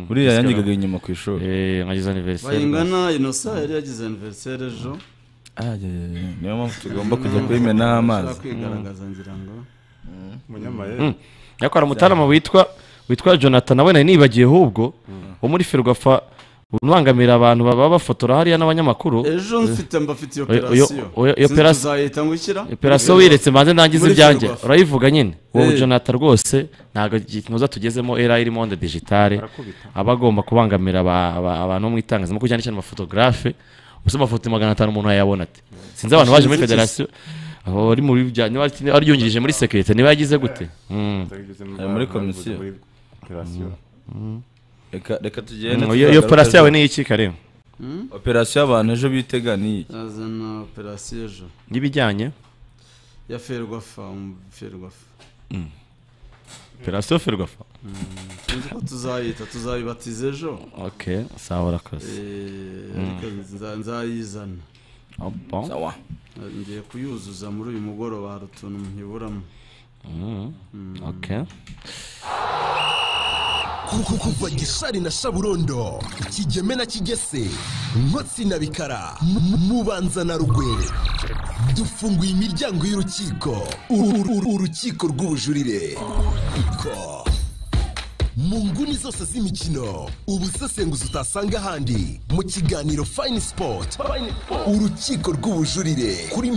buriya yanyigaga inyuma ku ishuri eh agize anniversaire bayingana Innocent yari yagize anniversaire ejo niyo mpamvu tugomba kujya kuyimenaho amazi kwigaragaza ngira ngo munyamayeri yakora umutarama witwa witwa jonathan nawe nari nibagiye ahubwo wo muri ferwafa ubangamira abantu baba bafotora hariya n'abanyamakuru ejo mfite mbafite iyo operasiyo zahita ngushyira operasiyo wiretse mbanze ntangize ibyanjye urayivuga nyine wowe jonathan rwose ntabwo tunoza tugezemo era iri monde digitale aba agomba kubangamira abantu bo mu itangazamakuru cyane cyane amafotogarafe gusa amafoto magana atanu umuntu yayabona ati sinzi abantu baje muri federasiyo aho ari muri bya niba aryungirije muri sekirite niba yagize gute muri komisiyo reka tugende iyo operasiyo yawe ni iki kareba operasiyo y'abantu ejo bitega ni iki azana operasiyo ejo y'ibijyanye ya ferwafa ferwafa operasiyo ferwafa sinzi ko tuzayita tuzayibatiza ejo ok sawa urakoze nzayizana sawa ngiye kuyuzuza muri uyu mugoroba hari utuntu muhiburamo ok kuko kuva gisari na shaburondo kigeme na kigese nkotsi na bikara mubanza na rugwe dufunguye imiryango y'urukiko urukiko rw'ubujurire mu nguni zose z'imikino ubusesenguzi utasanga ahandi mu kiganiro fayini sipoti urukiko rw'ubujurire kuri